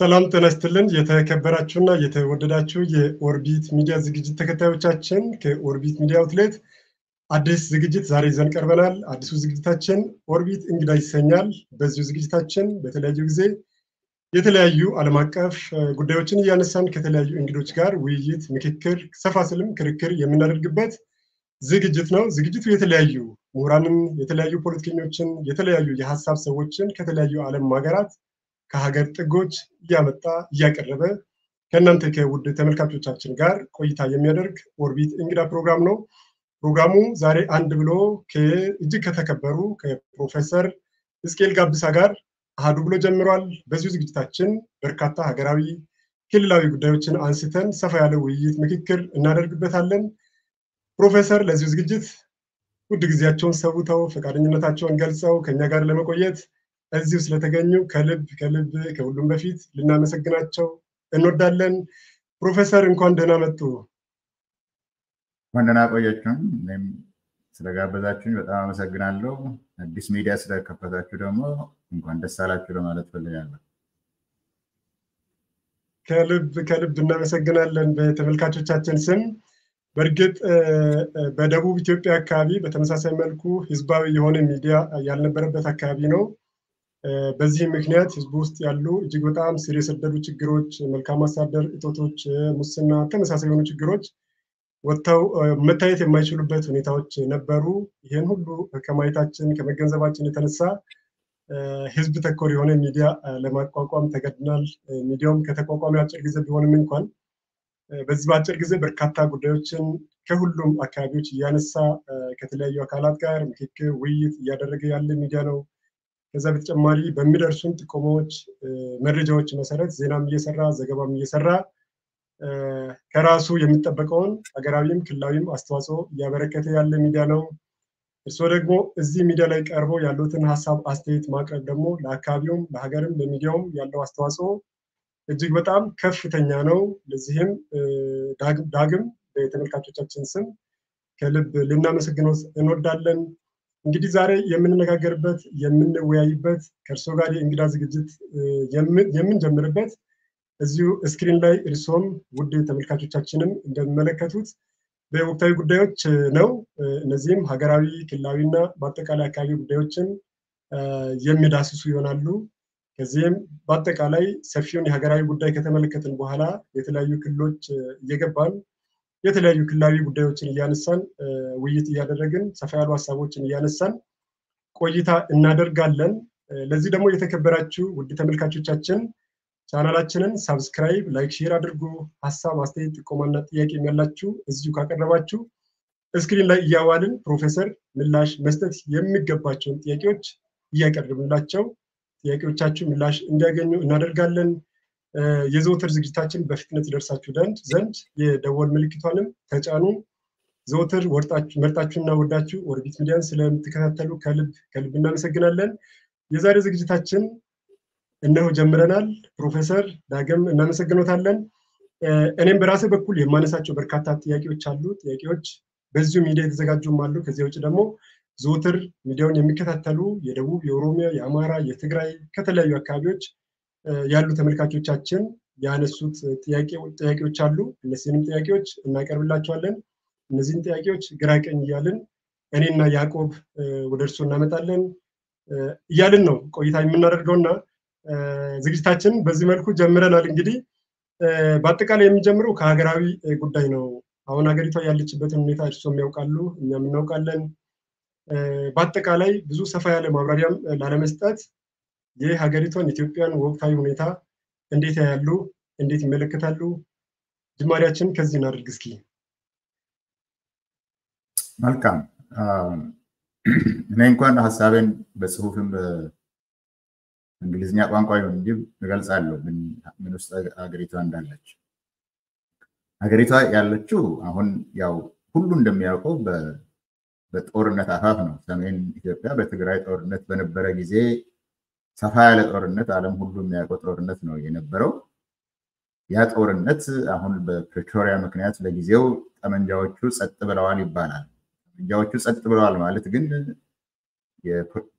ሰላም ጤና ይስጥልን። የተከበራችሁና የተወደዳችሁ የኦርቢት ሚዲያ ዝግጅት ተከታዮቻችን ከኦርቢት ሚዲያ አውትሌት አዲስ ዝግጅት ዛሬ ይዘን ቀርበናል። አዲሱ ዝግጅታችን ኦርቢት እንግዳ ይሰኛል። በዚሁ ዝግጅታችን በተለያዩ ጊዜ የተለያዩ ዓለም አቀፍ ጉዳዮችን እያነሳን ከተለያዩ እንግዶች ጋር ውይይት፣ ምክክር፣ ሰፋ ስልም ክርክር የምናደርግበት ዝግጅት ነው። ዝግጅቱ የተለያዩ ምሁራንን፣ የተለያዩ ፖለቲከኞችን፣ የተለያዩ የሀሳብ ሰዎችን ከተለያዩ ዓለም ሀገራት ከሀገር ጥጎች እያመጣ እያቀረበ ከእናንተ ከውድ ተመልካቾቻችን ጋር ቆይታ የሚያደርግ ኦርቢት እንግዳ ፕሮግራም ነው። ፕሮግራሙ ዛሬ አንድ ብሎ እጅግ ከተከበሩ ከፕሮፌሰር እስቄል ጋብሳ ጋር አህዱ ብሎ ጀምሯል። በዚሁ ዝግጅታችን በርካታ ሀገራዊ፣ ክልላዊ ጉዳዮችን አንስተን ሰፋ ያለ ውይይት፣ ምክክር እናደርግበታለን። ፕሮፌሰር ለዚሁ ዝግጅት ውድ ጊዜያቸውን ሰውተው ፈቃደኝነታቸውን ገልጸው ከኛ ጋር ለመቆየት እዚሁ ስለተገኙ ከልብ ከልብ ከሁሉም በፊት ልናመሰግናቸው እንወዳለን። ፕሮፌሰር እንኳን ደህና መጡ። እንኳን ደህና ቆያችሁን። እኔም ስለጋበዛችሁኝ በጣም አመሰግናለሁ። አዲስ ሚዲያ ስለከፈታችሁ ደግሞ እንኳን ደስ አላችሁ ለማለት ፈልጋለሁ። ከልብ ከልብ እናመሰግናለን በተመልካቾቻችን ስም። በእርግጥ በደቡብ ኢትዮጵያ አካባቢ በተመሳሳይ መልኩ ህዝባዊ የሆነ ሚዲያ ያልነበረበት አካባቢ ነው። በዚህ ምክንያት ህዝቡ ውስጥ ያሉ እጅግ በጣም ስር የሰደዱ ችግሮች፣ መልካም አስተዳደር እጦቶች፣ ሙስና፣ ተመሳሳይ የሆኑ ችግሮች ወጥተው መታየት የማይችሉበት ሁኔታዎች ነበሩ። ይህን ሁሉ ከማየታችን ከመገንዘባችን የተነሳ ህዝብ ተኮር የሆነ ሚዲያ ለማቋቋም ተገድናል። ሚዲያውም ከተቋቋሚ አጭር ጊዜ ቢሆንም እንኳን በዚህ በአጭር ጊዜ በርካታ ጉዳዮችን ከሁሉም አካባቢዎች እያነሳ ከተለያዩ አካላት ጋር ምክክር፣ ውይይት እያደረገ ያለ ሚዲያ ነው። ከዛ በተጨማሪ በሚደርሱን ጥቆማዎች፣ መረጃዎች መሰረት ዜናም እየሰራ ዘገባም እየሰራ ከራሱ የሚጠበቀውን ሀገራዊም ክልላዊም አስተዋጽኦ እያበረከተ ያለ ሚዲያ ነው። እርስዎ ደግሞ እዚህ ሚዲያ ላይ ቀርበው ያሉትን ሀሳብ አስተያየት ማቅረብ ደግሞ ለአካባቢውም ለሀገርም ለሚዲያውም ያለው አስተዋጽኦ እጅግ በጣም ከፍተኛ ነው። ለዚህም ዳግም በተመልካቾቻችን ስም ከልብ ልናመሰግነው እንወዳለን። እንግዲህ ዛሬ የምንነጋገርበት የምንወያይበት ከእርስዎ ጋር የእንግዳ ዝግጅት የምንጀምርበት እዚሁ ስክሪን ላይ እርስዎም ውድ ተመልካቾቻችንም እንደሚመለከቱት በወቅታዊ ጉዳዮች ነው። እነዚህም ሀገራዊ፣ ክልላዊና በአጠቃላይ አካባቢ ጉዳዮችን የሚዳስሱ ይሆናሉ። ከዚህም በአጠቃላይ ሰፊውን የሀገራዊ ጉዳይ ከተመለከትን በኋላ የተለያዩ ክልሎች እየገባን የተለያዩ ክልላዊ ጉዳዮችን እያነሳን ውይይት እያደረግን ሰፋ ያሉ ሀሳቦችን እያነሳን ቆይታ እናደርጋለን። ለዚህ ደግሞ የተከበራችሁ ውድ ተመልካቾቻችን ቻናላችንን ሳብስክራይብ፣ ላይክ፣ ሼር አድርጉ። ሀሳብ፣ አስተያየት፣ ጥቆማና ጥያቄ ያላችሁ እዚሁ ካቀረባችሁ እስክሪን ላይ እያዋልን ፕሮፌሰር ምላሽ መስጠት የሚገባቸውን ጥያቄዎች እያቀረብንላቸው ጥያቄዎቻችሁ ምላሽ እንዲያገኙ እናደርጋለን። የዘወትር ዝግጅታችን በፍጥነት ይደርሳችሁ ዘንድ የደወል ምልክቷንም ተጫኑ። ዘወትር መርጣችሁና ወዳችሁ ኦርቢት ሚዲያን ስለምትከታተሉ ከልብ ከልብ እናመሰግናለን። የዛሬ ዝግጅታችን እነሆ ጀምረናል። ፕሮፌሰር ዳግም እናመሰግኖታለን። እኔም በራሴ በኩል የማነሳቸው በርካታ ጥያቄዎች አሉ። ጥያቄዎች በዚሁ ሚዲያ የተዘጋጁም አሉ። ከዚያ ውጭ ደግሞ ዘወትር ሚዲያውን የሚከታተሉ የደቡብ፣ የኦሮሚያ፣ የአማራ፣ የትግራይ ከተለያዩ አካባቢዎች ያሉ ተመልካቾቻችን ያነሱት ጥያቄዎች አሉ። እነዚህንም ጥያቄዎች እናቀርብላቸዋለን። እነዚህን ጥያቄዎች ግራ ቀኝ እያልን እኔና ያዕቆብ ወደ እርሱ እናመጣለን እያልን ነው ቆይታ የምናደርገውና ዝግጅታችን በዚህ መልኩ ጀምረናል። እንግዲህ በአጠቃላይ የሚጀምረው ከሀገራዊ ጉዳይ ነው። አሁን ሀገሪቷ ያለችበትን ሁኔታ እርሶም ያውቃሉ፣ እኛም እናውቃለን። በአጠቃላይ ብዙ ሰፋ ያለ ማብራሪያም ላለመስጠት የሀገሪቷን ኢትዮጵያን ወቅታዊ ሁኔታ እንዴት ያያሉ? እንዴት ይመለከታሉ? ጅማሪያችን ከዚህ እናድርግ እስኪ። መልካም። እኔ እንኳን ሀሳቤን በጽሁፍም በእንግሊዝኛ ቋንቋ ይሁን እንጂ እገልጻለሁ ምን ውስጥ ሀገሪቷ እንዳለች። ሀገሪቷ ያለችው አሁን ያው ሁሉ እንደሚያውቀው በጦርነት አፋፍ ነው። ሰሜን ኢትዮጵያ በትግራይ ጦርነት በነበረ ጊዜ ሰፋ ያለ ጦርነት ዓለም ሁሉ የሚያውቀው ጦርነት ነው የነበረው። ያ ጦርነት አሁን በፕሪቶሪያ ምክንያት ለጊዜው ጠመንጃዎቹ ጸጥ ብለዋል ይባላል። ጠመንጃዎቹ ጸጥ ብለዋል ማለት ግን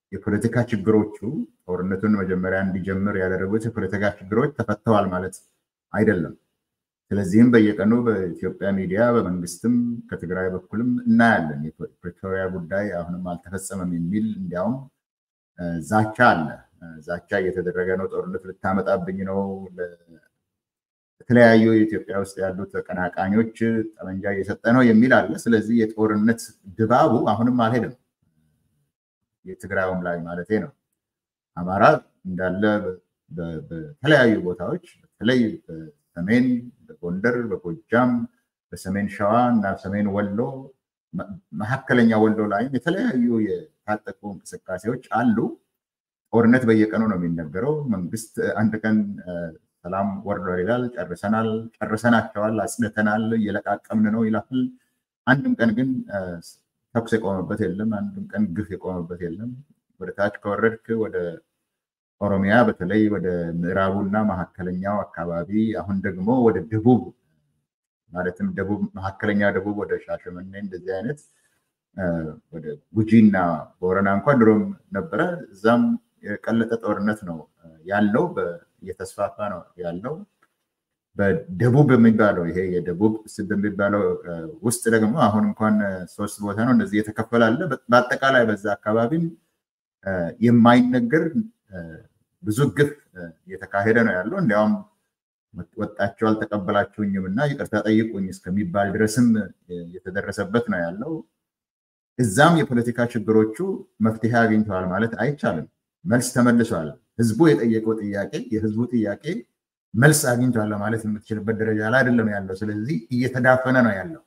የፖለቲካ ችግሮቹ ጦርነቱን መጀመሪያ እንዲጀምር ያደረጉት የፖለቲካ ችግሮች ተፈተዋል ማለት አይደለም። ስለዚህም በየቀኑ በኢትዮጵያ ሚዲያ በመንግስትም ከትግራይ በኩልም እናያለን። የፕሪቶሪያ ጉዳይ አሁንም አልተፈጸመም የሚል እንዲያውም ዛቻ አለ። ዛቻ እየተደረገ ነው፣ ጦርነት ልታመጣብኝ ነው፣ የተለያዩ የኢትዮጵያ ውስጥ ያሉ ተቀናቃኞች ጠመንጃ እየሰጠ ነው የሚል አለ። ስለዚህ የጦርነት ድባቡ አሁንም አልሄድም። የትግራዩም ላይ ማለቴ ነው። አማራ እንዳለ በተለያዩ ቦታዎች በተለይ በሰሜን በጎንደር፣ በጎጃም፣ በሰሜን ሸዋ እና ሰሜን ወሎ፣ መካከለኛ ወሎ ላይም የተለያዩ የታጠቁ እንቅስቃሴዎች አሉ። ጦርነት በየቀኑ ነው የሚነገረው። መንግስት አንድ ቀን ሰላም ወርዷል ይላል፣ ጨርሰናል፣ ጨርሰናቸዋል፣ አጽድተናል፣ እየለቃቀምን ነው ይላል። አንድም ቀን ግን ተኩስ የቆመበት የለም። አንድም ቀን ግፍ የቆመበት የለም። ወደ ታች ከወረድክ ወደ ኦሮሚያ በተለይ ወደ ምዕራቡና መካከለኛው አካባቢ አሁን ደግሞ ወደ ደቡብ ማለትም ደቡብ መካከለኛ ደቡብ ወደ ሻሸመኔ እንደዚህ አይነት ወደ ጉጂና ቦረና እንኳን ድሮም ነበረ። እዛም የቀለጠ ጦርነት ነው ያለው፣ እየተስፋፋ ነው ያለው። በደቡብ የሚባለው ይሄ የደቡብ በሚባለው ውስጥ ደግሞ አሁን እንኳን ሶስት ቦታ ነው እንደዚህ የተከፈለ አለ። በአጠቃላይ በዛ አካባቢም የማይነገር ብዙ ግፍ እየተካሄደ ነው ያለው። እንዲያውም ወጣቸው አልተቀበላችሁኝም እና ይቅርታ ጠይቁኝ እስከሚባል ድረስም የተደረሰበት ነው ያለው። እዛም የፖለቲካ ችግሮቹ መፍትሄ አግኝተዋል ማለት አይቻልም። መልስ ተመልሷል። ህዝቡ የጠየቀው ጥያቄ የህዝቡ ጥያቄ መልስ አግኝቷል ለማለት የምትችልበት ደረጃ ላይ አይደለም ያለው። ስለዚህ እየተዳፈነ ነው ያለው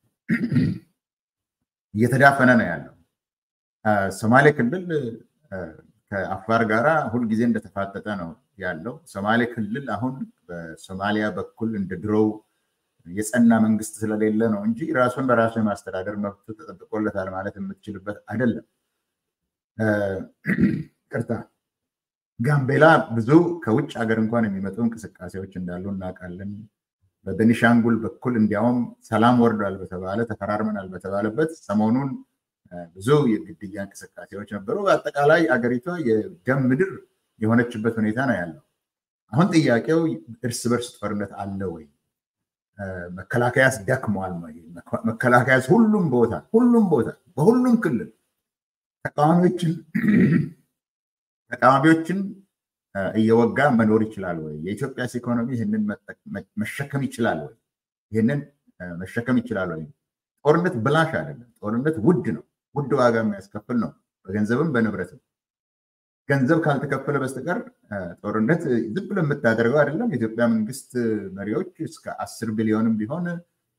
እየተዳፈነ ነው ያለው። ሶማሌ ክልል ከአፋር ጋራ ሁልጊዜ እንደተፋጠጠ ነው ያለው። ሶማሌ ክልል አሁን በሶማሊያ በኩል እንደ ድሮው የጸና መንግስት ስለሌለ ነው እንጂ ራሱን በራሱ የማስተዳደር መብቱ ተጠብቆለታል ማለት የምትችልበት አይደለም። ቅርታ ጋምቤላ ብዙ ከውጭ ሀገር እንኳን የሚመጡ እንቅስቃሴዎች እንዳሉ እናውቃለን። በቤኒሻንጉል በኩል እንዲያውም ሰላም ወርዷል በተባለ ተፈራርመናል በተባለበት ሰሞኑን ብዙ የግድያ እንቅስቃሴዎች ነበሩ። በአጠቃላይ አገሪቷ የደም ምድር የሆነችበት ሁኔታ ነው ያለው። አሁን ጥያቄው እርስ በርስ ጦርነት አለ ወይ? መከላከያስ ደክሟል ወይ? መከላከያስ ሁሉም ቦታ ሁሉም ቦታ በሁሉም ክልል ተቃዋሚዎችን ተቃዋሚዎችን እየወጋ መኖር ይችላል ወይ? የኢትዮጵያስ ኢኮኖሚ ይህንን መሸከም ይችላል ወይ? ይህንን መሸከም ይችላል ወይ? ጦርነት ብላሽ አይደለም። ጦርነት ውድ ነው። ውድ ዋጋ የሚያስከፍል ነው፣ በገንዘብም በንብረትም። ገንዘብ ካልተከፈለ በስተቀር ጦርነት ዝም ብሎ የምታደርገው አይደለም። የኢትዮጵያ መንግስት መሪዎች እስከ አስር ቢሊዮንም ቢሆን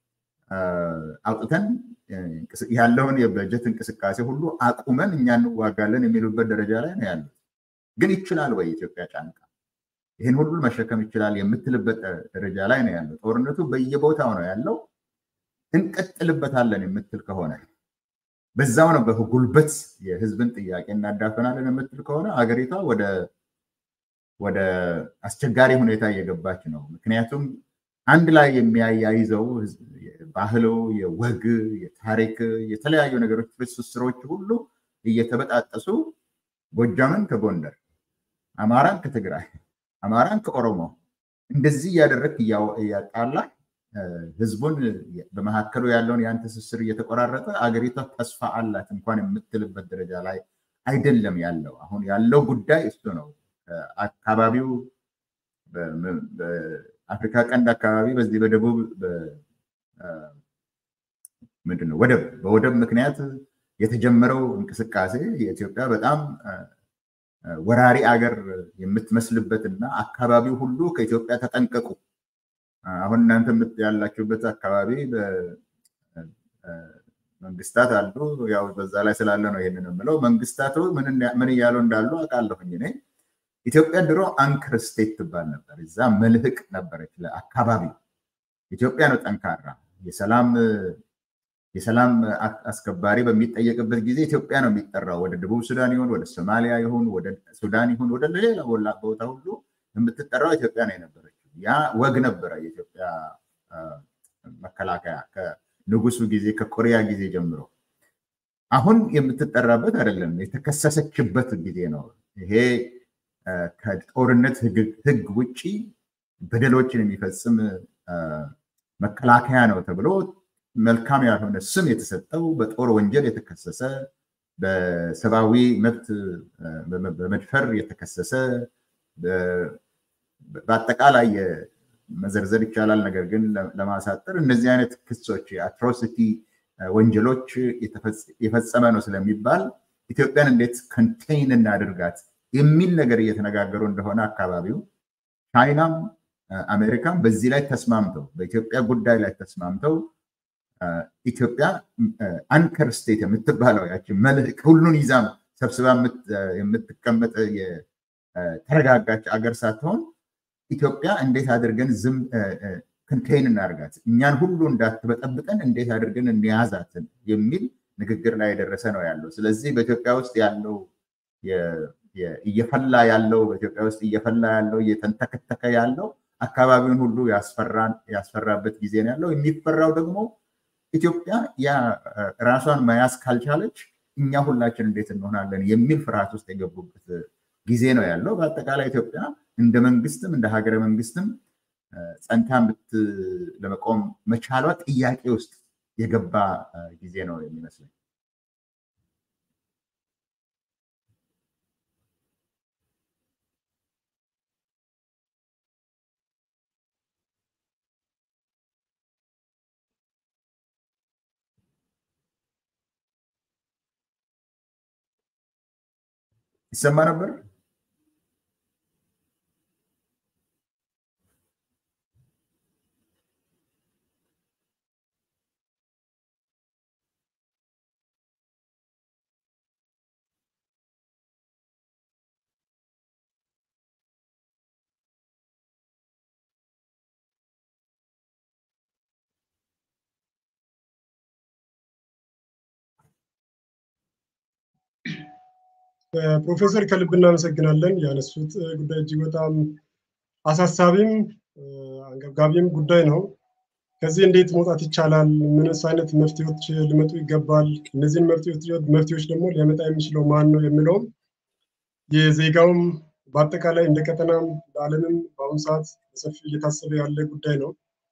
አውጥተን ያለውን የበጀት እንቅስቃሴ ሁሉ አቁመን እኛ እንዋጋለን የሚሉበት ደረጃ ላይ ነው ያሉት። ግን ይችላል ወይ የኢትዮጵያ ጫንቃ ይህን ሁሉ መሸከም ይችላል የምትልበት ደረጃ ላይ ነው ያለው። ጦርነቱ በየቦታው ነው ያለው። እንቀጥልበታለን የምትል ከሆነ በዛው ነው በጉልበት የህዝብን ጥያቄ እናዳፈናለን የምትል ከሆነ አገሪቷ ወደ አስቸጋሪ ሁኔታ እየገባች ነው። ምክንያቱም አንድ ላይ የሚያያይዘው ባህሉ፣ የወግ፣ የታሪክ የተለያዩ ነገሮች ትስስሮች ሁሉ እየተበጣጠሱ ጎጃምን ከጎንደር፣ አማራን ከትግራይ፣ አማራን ከኦሮሞ እንደዚህ እያደረግ እያጣላ ህዝቡን በመካከሉ ያለውን ያን ትስስር እየተቆራረጠ አገሪቷ ተስፋ አላት እንኳን የምትልበት ደረጃ ላይ አይደለም ያለው። አሁን ያለው ጉዳይ እሱ ነው። አካባቢው በአፍሪካ ቀንድ አካባቢ በዚህ በደቡብ ምንድን ነው ወደብ በወደብ ምክንያት የተጀመረው እንቅስቃሴ የኢትዮጵያ በጣም ወራሪ አገር የምትመስልበት እና አካባቢው ሁሉ ከኢትዮጵያ ተጠንቀቁ አሁን እናንተ ያላችሁበት አካባቢ መንግስታት አሉ። ያው በዛ ላይ ስላለ ነው ይሄንን የምለው። መንግስታቱ ምን እያሉ እንዳሉ አውቃለሁኝ እኔ። ኢትዮጵያ ድሮ አንክር ስቴት ትባል ነበር። እዛ መልህቅ ነበረች ለአካባቢው። ኢትዮጵያ ነው ጠንካራ የሰላም የሰላም አስከባሪ በሚጠየቅበት ጊዜ ኢትዮጵያ ነው የሚጠራው። ወደ ደቡብ ሱዳን ይሁን ወደ ሶማሊያ ይሁን ወደ ሱዳን ይሁን ወደ ሌላ ቦታ ሁሉ የምትጠራው ኢትዮጵያ ነው የነበረችው። ያ ወግ ነበረ። የኢትዮጵያ መከላከያ ከንጉሱ ጊዜ ከኮሪያ ጊዜ ጀምሮ አሁን የምትጠራበት አይደለም፣ የተከሰሰችበት ጊዜ ነው። ይሄ ከጦርነት ህግ ውጭ በደሎችን የሚፈጽም መከላከያ ነው ተብሎ መልካም ያልሆነ ስም የተሰጠው በጦር ወንጀል የተከሰሰ በሰብአዊ መብት በመድፈር የተከሰሰ በአጠቃላይ መዘርዘር ይቻላል። ነገር ግን ለማሳጠር እነዚህ አይነት ክሶች የአትሮሲቲ ወንጀሎች የፈጸመ ነው ስለሚባል ኢትዮጵያን እንዴት ኮንቴይን እናድርጋት የሚል ነገር እየተነጋገሩ እንደሆነ አካባቢው ቻይናም አሜሪካም በዚህ ላይ ተስማምተው በኢትዮጵያ ጉዳይ ላይ ተስማምተው ኢትዮጵያ አንከር ስቴት የምትባለው ያችን መልህቅ ሁሉን ይዛ ሰብስባ የምትቀመጥ የተረጋጋች አገር ሳትሆን ኢትዮጵያ እንዴት አድርገን ዝም ኮንቴይን እናርጋት እኛን ሁሉ እንዳትበጠብጠን እንዴት አድርገን እንያዛትን የሚል ንግግር ላይ የደረሰ ነው ያለው። ስለዚህ በኢትዮጵያ ውስጥ ያለው እየፈላ ያለው በኢትዮጵያ ውስጥ እየፈላ ያለው እየተንተከተከ ያለው አካባቢውን ሁሉ ያስፈራበት ጊዜ ነው ያለው። የሚፈራው ደግሞ ኢትዮጵያ ያ ራሷን መያዝ ካልቻለች እኛ ሁላችን እንዴት እንሆናለን የሚል ፍርሃት ውስጥ የገቡበት ጊዜ ነው ያለው። በአጠቃላይ ኢትዮጵያ እንደ መንግስትም እንደ ሀገረ መንግስትም ጸንታ ለመቆም መቻሏ ጥያቄ ውስጥ የገባ ጊዜ ነው የሚመስለኝ። ይሰማ ነበር። ፕሮፌሰር ከልብ እናመሰግናለን። ያነሱት ጉዳይ እጅግ በጣም አሳሳቢም አንገብጋቢም ጉዳይ ነው። ከዚህ እንዴት መውጣት ይቻላል? ምንስ አይነት መፍትሄዎች ሊመጡ ይገባል? እነዚህን መፍትሄዎች ደግሞ ሊያመጣ የሚችለው ማን ነው የሚለውም የዜጋውም በአጠቃላይ እንደ ቀጠናም በዓለምም በአሁኑ ሰዓት በሰፊ እየታሰበ ያለ ጉዳይ ነው።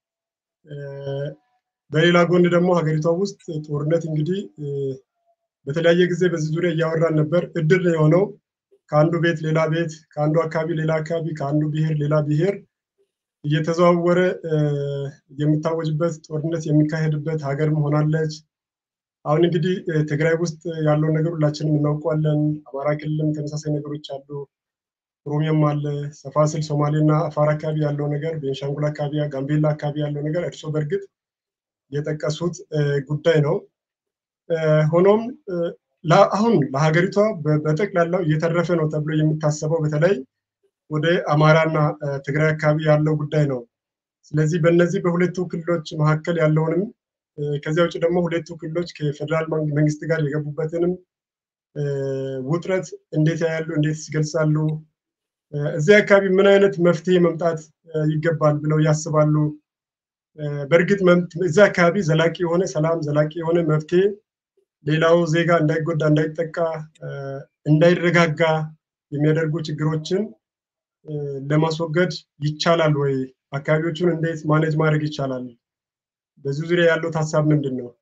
በሌላ ጎን ደግሞ ሀገሪቷ ውስጥ ጦርነት እንግዲህ በተለያየ ጊዜ በዚህ ዙሪያ እያወራን ነበር። እድል ነው የሆነው። ከአንዱ ቤት ሌላ ቤት፣ ከአንዱ አካባቢ ሌላ አካባቢ፣ ከአንዱ ብሔር ሌላ ብሔር እየተዘዋወረ የሚታወጅበት ጦርነት የሚካሄድበት ሀገርም ሆናለች። አሁን እንግዲህ ትግራይ ውስጥ ያለውን ነገር ሁላችንም እናውቀዋለን። አማራ ክልልም ተመሳሳይ ነገሮች አሉ። ኦሮሚያም አለ። ሰፋ ስል ሶማሌና አፋር አካባቢ ያለው ነገር፣ ቤንሻንጉል አካባቢ፣ ጋምቤላ አካባቢ ያለው ነገር እርስዎ በእርግጥ የጠቀሱት ጉዳይ ነው። ሆኖም አሁን ለሀገሪቷ በጠቅላላው እየተረፈ ነው ተብሎ የሚታሰበው በተለይ ወደ አማራና ትግራይ አካባቢ ያለው ጉዳይ ነው። ስለዚህ በእነዚህ በሁለቱ ክልሎች መካከል ያለውንም ከዚያ ውጭ ደግሞ ሁለቱ ክልሎች ከፌደራል መንግስት ጋር የገቡበትንም ውጥረት እንዴት ያያሉ? እንዴት ይገልጻሉ? እዚህ አካባቢ ምን አይነት መፍትሄ መምጣት ይገባል ብለው ያስባሉ? በእርግጥ እዚህ አካባቢ ዘላቂ የሆነ ሰላም፣ ዘላቂ የሆነ መፍትሄ ሌላው ዜጋ እንዳይጎዳ፣ እንዳይጠቃ፣ እንዳይረጋጋ የሚያደርጉ ችግሮችን ለማስወገድ ይቻላል ወይ? አካባቢዎቹን እንዴት ማኔጅ ማድረግ ይቻላል? በዚህ ዙሪያ ያለው ሀሳብ ምንድን ነው?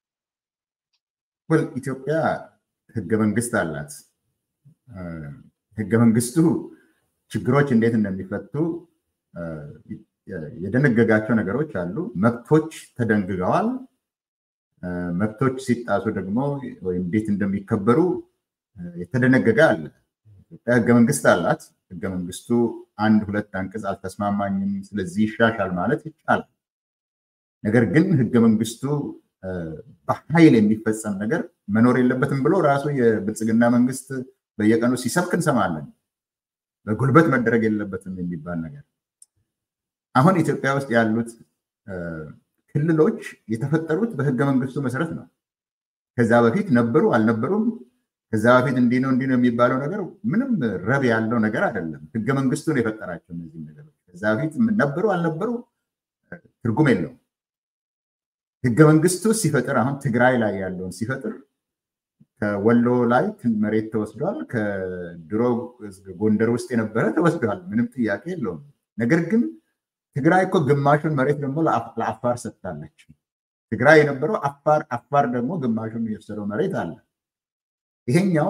ኢትዮጵያ ህገ መንግስት አላት። ህገ መንግስቱ ችግሮች እንዴት እንደሚፈቱ የደነገጋቸው ነገሮች አሉ። መብቶች ተደንግገዋል። መብቶች ሲጣሱ ደግሞ ወይም እንዴት እንደሚከበሩ የተደነገገ አለ። ኢትዮጵያ ህገ መንግስት አላት። ህገ መንግስቱ አንድ ሁለት አንቀጽ አልተስማማኝም፣ ስለዚህ ይሻሻል ማለት ይቻላል። ነገር ግን ህገ መንግስቱ በኃይል የሚፈጸም ነገር መኖር የለበትም ብሎ ራሱ የብልጽግና መንግስት በየቀኑ ሲሰብክ እንሰማለን። በጉልበት መደረግ የለበትም የሚባል ነገር አሁን ኢትዮጵያ ውስጥ ያሉት ክልሎች የተፈጠሩት በህገ መንግስቱ መሰረት ነው። ከዛ በፊት ነበሩ አልነበሩም፣ ከዛ በፊት እንዲህ ነው እንዲህ ነው የሚባለው ነገር ምንም ረብ ያለው ነገር አይደለም። ህገ መንግስቱ ነው የፈጠራቸው እነዚህ ነገሮች። ከዛ በፊት ነበሩ አልነበሩ ትርጉም የለውም። ህገ መንግስቱ ሲፈጥር አሁን ትግራይ ላይ ያለውን ሲፈጥር ከወሎ ላይ መሬት ተወስዷል። ከድሮ ጎንደር ውስጥ የነበረ ተወስዷል። ምንም ጥያቄ የለውም። ነገር ግን ትግራይ እኮ ግማሹን መሬት ደግሞ ለአፋር ሰጥታለች። ትግራይ የነበረው አፋር፣ አፋር ደግሞ ግማሹን የወሰደው መሬት አለ። ይሄኛው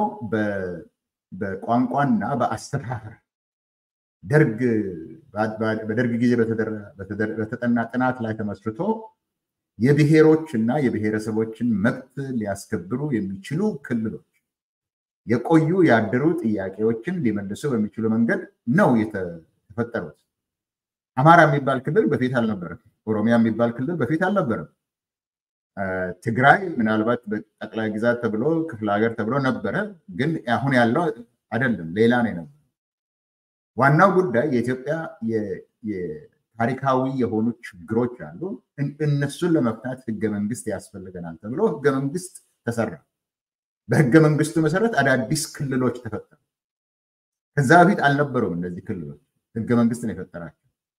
በቋንቋና በአስተዳደር ደርግ በደርግ ጊዜ በተጠና ጥናት ላይ ተመስርቶ የብሔሮች እና የብሔረሰቦችን መብት ሊያስከብሩ የሚችሉ ክልሎች የቆዩ ያደሩ ጥያቄዎችን ሊመልሱ በሚችሉ መንገድ ነው የተፈጠሩት። አማራ የሚባል ክልል በፊት አልነበረም። ኦሮሚያ የሚባል ክልል በፊት አልነበረም። ትግራይ ምናልባት በጠቅላይ ግዛት ተብሎ ክፍለ ሀገር ተብሎ ነበረ፣ ግን አሁን ያለው አይደለም፣ ሌላ ነው የነበረው። ዋናው ጉዳይ የኢትዮጵያ ታሪካዊ የሆኑ ችግሮች አሉ። እነሱን ለመፍታት ህገ መንግስት ያስፈልገናል ተብሎ ህገ መንግስት ተሰራ። በህገ መንግስቱ መሰረት አዳዲስ ክልሎች ተፈጠሩ። ከዛ በፊት አልነበሩም እነዚህ ክልሎች። ህገ መንግስት ነው የፈጠራቸው።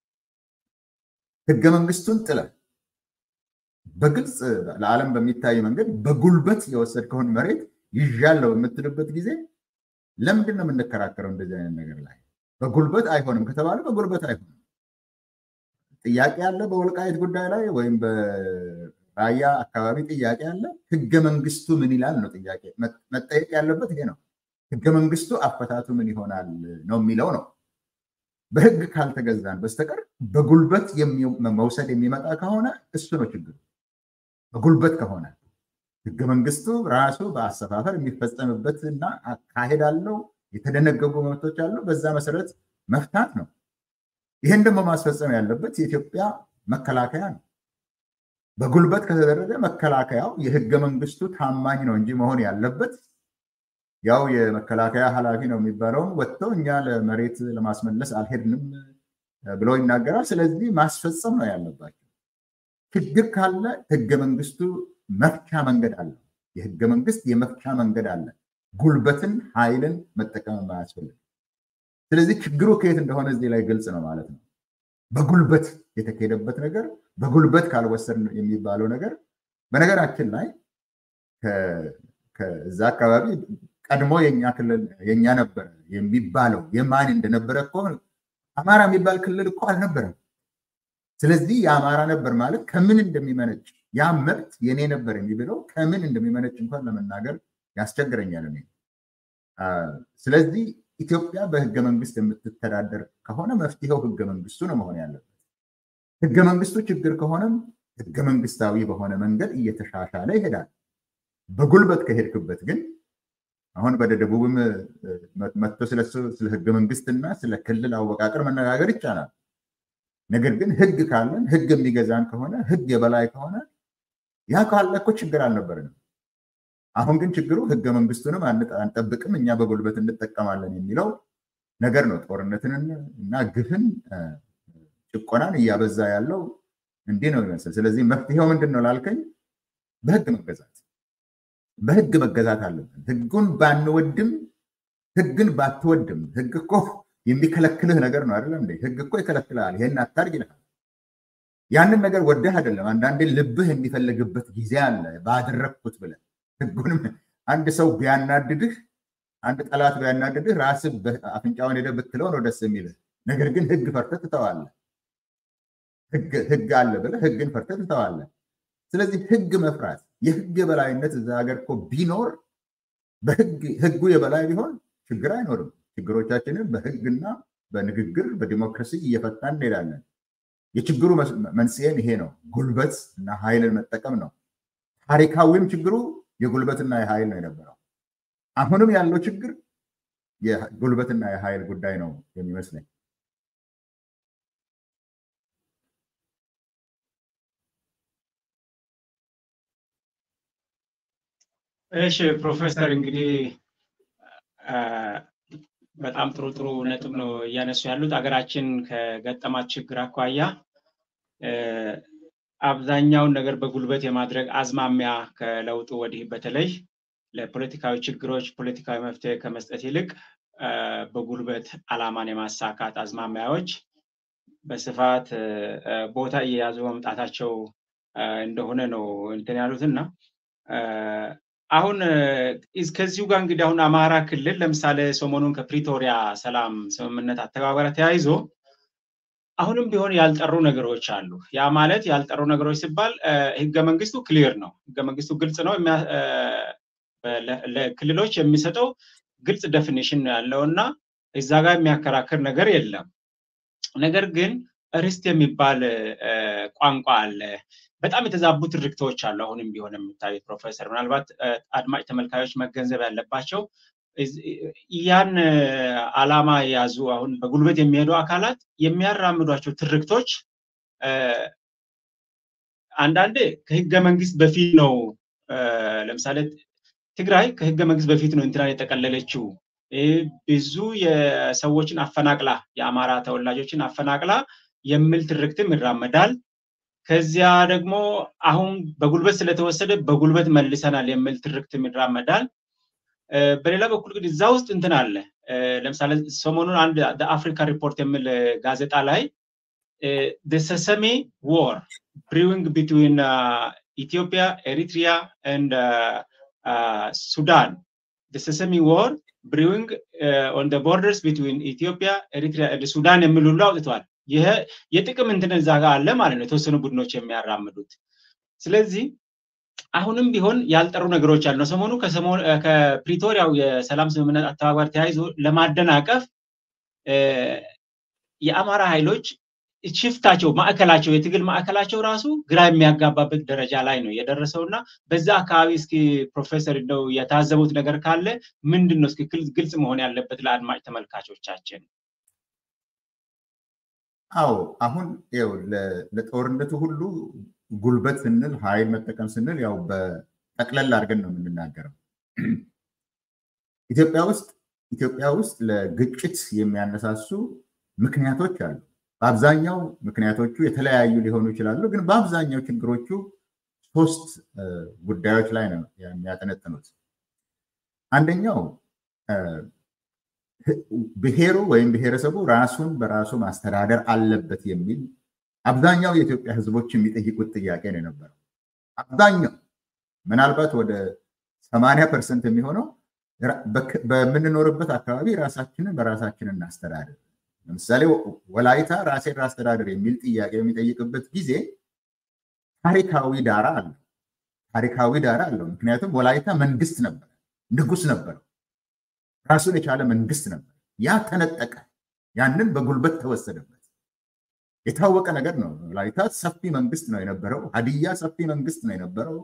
ህገ መንግስቱን ጥለ በግልጽ ለዓለም በሚታይ መንገድ በጉልበት የወሰድከውን መሬት ይዣለው በምትልበት ጊዜ ለምንድን ነው የምንከራከረው? እንደዚህ አይነት ነገር ላይ በጉልበት አይሆንም ከተባለ በጉልበት አይሆንም። ጥያቄ አለ በወልቃይት ጉዳይ ላይ ወይም በራያ አካባቢ ጥያቄ አለ። ህገ መንግስቱ ምን ይላል ነው ጥያቄ መጠየቅ ያለበት ይሄ ነው። ህገ መንግስቱ አፈታቱ ምን ይሆናል ነው የሚለው ነው። በህግ ካልተገዛን በስተቀር በጉልበት መውሰድ የሚመጣ ከሆነ እሱ ነው ችግሩ። በጉልበት ከሆነ ህገ መንግስቱ ራሱ በአሰፋፈር የሚፈጸምበት እና አካሄድ አለው። የተደነገጉ መብቶች አሉ። በዛ መሰረት መፍታት ነው። ይህን ደግሞ ማስፈጸም ያለበት የኢትዮጵያ መከላከያ ነው። በጉልበት ከተደረገ መከላከያው የህገ መንግስቱ ታማኝ ነው እንጂ መሆን ያለበት ያው የመከላከያ ኃላፊ ነው የሚባለውን ወጥተው እኛ ለመሬት ለማስመለስ አልሄድንም ብሎ ይናገራል። ስለዚህ ማስፈጸም ነው ያለባቸው። ችግር ካለ ህገ መንግስቱ መፍቻ መንገድ አለ። የህገ መንግስት የመፍቻ መንገድ አለ። ጉልበትን፣ ኃይልን መጠቀም የማያስፈልግ ስለዚህ ችግሩ ከየት እንደሆነ እዚህ ላይ ግልጽ ነው ማለት ነው። በጉልበት የተካሄደበት ነገር በጉልበት ካልወሰድ የሚባለው ነገር በነገራችን ላይ ከዛ አካባቢ ቀድሞ የኛ ክልል የኛ ነበረ የሚባለው የማን እንደነበረ እኮ አማራ የሚባል ክልል እኮ አልነበረም። ስለዚህ የአማራ ነበር ማለት ከምን እንደሚመነጭ ያ መብት የኔ ነበር የሚብለው ከምን እንደሚመነጭ እንኳን ለመናገር ያስቸግረኛል እኔ። ስለዚህ ኢትዮጵያ በህገ መንግስት የምትተዳደር ከሆነ መፍትሄው ህገ መንግስቱ ነው መሆን ያለበት። ህገ መንግስቱ ችግር ከሆነም ህገ መንግስታዊ በሆነ መንገድ እየተሻሻለ ይሄዳል። በጉልበት ከሄድክበት ግን አሁን ወደ ደቡብም መጥቶ ስለ ህገ መንግስትና ስለ ክልል አወቃቀር መነጋገር ይቻላል። ነገር ግን ህግ ካለን ህግ የሚገዛን ከሆነ ህግ የበላይ ከሆነ ያ ካለ እኮ ችግር አልነበረንም። አሁን ግን ችግሩ ህገ መንግስቱንም አንጠብቅም፣ እኛ በጉልበት እንጠቀማለን የሚለው ነገር ነው። ጦርነትን እና ግፍን ጭቆናን እያበዛ ያለው እንዲህ ነው ይመስል። ስለዚህ መፍትሄው ምንድን ነው ላልከኝ፣ በህግ መገዛት በህግ መገዛት አለብን። ህጉን ባንወድም ህግን ባትወድም ህግ እኮ የሚከለክልህ ነገር ነው አይደለም እንዴ? ህግ እኮ ይከለክልሃል። ይሄን አታርግ ይልሃል። ያንን ነገር ወደህ አይደለም። አንዳንዴ ልብህ የሚፈልግበት ጊዜ አለ። ባደረግኩት ብለህ ህጉንም አንድ ሰው ቢያናድድህ፣ አንድ ጠላት ቢያናድድህ ራስህ አፍንጫውን ሄደህ ብትለው ነው ደስ የሚልህ። ነገር ግን ህግ ፈርተህ ትተዋለህ። ህግ አለ ብለህ ህግን ፈርተህ ትተዋለህ። ስለዚህ ህግ መፍራት የህግ የበላይነት እዛ ሀገር እኮ ቢኖር ህጉ የበላይ ቢሆን ችግር አይኖርም። ችግሮቻችንን በህግና በንግግር በዲሞክራሲ እየፈታን እንሄዳለን። የችግሩ መንስኤም ይሄ ነው፣ ጉልበት እና ኃይልን መጠቀም ነው። ታሪካዊም ችግሩ የጉልበትና የኃይል ነው የነበረው። አሁንም ያለው ችግር የጉልበትና የኃይል ጉዳይ ነው የሚመስለኝ። እሺ ፕሮፌሰር እንግዲህ በጣም ጥሩ ጥሩ ነጥብ ነው እያነሱ ያሉት። ሀገራችን ከገጠማት ችግር አኳያ አብዛኛውን ነገር በጉልበት የማድረግ አዝማሚያ ከለውጡ ወዲህ በተለይ ለፖለቲካዊ ችግሮች ፖለቲካዊ መፍትሄ ከመስጠት ይልቅ በጉልበት አላማን የማሳካት አዝማሚያዎች በስፋት ቦታ እየያዙ መምጣታቸው እንደሆነ ነው እንትን ያሉት እና አሁን ከዚሁ ጋር እንግዲህ አሁን አማራ ክልል ለምሳሌ ሰሞኑን ከፕሪቶሪያ ሰላም ስምምነት አተባበረ ተያይዞ አሁንም ቢሆን ያልጠሩ ነገሮች አሉ። ያ ማለት ያልጠሩ ነገሮች ሲባል ህገ መንግስቱ ክሊር ነው። ህገ መንግስቱ ግልጽ ነው። ለክልሎች የሚሰጠው ግልጽ ዴፊኒሽን ነው ያለው እና እዛ ጋር የሚያከራክር ነገር የለም። ነገር ግን ርስት የሚባል ቋንቋ አለ። በጣም የተዛቡ ትርክቶች አሉ። አሁንም ቢሆን የሚታዩት ፕሮፌሰር፣ ምናልባት አድማጭ ተመልካዮች መገንዘብ ያለባቸው ያን አላማ የያዙ አሁን በጉልበት የሚሄዱ አካላት የሚያራምዷቸው ትርክቶች አንዳንዴ ከህገ መንግስት በፊት ነው። ለምሳሌ ትግራይ ከህገ መንግስት በፊት ነው እንትናን የጠቀለለችው። ብዙ የሰዎችን አፈናቅላ የአማራ ተወላጆችን አፈናቅላ የሚል ትርክትም ይራመዳል። ከዚያ ደግሞ አሁን በጉልበት ስለተወሰደ በጉልበት መልሰናል የሚል ትርክትም ይራመዳል። በሌላ በኩል ግን እዛ ውስጥ እንትን አለ። ለምሳሌ ሰሞኑን አንድ አፍሪካ ሪፖርት የሚል ጋዜጣ ላይ ሰሰሜ ዎር ብሪዊንግ ቢትዊን ኢትዮጵያ ኤሪትሪያ ኤንድ ሱዳን ሰሰሜ ዎር ብሪዊንግ ኦን ቦርደርስ ቢትዊን ኢትዮጵያ ኤሪትሪያ ኤንድ ሱዳን የሚል ሁሉ አውጥቷል። ይሄ የጥቅም እንትን እዛ ጋር አለ ማለት ነው፣ የተወሰኑ ቡድኖች የሚያራምዱት። ስለዚህ አሁንም ቢሆን ያልጠሩ ነገሮች አሉ። ሰሞኑ ከፕሪቶሪያው የሰላም ስምምነት አተባባሪ ተያይዞ ለማደናቀፍ የአማራ ኃይሎች ሽፍታቸው ማዕከላቸው የትግል ማዕከላቸው ራሱ ግራ የሚያጋባበት ደረጃ ላይ ነው የደረሰው እና በዛ አካባቢ እስኪ ፕሮፌሰር እንደው የታዘቡት ነገር ካለ ምንድን ነው እስኪ ግልጽ መሆን ያለበት ለአድማጭ ተመልካቾቻችን? አዎ አሁን ው ለጦርነቱ ሁሉ ጉልበት ስንል ኃይል መጠቀም ስንል ያው በጠቅለል አድርገን ነው የምንናገረው። ኢትዮጵያ ውስጥ ኢትዮጵያ ውስጥ ለግጭት የሚያነሳሱ ምክንያቶች አሉ። በአብዛኛው ምክንያቶቹ የተለያዩ ሊሆኑ ይችላሉ፣ ግን በአብዛኛው ችግሮቹ ሶስት ጉዳዮች ላይ ነው የሚያጠነጥኑት። አንደኛው ብሔሩ ወይም ብሔረሰቡ ራሱን በራሱ ማስተዳደር አለበት የሚል አብዛኛው የኢትዮጵያ ሕዝቦች የሚጠይቁት ጥያቄ ነው የነበረው። አብዛኛው ምናልባት ወደ ሰማንያ ፐርሰንት የሚሆነው በምንኖርበት አካባቢ ራሳችንን በራሳችን እናስተዳደር። ለምሳሌ ወላይታ ራሴን ራስተዳደር የሚል ጥያቄ የሚጠይቅበት ጊዜ ታሪካዊ ዳራ አለው። ታሪካዊ ዳራ አለው። ምክንያቱም ወላይታ መንግስት ነበር፣ ንጉስ ነበረው፣ ራሱን የቻለ መንግስት ነበር። ያ ተነጠቀ። ያንን በጉልበት ተወሰደበት። የታወቀ ነገር ነው። ወላይታ ሰፊ መንግስት ነው የነበረው። ሀዲያ ሰፊ መንግስት ነው የነበረው።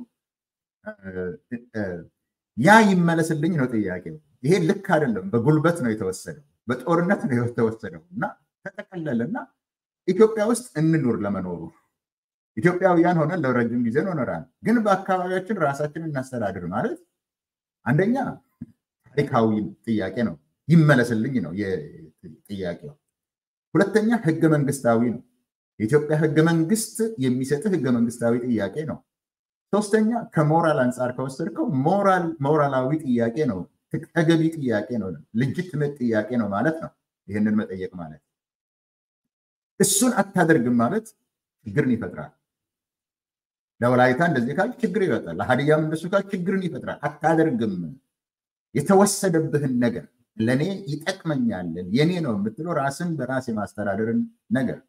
ያ ይመለስልኝ ነው ጥያቄው። ይሄ ልክ አይደለም። በጉልበት ነው የተወሰደው፣ በጦርነት ነው የተወሰደው እና ተጠቀለለና ኢትዮጵያ ውስጥ እንኑር ለመኖሩ ኢትዮጵያውያን ሆነን ለረጅም ጊዜ ኖረናል። ግን በአካባቢያችን ራሳችን እናስተዳድር ማለት አንደኛ ታሪካዊ ጥያቄ ነው፣ ይመለስልኝ ነው ጥያቄው። ሁለተኛ ህገ መንግስታዊ ነው። የኢትዮጵያ ህገ መንግስት የሚሰጥህ ህገ መንግስታዊ ጥያቄ ነው። ሶስተኛ ከሞራል አንጻር ከወሰድከው ሞራላዊ ጥያቄ ነው፣ ተገቢ ጥያቄ ነው፣ ልጅትመት ጥያቄ ነው ማለት ነው። ይህንን መጠየቅ ማለት እሱን አታደርግም ማለት ችግርን ይፈጥራል። ለወላይታ እንደዚህ ካል ችግር ይፈጥራል። ለሀዲያም እንደሱ ካል ችግርን ይፈጥራል። አታደርግም የተወሰደብህን ነገር ለእኔ ይጠቅመኛል የኔ ነው የምትለው ራስን በራስ የማስተዳደርን ነገር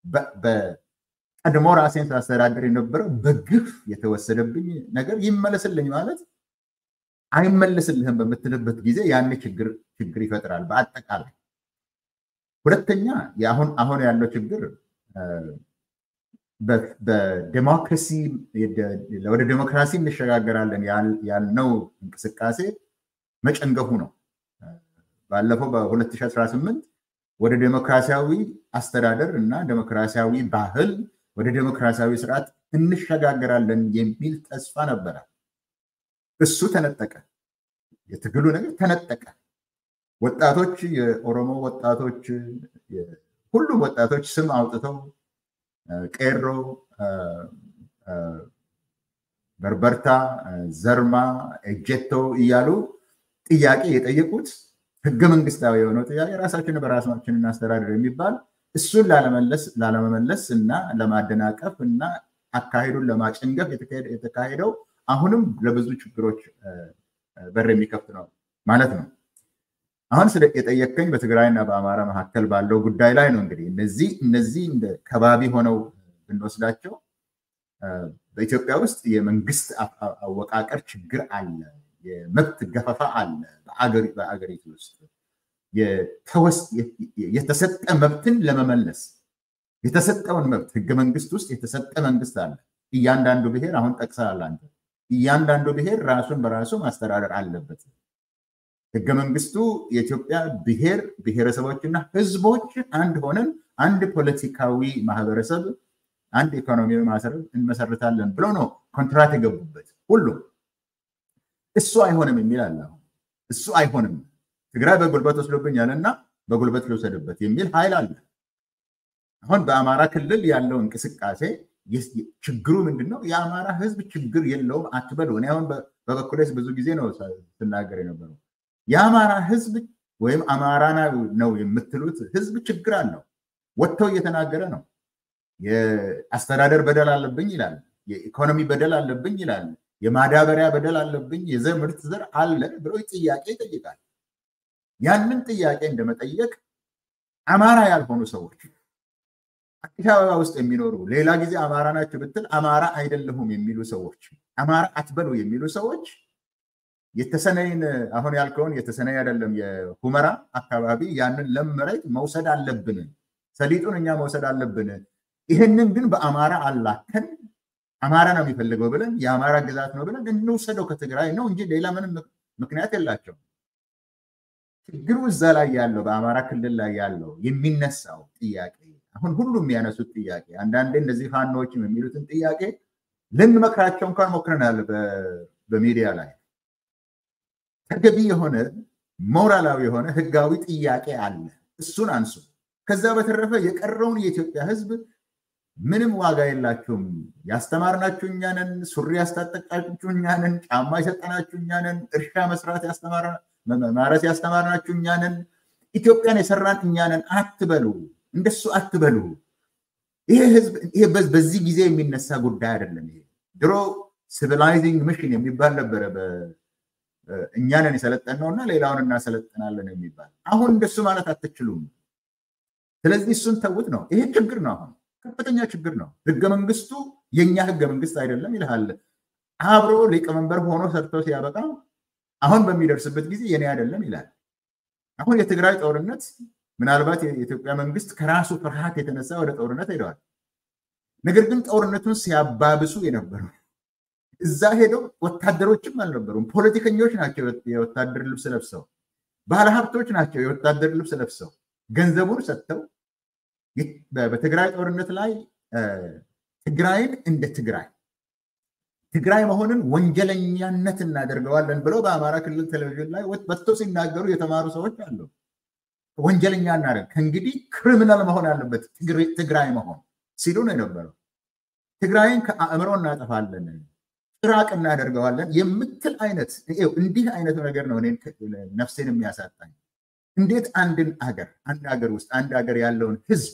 በቀድሞ ራሴን ሳስተዳደር የነበረው በግፍ የተወሰደብኝ ነገር ይመለስልኝ ማለት አይመለስልህም በምትልበት ጊዜ ያን ችግር ችግር ይፈጥራል። በአጠቃላይ ሁለተኛ አሁን ያለው ችግር በዴሞክራሲ ወደ ዴሞክራሲ እንሸጋገራለን ያልነው እንቅስቃሴ መጨንገፉ ነው። ባለፈው በ2018 ወደ ዴሞክራሲያዊ አስተዳደር እና ዴሞክራሲያዊ ባህል ወደ ዴሞክራሲያዊ ስርዓት እንሸጋገራለን የሚል ተስፋ ነበረ። እሱ ተነጠቀ። የትግሉ ነገር ተነጠቀ። ወጣቶች፣ የኦሮሞ ወጣቶች፣ ሁሉም ወጣቶች ስም አውጥተው ቄሮ፣ በርበርታ፣ ዘርማ፣ ኤጀቶ እያሉ ጥያቄ የጠየቁት ህገ መንግስታዊ የሆነው ጥያቄ ራሳችንን በራሳችን እናስተዳደር የሚባል እሱን ላለመመለስ እና ለማደናቀፍ እና አካሄዱን ለማጨንገፍ የተካሄደው አሁንም ለብዙ ችግሮች በር የሚከፍት ነው ማለት ነው። አሁን ስለ የጠየቀኝ በትግራይና በአማራ መካከል ባለው ጉዳይ ላይ ነው። እንግዲህ እነዚህ እነዚህ እንደ ከባቢ ሆነው ብንወስዳቸው በኢትዮጵያ ውስጥ የመንግስት አወቃቀር ችግር አለ፣ የመብት ገፈፋ አለ በአገሪቱ ውስጥ የተሰጠ መብትን ለመመለስ የተሰጠውን መብት ህገ መንግስት ውስጥ የተሰጠ መንግስት አለ። እያንዳንዱ ብሔር አሁን ጠቅሰሃል አንተ፣ እያንዳንዱ ብሔር ራሱን በራሱ ማስተዳደር አለበት። ህገ መንግስቱ የኢትዮጵያ ብሔር ብሔረሰቦችና ህዝቦች አንድ ሆነን አንድ ፖለቲካዊ ማህበረሰብ፣ አንድ ኢኮኖሚያዊ ማህበረሰብ እንመሰርታለን ብሎ ነው ኮንትራት የገቡበት ሁሉም። እሱ አይሆንም የሚል አለ። እሱ አይሆንም ትግራይ በጉልበት ወስዶብኛል እና በጉልበት ልውሰድበት የሚል ኃይል አለ። አሁን በአማራ ክልል ያለው እንቅስቃሴ ችግሩ ምንድን ነው? የአማራ ህዝብ ችግር የለውም አትበሉ። እኔ አሁን በበኩሌ ብዙ ጊዜ ነው ስናገር የነበረው የአማራ ህዝብ ወይም አማራ ነው የምትሉት ህዝብ ችግር አለው። ወጥተው እየተናገረ ነው። የአስተዳደር በደል አለብኝ ይላል። የኢኮኖሚ በደል አለብኝ ይላል። የማዳበሪያ በደል አለብኝ፣ የዘር ምርት ዘር አለ ብሎ ጥያቄ ይጠይቃል። ያንን ጥያቄ እንደመጠየቅ አማራ ያልሆኑ ሰዎች አዲስ አበባ ውስጥ የሚኖሩ ሌላ ጊዜ አማራ ናቸው ብትል አማራ አይደለሁም የሚሉ ሰዎች አማራ አትበሉ የሚሉ ሰዎች የተሰነይን አሁን ያልከውን የተሰነይ አይደለም የሁመራ አካባቢ ያንን ለም መሬት መውሰድ አለብን፣ ሰሊጡን እኛ መውሰድ አለብን። ይህንን ግን በአማራ አላከን አማራ ነው የሚፈልገው ብለን የአማራ ግዛት ነው ብለን እንውሰደው ከትግራይ ነው እንጂ ሌላ ምንም ምክንያት የላቸው። ችግሩ እዛ ላይ ያለው በአማራ ክልል ላይ ያለው የሚነሳው ጥያቄ አሁን ሁሉም የሚያነሱት ጥያቄ አንዳንዴ እነዚህ ፋኖዎችም የሚሉትን ጥያቄ ልንመክራቸው እንኳን ሞክረናል በሚዲያ ላይ ተገቢ የሆነ ሞራላዊ የሆነ ህጋዊ ጥያቄ አለ። እሱን አንሱ። ከዛ በተረፈ የቀረውን የኢትዮጵያ ህዝብ ምንም ዋጋ የላችሁም፣ ያስተማርናችሁ እኛንን፣ ሱሪ ያስታጠቃችሁ እኛንን፣ ጫማ የሰጠናችሁ እኛንን፣ እርሻ መስራት ማረስ ያስተማርናችሁ እኛንን፣ ኢትዮጵያን የሰራን እኛንን አትበሉ፣ እንደሱ አትበሉ። ይሄ ህዝብ ይሄ በዚህ ጊዜ የሚነሳ ጉዳይ አይደለም። ይሄ ድሮ ሲቪላይዚንግ ሚሽን የሚባል ነበረ እኛንን የሰለጠነው እና ሌላውን እናሰለጥናለን የሚባል አሁን እንደሱ ማለት አትችሉም። ስለዚህ እሱን ተውት ነው። ይሄ ችግር ነው። አሁን ከፍተኛ ችግር ነው። ህገ መንግስቱ የእኛ ህገ መንግስት አይደለም ይልሃል። አብሮ ሊቀመንበር ሆኖ ሰርቶ ሲያበቃ አሁን በሚደርስበት ጊዜ የኔ አይደለም ይላል። አሁን የትግራይ ጦርነት ምናልባት የኢትዮጵያ መንግስት ከራሱ ፍርሃት የተነሳ ወደ ጦርነት ሄደዋል። ነገር ግን ጦርነቱን ሲያባብሱ የነበሩ እዛ ሄደው ወታደሮችም አልነበሩም። ፖለቲከኞች ናቸው የወታደር ልብስ ለብሰው፣ ባለሀብቶች ናቸው የወታደር ልብስ ለብሰው ገንዘቡን ሰጥተው በትግራይ ጦርነት ላይ ትግራይን እንደ ትግራይ ትግራይ መሆንን ወንጀለኛነት እናደርገዋለን ብለው በአማራ ክልል ቴሌቪዥን ላይ ወጥተው ሲናገሩ የተማሩ ሰዎች አሉ። ወንጀለኛ እናደርግ ከእንግዲህ ክሪሚናል መሆን አለበት ትግራይ መሆን ሲሉ ነው የነበረው። ትግራይን ከአእምሮ እናጠፋለን ጭራቅ እናደርገዋለን የምትል አይነት እንዲህ አይነቱ ነገር ነው እኔን ነፍሴን የሚያሳጣኝ። እንዴት አንድን አገር አንድ ሀገር ውስጥ አንድ ሀገር ያለውን ህዝብ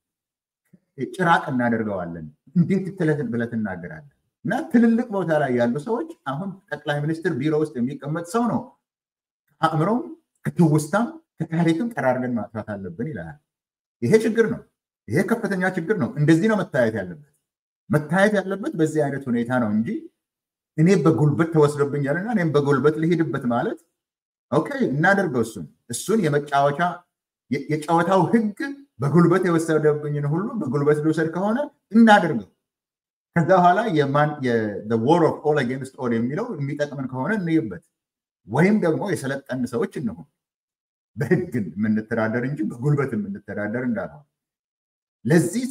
ጭራቅ እናደርገዋለን እንዴት ብለህ ትናገራለህ? እና ትልልቅ ቦታ ላይ ያሉ ሰዎች አሁን ጠቅላይ ሚኒስትር ቢሮ ውስጥ የሚቀመጥ ሰው ነው ከአእምሮም ከትውስታም ከታሪክም ጠራርገን ማጥፋት አለብን ይላል። ይሄ ችግር ነው። ይሄ ከፍተኛ ችግር ነው። እንደዚህ ነው መታየት ያለበት። መታየት ያለበት በዚህ አይነት ሁኔታ ነው እንጂ እኔ በጉልበት ተወስዶብኛልና እኔም በጉልበት ልሄድበት ማለት ኦኬ፣ እናደርገው። እሱን እሱን የመጫወቻ የጨዋታው ህግ በጉልበት የወሰደብኝን ሁሉ በጉልበት ልውሰድ ከሆነ እናደርገው። ከዛ በኋላ ወር ኦፍ ኦል አጌንስት ኦል የሚለው የሚጠቅምን ከሆነ እንይበት፣ ወይም ደግሞ የሰለጠን ሰዎች እንሁን በህግ የምንተዳደር እንጂ በጉልበት የምንተዳደር እንዳልሆን ለዚህ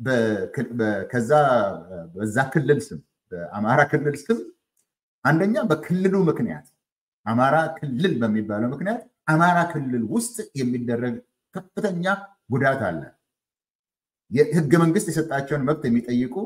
ከዛ በዛ ክልል ስም በአማራ ክልል ስም አንደኛ በክልሉ ምክንያት አማራ ክልል በሚባለው ምክንያት አማራ ክልል ውስጥ የሚደረግ ከፍተኛ ጉዳት አለ። የህገ መንግስት የሰጣቸውን መብት የሚጠይቁ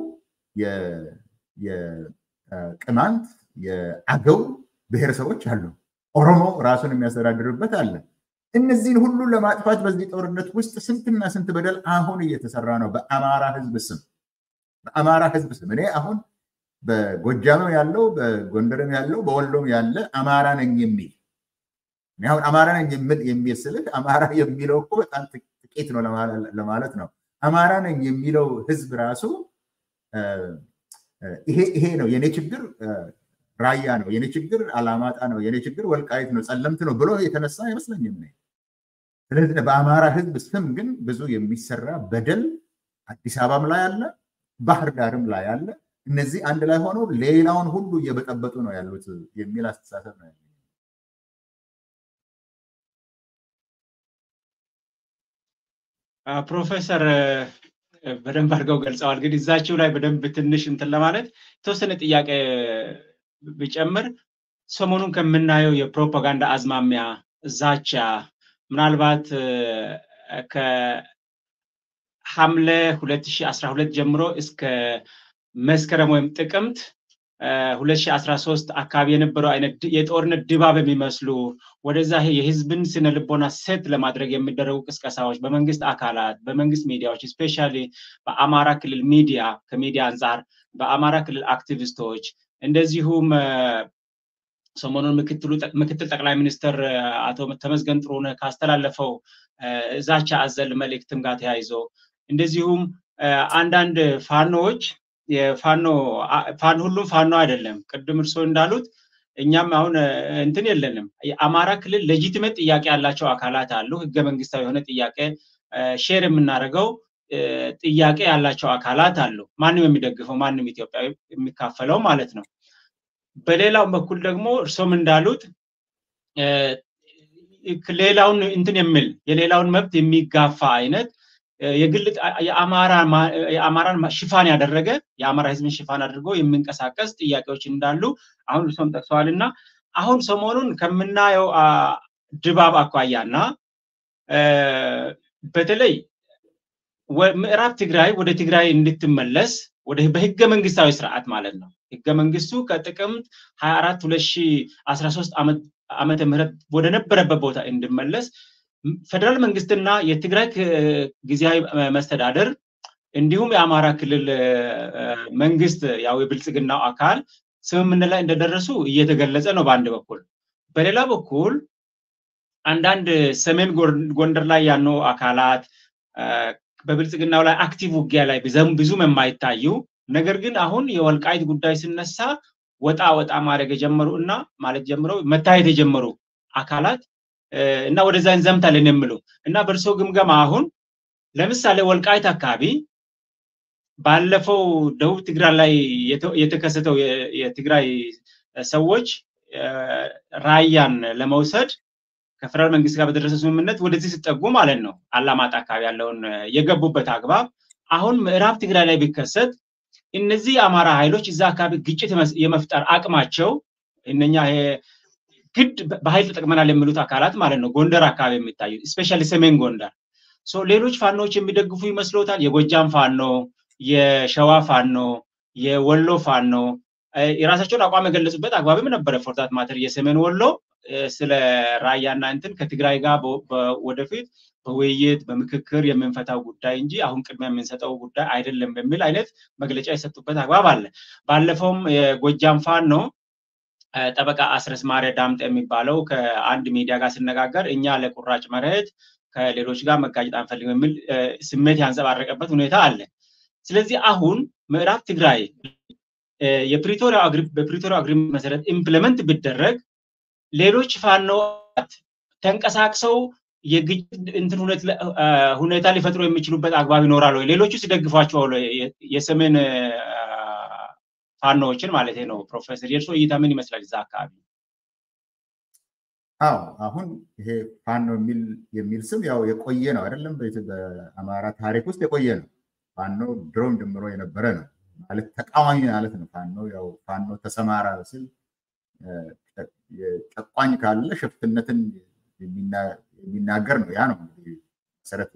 የቅማንት የአገው ብሔረሰቦች አሉ። ኦሮሞ ራሱን የሚያስተዳድርበት አለ። እነዚህን ሁሉ ለማጥፋት በዚህ ጦርነት ውስጥ ስንትና ስንት በደል አሁን እየተሰራ ነው። በአማራ ህዝብ ስም በአማራ ህዝብ ስም እኔ አሁን በጎጃምም ያለው በጎንደርም ያለው በወሎም ያለ አማራ ነኝ የሚል አሁን አማራ ነኝ የሚል ስልህ አማራ የሚለው እኮ በጣም ጥቂት ነው ለማለት ነው። አማራ ነኝ የሚለው ህዝብ ራሱ ይሄ ነው የኔ ችግር ራያ ነው፣ የኔ ችግር አላማጣ ነው፣ የኔ ችግር ወልቃይት ነው፣ ጸለምት ነው ብሎ የተነሳ አይመስለኝም። ስለዚህ በአማራ ህዝብ ስም ግን ብዙ የሚሰራ በደል አዲስ አበባም ላይ አለ፣ ባህር ዳርም ላይ አለ። እነዚህ አንድ ላይ ሆነው ሌላውን ሁሉ እየበጠበጡ ነው ያሉት የሚል አስተሳሰብ ነው ያለ። ፕሮፌሰር በደንብ አድርገው ገልጸዋል። ግን እዛቸው ላይ በደንብ ትንሽ እንትን ለማለት የተወሰነ ጥያቄ ብጨምር ሰሞኑን ከምናየው የፕሮፓጋንዳ አዝማሚያ ዛቻ ምናልባት ከሐምሌ 2012 ጀምሮ እስከ መስከረም ወይም ጥቅምት 2013 አካባቢ የነበረው አይነት የጦርነት ድባብ የሚመስሉ ወደዛ የህዝብን ስነ ልቦና ሴት ለማድረግ የሚደረጉ ቅስቀሳዎች በመንግስት አካላት በመንግስት ሚዲያዎች ስፔሻሊ በአማራ ክልል ሚዲያ ከሚዲያ አንጻር በአማራ ክልል አክቲቪስቶች እንደዚሁም ሰሞኑን ምክትል ጠቅላይ ሚኒስትር አቶ ተመስገን ጥሩነህ ካስተላለፈው ዛቻ አዘል መልእክትም ጋር ተያይዞ እንደዚሁም አንዳንድ ፋኖዎች የፋኖ ሁሉም ፋኖ አይደለም። ቅድም እርስዎ እንዳሉት እኛም አሁን እንትን የለንም። የአማራ ክልል ሌጂቲሜት ጥያቄ ያላቸው አካላት አሉ። ህገ መንግስታዊ የሆነ ጥያቄ ሼር የምናደርገው ጥያቄ ያላቸው አካላት አሉ። ማንም የሚደግፈው ማንም ኢትዮጵያዊ የሚካፈለው ማለት ነው። በሌላው በኩል ደግሞ እርሶም እንዳሉት ሌላውን እንትን የሚል የሌላውን መብት የሚጋፋ አይነት የግል የአማራን ሽፋን ያደረገ የአማራ ህዝብን ሽፋን አድርጎ የሚንቀሳቀስ ጥያቄዎች እንዳሉ አሁን እርሶም ጠቅሰዋል እና አሁን ሰሞኑን ከምናየው ድባብ አኳያ እና በተለይ ምዕራብ ትግራይ ወደ ትግራይ እንድትመለስ ወደ በህገ መንግስታዊ ስርዓት ማለት ነው። ህገ መንግስቱ ከጥቅምት 24 2013 ዓመተ ምህረት ወደ ነበረበት ቦታ እንዲመለስ ፌደራል መንግስትና የትግራይ ጊዜያዊ መስተዳደር እንዲሁም የአማራ ክልል መንግስት ያው የብልጽግናው አካል ስምምነት ላይ እንደደረሱ እየተገለጸ ነው በአንድ በኩል። በሌላ በኩል አንዳንድ ሰሜን ጎንደር ላይ ያሉ አካላት በብልጽግናው ላይ አክቲቭ ውጊያ ላይ ብዙም የማይታዩ ነገር ግን አሁን የወልቃይት ጉዳይ ሲነሳ ወጣ ወጣ ማድረግ የጀመሩ እና ማለት ጀምረው መታየት የጀመሩ አካላት እና ወደዛ እንዘምታለን የሚሉ እና በእርሶ ግምገማ አሁን ለምሳሌ ወልቃይት አካባቢ ባለፈው ደቡብ ትግራይ ላይ የተከሰተው የትግራይ ሰዎች ራያን ለመውሰድ ከፌደራል መንግስት ጋር በደረሰ ስምምነት ወደዚህ ሲጠጉ ማለት ነው አላማጣ አካባቢ ያለውን የገቡበት አግባብ አሁን ምዕራብ ትግራይ ላይ ቢከሰት እነዚህ የአማራ ኃይሎች እዛ አካባቢ ግጭት የመፍጠር አቅማቸው እነኛ ግድ በኃይል ተጠቅመናል የሚሉት አካላት ማለት ነው ጎንደር አካባቢ የሚታዩ ስፔሻሊ ሰሜን ጎንደር ሌሎች ፋኖዎች የሚደግፉ ይመስሎታል? የጎጃም ፋኖ፣ የሸዋ ፋኖ፣ የወሎ ፋኖ የራሳቸውን አቋም የገለጹበት አግባብም ነበረ። ፎርታት ማተር የሰሜን ወሎ ስለ ራያና እንትን ከትግራይ ጋር ወደፊት በውይይት በምክክር የምንፈታው ጉዳይ እንጂ አሁን ቅድሚያ የምንሰጠው ጉዳይ አይደለም በሚል አይነት መግለጫ የሰጡበት አግባብ አለ። ባለፈውም የጎጃም ፋኖ ጠበቃ አስረስ ማረ ዳምጠ የሚባለው ከአንድ ሚዲያ ጋር ሲነጋገር እኛ ለቁራጭ መሬት ከሌሎች ጋር መጋጨት አንፈልግም የሚል ስሜት ያንጸባረቀበት ሁኔታ አለ። ስለዚህ አሁን ምዕራብ ትግራይ የፕሪቶሪያ አግሪመንት መሰረት ኢምፕሊመንት ቢደረግ ሌሎች ፋኖት ተንቀሳቅሰው የግጭት እንትን ሁኔታ ሊፈጥሩ የሚችሉበት አግባብ ይኖራል ወይ? ሌሎቹ ሲደግፏቸው የሰሜን ፋኖዎችን ማለት ነው። ፕሮፌሰር የእርሶ እይታ ምን ይመስላል እዛ አካባቢ? አዎ አሁን ይሄ ፋኖ የሚል ስም ያው የቆየ ነው አይደለም? በአማራ ታሪክ ውስጥ የቆየ ነው። ፋኖ ድሮም ጀምሮ የነበረ ነው ማለት ተቃዋሚ ማለት ነው። ፋኖ ያው ፋኖ ተሰማራ ስል ጨቋኝ ካለ ሽፍትነትን የሚናገር ነው። ያ ነው መሰረቱ።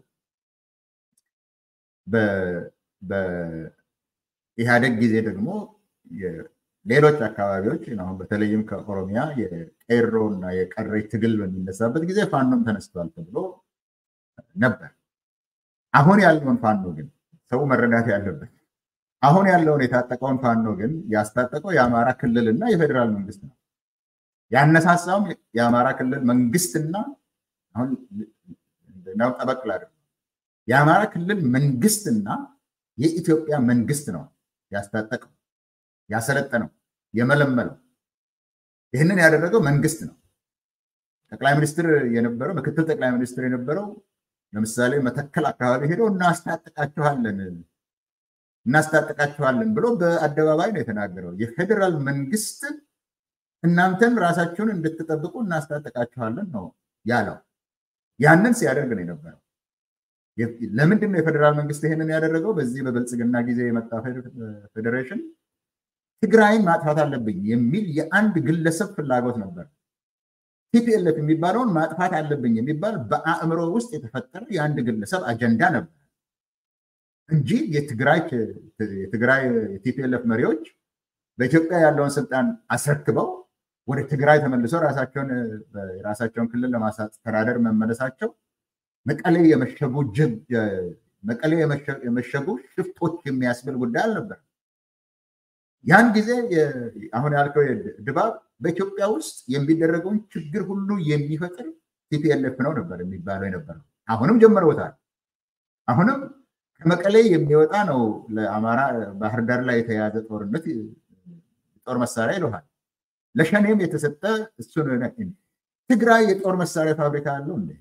በኢህአደግ ጊዜ ደግሞ ሌሎች አካባቢዎች አሁን በተለይም ከኦሮሚያ የቄሮ እና የቀረች ትግል በሚነሳበት ጊዜ ፋኖም ተነስቷል ተብሎ ነበር። አሁን ያለውን ፋኖ ግን ሰው መረዳት ያለበት አሁን ያለውን የታጠቀውን ፋኖ ግን ያስታጠቀው የአማራ ክልልና የፌዴራል መንግስት ነው። ያነሳሳውም የአማራ ክልል መንግስትና አሁን ነው ጠበቅ ላድርግ የአማራ ክልል መንግስትና የኢትዮጵያ መንግስት ነው ያስታጠቀው፣ ያሰለጠነው፣ የመለመለው። ይህንን ያደረገው መንግስት ነው። ጠቅላይ ሚኒስትር የነበረው ምክትል ጠቅላይ ሚኒስትር የነበረው ለምሳሌ መተከል አካባቢ ሄደው እናስታጥቃችኋለን እናስታጥቃችኋለን ብሎ በአደባባይ ነው የተናገረው። የፌዴራል መንግስት እናንተን ራሳችሁን እንድትጠብቁ እናስታጥቃችኋለን ነው ያለው። ያንን ሲያደርግ ነው የነበረው። ለምንድን ነው የፌዴራል መንግስት ይሄንን ያደረገው? በዚህ በብልጽግና ጊዜ የመጣ ፌዴሬሽን ትግራይን ማጥፋት አለብኝ የሚል የአንድ ግለሰብ ፍላጎት ነበር። ቲፒኤልኤፍ የሚባለውን ማጥፋት አለብኝ የሚባል በአእምሮ ውስጥ የተፈጠረ የአንድ ግለሰብ አጀንዳ ነበር እንጂ የትግራይ የቲፒኤልኤፍ መሪዎች በኢትዮጵያ ያለውን ስልጣን አስረክበው ወደ ትግራይ ተመልሰው ራሳቸውን የራሳቸውን ክልል ለማስተዳደር መመለሳቸው መቀሌ የመሸጉ መቀሌ የመሸጉ ሽፍቶች የሚያስብል ጉዳይ አልነበረም። ያን ጊዜ አሁን ያልከው ድባብ በኢትዮጵያ ውስጥ የሚደረገውን ችግር ሁሉ የሚፈጥር ቲፒኤልኤፍ ነው ነበር የሚባለው የነበረው። አሁንም ጀምረውታል። አሁንም ከመቀሌ የሚወጣ ነው ለአማራ ባህር ዳር ላይ የተያዘ ጦርነት ጦር መሳሪያ ይለሃል። ለሸኔም የተሰጠ እሱ ትግራይ የጦር መሳሪያ ፋብሪካ አለው እንዴ?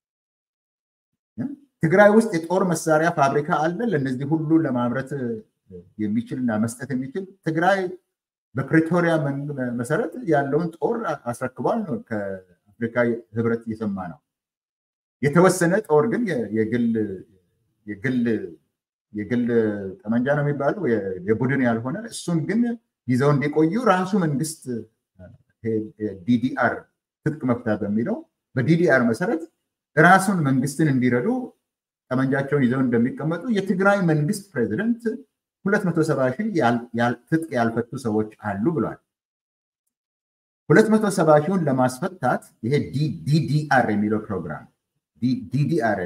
ትግራይ ውስጥ የጦር መሳሪያ ፋብሪካ አለ? ለእነዚህ ሁሉ ለማምረት የሚችል እና መስጠት የሚችል ትግራይ በፕሪቶሪያ መሰረት ያለውን ጦር አስረክቧል ነው ከአፍሪካ ህብረት እየሰማ ነው። የተወሰነ ጦር ግን የግል ጠመንጃ ነው የሚባለው የቡድን ያልሆነ እሱን ግን ይዘው እንዲቆዩ ራሱ መንግስት ዲዲአር ትጥቅ መፍታት በሚለው በዲዲአር መሰረት ራሱን መንግስትን እንዲረዱ ጠመንጃቸውን ይዘው እንደሚቀመጡ የትግራይ መንግስት ፕሬዚደንት ሁለት መቶ ሰባ ሺህ ትጥቅ ያልፈቱ ሰዎች አሉ ብሏል። ሁለት መቶ ሰባ ሺውን ለማስፈታት ይሄ ዲዲአር የሚለው ፕሮግራም ዲዲአር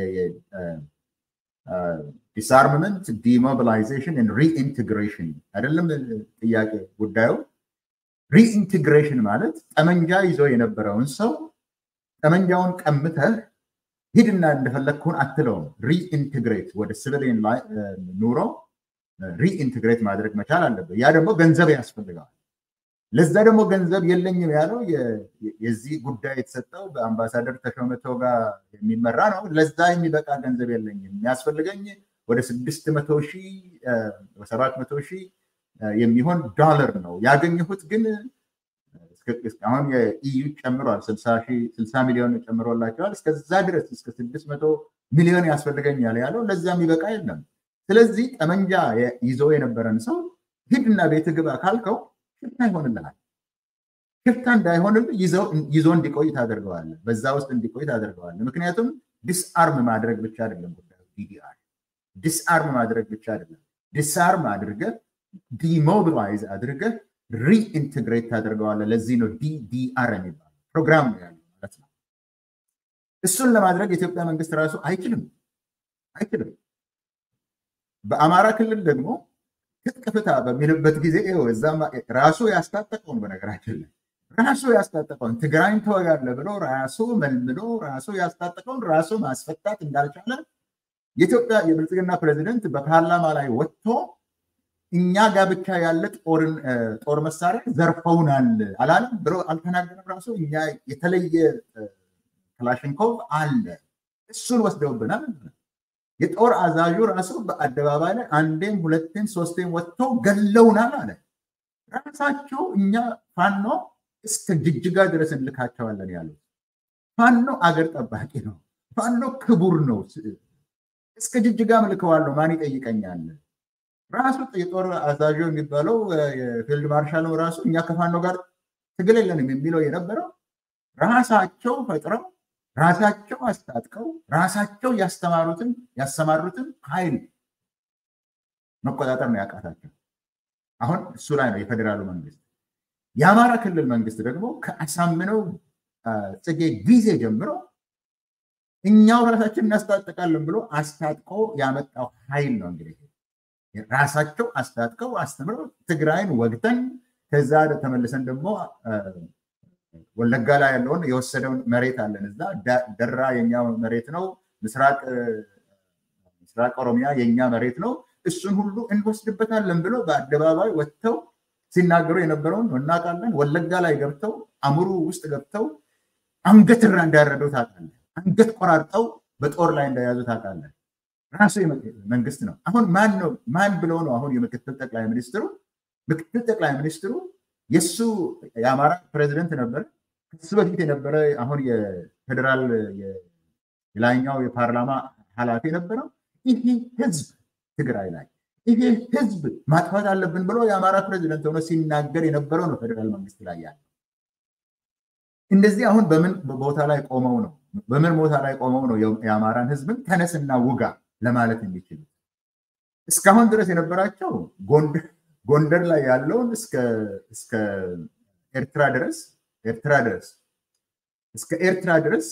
ዲስአርምመንት ዲሞቢላይዜሽን ሪኢንቴግሬሽን አይደለም ጥያቄ ጉዳዩ። ሪኢንቴግሬሽን ማለት ጠመንጃ ይዞ የነበረውን ሰው ጠመንጃውን ቀምተህ ሂድና እንደፈለግኩን አትለውም። ሪኢንቴግሬት ወደ ሲቪሊየን ኑሮ ሪኢንቴግሬት ማድረግ መቻል አለበት። ያ ደግሞ ገንዘብ ያስፈልገዋል። ለዛ ደግሞ ገንዘብ የለኝም ያለው የዚህ ጉዳይ የተሰጠው በአምባሳደር ተሾመ ቶጋ የሚመራ ነው። ለዛ የሚበቃ ገንዘብ የለኝም የሚያስፈልገኝ ወደ ስድስት መቶ ሺህ ሰባት መቶ ሺህ የሚሆን ዶላር ነው ያገኘሁት። ግን አሁን የኢዩ ጨምሯል፣ ስልሳ ሚሊዮን ጨምሮላቸዋል። እስከዛ ድረስ እስከ ስድስት መቶ ሚሊዮን ያስፈልገኛል ያለው ለዛ የሚበቃ የለም። ስለዚህ ጠመንጃ ይዞ የነበረን ሰው ሂድና ቤት ግባ ካልከው ሽፍታ ይሆንልሃል። ሽፍታ እንዳይሆንል ይዞ እንዲቆይ ታደርገዋለህ። በዛ ውስጥ እንዲቆይ ታደርገዋለህ። ምክንያቱም ዲስአርም ማድረግ ብቻ አይደለም ጉዳዩ ዲዲአር ዲስአርም ማድረግ ብቻ አይደለም። ዲስአርም አድርገህ ዲሞቢላይዝ አድርገህ ሪኢንቴግሬት ታደርገዋለህ። ለዚህ ነው ዲዲአር የሚባለው ፕሮግራም ነው ያለው ማለት ነው። እሱን ለማድረግ የኢትዮጵያ መንግስት ራሱ አይችልም አይችልም። በአማራ ክልል ደግሞ ትጥቅ ፍታ በሚልበት ጊዜ ራሱ ያስታጠቀውን በነገራችን ላይ ራሱ ያስታጠቀውን ትግራይን ተወጋለ ብሎ ራሱ መልምሎ ራሱ ያስታጠቀውን ራሱ ማስፈታት እንዳልቻለ የኢትዮጵያ የብልጽግና ፕሬዚደንት በፓርላማ ላይ ወጥቶ እኛ ጋር ብቻ ያለ ጦር መሳሪያ ዘርፈውናል አላለም ብሎ አልተናገረም። ራሱ እኛ የተለየ ክላሽንኮቭ አለ እሱን ወስደውብናል። የጦር አዛዡ ራሱ በአደባባይ ላይ አንዴም ሁለቴም ሶስቴም ወጥቶ ገለውናል አለ። ራሳቸው እኛ ፋኖ እስከ ጅጅጋ ድረስ እንልካቸዋለን ያሉት። ፋኖ አገር ጠባቂ ነው። ፋኖ ክቡር ነው። እስከ ጅጅጋ ምልከዋለሁ፣ ማን ይጠይቀኛል? ራሱ የጦር አዛዡ የሚባለው የፊልድ ማርሻል ራሱ እኛ ከፋኖ ጋር ትግል የለንም የሚለው የነበረው ራሳቸው ፈጥረው ራሳቸው አስታጥቀው ራሳቸው ያስተማሩትን ያሰማሩትን ኃይል መቆጣጠር ነው ያቃታቸው። አሁን እሱ ላይ ነው የፌዴራሉ መንግስት። የአማራ ክልል መንግስት ደግሞ ከአሳምነው ጽጌ ጊዜ ጀምሮ እኛው ራሳችን እናስታጥቃለን ብሎ አስታጥቆ ያመጣው ኃይል ነው እንግዲህ ራሳቸው አስታጥቀው አስተምረው ትግራይን ወግተን ከዛ ተመልሰን ደግሞ ወለጋ ላይ ያለውን የወሰደውን መሬት አለን። እዛ ደራ የኛ መሬት ነው፣ ምስራቅ ኦሮሚያ የኛ መሬት ነው፣ እሱን ሁሉ እንወስድበታለን ብሎ በአደባባይ ወጥተው ሲናገሩ የነበረውን እናውቃለን። ወለጋ ላይ ገብተው አሙሩ ውስጥ ገብተው አንገት ራ እንዳረደው ታውቃለህ። አንገት ቆራርጠው በጦር ላይ እንደያዙ ታውቃለህ። ራሱ መንግስት ነው። አሁን ማን ነው ማን ብለው ነው አሁን የምክትል ጠቅላይ ሚኒስትሩ ምክትል ጠቅላይ ሚኒስትሩ የእሱ የአማራ ፕሬዚደንት ነበረ። ከሱ በፊት የነበረ አሁን የፌዴራል የላይኛው የፓርላማ ኃላፊ የነበረው ይህ ህዝብ ትግራይ ላይ ይሄ ህዝብ ማጥፋት አለብን ብሎ የአማራ ፕሬዚደንት ሆኖ ሲናገር የነበረው ነው ፌዴራል መንግስት ላይ ያለ። እንደዚህ አሁን በምን ቦታ ላይ ቆመው ነው በምን ቦታ ላይ ቆመው ነው የአማራን ህዝብን ተነስና ውጋ ለማለት የሚችሉት? እስካሁን ድረስ የነበራቸው ጎንደር ላይ ያለውን እስከ ኤርትራ ድረስ ኤርትራ ድረስ እስከ ኤርትራ ድረስ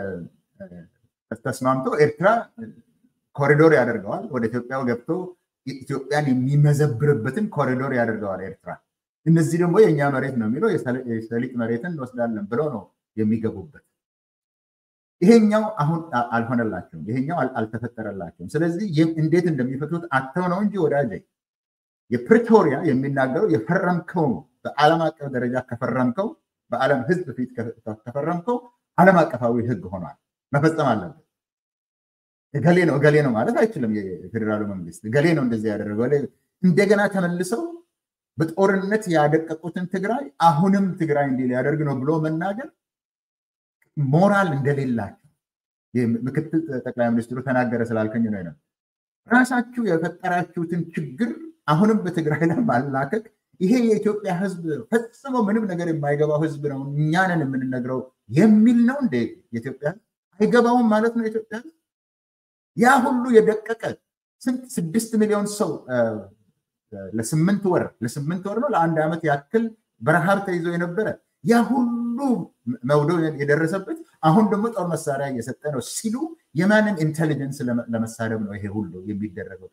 ተስማምቶ ኤርትራ ኮሪዶር ያደርገዋል። ወደ ኢትዮጵያ ገብቶ ኢትዮጵያን የሚመዘብርበትን ኮሪዶር ያደርገዋል ኤርትራ። እነዚህ ደግሞ የእኛ መሬት ነው የሚለው የሰሊጥ መሬትን እንወስዳለን ብለው ነው የሚገቡበት። ይሄኛው አሁን አልሆነላቸውም። ይሄኛው አልተፈጠረላቸውም። ስለዚህ እንዴት እንደሚፈቱት አተው ነው እንጂ ወዳጄ የፕሪቶሪያ የሚናገረው የፈረምከው በዓለም አቀፍ ደረጃ ከፈረምከው በዓለም ህዝብ ፊት ከፈረምከው ዓለም አቀፋዊ ህግ ሆኗል። መፈጸም አለበት። እገሌ ነው እገሌ ነው ማለት አይችልም። የፌዴራሉ መንግስት እገሌ ነው እንደዚህ ያደረገው እንደገና ተመልሰው በጦርነት ያደቀቁትን ትግራይ አሁንም ትግራይ እንዲህ ሊያደርግ ነው ብሎ መናገር ሞራል እንደሌላቸው ምክትል ጠቅላይ ሚኒስትሩ ተናገረ ስላልከኝ ነው ነው ራሳችሁ የፈጠራችሁትን ችግር አሁንም በትግራይ ላይ ማላከክ ይሄ የኢትዮጵያ ህዝብ ፈጽሞ ምንም ነገር የማይገባው ህዝብ ነው፣ እኛንን የምንነግረው የሚል ነው እንደ የኢትዮጵያ ህዝብ አይገባውም ማለት ነው። የኢትዮጵያ ህዝብ ያ ሁሉ የደቀቀ ስንት ስድስት ሚሊዮን ሰው ለስምንት ወር ለስምንት ወር ነው ለአንድ ዓመት ያክል በረሃብ ተይዞ የነበረ ያ ሁሉ መውደው የደረሰበት አሁን ደግሞ ጦር መሳሪያ እየሰጠ ነው ሲሉ የማንን ኢንቴሊጀንስ ለመሳደብ ነው ይሄ ሁሉ የሚደረገው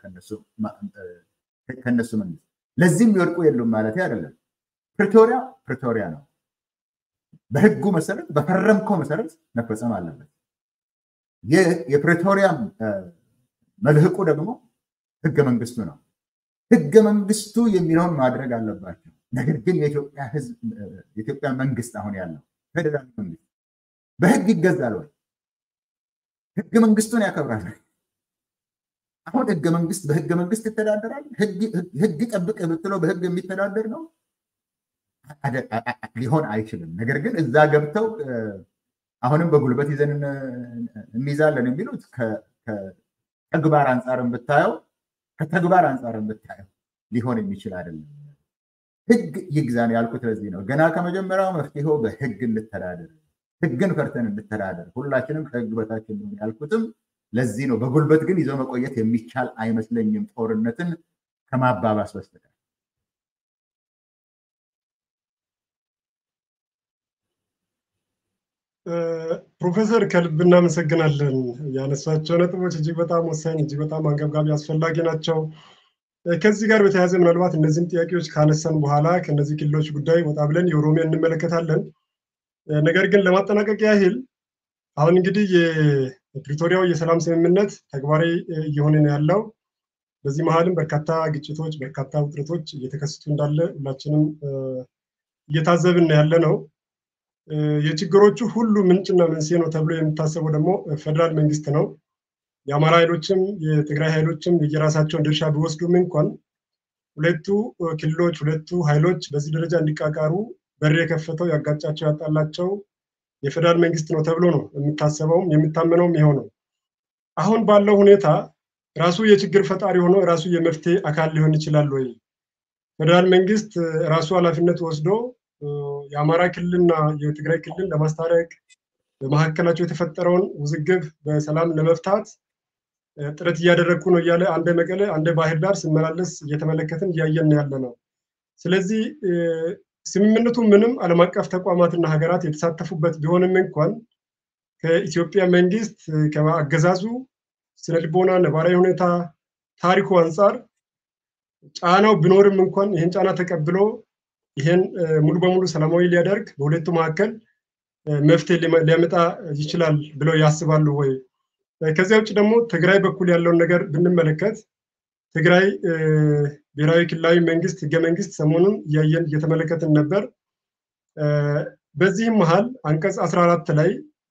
ከነሱ መንግስት? ለዚህ የሚወድቁ የሉም ማለት አይደለም። ፕሪቶሪያ ፕሪቶሪያ ነው። በህጉ መሰረት በፈረምከው መሰረት መፈጸም አለበት። የፕሪቶሪያ መልህቁ ደግሞ ህገ መንግስቱ ነው። ህገ መንግስቱ የሚለውን ማድረግ አለባቸው። ነገር ግን የኢትዮጵያ መንግስት አሁን ያለው ፌዴራል መንግስት በህግ ይገዛል ወይ? ህገ መንግስቱን ያከብራል? አሁን ህገ መንግስት በህገ መንግስት ይተዳደራል? ህግ ጠብቅ ብትለው በህግ የሚተዳደር ነው? ሊሆን አይችልም። ነገር ግን እዛ ገብተው አሁንም በጉልበት ይዘን እንይዛለን የሚሉት ከተግባር አንጻርን ብታየው ከተግባር አንጻርን ብታየው ሊሆን የሚችል አይደለም። ህግ ይግዛን ያልኩት ለዚህ ነው። ገና ከመጀመሪያው መፍትሄው በህግ እንተዳደር፣ ህግን ፈርተን እንተዳደር፣ ሁላችንም ከህግ በታች እንሆን ያልኩትም ለዚህ ነው። በጉልበት ግን ይዞ መቆየት የሚቻል አይመስለኝም ጦርነትን ከማባባስ በስተቀር። ፕሮፌሰር ከልብ እናመሰግናለን። ያነሷቸው ነጥቦች እጅግ በጣም ወሳኝ፣ እጅግ በጣም አንገብጋቢ፣ አስፈላጊ ናቸው። ከዚህ ጋር በተያያዘ ምናልባት እነዚህን ጥያቄዎች ካነሳን በኋላ ከእነዚህ ክልሎች ጉዳይ ወጣ ብለን የኦሮሚያ እንመለከታለን። ነገር ግን ለማጠናቀቅ ያህል አሁን እንግዲህ የፕሪቶሪያው የሰላም ስምምነት ተግባራዊ እየሆነ ነው ያለው። በዚህ መሀልም በርካታ ግጭቶች፣ በርካታ ውጥረቶች እየተከሰቱ እንዳለ ሁላችንም እየታዘብን ያለ ነው። የችግሮቹ ሁሉ ምንጭና መንስኤ ነው ተብሎ የሚታሰበው ደግሞ ፌደራል መንግስት ነው። የአማራ ኃይሎችም የትግራይ ኃይሎችም የየራሳቸውን ድርሻ ቢወስዱም እንኳን ሁለቱ ክልሎች ሁለቱ ኃይሎች በዚህ ደረጃ እንዲቃቃሩ በር የከፈተው ያጋጫቸው ያጣላቸው የፌደራል መንግስት ነው ተብሎ ነው የሚታሰበውም የሚታመነውም ይኸው ነው። አሁን ባለው ሁኔታ ራሱ የችግር ፈጣሪ ሆኖ ራሱ የመፍትሄ አካል ሊሆን ይችላል ወይ? ፌደራል መንግስት ራሱ ኃላፊነት ወስዶ የአማራ ክልልና የትግራይ ክልል ለማስታረቅ በመካከላቸው የተፈጠረውን ውዝግብ በሰላም ለመፍታት ጥረት እያደረግኩ ነው እያለ አንደ መቀለ አንደ ባህር ዳር ስመላለስ እየተመለከትን እያየን ያለ ነው። ስለዚህ ስምምነቱ ምንም ዓለም አቀፍ ተቋማትና ሀገራት የተሳተፉበት ቢሆንም እንኳን ከኢትዮጵያ መንግስት ከአገዛዙ ስነ ልቦና፣ ነባራዊ ሁኔታ፣ ታሪኩ አንጻር ጫናው ቢኖርም እንኳን ይህን ጫና ተቀብሎ ይህን ሙሉ በሙሉ ሰላማዊ ሊያደርግ በሁለቱ መካከል መፍትሄ ሊያመጣ ይችላል ብለው ያስባሉ ወይ? ከዚያ ውጭ ደግሞ ትግራይ በኩል ያለውን ነገር ብንመለከት ትግራይ ብሔራዊ ክልላዊ መንግስት ህገ መንግስት ሰሞኑን እያየን እየተመለከትን ነበር። በዚህም መሀል አንቀጽ 14 ላይ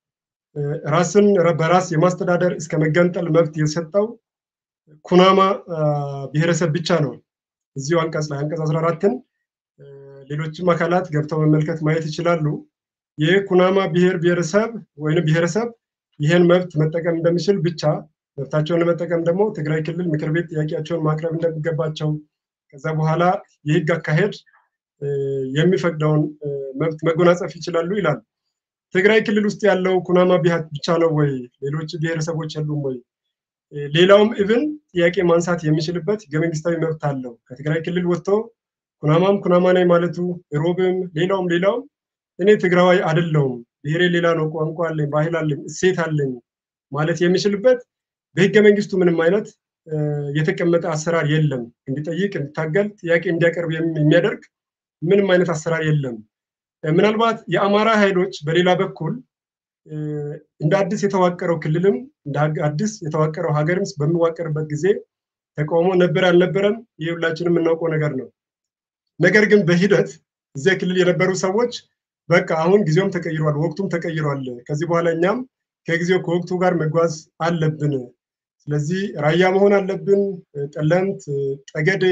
ራስን በራስ የማስተዳደር እስከ መገንጠል መብት የሰጠው ኩናማ ብሔረሰብ ብቻ ነው። እዚሁ አንቀጽ ላይ አንቀጽ 14ን ሌሎችም አካላት ገብተው መመልከት ማየት ይችላሉ። ይህ ኩናማ ብሔር ብሔረሰብ ወይም ብሔረሰብ ይህን መብት መጠቀም እንደሚችል ብቻ መብታቸውን ለመጠቀም ደግሞ ትግራይ ክልል ምክር ቤት ጥያቄያቸውን ማቅረብ እንደሚገባቸው ከዛ በኋላ የህግ አካሄድ የሚፈቅደውን መብት መጎናጸፍ ይችላሉ ይላል። ትግራይ ክልል ውስጥ ያለው ኩናማ ብቻ ነው ወይ? ሌሎች ብሔረሰቦች የሉም ወይ? ሌላውም ኢቭን ጥያቄ ማንሳት የሚችልበት ህገ መንግስታዊ መብት አለው። ከትግራይ ክልል ወጥቶ ኩናማም ኩናማ ነኝ ማለቱ ሮብም፣ ሌላውም ሌላውም እኔ ትግራዋይ አይደለሁም፣ ብሔሬ ሌላ ነው፣ ቋንቋ አለኝ፣ ባህል አለኝ፣ እሴት አለኝ ማለት የሚችልበት በህገ መንግስቱ ምንም አይነት የተቀመጠ አሰራር የለም። እንዲጠይቅ፣ እንዲታገል፣ ጥያቄ እንዲያቀርብ የሚያደርግ ምንም አይነት አሰራር የለም። ምናልባት የአማራ ኃይሎች በሌላ በኩል እንደ አዲስ የተዋቀረው ክልልም እንደ አዲስ የተዋቀረው ሀገርም በሚዋቀርበት ጊዜ ተቃውሞ ነበር አልነበረም፣ ይህ ሁላችንም የምናውቀው ነገር ነው። ነገር ግን በሂደት እዚያ ክልል የነበሩ ሰዎች በቃ አሁን ጊዜውም ተቀይሯል፣ ወቅቱም ተቀይሯል፣ ከዚህ በኋላ እኛም ከጊዜው ከወቅቱ ጋር መጓዝ አለብን፣ ስለዚህ ራያ መሆን አለብን፣ ጠለምት፣ ጠገዴ፣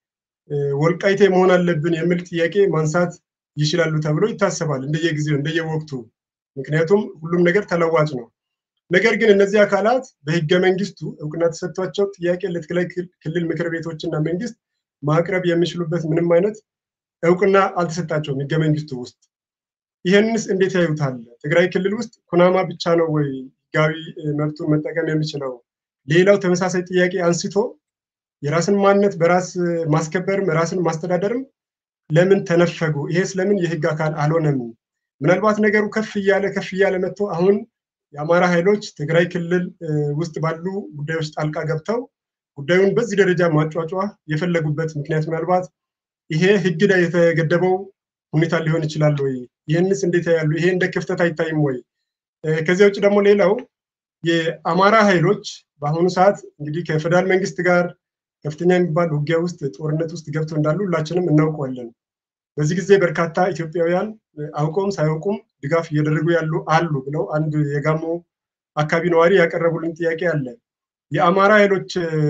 ወልቃይቴ መሆን አለብን የሚል ጥያቄ ማንሳት ይችላሉ ተብሎ ይታሰባል፣ እንደየጊዜው እንደየወቅቱ። ምክንያቱም ሁሉም ነገር ተለዋጭ ነው። ነገር ግን እነዚህ አካላት በህገ መንግስቱ እውቅና ተሰጥቷቸው ጥያቄ ለትግራይ ክልል ምክር ቤቶችና መንግስት ማቅረብ የሚችሉበት ምንም አይነት እውቅና አልተሰጣቸውም ህገ መንግስቱ ውስጥ። ይህንስ እንዴት ያዩታል? ትግራይ ክልል ውስጥ ኩናማ ብቻ ነው ወይ ህጋዊ መብቱን መጠቀም የሚችለው? ሌላው ተመሳሳይ ጥያቄ አንስቶ የራስን ማንነት በራስ ማስከበርም ራስን ማስተዳደርም ለምን ተነፈጉ? ይሄስ ለምን የህግ አካል አልሆነም? ምናልባት ነገሩ ከፍ እያለ ከፍ እያለ መጥቶ አሁን የአማራ ኃይሎች ትግራይ ክልል ውስጥ ባሉ ጉዳዮች ጣልቃ ገብተው ጉዳዩን በዚህ ደረጃ ማጫጫ የፈለጉበት ምክንያት ምናልባት ይሄ ህግ ላይ የተገደበው ሁኔታ ሊሆን ይችላል ወይ? ይህንስ እንዴት ያሉ ይሄ እንደ ክፍተት አይታይም ወይ? ከዚያ ውጭ ደግሞ ሌላው የአማራ ኃይሎች በአሁኑ ሰዓት እንግዲህ ከፌደራል መንግስት ጋር ከፍተኛ የሚባል ውጊያ ውስጥ ጦርነት ውስጥ ገብተው እንዳሉ ሁላችንም እናውቀዋለን። በዚህ ጊዜ በርካታ ኢትዮጵያውያን አውቀውም ሳያውቁም ድጋፍ እያደረጉ ያሉ አሉ ብለው አንድ የጋሞ አካባቢ ነዋሪ ያቀረቡልን ጥያቄ አለ። የአማራ ኃይሎች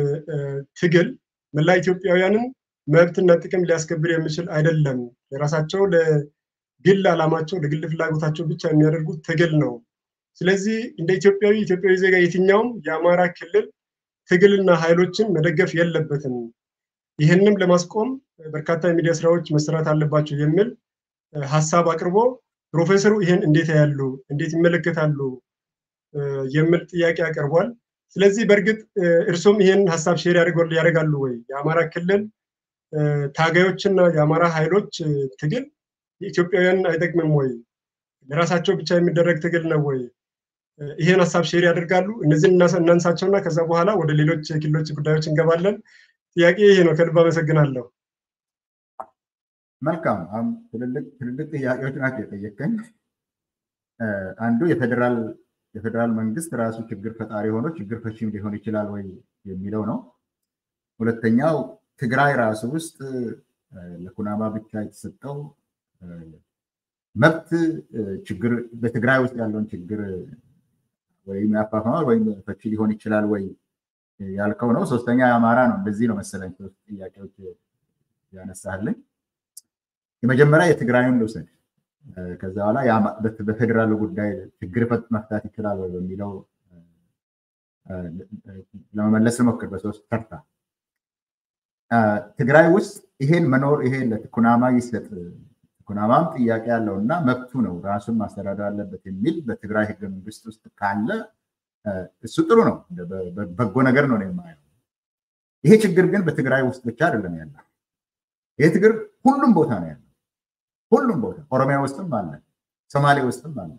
ትግል መላ ኢትዮጵያውያንን መብትና ጥቅም ሊያስከብር የሚችል አይደለም። የራሳቸው ለግል ዓላማቸው ለግል ፍላጎታቸው ብቻ የሚያደርጉት ትግል ነው። ስለዚህ እንደ ኢትዮጵያዊ ኢትዮጵያዊ ዜጋ የትኛውም የአማራ ክልል ትግልና ኃይሎችን መደገፍ የለበትም። ይህንም ለማስቆም በርካታ የሚዲያ ስራዎች መሰራት አለባቸው የሚል ሀሳብ አቅርቦ ፕሮፌሰሩ ይህን እንዴት ያሉ እንዴት ይመለከታሉ የሚል ጥያቄ አቅርቧል። ስለዚህ በእርግጥ እርሶም ይህን ሀሳብ ሼር ያደርጋሉ ወይ? የአማራ ክልል ታጋዮችና የአማራ ኃይሎች ትግል የኢትዮጵያውያንን አይጠቅምም ወይ? ለራሳቸው ብቻ የሚደረግ ትግል ነው ወይ? ይህን ሀሳብ ሼር ያደርጋሉ? እነዚህን እናንሳቸውና ከዛ በኋላ ወደ ሌሎች ክልሎች ጉዳዮች እንገባለን። ጥያቄ ይሄ ነው። ከልብ አመሰግናለሁ። መልካም። ትልልቅ ጥያቄዎች ናቸው የጠየቀኝ። አንዱ የፌዴራል የፌዴራል መንግስት ራሱ ችግር ፈጣሪ ሆኖ ችግር ፈቺም ሊሆን ይችላል ወይ የሚለው ነው። ሁለተኛው ትግራይ ራሱ ውስጥ ለኩናማ ብቻ የተሰጠው መብት ችግር በትግራይ ውስጥ ያለውን ችግር ወይም ያፋፍማል ወይም ፈቺ ሊሆን ይችላል ወይ ያልከው ነው። ሶስተኛ የአማራ ነው። እንደዚህ ነው መሰለኝ ሶስት ጥያቄዎች ያነሳልኝ። የመጀመሪያ የትግራዩን ልውሰድ። ከዛ በኋላ በፌዴራሉ ጉዳይ ችግር መፍታት ይችላል ወይ በሚለው ለመመለስ ሞክር በሶስት ተርታ ትግራይ ውስጥ ይሄን መኖር ይሄ ለኩናማ ይሰጥ ኩናማም ጥያቄ ያለው እና መብቱ ነው ራሱን ማስተዳደር አለበት የሚል በትግራይ ህገ መንግስት ውስጥ ካለ እሱ ጥሩ ነው፣ በጎ ነገር ነው የማየው። ይሄ ችግር ግን በትግራይ ውስጥ ብቻ አይደለም ያለው። ይሄ ችግር ሁሉም ቦታ ነው ያለው። ሁሉም ቦታ ኦሮሚያ ውስጥም አለ፣ ሶማሌ ውስጥም አለ።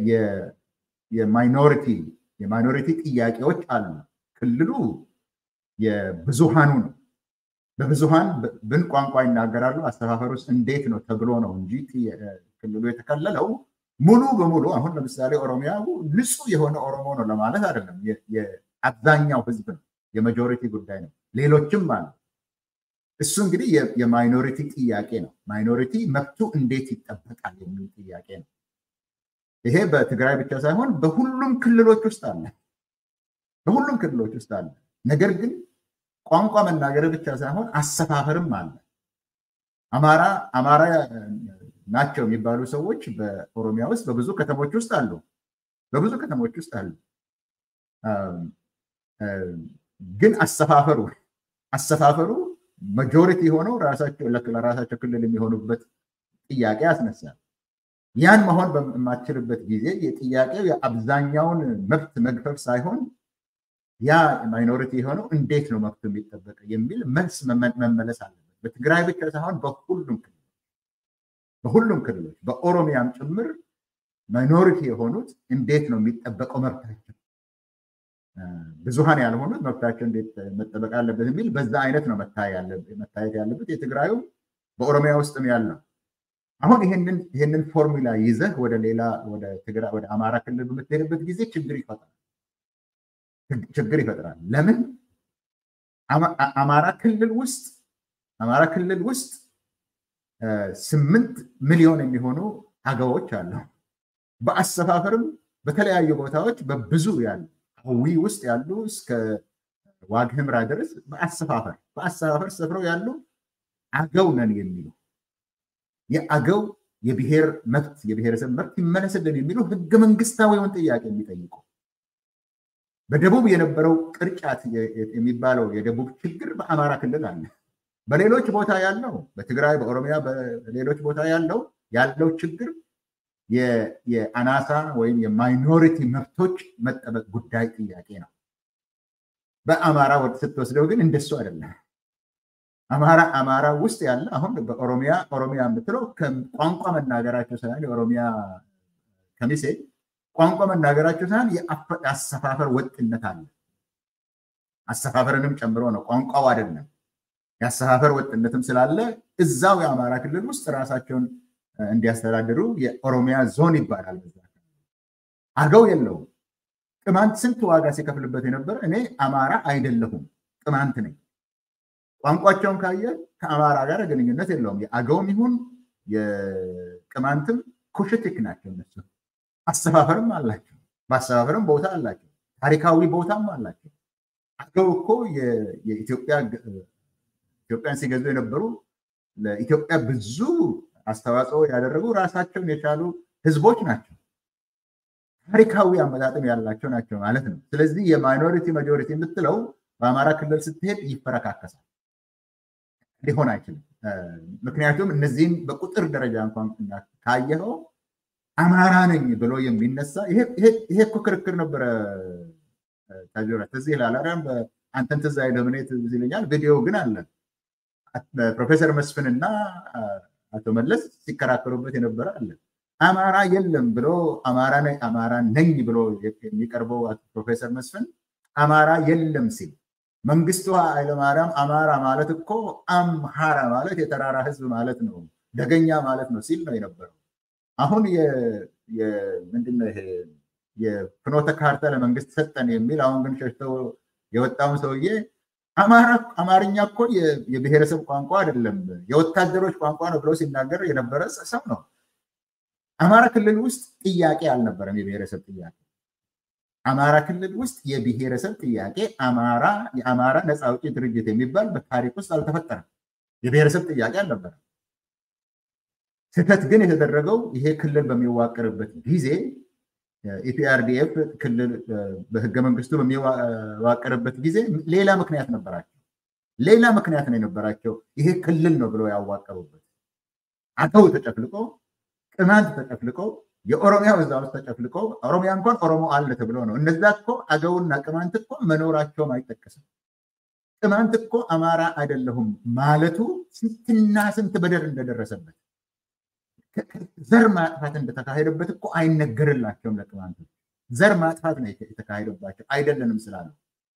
የማይኖሪቲ የማይኖሪቲ ጥያቄዎች አሉ። ክልሉ የብዙሃኑ ነው። በብዙሃን ብን ቋንቋ ይናገራሉ። አስተፋፈር ውስጥ እንዴት ነው ተብሎ ነው እንጂ ክልሉ የተከለለው ሙሉ በሙሉ አሁን ለምሳሌ ኦሮሚያ ንጹህ የሆነ ኦሮሞ ነው ለማለት አይደለም። የአብዛኛው ህዝብ ነው፣ የማጆሪቲ ጉዳይ ነው። ሌሎችም አሉ። እሱ እንግዲህ የማይኖሪቲ ጥያቄ ነው። ማይኖሪቲ መብቱ እንዴት ይጠበቃል የሚል ጥያቄ ነው። ይሄ በትግራይ ብቻ ሳይሆን በሁሉም ክልሎች ውስጥ አለ። በሁሉም ክልሎች ውስጥ አለ። ነገር ግን ቋንቋ መናገር ብቻ ሳይሆን አሰፋፈርም አለ። አማራ አማራ ናቸው የሚባሉ ሰዎች በኦሮሚያ ውስጥ በብዙ ከተሞች ውስጥ አሉ። በብዙ ከተሞች ውስጥ አሉ። ግን አሰፋፈሩ አሰፋፈሩ ማጆሪቲ ሆነው ለራሳቸው ክልል የሚሆኑበት ጥያቄ ያስነሳል። ያን መሆን በማትችልበት ጊዜ የጥያቄው የአብዛኛውን መብት መግፈፍ ሳይሆን ያ ማይኖሪቲ የሆነው እንዴት ነው መብቱ የሚጠበቅ የሚል መልስ መመለስ አለበት። በትግራይ ብቻ ሳይሆን በሁሉም ክልሎች በሁሉም ክልሎች በኦሮሚያም ጭምር ማይኖሪቲ የሆኑት እንዴት ነው የሚጠበቀው መብታቸው፣ ብዙሃን ያልሆኑት መብታቸው እንዴት መጠበቅ አለበት የሚል በዛ አይነት ነው መታየት ያለበት። የትግራዩ በኦሮሚያ ውስጥም ያለው አሁን ይህንን ፎርሙላ ይዘህ ወደ ሌላ ወደ አማራ ክልል በምትሄድበት ጊዜ ችግር ይፈጥራል ችግር ይፈጥራል። ለምን አማራ ክልል ውስጥ አማራ ክልል ውስጥ ስምንት ሚሊዮን የሚሆኑ አገዎች አሉ። በአሰፋፈርም በተለያዩ ቦታዎች በብዙ ያሉ አዊ ውስጥ ያሉ እስከ ዋግ ህምራ ድረስ በአሰፋፈር በአሰፋፈር ሰፍረው ያሉ አገው ነን የሚሉ የአገው የብሔር መብት የብሔረሰብ መብት ይመለስልን የሚሉ ህገ መንግስታዊውን ጥያቄ የሚጠይቁ በደቡብ የነበረው ቅርጫት የሚባለው የደቡብ ችግር በአማራ ክልል አለ። በሌሎች ቦታ ያለው በትግራይ፣ በኦሮሚያ፣ በሌሎች ቦታ ያለው ያለው ችግር የአናሳ ወይም የማይኖሪቲ መብቶች መጠበቅ ጉዳይ ጥያቄ ነው። በአማራ ስትወስደው ግን እንደሱ አይደለም። አማራ አማራ ውስጥ ያለ አሁን በኦሮሚያ ኦሮሚያ የምትለው ቋንቋ መናገራቸው ሳይሆን የኦሮሚያ ከሚሴ ቋንቋ መናገራቸው ሳይሆን የአሰፋፈር ወጥነት አለ። አሰፋፈርንም ጨምሮ ነው፣ ቋንቋው አይደለም። የአሰፋፈር ወጥነትም ስላለ እዛው የአማራ ክልል ውስጥ ራሳቸውን እንዲያስተዳድሩ የኦሮሚያ ዞን ይባላል። በዛ አገው የለውም። ቅማንት ስንት ዋጋ ሲከፍልበት የነበረ እኔ አማራ አይደለሁም ቅማንት ነኝ። ቋንቋቸውን ካየ ከአማራ ጋር ግንኙነት የለውም። የአገውም ይሁን የቅማንትም ኩሽቲክ ናቸው እነሱ። አሰፋፈርም አላቸው። በአሰፋፈርም ቦታ አላቸው። ታሪካዊ ቦታም አላቸው። አገው እኮ ኢትዮጵያን ሲገዙ የነበሩ ለኢትዮጵያ ብዙ አስተዋጽኦ ያደረጉ ራሳቸውን የቻሉ ህዝቦች ናቸው። ታሪካዊ አመጣጥም ያላቸው ናቸው ማለት ነው። ስለዚህ የማይኖሪቲ ማጆሪቲ የምትለው በአማራ ክልል ስትሄድ ይፈረካከሳል፣ ሊሆን አይችልም። ምክንያቱም እነዚህም በቁጥር ደረጃ እንኳን ካየኸው አማራ ነኝ ብሎ የሚነሳ ይሄ እኮ ክርክር ነበረ። ታጆራ ትዝ ይላል። አንተን ትዝ አይልም፣ እኔ ትዝ ይለኛል። ቪዲዮ ግን አለ። ፕሮፌሰር መስፍንና አቶ መለስ ሲከራከሩበት የነበረ አለ። አማራ የለም ብሎ አማራ ነኝ ብሎ የሚቀርበው ፕሮፌሰር መስፍን አማራ የለም ሲል መንግስቱ ኃይለማርያም አማራ ማለት እኮ አምሃራ ማለት የተራራ ህዝብ ማለት ነው፣ ደገኛ ማለት ነው ሲል ነው የነበረው። አሁን ምንድነው ይሄ የፍኖተ ካርታ ለመንግስት ሰጠን የሚል አሁን ግን ሸሽተው የወጣውን ሰውዬ አማርኛ እኮ የብሔረሰብ ቋንቋ አይደለም የወታደሮች ቋንቋ ነው ብሎ ሲናገር የነበረ ሰው ነው። አማራ ክልል ውስጥ ጥያቄ አልነበረም፣ የብሔረሰብ ጥያቄ። አማራ ክልል ውስጥ የብሔረሰብ ጥያቄ አማራ የአማራ ነፃ አውጪ ድርጅት የሚባል በታሪክ ውስጥ አልተፈጠረም። የብሔረሰብ ጥያቄ አልነበረም። ስህተት ግን የተደረገው ይሄ ክልል በሚዋቀርበት ጊዜ ኢፒአርዲኤፍ ክልል በህገ መንግስቱ በሚዋቀርበት ጊዜ ሌላ ምክንያት ነበራቸው። ሌላ ምክንያት ነው የነበራቸው። ይሄ ክልል ነው ብለው ያዋቀሩበት አገው ተጨፍልቆ፣ ቅማንት ተጨፍልቆ፣ የኦሮሚያ እዛ ውስጥ ተጨፍልቆ፣ ኦሮሚያ እንኳን ኦሮሞ አለ ተብሎ ነው። እነዛ እኮ አገውና ቅማንት እኮ መኖራቸውም አይጠቀስም። ቅማንት እኮ አማራ አይደለሁም ማለቱ ስንትና ስንት በደል እንደደረሰበት ዘር ማጥፋት እንደተካሄደበት እኮ አይነገርላቸውም። ለቅማንቶች ዘር ማጥፋት ነው የተካሄደባቸው አይደለንም ስላሉ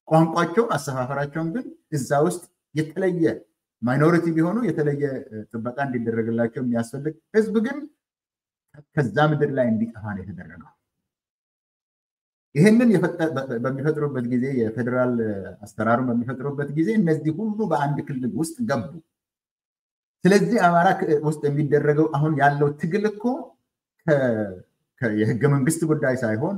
ቋንቋቸውን፣ አሰፋፈራቸውን ግን እዛ ውስጥ የተለየ ማይኖሪቲ ቢሆኑ የተለየ ጥበቃ እንዲደረግላቸው የሚያስፈልግ ህዝብ ግን ከዛ ምድር ላይ እንዲጠፋ ነው የተደረገው። ይህንን በሚፈጥሩበት ጊዜ የፌዴራል አሰራሩን በሚፈጥሩበት ጊዜ እነዚህ ሁሉ በአንድ ክልል ውስጥ ገቡ። ስለዚህ አማራ ውስጥ የሚደረገው አሁን ያለው ትግል እኮ የህገ መንግስት ጉዳይ ሳይሆን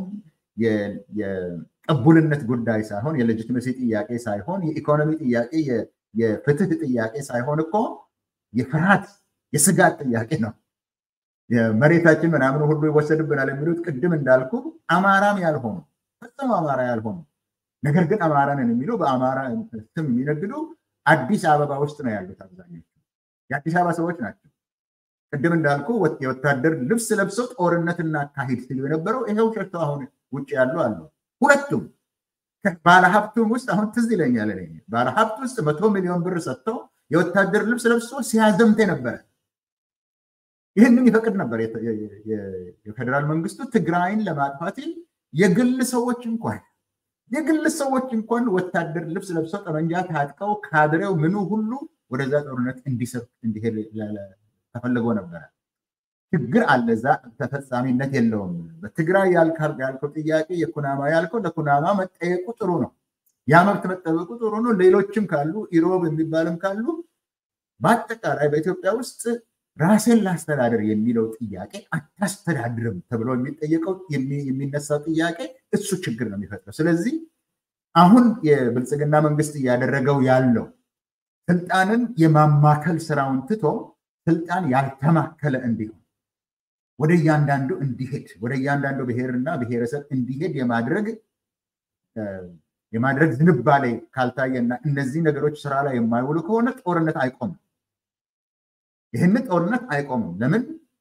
የቅቡልነት ጉዳይ ሳይሆን የሌጂትመሲ ጥያቄ ሳይሆን የኢኮኖሚ ጥያቄ የፍትህ ጥያቄ ሳይሆን እኮ የፍርሃት የስጋት ጥያቄ ነው። መሬታችን ምናምን ሁሉ ይወሰድብናል የሚሉት ቅድም እንዳልኩ አማራም ያልሆኑ ፈጽሞ አማራ ያልሆኑ ነገር ግን አማራንን የሚሉ በአማራ ስም የሚነግዱ አዲስ አበባ ውስጥ ነው ያሉት አብዛኞቹ የአዲስ አበባ ሰዎች ናቸው። ቅድም እንዳልኩ የወታደር ልብስ ለብሰው ጦርነት እናካሂድ ሲሉ የነበረው ይሄው ሸርተው አሁን ውጭ ያሉ አሉ። ሁለቱም ባለሀብቱም ውስጥ አሁን ትዝ ይለኛል ባለሀብት ውስጥ መቶ ሚሊዮን ብር ሰጥተው የወታደር ልብስ ለብሶ ሲያዘምት ነበረ። ይህንን ይፈቅድ ነበር የፌዴራል መንግስቱ ትግራይን ለማጥፋት የግል ሰዎች እንኳን የግል ሰዎች እንኳን ወታደር ልብስ ለብሰው ጠመንጃ ታጥቀው ካድሬው ምኑ ሁሉ ወደዛ ጦርነት እንዲሰብክ እንዲሄድ ተፈልጎ ነበረ። ችግር አለ። እዛ ተፈጻሚነት የለውም። በትግራይ ያልከው ጥያቄ የኩናማ ያልከው ለኩናማ መጠየቁ ጥሩ ነው። ያ መብት መጠበቁ ጥሩ ነው። ሌሎችም ካሉ ኢሮብ የሚባልም ካሉ በአጠቃላይ በኢትዮጵያ ውስጥ ራሴን ላስተዳደር የሚለው ጥያቄ አታስተዳድርም ተብሎ የሚጠየቀው የሚነሳው ጥያቄ እሱ ችግር ነው የሚፈጥረው። ስለዚህ አሁን የብልጽግና መንግስት እያደረገው ያለው ስልጣንን የማማከል ስራውን ትቶ ስልጣን ያልተማከለ እንዲሆን ወደ እያንዳንዱ እንዲሄድ ወደ እያንዳንዱ ብሔርና ብሔረሰብ እንዲሄድ የማድረግ የማድረግ ዝንባሌ ካልታየና እነዚህ ነገሮች ስራ ላይ የማይውሉ ከሆነ ጦርነት አይቆምም። ይህንን ጦርነት አይቆምም። ለምን?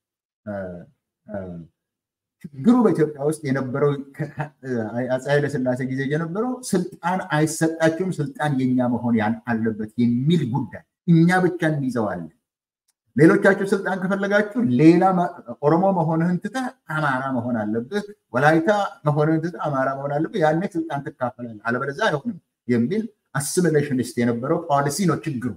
ችግሩ በኢትዮጵያ ውስጥ የነበረው አፄ ኃይለስላሴ ጊዜ የነበረው ስልጣን አይሰጣቸውም፣ ስልጣን የኛ መሆን አለበት የሚል ጉዳይ እኛ ብቻ እንይዘዋለን። ሌሎቻችሁ ስልጣን ከፈለጋችሁ ሌላ ኦሮሞ መሆንህን ትተህ አማራ መሆን አለብህ፣ ወላይታ መሆንህን ትተህ አማራ መሆን አለብህ፣ ያኔ ስልጣን ትካፈላለህ፣ አለበለዚያ አይሆንም የሚል አሲሚሌሽኒስት የነበረው ፖሊሲ ነው ችግሩ።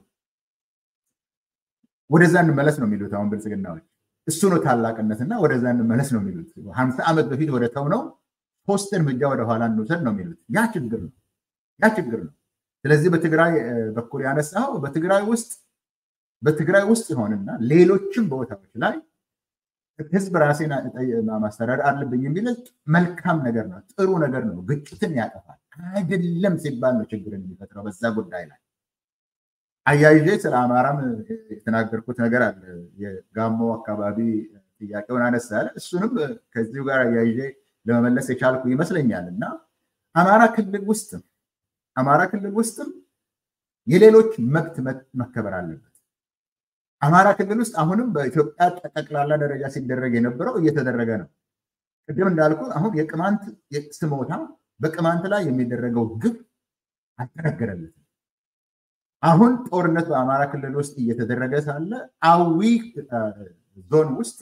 ወደዛ እንመለስ ነው የሚሉት አሁን ብልጽግናዎች። እሱ ነው ታላቅነትና ወደዛ እንመለስ ነው የሚሉት። ሀምሳ ዓመት በፊት ወደ ተው ነው ሶስት እርምጃ ወደኋላ እንውሰድ ነው የሚሉት። ያ ችግር ነው፣ ያ ችግር ነው። ስለዚህ በትግራይ በኩል ያነሳው በትግራይ ውስጥ በትግራይ ውስጥ ይሆንና ሌሎችም ቦታዎች ላይ ህዝብ ራሴን ማስተዳደር አለብኝ የሚል መልካም ነገር ነው፣ ጥሩ ነገር ነው። ግጭትን ያጠፋል አይደለም ሲባል ነው ችግርን የሚፈጥረው በዛ ጉዳይ ላይ አያይዤ ስለ አማራም የተናገርኩት ነገር አለ። የጋሞ አካባቢ ጥያቄውን አነሳለ። እሱንም ከዚሁ ጋር አያይዤ ለመመለስ የቻልኩ ይመስለኛል እና አማራ ክልል ውስጥም አማራ ክልል ውስጥም የሌሎች መብት መከበር አለበት። አማራ ክልል ውስጥ አሁንም በኢትዮጵያ ጠቅላላ ደረጃ ሲደረግ የነበረው እየተደረገ ነው። ቅድም እንዳልኩ አሁን የቅማንት ስሞታ በቅማንት ላይ የሚደረገው ግብ አልተነገረለትም። አሁን ጦርነት በአማራ ክልል ውስጥ እየተደረገ ሳለ አዊ ዞን ውስጥ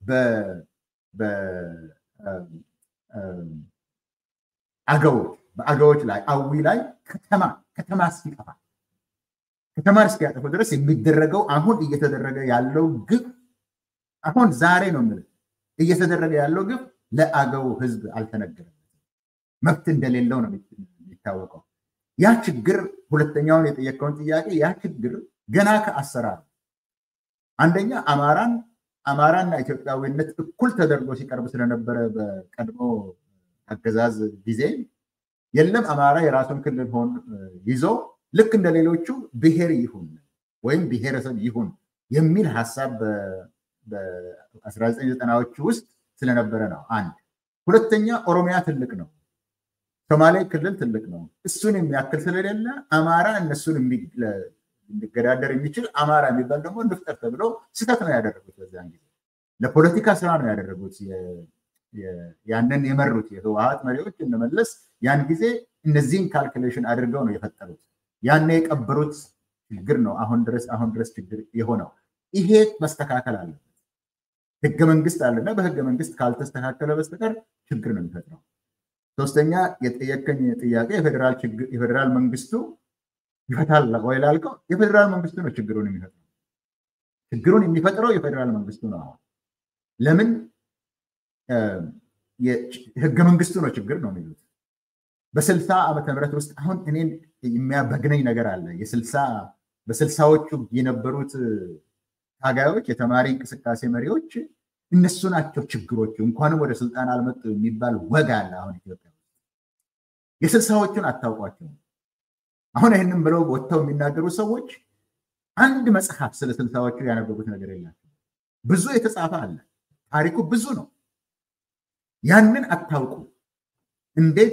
አገዎች በአገዎች ላይ አዊ ላይ ከተማ ከተማ እስኪጠፋ ከተማን እስኪያጠፉ ድረስ የሚደረገው አሁን እየተደረገ ያለው ግብ አሁን ዛሬ ነው የምልህ እየተደረገ ያለው ግብ ለአገው ህዝብ አልተነገረም። መብት እንደሌለው ነው የሚታወቀው። ያ ችግር ሁለተኛውን የጠየቀውን ጥያቄ ያ ችግር ገና ከአሰራር አንደኛ አማራን አማራና ኢትዮጵያዊነት እኩል ተደርጎ ሲቀርብ ስለነበረ በቀድሞ አገዛዝ ጊዜ የለም አማራ የራሱን ክልል ሆን ይዞ ልክ እንደ ሌሎቹ ብሔር ይሁን ወይም ብሔረሰብ ይሁን የሚል ሀሳብ በ1990ዎቹ ውስጥ ስለነበረ ነው። አንድ ሁለተኛ ኦሮሚያ ትልቅ ነው። ሶማሌ ክልል ትልቅ ነው። እሱን የሚያክል ስለሌለ አማራ እነሱን ሊገዳደር የሚችል አማራ የሚባል ደግሞ እንፍጠር ተብሎ ስህተት ነው ያደረጉት። በዚያን ጊዜ ለፖለቲካ ስራ ነው ያደረጉት። ያንን የመሩት የህወሀት መሪዎች እንመለስ ያን ጊዜ እነዚህን ካልኩሌሽን አድርገው ነው የፈጠሩት። ያን የቀበሩት ችግር ነው አሁን ድረስ አሁን ድረስ ችግር የሆነው። ይሄ መስተካከል አለበት። ህገ መንግስት አለና በህገ መንግስት ካልተስተካከለ በስተቀር ችግር ነው የሚፈጥረው። ሶስተኛ የጠየቀኝ ጥያቄ የፌዴራል መንግስቱ ይፈታል ወይ ላልከው የፌዴራል መንግስቱ ነው ችግሩን የሚፈጥረው። ችግሩን የሚፈጥረው የፌዴራል መንግስቱ ነው። አሁን ለምን ህገ መንግስቱ ነው ችግር ነው የሚሉት። በስልሳ ዓመተ ምህረት ውስጥ አሁን እኔን የሚያበግነኝ ነገር አለ። የስልሳ በስልሳዎቹ የነበሩት ታጋዮች፣ የተማሪ እንቅስቃሴ መሪዎች እነሱ ናቸው ችግሮቹ፣ እንኳንም ወደ ስልጣን አልመጡ የሚባል ወግ አለ አሁን ኢትዮጵያ ውስጥ። የስልሳዎቹን አታውቋቸው። አሁን ይህንም ብለው ወጥተው የሚናገሩ ሰዎች አንድ መጽሐፍ ስለ ስልሳዎቹ ያነበቡት ነገር የላቸው። ብዙ የተጻፈ አለ፣ ታሪኩ ብዙ ነው። ያንን አታውቁ። እንዴት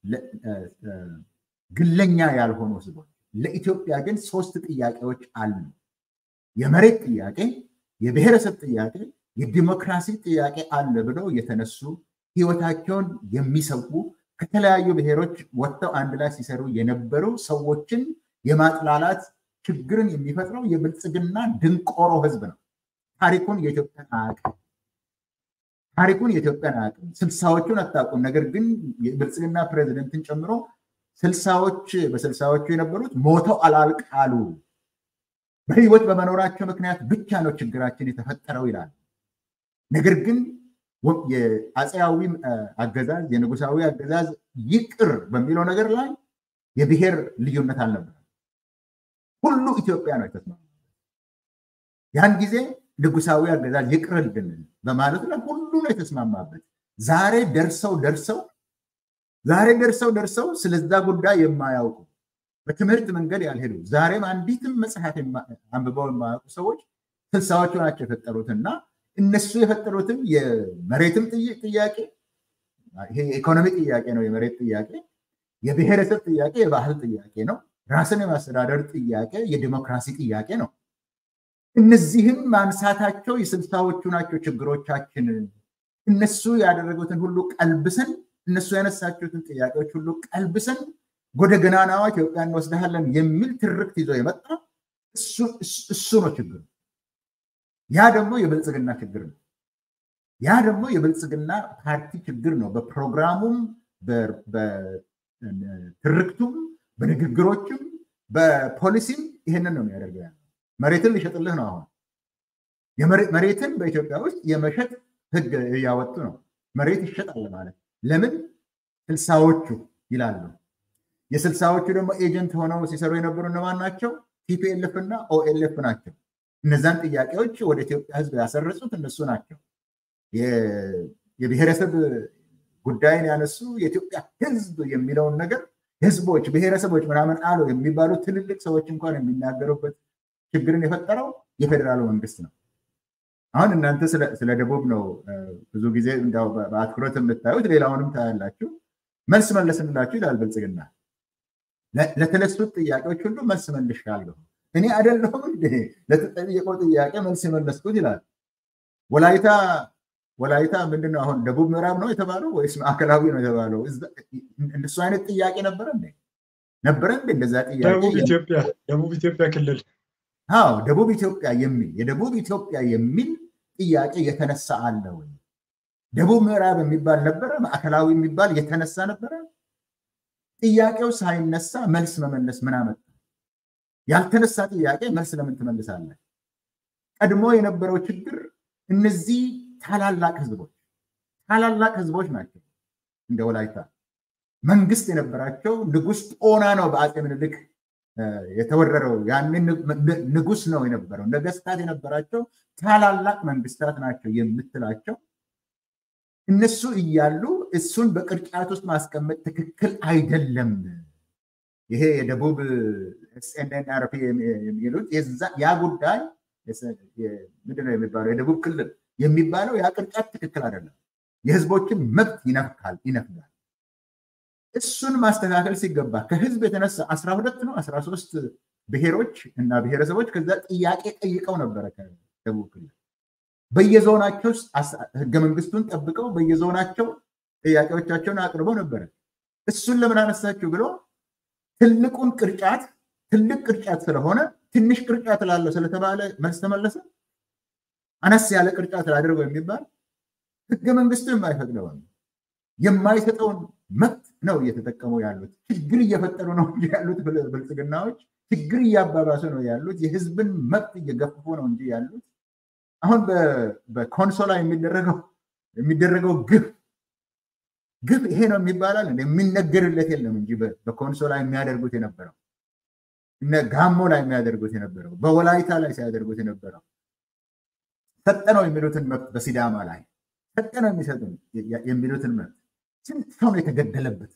ግለኛ ያልሆኑ ህዝቦች ለኢትዮጵያ ግን ሶስት ጥያቄዎች አሉ። የመሬት ጥያቄ፣ የብሔረሰብ ጥያቄ፣ የዲሞክራሲ ጥያቄ አለ ብለው የተነሱ ህይወታቸውን የሚሰዉ ከተለያዩ ብሔሮች ወጥተው አንድ ላይ ሲሰሩ የነበሩ ሰዎችን የማጥላላት ችግርን የሚፈጥረው የብልጽግና ድንቆሮ ህዝብ ነው። ታሪኩን የኢትዮጵያን አያውቅም። ታሪኩን የኢትዮጵያን አያውቅም። ስልሳዎቹን አታውቁም። ነገር ግን የብልጽግና ፕሬዚደንትን ጨምሮ ስልሳዎች በስልሳዎቹ የነበሩት ሞተው አላልቃሉ። በህይወት በመኖራቸው ምክንያት ብቻ ነው ችግራችን የተፈጠረው ይላል። ነገር ግን የአፄያዊ አገዛዝ የንጉሳዊ አገዛዝ ይቅር በሚለው ነገር ላይ የብሔር ልዩነት አልነበረም። ሁሉ ኢትዮጵያ ነው የተስማማ። ያን ጊዜ ንጉሳዊ አገዛዝ ይቅርልን በማለቱ ላይ ሁሉ ነው የተስማማበት። ዛሬ ደርሰው ደርሰው ዛሬ ደርሰው ደርሰው ስለዛ ጉዳይ የማያውቁ በትምህርት መንገድ ያልሄዱ ዛሬም አንዲትም መጽሐፍ አንብበው የማያውቁ ሰዎች ስልሳዎቹ ናቸው የፈጠሩትና እነሱ የፈጠሩትም የመሬትም ጥያቄ ይሄ የኢኮኖሚ ጥያቄ ነው። የመሬት ጥያቄ፣ የብሔረሰብ ጥያቄ፣ የባህል ጥያቄ ነው። ራስን የማስተዳደር ጥያቄ፣ የዲሞክራሲ ጥያቄ ነው። እነዚህም ማንሳታቸው የስልሳዎቹ ናቸው ችግሮቻችን። እነሱ ያደረጉትን ሁሉ ቀልብሰን እነሱ ያነሳቸውትን ጥያቄዎች ሁሉ ቀልብሰን ወደ ገናናዋ ኢትዮጵያ እንወስድሃለን የሚል ትርክት ይዞ የመጣ እሱ ነው ችግሩ። ያ ደግሞ የብልጽግና ችግር ነው። ያ ደግሞ የብልጽግና ፓርቲ ችግር ነው። በፕሮግራሙም በትርክቱም በንግግሮችም በፖሊሲም ይህንን ነው የሚያደርገው። ያለው መሬትን ሊሸጥልህ ነው። አሁን መሬትን በኢትዮጵያ ውስጥ የመሸጥ ህግ እያወጡ ነው። መሬት ይሸጣል ማለት ለምን? ስልሳዎቹ ይላሉ። የስልሳዎቹ ደግሞ ኤጀንት ሆነው ሲሰሩ የነበሩ እነማን ናቸው? ቲፒኤልኤፍ እና ኦኤልኤፍ ናቸው። እነዛን ጥያቄዎች ወደ ኢትዮጵያ ህዝብ ያሰረጹት እነሱ ናቸው። የብሔረሰብ ጉዳይን ያነሱ የኢትዮጵያ ህዝብ የሚለውን ነገር ህዝቦች፣ ብሔረሰቦች ምናምን አሉ የሚባሉ ትልልቅ ሰዎች እንኳን የሚናገሩበት ችግርን የፈጠረው የፌዴራሉ መንግስት ነው። አሁን እናንተ ስለ ደቡብ ነው ብዙ ጊዜ እንዲያው በአትኩሮት የምታዩት፣ ሌላውንም ታያላችሁ። መልስ መለስንላችሁ ይላል ብልጽግና። ለተነሱት ጥያቄዎች ሁሉ መልስ መልሻለሁ እኔ አይደለሁም እንዴ ለተጠየቀው ጥያቄ መልስ የመለስኩት ይላል። ወላይታ ወላይታ ምንድን ነው አሁን ደቡብ ምዕራብ ነው የተባለው ወይስ ማዕከላዊ ነው የተባለው? እንደሱ አይነት ጥያቄ ነበረ እንዴ ነበረ እንዴ እንደዛ ጥያቄ? ደቡብ ኢትዮጵያ ደቡብ ኢትዮጵያ ክልል አዎ ደቡብ ኢትዮጵያ የሚል የደቡብ ኢትዮጵያ የሚል ጥያቄ የተነሳ አለ ወይ? ደቡብ ምዕራብ የሚባል ነበረ? ማዕከላዊ የሚባል የተነሳ ነበረ? ጥያቄው ሳይነሳ መልስ መመለስ ምን አመጣ? ያልተነሳ ጥያቄ መልስ ለምን ትመልሳለህ? ቀድሞ የነበረው ችግር እነዚህ ታላላቅ ህዝቦች ታላላቅ ህዝቦች ናቸው። እንደ ወላይታ መንግስት የነበራቸው ንጉስ ጦና ነው በአፄ ምኒልክ የተወረረው። ያንን ንጉስ ነው የነበረው። ነገስታት የነበራቸው ታላላቅ መንግስታት ናቸው የምትላቸው እነሱ እያሉ እሱን በቅርጫት ውስጥ ማስቀመጥ ትክክል አይደለም። ይሄ የደቡብ ኤስኤንኤንአርፒ የሚሉት ያ ጉዳይ ምንድነው የሚባለው የደቡብ ክልል የሚባለው ያ ቅርጫት ትክክል አይደለም። የህዝቦችን መብት ይነፍካል ይነፍጋል። እሱን ማስተካከል ሲገባ ከህዝብ የተነሳ አስራ ሁለት ነው አስራ ሶስት ብሔሮች እና ብሔረሰቦች ከዛ ጥያቄ ጠይቀው ነበረ ከደቡብ ክልል በየዞናቸው ህገ መንግስቱን ጠብቀው በየዞናቸው ጥያቄዎቻቸውን አቅርበው ነበረ። እሱን ለምን አነሳችሁ ብሎ ትልቁን ቅርጫት ትልቅ ቅርጫት ስለሆነ ትንሽ ቅርጫት ላለው ስለተባለ መልስ ተመለሰ። አነስ ያለ ቅርጫት ላድርገው የሚባል ህገ መንግስቱ የማይፈቅደውን የማይሰጠውን መብት ነው እየተጠቀሙ ያሉት። ችግር እየፈጠሩ ነው እንጂ ያሉት ብልጽግናዎች ችግር እያባባሱ ነው ያሉት። የህዝብን መብት እየገፉ ነው እንጂ ያሉት አሁን በኮንሶላ የሚደረገው የሚደረገው ግፍ ግፍ ይሄ ነው የሚባላል የሚነገርለት የለም እንጂ በኮንሶላ የሚያደርጉት የነበረው እነ ጋሞ ላይ የሚያደርጉት የነበረው በወላይታ ላይ ሲያደርጉት የነበረው ሰጠነው የሚሉትን መብት በሲዳማ ላይ ሰጠነው የሚሰጡ የሚሉትን መብት ስንት ሰው ነው የተገደለበት?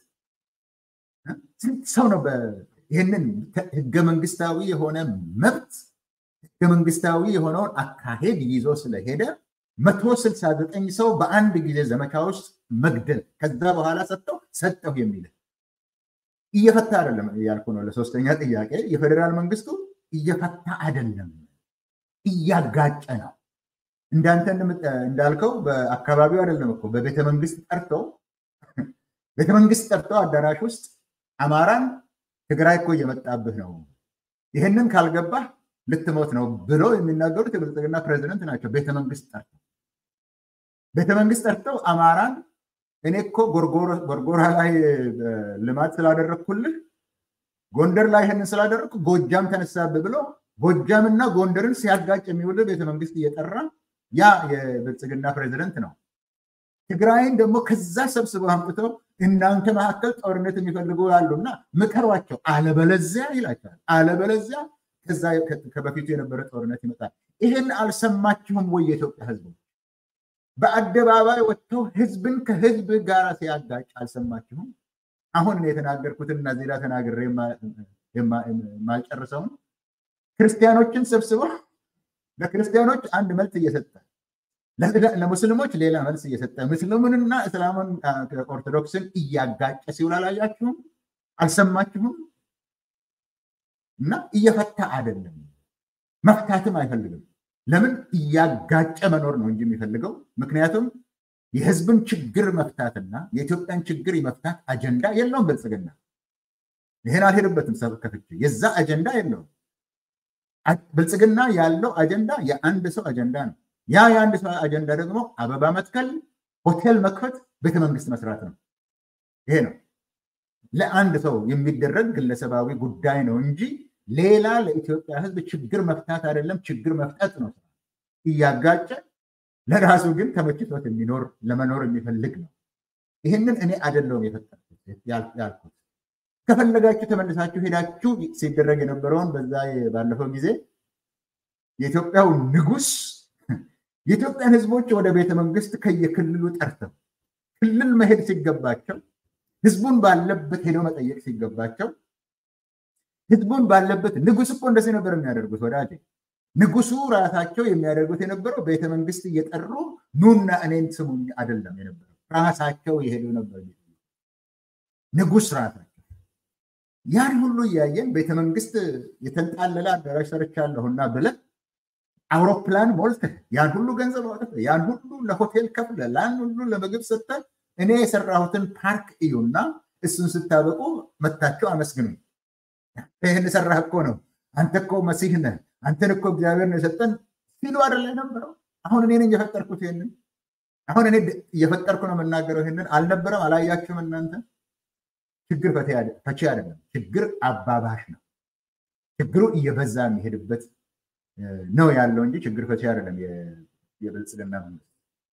ስንት ሰው ነው ይህንን ህገ መንግስታዊ የሆነ መብት ህገ መንግስታዊ የሆነውን አካሄድ ይዞ ስለሄደ መቶ ስልሳ ዘጠኝ ሰው በአንድ ጊዜ ዘመቻ ውስጥ መግደል ከዛ በኋላ ሰጠው ሰጠው የሚል እየፈታ አይደለም እያልኩ ነው። ለሶስተኛ ጥያቄ የፌዴራል መንግስቱ እየፈታ አይደለም፣ እያጋጨ ነው። እንዳንተ እንዳልከው በአካባቢው አይደለም እኮ በቤተ መንግስት ጠርተው ቤተ መንግስት ጠርተው አዳራሽ ውስጥ አማራን ትግራይ እኮ እየመጣብህ ነው፣ ይህንን ካልገባህ ልትሞት ነው ብለው የሚናገሩት የብልጽግና ፕሬዚደንት ናቸው። ቤተ መንግስት ጠርተው ቤተ መንግስት ጠርተው አማራን እኔ እኮ ጎርጎራ ላይ ልማት ስላደረግኩልህ ጎንደር ላይ ይህንን ስላደረግኩ ጎጃም ተነሳብህ ብሎ ጎጃምና ጎንደርን ሲያጋጭ የሚውል ቤተ መንግስት እየጠራ ያ የብልጽግና ፕሬዚደንት ነው። ትግራይን ደግሞ ከዛ ሰብስበው አምጥተው እናንተ መካከል ጦርነት የሚፈልጉ ያሉና ምከሯቸው፣ አለበለዚያ ይላቸዋል። አለበለዚያ ከዛ ከበፊቱ የነበረ ጦርነት ይመጣል። ይህን አልሰማችሁም ወይ? የኢትዮጵያ ህዝብ በአደባባይ ወጥተው ህዝብን ከህዝብ ጋር ሲያጋጭ አልሰማችሁም? አሁን እኔ የተናገርኩትን እና ዜላ ተናግሬ የማልጨርሰውን ክርስቲያኖችን ሰብስበው ለክርስቲያኖች አንድ መልስ እየሰጠ ለሙስሊሞች ሌላ መልስ እየሰጠ ሙስሊሙንና እስላሙን ኦርቶዶክስን እያጋጨ ሲውል አላያችሁም? አልሰማችሁም? እና እየፈታ አይደለም፣ መፍታትም አይፈልግም። ለምን እያጋጨ መኖር ነው እንጂ የሚፈልገው። ምክንያቱም የህዝብን ችግር መፍታትና የኢትዮጵያን ችግር የመፍታት አጀንዳ የለውም ብልጽግና። ይህን አልሄድበትም ሰብ ከፍቼ የዛ አጀንዳ የለውም። ብልጽግና ያለው አጀንዳ የአንድ ሰው አጀንዳ ነው። ያ የአንድ ሰው አጀንዳ ደግሞ አበባ መትከል፣ ሆቴል መክፈት፣ ቤተመንግስት መስራት ነው። ይሄ ነው ለአንድ ሰው የሚደረግ ግለሰባዊ ጉዳይ ነው እንጂ ሌላ ለኢትዮጵያ ህዝብ ችግር መፍታት አይደለም። ችግር መፍጠት ነው እያጋጨ ለራሱ ግን ተመችቶት የሚኖር ለመኖር የሚፈልግ ነው። ይህንን እኔ አይደለሁም የፈጠርኩት ያልኩት። ከፈለጋችሁ ተመልሳችሁ ሄዳችሁ ሲደረግ የነበረውን በዛ ባለፈው ጊዜ የኢትዮጵያው ንጉስ የኢትዮጵያን ህዝቦች ወደ ቤተ መንግስት ከየክልሉ ጠርተው ክልል መሄድ ሲገባቸው ህዝቡን ባለበት ሄደው መጠየቅ ሲገባቸው ህዝቡን ባለበት ንጉስ እኮ እንደዚህ ነበር የሚያደርጉት ወዳጄ። ንጉሱ ራሳቸው የሚያደርጉት የነበረው ቤተ መንግስት እየጠሩ ኑና እኔን ስሙኝ አይደለም የነበረው፣ ራሳቸው የሄዱ ነበር። ንጉስ ራሳቸው ያን ሁሉ እያየን ቤተ መንግስት የተንጣለለ አዳራሽ ሰርቻለሁና ብለን አውሮፕላን ሞልተህ ያን ሁሉ ገንዘብ አውጥተህ ያን ሁሉ ለሆቴል ከፍለህ ያን ሁሉ ለምግብ ሰጥተህ እኔ የሰራሁትን ፓርክ እዩና እሱን ስታበቁ መታችሁ አመስግኑኝ። ይህን ሰራህ እኮ ነው፣ አንተ እኮ መሲህ ነህ፣ አንተን እኮ እግዚአብሔር ነው የሰጠን ሲሉ አይደለ የነበረው። አሁን እኔ ነኝ የፈጠርኩት ይህንን። አሁን እኔ እየፈጠርኩ ነው የምናገረው ይህንን። አልነበረም? አላያችሁም እናንተ? ችግር ፈቺ አይደለም፣ ችግር አባባሽ ነው። ችግሩ እየበዛ የሚሄድበት ነው ያለው እንጂ ችግር ፈቺ አይደለም የብልጽግና መንግስት።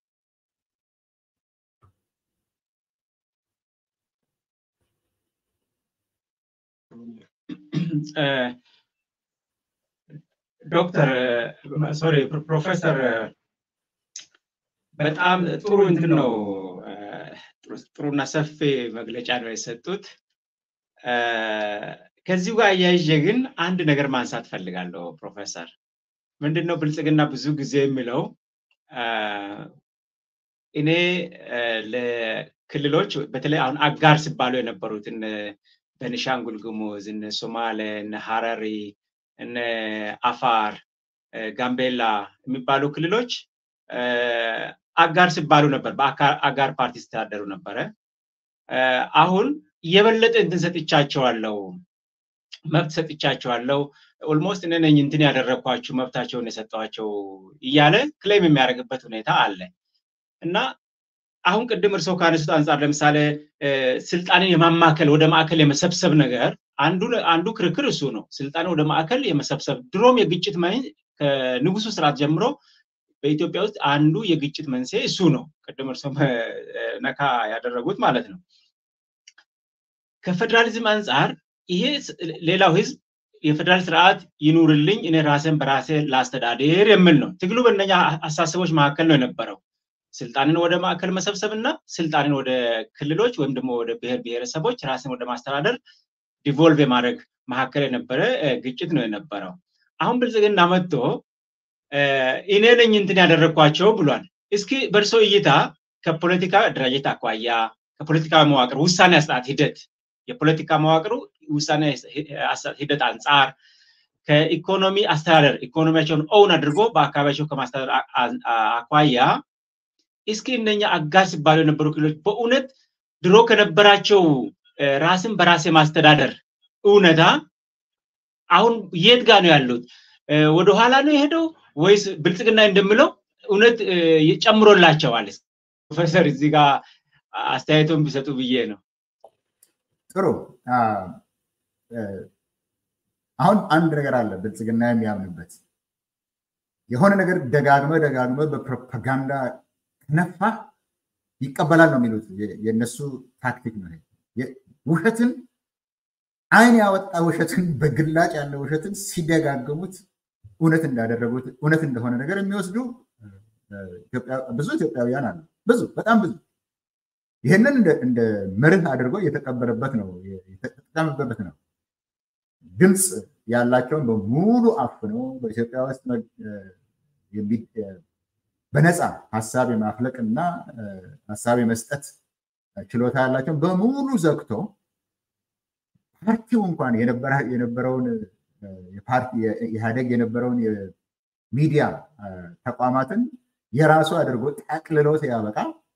ዶክተር ሶሪ ፕሮፌሰር በጣም ጥሩ እንትን ነው ጥሩና ሰፊ መግለጫ ነው የሰጡት። ከዚሁ ጋር አያይዤ ግን አንድ ነገር ማንሳት ፈልጋለሁ ፕሮፌሰር። ምንድን ነው ብልጽግና ብዙ ጊዜ የሚለው እኔ ለክልሎች በተለይ አሁን አጋር ሲባሉ የነበሩትን በኒሻንጉል ጉሙዝ፣ እነ ሶማሌ፣ እነ ሀረሪ፣ እነ አፋር፣ ጋምቤላ የሚባሉ ክልሎች አጋር ሲባሉ ነበር። በአጋር ፓርቲ ሲተዳደሩ ነበረ። አሁን የበለጠ እንትን ሰጥቻቸዋለሁ፣ መብት ሰጥቻቸዋለሁ፣ ኦልሞስት እኔ ነኝ እንትን ያደረግኳችሁ መብታቸውን የሰጠኋቸው እያለ ክሌም የሚያደርግበት ሁኔታ አለ እና አሁን ቅድም እርስዎ ካነሱት አንጻር ለምሳሌ ስልጣንን የማማከል ወደ ማዕከል የመሰብሰብ ነገር አንዱ አንዱ ክርክር እሱ ነው። ስልጣንን ወደ ማዕከል የመሰብሰብ ድሮም የግጭት ከንጉሱ ስርዓት ጀምሮ በኢትዮጵያ ውስጥ አንዱ የግጭት መንስኤ እሱ ነው። ቅድም እርስዎም ነካ ያደረጉት ማለት ነው። ከፌዴራሊዝም አንጻር ይሄ ሌላው ህዝብ የፌዴራል ስርዓት ይኑርልኝ እኔ ራሴን በራሴ ላስተዳድር የሚል ነው። ትግሉ በእነኛ አሳሰቦች መካከል ነው የነበረው። ስልጣንን ወደ ማዕከል መሰብሰብ እና ስልጣንን ወደ ክልሎች ወይም ደግሞ ወደ ብሔር ብሔረሰቦች ራስን ወደ ማስተዳደር ዲቮልቭ የማድረግ መካከል የነበረ ግጭት ነው የነበረው። አሁን ብልጽግና መጥቶ እኔ ነኝ እንትን ያደረግኳቸው ብሏል። እስኪ በእርሶ እይታ ከፖለቲካ አደራጀት አኳያ ከፖለቲካ መዋቅር ውሳኔ አሰጣጥ ሂደት የፖለቲካ መዋቅሩ ውሳኔ አሰጣጥ ሂደት አንጻር ከኢኮኖሚ አስተዳደር ኢኮኖሚያቸውን ኦውን አድርጎ በአካባቢያቸው ከማስተዳደር አኳያ እስኪ እነኛ አጋር ሲባሉ የነበሩ ክልሎች በእውነት ድሮ ከነበራቸው ራስን በራስ የማስተዳደር እውነታ አሁን የት ጋር ነው ያሉት? ወደኋላ ነው የሄደው ወይስ ብልጽግና እንደምለው እውነት ጨምሮላቸዋል? ፕሮፌሰር እዚህ ጋር አስተያየቶን ቢሰጡ ብዬ ነው። ጥሩ። አሁን አንድ ነገር አለ ብልጽግና የሚያምንበት የሆነ ነገር ደጋግመ ደጋግመ በፕሮፓጋንዳ ከነፋ ይቀበላል ነው የሚሉት። የእነሱ ታክቲክ ነው። ውሸትን አይን ያወጣ ውሸትን በግላጭ ያለ ውሸትን ሲደጋግሙት እውነት እንዳደረጉት እውነት እንደሆነ ነገር የሚወስዱ ብዙ ኢትዮጵያውያን አሉ። ብዙ በጣም ብዙ ይህንን እንደ መርህ አድርጎ የተቀበለበት ነው የተጠቀመበት ነው። ድምፅ ያላቸውን በሙሉ አፍኖ በኢትዮጵያ ውስጥ በነፃ ሀሳብ የማፍለቅ እና ሀሳብ የመስጠት ችሎታ ያላቸውን በሙሉ ዘግቶ ፓርቲው እንኳን የነበረውን ኢህአዴግ የነበረውን የሚዲያ ተቋማትን የራሱ አድርጎ ጠቅልሎ ሲያበቃ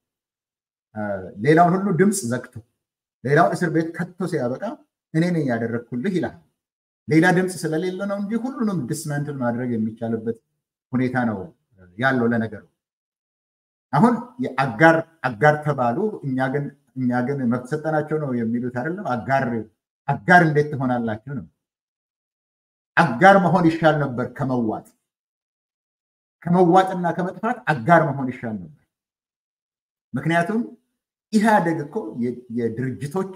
ሌላውን ሁሉ ድምፅ ዘግቶ ሌላውን እስር ቤት ከቶ ሲያበቃ እኔ ነኝ ያደረግኩልህ ይላል። ሌላ ድምፅ ስለሌለ ነው እንጂ ሁሉንም ዲስማንትል ማድረግ የሚቻልበት ሁኔታ ነው ያለው። ለነገሩ አሁን አጋር አጋር ተባሉ። እኛ ግን እኛ ግን መብት ሰጠናቸው ነው የሚሉት አይደለም። አጋር አጋር እንዴት ትሆናላችሁ ነው። አጋር መሆን ይሻል ነበር ከመዋጥ ከመዋጥና ከመጥፋት አጋር መሆን ይሻል ነበር። ምክንያቱም ኢህአደግ እኮ የድርጅቶች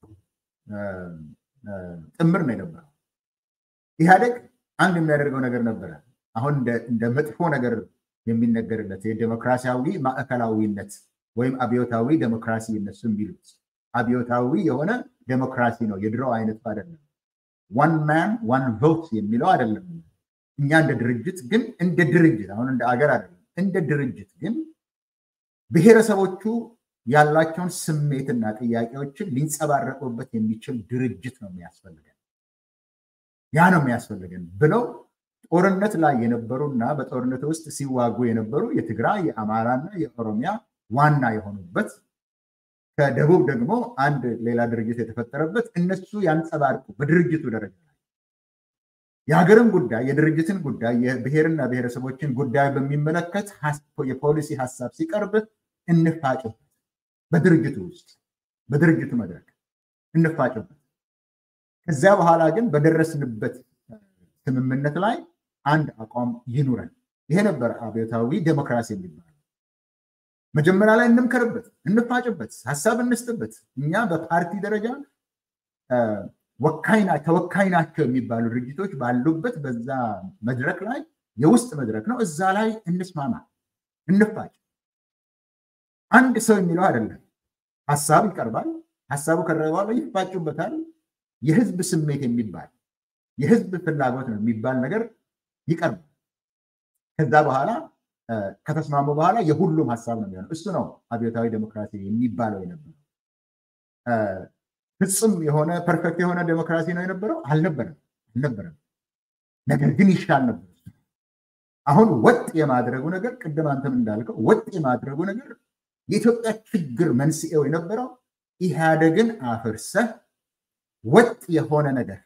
ጥምር ነው የነበረው። ኢህአደግ አንድ የሚያደርገው ነገር ነበረ። አሁን እንደ መጥፎ ነገር የሚነገርለት የዴሞክራሲያዊ ማዕከላዊነት ወይም አብዮታዊ ዴሞክራሲ እነሱ የሚሉት አብዮታዊ የሆነ ዴሞክራሲ ነው። የድሮ አይነቱ አይደለም። ዋን ማን ዋን ቮት የሚለው አይደለም። እኛ እንደ ድርጅት ግን እንደ ድርጅት አሁን እንደ አገር አይደለም፣ እንደ ድርጅት ግን ብሔረሰቦቹ ያላቸውን ስሜትና ጥያቄዎችን ሊንጸባረቁበት የሚችል ድርጅት ነው የሚያስፈልገን፣ ያ ነው የሚያስፈልገን ብለው ጦርነት ላይ የነበሩና በጦርነት ውስጥ ሲዋጉ የነበሩ የትግራይ የአማራና የኦሮሚያ ዋና የሆኑበት ከደቡብ ደግሞ አንድ ሌላ ድርጅት የተፈጠረበት እነሱ ያንጸባርቁ በድርጅቱ ደረጃ ላይ የሀገርን ጉዳይ የድርጅትን ጉዳይ የብሔርና ብሔረሰቦችን ጉዳይ በሚመለከት የፖሊሲ ሀሳብ ሲቀርብ እንፋጭበት በድርጅቱ ውስጥ በድርጅቱ መድረክ እንፋጭበት። ከዚያ በኋላ ግን በደረስንበት ስምምነት ላይ አንድ አቋም ይኑረን። ይሄ ነበር አብዮታዊ ዴሞክራሲ የሚባለው። መጀመሪያ ላይ እንምከርበት፣ እንፋጭበት፣ ሀሳብ እንስጥበት። እኛ በፓርቲ ደረጃ ተወካይ ናቸው የሚባሉ ድርጅቶች ባሉበት በዛ መድረክ ላይ የውስጥ መድረክ ነው። እዛ ላይ እንስማማ፣ እንፋጭ። አንድ ሰው የሚለው አይደለም። ሀሳብ ይቀርባል። ሀሳቡ ከረበ በኋላ ይፋጩበታል። የህዝብ ስሜት የሚባል የህዝብ ፍላጎት ነው የሚባል ነገር ይቀርባል። ከዛ በኋላ ከተስማሙ በኋላ የሁሉም ሀሳብ ነው የሚሆነው። እሱ ነው አብዮታዊ ዴሞክራሲ የሚባለው የነበረው። ፍጹም የሆነ ፐርፌክት የሆነ ዴሞክራሲ ነው የነበረው አልነበረም አልነበረም። ነገር ግን ይሻል ነበር። አሁን ወጥ የማድረጉ ነገር ቅድም አንተም እንዳልከው ወጥ የማድረጉ ነገር የኢትዮጵያ ችግር መንስኤው የነበረው ኢህአደግን አፍርሰህ ወጥ የሆነ ነገር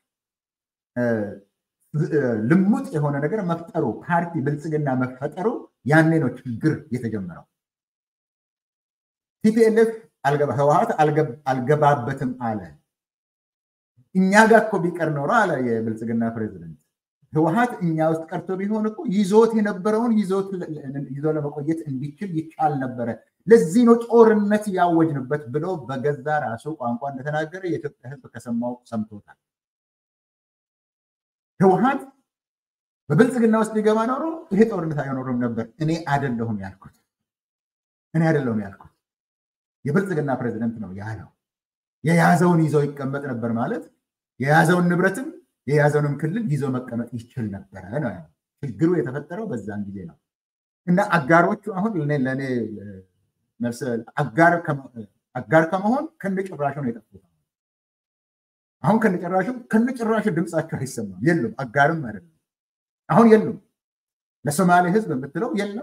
ልሙጥ የሆነ ነገር መፍጠሩ ፓርቲ ብልጽግና መፈጠሩ ያኔ ነው ችግር የተጀመረው። ቲፒኤልኤፍ ህወሀት አልገባበትም አለ። እኛ ጋር እኮ ቢቀር ኖሮ አለ የብልጽግና ፕሬዚደንት ህወሀት እኛ ውስጥ ቀርቶ ቢሆን እኮ ይዞት የነበረውን ይዞ ለመቆየት እንዲችል ይቻል ነበረ። ለዚህ ነው ጦርነት ያወጅንበት ብሎ በገዛ ራሱ ቋንቋ እንደተናገረ የኢትዮጵያ ህዝብ ከሰማው ሰምቶታል። ህወሀት በብልጽግና ውስጥ ሊገባ ኖሮ ይሄ ጦርነት አይኖርም ነበር። እኔ አይደለሁም ያልኩት እኔ አይደለሁም ያልኩት የብልጽግና ፕሬዚደንት ነው ያለው። የያዘውን ይዞ ይቀመጥ ነበር ማለት የያዘውን ንብረትም የያዘውንም ክልል ይዞ መቀመጥ ይችል ነበረ ነው ያለው። ችግሩ የተፈጠረው በዛን ጊዜ ነው እና አጋሮቹ አሁን ለእኔ አጋር ከመሆን ከነጭራሹ ነው የጠፉት። አሁን ከነጭራሹ ከነጭራሹ ድምፃቸው አይሰማም፣ የሉም። አጋርም አይደለም አሁን የሉም። ለሶማሌ ህዝብ የምትለው የለም።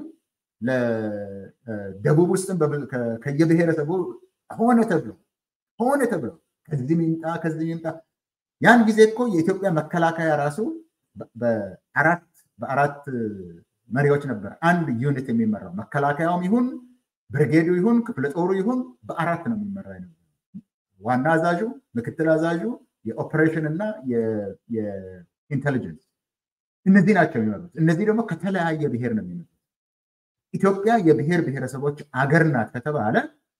ለደቡብ ውስጥም ከየብሔረሰቡ ሆነ ተብሎ ሆነ ተብሎ ከዚህ ይምጣ ከዚህ ይምጣ። ያን ጊዜ እኮ የኢትዮጵያ መከላከያ ራሱ በአራት በአራት መሪዎች ነበር አንድ ዩኒት የሚመራው መከላከያውም ይሁን ብርጌዱ ይሁን ክፍለ ጦሩ ይሁን በአራት ነው የሚመራ ነበር። ዋና አዛዡ፣ ምክትል አዛዡ፣ የኦፕሬሽን እና የኢንቴሊጀንስ እነዚህ ናቸው የሚመሩት። እነዚህ ደግሞ ከተለያየ ብሔር ነው የሚመጡት። ኢትዮጵያ የብሔር ብሔረሰቦች አገር ናት ከተባለ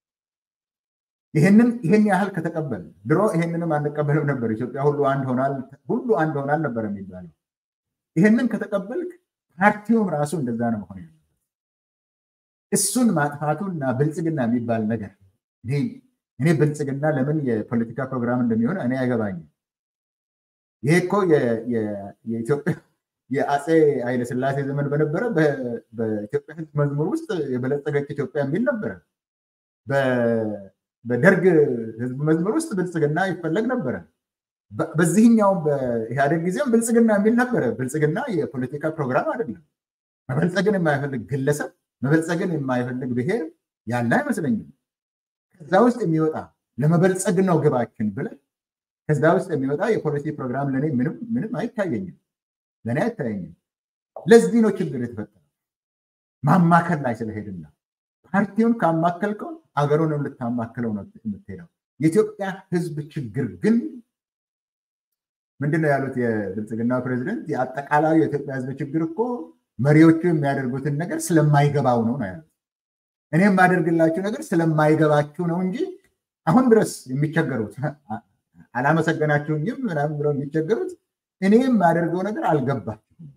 ይህንን ይህን ያህል ከተቀበል ድሮ ይህንንም አንቀበልም ነበር። ኢትዮጵያ ሁሉ አንድ ሆናል ሁሉ አንድ ሆናል ነበር የሚባለው። ይህንን ከተቀበልክ ፓርቲውም ራሱ እንደዛ ነው መሆን ያለበት። እሱን ማጥፋቱና ብልጽግና የሚባል ነገር እኔ ብልጽግና ለምን የፖለቲካ ፕሮግራም እንደሚሆን እኔ አይገባኝም። ይሄ እኮ የኢትዮጵያ የአፄ ኃይለስላሴ ዘመን በነበረ በኢትዮጵያ ሕዝብ መዝሙር ውስጥ የበለጸገች ኢትዮጵያ የሚል ነበረ። በደርግ ሕዝብ መዝሙር ውስጥ ብልጽግና ይፈለግ ነበረ። በዚህኛውም በኢህአዴግ ጊዜም ብልጽግና የሚል ነበረ። ብልጽግና የፖለቲካ ፕሮግራም አይደለም። መበልጸግን የማይፈልግ ግለሰብ፣ መበልጸግን የማይፈልግ ብሔር ያለ አይመስለኝም። ከዛ ውስጥ የሚወጣ ለመበልጸግ ነው ግባችን ብለን ከዛ ውስጥ የሚወጣ የፖሊሲ ፕሮግራም ለእኔ ምንም ምንም አይታየኝም፣ ለእኔ አይታየኝም። ለዚህ ነው ችግር የተፈጠረው ማማከል ላይ ስለሄድና ፓርቲውን ካማከልከው አገሩንም ልታማክለው ነው የምትሄደው። የኢትዮጵያ ህዝብ ችግር ግን ምንድን ነው ያሉት የብልጽግና ፕሬዚደንት? የአጠቃላዩ የኢትዮጵያ ህዝብ ችግር እኮ መሪዎቹ የሚያደርጉትን ነገር ስለማይገባው ነው ነው ያሉት። እኔ የማደርግላችሁ ነገር ስለማይገባችሁ ነው እንጂ አሁን ድረስ የሚቸገሩት አላመሰገናችሁኝም ምናምን ብለው የሚቸገሩት እኔ የማደርገው ነገር አልገባችሁም፣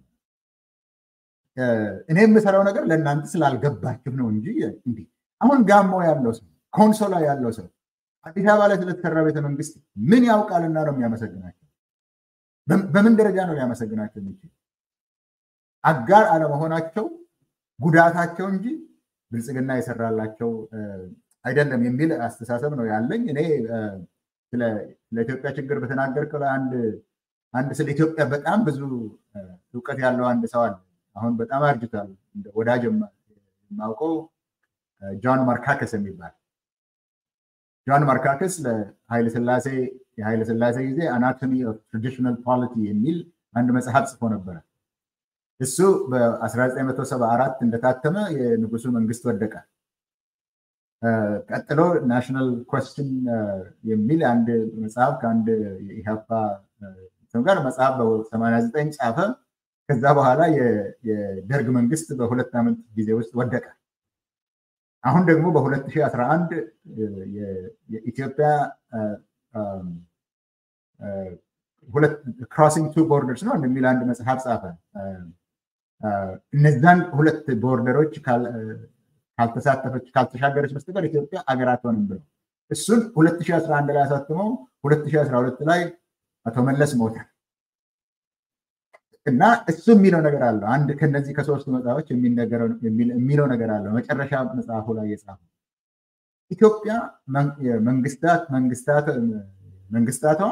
እኔ የምሰራው ነገር ለእናንተ ስላልገባችሁ ነው እንጂ እንዲህ አሁን ጋሞ ያለው ሰው ኮንሶ ላይ ያለው ሰው አዲስ አበባ ላይ ስለተሰራ ቤተመንግስት ምን ያውቃልና ነው የሚያመሰግናቸው? በምን ደረጃ ነው ሊያመሰግናቸው የሚችል? አጋር አለመሆናቸው ጉዳታቸው እንጂ ብልጽግና የሰራላቸው አይደለም የሚል አስተሳሰብ ነው ያለኝ። እኔ ስለ ኢትዮጵያ ችግር በተናገርከው ላይ አንድ ስለ ኢትዮጵያ በጣም ብዙ እውቀት ያለው አንድ ሰው አለ። አሁን በጣም አርጅቷል። ወዳጅ የማውቀው ጆን ማርካከስ የሚባል ጆን ማርካከስ ለኃይለስላሴ የኃይለስላሴ ጊዜ አናቶሚ ኦፍ ትራዲሽናል ፖሊቲ የሚል አንድ መጽሐፍ ጽፎ ነበረ። እሱ በ1974 እንደታተመ የንጉሱ መንግስት ወደቀ። ቀጥሎ ናሽናል ኮስችን የሚል አንድ መጽሐፍ ከአንድ የኢህአፓ ጋር መጽሐፍ በ89 ጻፈ። ከዛ በኋላ የደርግ መንግስት በሁለት ዓመት ጊዜ ውስጥ ወደቀ። አሁን ደግሞ በ2011 የኢትዮጵያ ክሮሲንግ ቱ ቦርደርስ ነው የሚል አንድ መጽሐፍ ጻፈ። እነዛን ሁለት ቦርደሮች ካልተሳተፈች ካልተሻገረች በስተቀር ኢትዮጵያ አገር አትሆንም ብለው እሱን 2011 ላይ አሳትመው 2012 ላይ አቶ መለስ ሞተ እና እሱ የሚለው ነገር አለው። አንድ ከነዚህ ከሶስቱ መጽሐፎች የሚለው ነገር አለው። መጨረሻ መጽሐፉ ላይ የጻፈው ኢትዮጵያ መንግስታት መንግስታቷ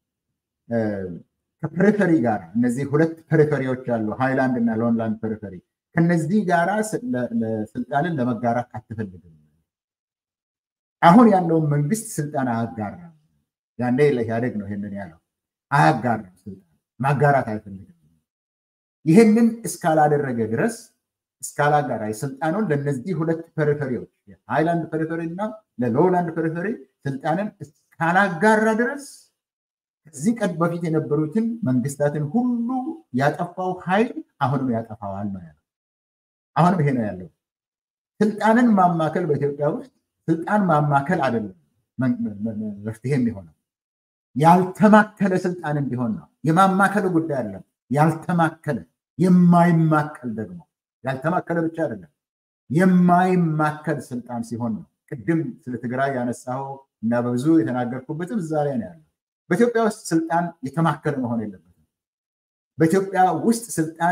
ከፐሪፈሪ ጋር እነዚህ ሁለት ፐሪፈሪዎች አሉ፣ ሃይላንድ እና ሎንላንድ ፐሪፈሪ ከነዚህ ጋራ ስልጣንን ለመጋራት አትፈልግም። አሁን ያለውን መንግስት ስልጣን አያጋራም። ያኔ ለኢህአዴግ ነው ይሄንን ያለው። አያጋራም፣ ስልጣን ማጋራት አይፈልግም። ይህንን እስካላደረገ ድረስ እስካላጋራ ስልጣኑን ለእነዚህ ሁለት ፐሪፈሪዎች ሃይላንድ ፐሪፈሪ እና ለሎውላንድ ፐሪፈሪ ስልጣንን እስካላጋራ ድረስ ከዚህ ቀን በፊት የነበሩትን መንግስታትን ሁሉ ያጠፋው ኃይል አሁንም ያጠፋዋል ነው ያለው። አሁንም ይሄ ነው ያለው። ስልጣንን ማማከል በኢትዮጵያ ውስጥ ስልጣን ማማከል አይደለም መፍትሄ የሚሆነው ያልተማከለ ስልጣን እንዲሆን ነው። የማማከል ጉዳይ አለም ያልተማከለ የማይማከል ደግሞ ያልተማከለ ብቻ አይደለም የማይማከል ስልጣን ሲሆን ነው። ቅድም ስለ ትግራይ ያነሳው እና በብዙ የተናገርኩበትም እዛ ላይ ነው ያለው። በኢትዮጵያ ውስጥ ስልጣን የተማከለ መሆን የለበትም። በኢትዮጵያ ውስጥ ስልጣን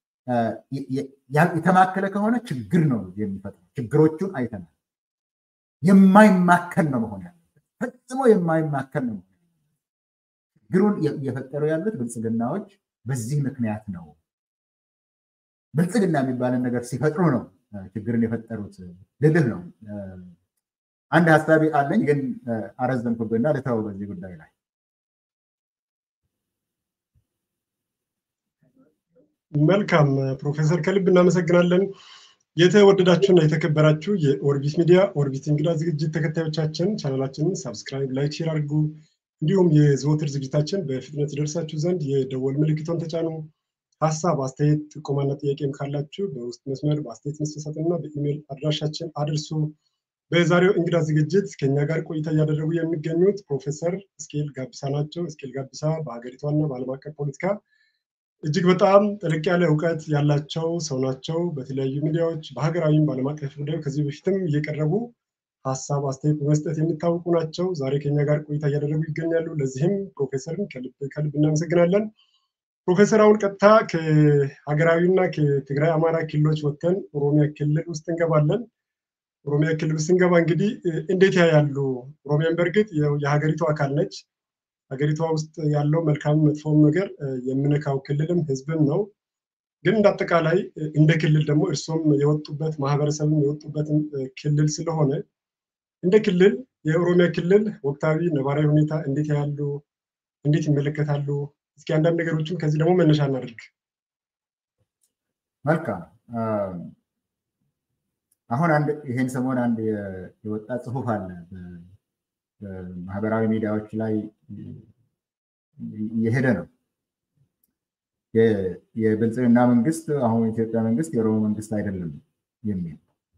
የተማከለ ከሆነ ችግር ነው የሚፈጥረው። ችግሮቹን አይተናል። የማይማከል ነው መሆን ያለበት። ፈጽሞ የማይማከል ነው መሆን ያለበት። ችግሩን እየፈጠሩ ያሉት ብልጽግናዎች በዚህ ምክንያት ነው። ብልጽግና የሚባልን ነገር ሲፈጥሩ ነው ችግርን የፈጠሩት ልልህ ነው። አንድ ሀሳቢ አለኝ ግን አረዘምኩብና ልተው በዚህ ጉዳይ ላይ መልካም ፕሮፌሰር ከልብ እናመሰግናለን። የተወደዳችሁና የተከበራችሁ የኦርቢት ሚዲያ ኦርቢት እንግዳ ዝግጅት ተከታዮቻችን ቻናላችንን ሳብስክራይብ፣ ላይክ፣ ሼር አድርጉ። እንዲሁም የዘወትር ዝግጅታችን በፍጥነት ይደርሳችሁ ዘንድ የደወል ምልክቶን ተጫኑ። ሀሳብ፣ አስተያየት፣ ጥቆማና ጥያቄም ካላችሁ በውስጥ መስመር በአስተያየት መስጠትና በኢሜይል አድራሻችን አድርሱ። በዛሬው እንግዳ ዝግጅት ከኛ ጋር ቆይታ እያደረጉ የሚገኙት ፕሮፌሰር እስኬል ጋቢሳ ናቸው። እስኬል ጋቢሳ በሀገሪቷና በዓለም አቀፍ ፖለቲካ እጅግ በጣም ጥልቅ ያለ እውቀት ያላቸው ሰው ናቸው። በተለያዩ ሚዲያዎች በሀገራዊም በዓለም አቀፍ ጉዳዮች ከዚህ በፊትም እየቀረቡ ሀሳብ አስተያየት በመስጠት የሚታወቁ ናቸው። ዛሬ ከኛ ጋር ቆይታ እያደረጉ ይገኛሉ። ለዚህም ፕሮፌሰርን ከልብ ከልብ እናመሰግናለን። ፕሮፌሰር አሁን ቀጥታ ከሀገራዊና ከትግራይ አማራ ክልሎች ወጥተን ኦሮሚያ ክልል ውስጥ እንገባለን። ኦሮሚያ ክልል ውስጥ እንገባ እንግዲህ እንዴት ያያሉ? ኦሮሚያን በእርግጥ የሀገሪቱ አካል ነች። ሀገሪቷ ውስጥ ያለው መልካም መጥፎም ነገር የምነካው ክልልም ህዝብም ነው። ግን እንደ አጠቃላይ እንደ ክልል ደግሞ እርሶም የወጡበት ማህበረሰብም የወጡበትን ክልል ስለሆነ እንደ ክልል የኦሮሚያ ክልል ወቅታዊ ነባራዊ ሁኔታ እንዴት ያሉ እንዴት ይመለከታሉ? እስኪ አንዳንድ ነገሮችን ከዚህ ደግሞ መነሻ እናድርግ። መልካም። አሁን አንድ ይሄን ሰሞን አንድ የወጣ ጽሁፍ አለ በማህበራዊ ሚዲያዎች ላይ እየሄደ ነው። የብልጽግና መንግስት አሁን የኢትዮጵያ መንግስት የኦሮሞ መንግስት አይደለም የሚል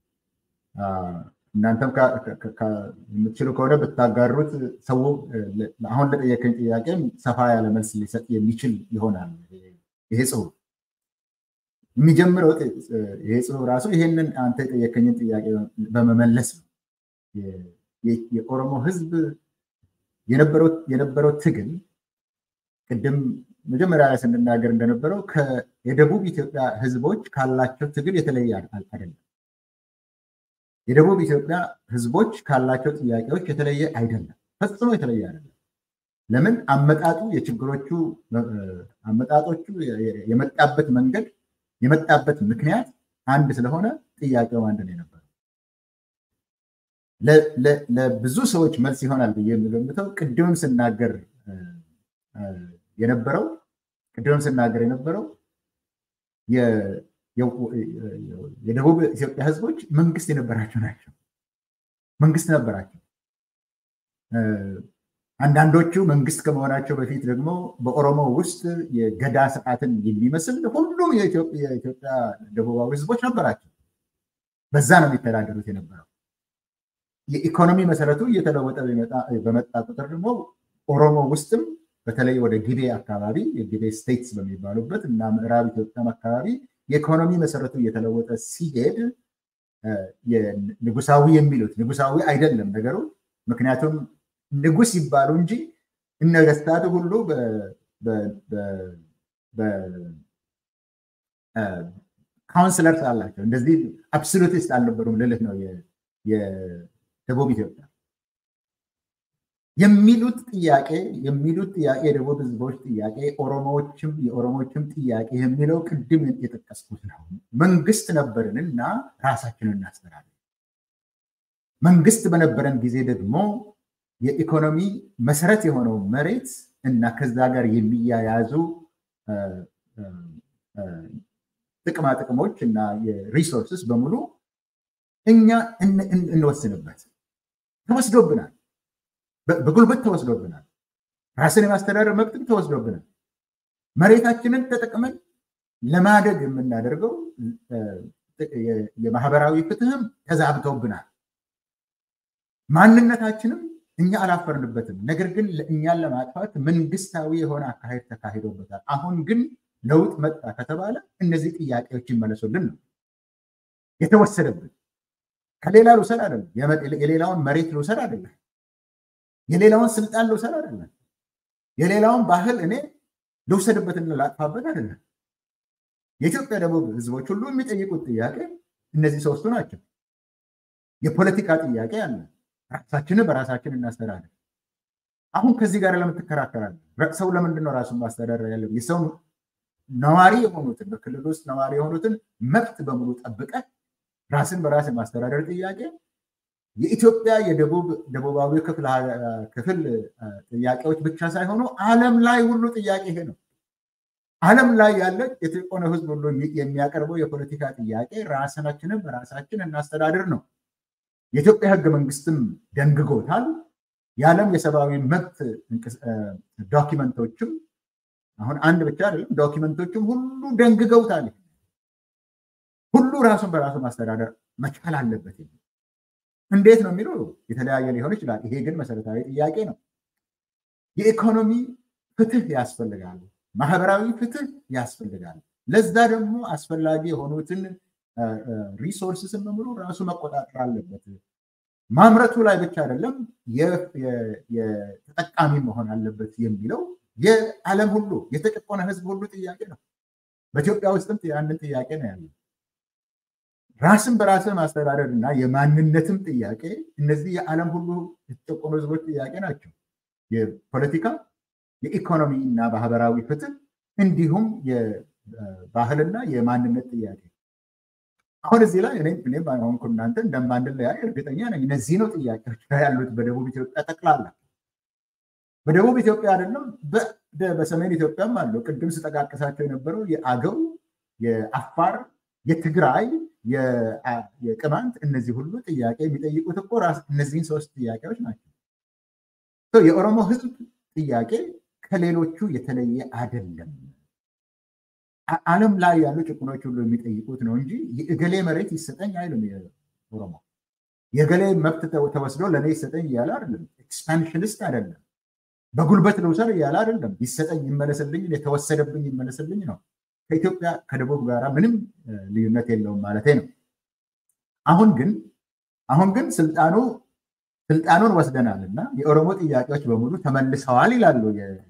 እናንተም የምትችሉ ከሆነ ብታጋሩት ሰው አሁን ለጠየቀኝ ጥያቄ ሰፋ ያለ መልስ ሊሰጥ የሚችል ይሆናል። ይሄ ጽሁፍ የሚጀምረው ይሄ ጽሁፍ ራሱ ይሄንን አንተ የጠየቀኝን ጥያቄ በመመለስ ነው። የኦሮሞ ህዝብ የነበረው ትግል ቅድም መጀመሪያ ላይ ስንናገር እንደነበረው የደቡብ ኢትዮጵያ ህዝቦች ካላቸው ትግል የተለየ አይደለም። የደቡብ ኢትዮጵያ ህዝቦች ካላቸው ጥያቄዎች የተለየ አይደለም፣ ፈጽሞ የተለየ አይደለም። ለምን አመጣጡ የችግሮቹ አመጣጦቹ የመጣበት መንገድ የመጣበት ምክንያት አንድ ስለሆነ ጥያቄው አንድ ነው የነበረው። ለብዙ ሰዎች መልስ ይሆናል ብዬ የምገምተው ቅድምም ስናገር የነበረው ቅድምም ስናገር የነበረው የደቡብ ኢትዮጵያ ህዝቦች መንግስት የነበራቸው ናቸው። መንግስት ነበራቸው። አንዳንዶቹ መንግስት ከመሆናቸው በፊት ደግሞ በኦሮሞ ውስጥ የገዳ ስርዓትን የሚመስል ሁሉም የኢትዮጵያ ደቡባዊ ህዝቦች ነበራቸው። በዛ ነው የሚተዳደሩት የነበረው። የኢኮኖሚ መሰረቱ እየተለወጠ በመጣ ቁጥር ደግሞ ኦሮሞ ውስጥም በተለይ ወደ ጊቤ አካባቢ የጊቤ ስቴትስ በሚባሉበት እና ምዕራብ ኢትዮጵያም አካባቢ የኢኮኖሚ መሰረቱ እየተለወጠ ሲሄድ ንጉሳዊ የሚሉት ንጉሳዊ አይደለም ነገሩ። ምክንያቱም ንጉስ ይባሉ እንጂ ነገስታቱ ሁሉ ካውንስለርስ አላቸው። እንደዚህ አብሶሉቲስት አልነበሩም ልልህ ነው። የደቡብ ኢትዮጵያ የሚሉት ጥያቄ የሚሉት ጥያቄ የደቡብ ህዝቦች ጥያቄ ኦሮሞዎችም የኦሮሞዎችም ጥያቄ የሚለው ቅድም የጠቀስኩት ነው። መንግስት ነበርን እና ራሳችንን እናስተዳለን። መንግስት በነበረን ጊዜ ደግሞ የኢኮኖሚ መሰረት የሆነው መሬት እና ከዛ ጋር የሚያያዙ ጥቅማ ጥቅሞች እና የሪሶርስስ በሙሉ እኛ እንወስንበት። ተወስዶብናል፣ በጉልበት ተወስዶብናል። ራስን የማስተዳደር መብትም ተወስዶብናል። መሬታችንን ተጠቅመን ለማደግ የምናደርገው የማህበራዊ ፍትህም ተዛብተውብናል። ማንነታችንም እኛ አላፈርንበትም። ነገር ግን እኛን ለማጥፋት መንግስታዊ የሆነ አካሄድ ተካሂዶበታል። አሁን ግን ለውጥ መጣ ከተባለ እነዚህ ጥያቄዎች ይመለሱልን ነው የተወሰደብን። ከሌላ ልውሰድ አይደለም፣ የሌላውን መሬት ልውሰድ አይደለም፣ የሌላውን ስልጣን ልውሰድ አይደለም፣ የሌላውን ባህል እኔ ልውሰድበትና ላጥፋበት አይደለም። የኢትዮጵያ ደቡብ ህዝቦች ሁሉ የሚጠይቁት ጥያቄ እነዚህ ሶስቱ ናቸው። የፖለቲካ ጥያቄ አለ። ራሳችንን በራሳችን እናስተዳደር። አሁን ከዚህ ጋር ለምን ትከራከራለህ? ሰው ለምንድን ነው ራሱን ማስተዳደር ያለብን? የሰው ነዋሪ የሆኑትን በክልል ውስጥ ነዋሪ የሆኑትን መብት በሙሉ ጠብቀ ራስን በራስ የማስተዳደር ጥያቄ የኢትዮጵያ የደቡብ ደቡባዊ ክፍል ጥያቄዎች ብቻ ሳይሆኑ ዓለም ላይ ሁሉ ጥያቄ ይሄ ነው። ዓለም ላይ ያለ የተቆነ ህዝብ ሁሉ የሚያቀርበው የፖለቲካ ጥያቄ ራሳችንን በራሳችን እናስተዳድር ነው። የኢትዮጵያ ህገ መንግስትም ደንግጎታል። የዓለም የሰብአዊ መብት ዶኪመንቶችም አሁን አንድ ብቻ አይደለም፣ ዶኪመንቶችም ሁሉ ደንግገውታል። ሁሉ ራሱን በራሱ ማስተዳደር መቻል አለበት። እንዴት ነው የሚለው የተለያየ ሊሆን ይችላል። ይሄ ግን መሰረታዊ ጥያቄ ነው። የኢኮኖሚ ፍትህ ያስፈልጋል። ማህበራዊ ፍትህ ያስፈልጋል። ለዛ ደግሞ አስፈላጊ የሆኑትን ሪሶርስስን በሙሉ ራሱ መቆጣጠር አለበት። ማምረቱ ላይ ብቻ አይደለም የተጠቃሚ መሆን አለበት የሚለው የዓለም ሁሉ የተጨቆነ ህዝብ ሁሉ ጥያቄ ነው። በኢትዮጵያ ውስጥም ያንን ጥያቄ ነው ያለው። ራስን በራስን ማስተዳደር እና የማንነትም ጥያቄ እነዚህ የዓለም ሁሉ የተጨቆኑ ህዝቦች ጥያቄ ናቸው። የፖለቲካ የኢኮኖሚ እና ማህበራዊ ፍትህ እንዲሁም የባህልና የማንነት ጥያቄ አሁን እዚህ ላይ እኔም ሆንኩ እናንተ እንደማንለያይ እርግጠኛ ነኝ። እነዚህ ነው ጥያቄዎች ያሉት በደቡብ ኢትዮጵያ ጠቅላላ። በደቡብ ኢትዮጵያ አይደለም በሰሜን ኢትዮጵያም አለው። ቅድም ስጠቃቅሳቸው የነበረው የአገው፣ የአፋር፣ የትግራይ፣ የቅማንት እነዚህ ሁሉ ጥያቄ የሚጠይቁት እኮ እነዚህን ሶስት ጥያቄዎች ናቸው። የኦሮሞ ህዝብ ጥያቄ ከሌሎቹ የተለየ አይደለም። ዓለም ላይ ያሉ ጭቁኖች ሁሉ የሚጠይቁት ነው እንጂ የእገሌ መሬት ይሰጠኝ አይልም። ኦሮሞ የእገሌ መብት ተወስዶ ለእኔ ይሰጠኝ እያለ አይደለም። ኤክስፓንሽኒስት አይደለም። በጉልበት ልውሰድ እያለ አይደለም። ይሰጠኝ፣ ይመለስልኝ፣ የተወሰደብኝ ይመለስልኝ ነው። ከኢትዮጵያ ከደቡብ ጋር ምንም ልዩነት የለውም ማለት ነው። አሁን ግን አሁን ግን ስልጣኑ ስልጣኑን ወስደናል እና የኦሮሞ ጥያቄዎች በሙሉ ተመልሰዋል ይላሉ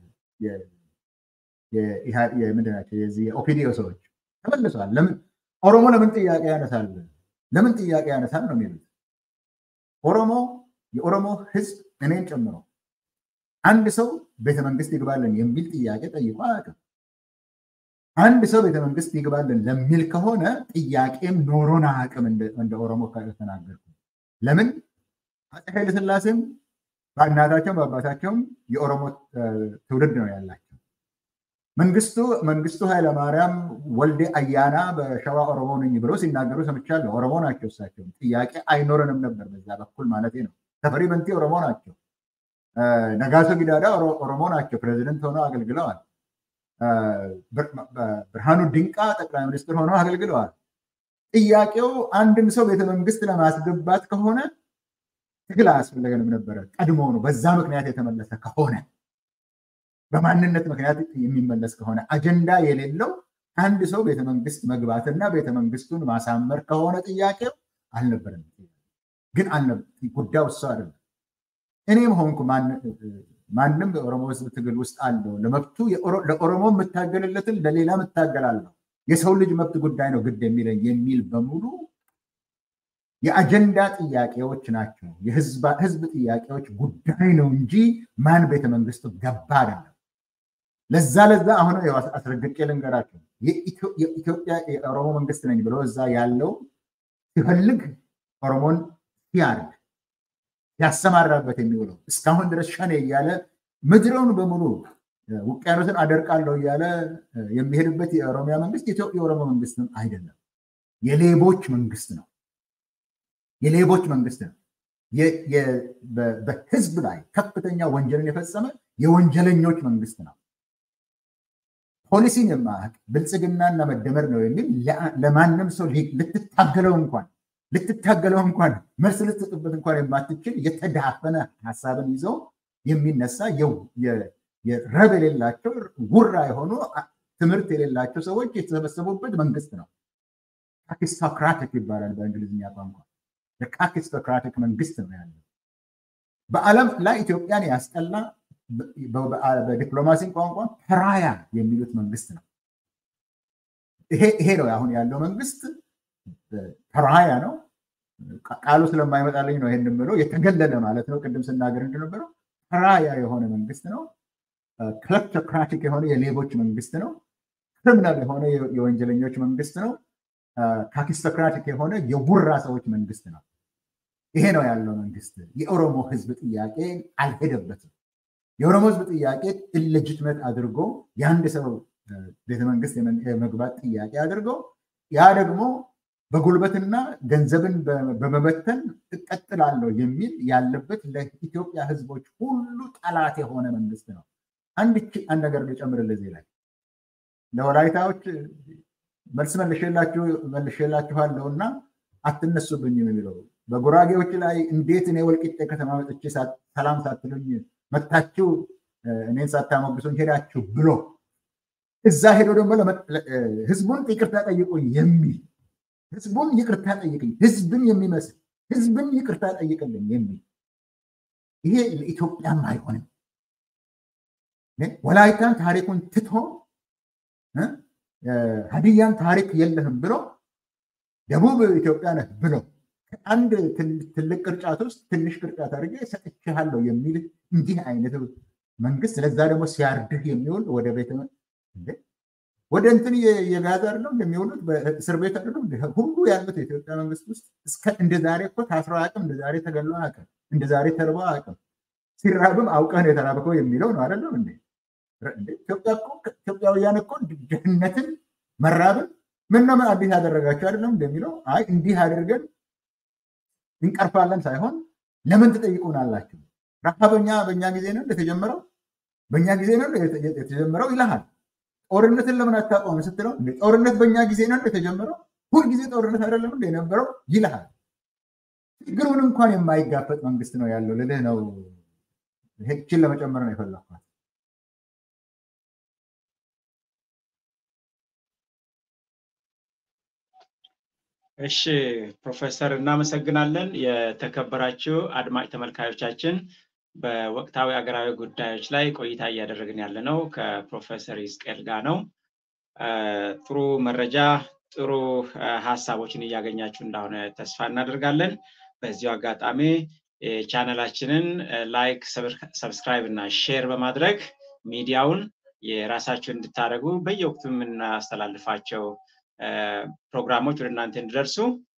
ምንድናቸው የዚህ የኦፒዲዮ ሰዎች ተመልሰዋል። ለምን ኦሮሞ ለምን ጥያቄ ያነሳል? ለምን ጥያቄ ያነሳል ነው የሚሉት። ኦሮሞ የኦሮሞ ህዝብ እኔን ጨምሮ አንድ ሰው ቤተመንግስት ይግባልን የሚል ጥያቄ ጠይቆ አያውቅም። አንድ ሰው ቤተመንግስት ይግባልን ለሚል ከሆነ ጥያቄም ኖሮን አያውቅም። እንደ ኦሮሞ ከተናገርኩ ለምን አፄ ኃይለስላሴም በእናታቸውም በአባታቸውም የኦሮሞ ትውልድ ነው ያላቸው። መንግስቱ መንግስቱ ኃይለማርያም ወልዴ አያና በሸዋ ኦሮሞ ነኝ ብሎ ሲናገሩ ሰምቻለሁ። ኦሮሞ ናቸው እሳቸው። ጥያቄ አይኖረንም ነበር በዛ በኩል ማለት ነው። ተፈሪ በንቲ ኦሮሞ ናቸው። ነጋሶ ጊዳዳ ኦሮሞ ናቸው። ፕሬዚደንት ሆነው አገልግለዋል። ብርሃኑ ድንቃ ጠቅላይ ሚኒስትር ሆነው አገልግለዋል። ጥያቄው አንድን ሰው ቤተመንግስት ለማስገባት ከሆነ ትግል አያስፈለገንም ነበረ። ቀድሞ ነው በዛ ምክንያት የተመለሰ ከሆነ በማንነት ምክንያት የሚመለስ ከሆነ አጀንዳ የሌለው አንድ ሰው ቤተመንግስት መግባትና ቤተመንግስቱን ማሳመር ከሆነ ጥያቄው አልነበረም። ግን ጉዳዩ እሱ አይደለም። እኔም ሆንኩ ማንም በኦሮሞ ህዝብ ትግል ውስጥ አለው ለመብቱ ለኦሮሞ የምታገልለትን ለሌላ እታገላለሁ፣ የሰው ልጅ መብት ጉዳይ ነው ግድ የሚለኝ የሚል በሙሉ የአጀንዳ ጥያቄዎች ናቸው። የህዝብ ጥያቄዎች ጉዳይ ነው እንጂ ማን ቤተመንግስቱ ገባ አይደለም። ለዛ ለዛ አሁን አስረግጬ ልንገራቸው። የኢትዮጵያ የኦሮሞ መንግስት ነኝ ብሎ እዛ ያለው ሲፈልግ ኦሮሞን ሲያርግ ያሰማራበት የሚውለው እስካሁን ድረስ ሸኔ እያለ ምድረውን በሙሉ ውቅያኖስን አደርቃለሁ እያለ የሚሄድበት የኦሮሚያ መንግስት የኦሮሞ መንግስትም አይደለም። የሌቦች መንግስት ነው። የሌቦች መንግስት ነው። በህዝብ ላይ ከፍተኛ ወንጀልን የፈጸመ የወንጀለኞች መንግስት ነው። ፖሊሲን የማያውቅ ብልጽግናና መደመር ነው የሚል ለማንም ሰው ልትታገለው እንኳን ልትታገለው እንኳን መልስ ልትሰጥበት እንኳን የማትችል የተዳፈነ ሀሳብን ይዘው የሚነሳ ረብ የሌላቸው ጉራ የሆኑ ትምህርት የሌላቸው ሰዎች የተሰበሰቡበት መንግስት ነው። ካኪስቶክራቲክ ይባላል በእንግሊዝኛ ቋንቋ። ካኪስቶክራቲክ መንግስት ነው ያለው። በዓለም ላይ ኢትዮጵያን ያስጠላ በዲፕሎማሲ ቋንቋ ፐራያ የሚሉት መንግስት ነው። ይሄ ነው አሁን ያለው መንግስት ፐራያ ነው። ቃሉ ስለማይመጣልኝ ነው ይህን የምለው። የተገለለ ማለት ነው። ቅድም ስናገር እንደነበረው ፐራያ የሆነ መንግስት ነው። ክleptocratic የሆነ የሌቦች መንግስት ነው። ክሪሚናል የሆነ የወንጀለኞች መንግስት ነው። ካኪስቶክራቲክ የሆነ የቡራ ሰዎች መንግስት ነው። ይሄ ነው ያለው መንግስት። የኦሮሞ ህዝብ ጥያቄ አልሄደበትም። የኦሮሞ ህዝብ ጥያቄ ኢሌጂትመት አድርጎ የአንድ ሰው ቤተመንግስት የመግባት ጥያቄ አድርጎ ያ ደግሞ በጉልበትና ገንዘብን በመበተን እቀጥላለሁ የሚል ያለበት ለኢትዮጵያ ህዝቦች ሁሉ ጠላት የሆነ መንግስት ነው። አንድ አንድ ነገር ልጨምርልህ እዚህ ላይ ለወላይታዎች መልስ መልሼላችኋለሁ እና አትነሱብኝም የሚለው በጉራጌዎች ላይ እንዴት እኔ ወልቂጤ ከተማ መጥቼ ሰላም ሳትሉኝ መታችሁ እኔን ሳታሞግሱኝ ሄዳችሁ ብሎ እዛ ሄዶ ደግሞ ህዝቡን ይቅርታ ጠይቁኝ የሚል ህዝቡን ይቅርታ ጠይቅኝ፣ ህዝብን የሚመስል ህዝብን ይቅርታ ጠይቅልኝ የሚል ይሄ ለኢትዮጵያም አይሆንም። ወላይታን ታሪኩን ትቶ ሀዲያን ታሪክ የለህም ብሎ ደቡብ ኢትዮጵያ ነህ ብሎ አንድ ትልቅ ቅርጫት ውስጥ ትንሽ ቅርጫት አድርጌ ሰጥቼሃለሁ የሚል እንዲህ አይነት መንግስት ለዛ ደግሞ ሲያርድህ የሚውል ወደ ቤተ ወደ እንትን የጋዛ አይደለም የሚውሉት በእስር ቤት አይደለም ሁሉ ያሉት የኢትዮጵያ መንግስት ውስጥ እስከ እንደ ዛሬ እኮ ታስሮ አቅም እንደ ዛሬ ተገሎ አቅም እንደ ዛሬ ተርቦ አቅም ሲራብም አውቀህ የተራብከው የሚለው ነው አይደለም እንዴ? ኢትዮጵያውያን እኮ ድህነትን መራብን ምን ነው ምን አዲስ ያደረጋቸው አይደለም እንደሚለው አይ እንዲህ አድርገን እንቀርፋለን ሳይሆን ለምን ትጠይቁናላችሁ? ረሃበኛ በእኛ ጊዜ ነው የተጀመረው በእኛ ጊዜ ነው የተጀመረው ይልሃል። ጦርነትን ለምን አታቆም ስትለው ጦርነት በእኛ ጊዜ ነው የተጀመረው ሁልጊዜ ጦርነት አይደለም እንደ የነበረው ይልሃል። ችግሩን እንኳን የማይጋፈጥ መንግስት ነው ያለው ልልህ ነው። ይህችን ለመጨመር ነው የፈለኳት። እሺ ፕሮፌሰር እናመሰግናለን። የተከበራችሁ አድማጭ ተመልካዮቻችን በወቅታዊ አገራዊ ጉዳዮች ላይ ቆይታ እያደረግን ያለ ነው ከፕሮፌሰር ይስቅኤል ጋር ነው። ጥሩ መረጃ፣ ጥሩ ሀሳቦችን እያገኛችሁ እንደሆነ ተስፋ እናደርጋለን። በዚሁ አጋጣሚ ቻነላችንን ላይክ፣ ሰብስክራይብ እና ሼር በማድረግ ሚዲያውን የራሳችሁ እንድታደርጉ በየወቅቱ የምናስተላልፋቸው ፕሮግራሞች ወደ እናንተ እንዲደርሱ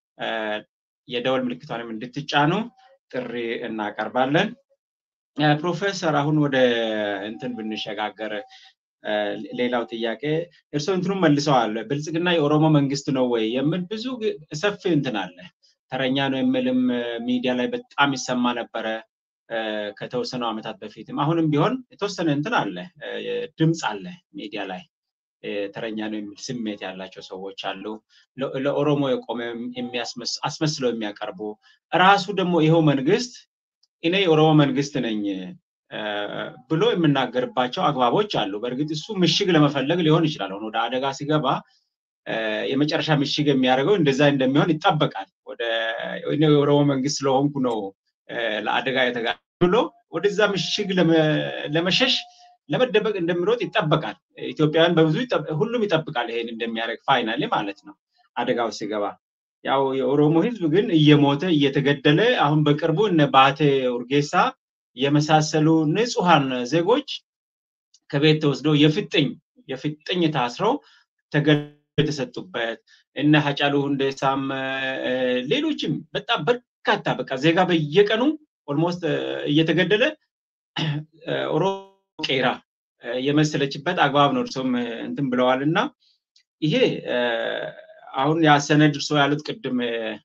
የደወል ምልክቷንም እንድትጫኑ ጥሪ እናቀርባለን። ፕሮፌሰር አሁን ወደ እንትን ብንሸጋገር ሌላው ጥያቄ እርስዎ እንትኑም መልሰዋል። ብልጽግና የኦሮሞ መንግስት ነው ወይ የምል ብዙ ሰፊ እንትን አለ። ተረኛ ነው የምልም ሚዲያ ላይ በጣም ይሰማ ነበረ ከተወሰኑ ዓመታት በፊትም። አሁንም ቢሆን የተወሰነ እንትን አለ፣ ድምፅ አለ ሚዲያ ላይ ተረኛ ነው የሚል ስሜት ያላቸው ሰዎች አሉ። ለኦሮሞ የቆመ አስመስለው የሚያቀርቡ ራሱ ደግሞ ይኸው መንግስት እኔ የኦሮሞ መንግስት ነኝ ብሎ የምናገርባቸው አግባቦች አሉ። በእርግጥ እሱ ምሽግ ለመፈለግ ሊሆን ይችላል። አሁን ወደ አደጋ ሲገባ የመጨረሻ ምሽግ የሚያደርገው እንደዛ እንደሚሆን ይጠበቃል። ወደ የኦሮሞ መንግስት ስለሆንኩ ነው ለአደጋ የተጋ ብሎ ወደዛ ምሽግ ለመሸሽ ለመደበቅ እንደሚሮጥ ይጠበቃል። ኢትዮጵያውያን በብዙ ሁሉም ይጠብቃል ይሄን እንደሚያደርግ ፋይናሌ ማለት ነው አደጋው ሲገባ። ያው የኦሮሞ ህዝብ ግን እየሞተ እየተገደለ አሁን በቅርቡ እነ ባቴ ኡርጌሳ የመሳሰሉ ንጹሐን ዜጎች ከቤት ተወስደው የፍጥኝ የፍጥኝ ታስረው ተገድለው የተሰጡበት እነ ሀጫሉ ሁንዴሳም ሌሎችም በጣም በርካታ በቃ ዜጋ በየቀኑ ኦልሞስት እየተገደለ ኦሮሞ ቄራ የመሰለችበት አግባብ ነው። እርሶም እንትን ብለዋል እና ይሄ አሁን ያሰነድ እርሶ ያሉት ቅድም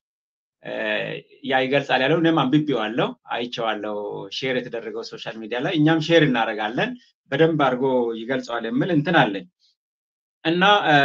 ያ ይገልጻል ያለው እኔም አንብቤዋለሁ፣ አይቼዋለሁ። ሼር የተደረገው ሶሻል ሚዲያ ላይ እኛም ሼር እናደርጋለን። በደንብ አድርጎ ይገልጸዋል የምል እንትን አለኝ እና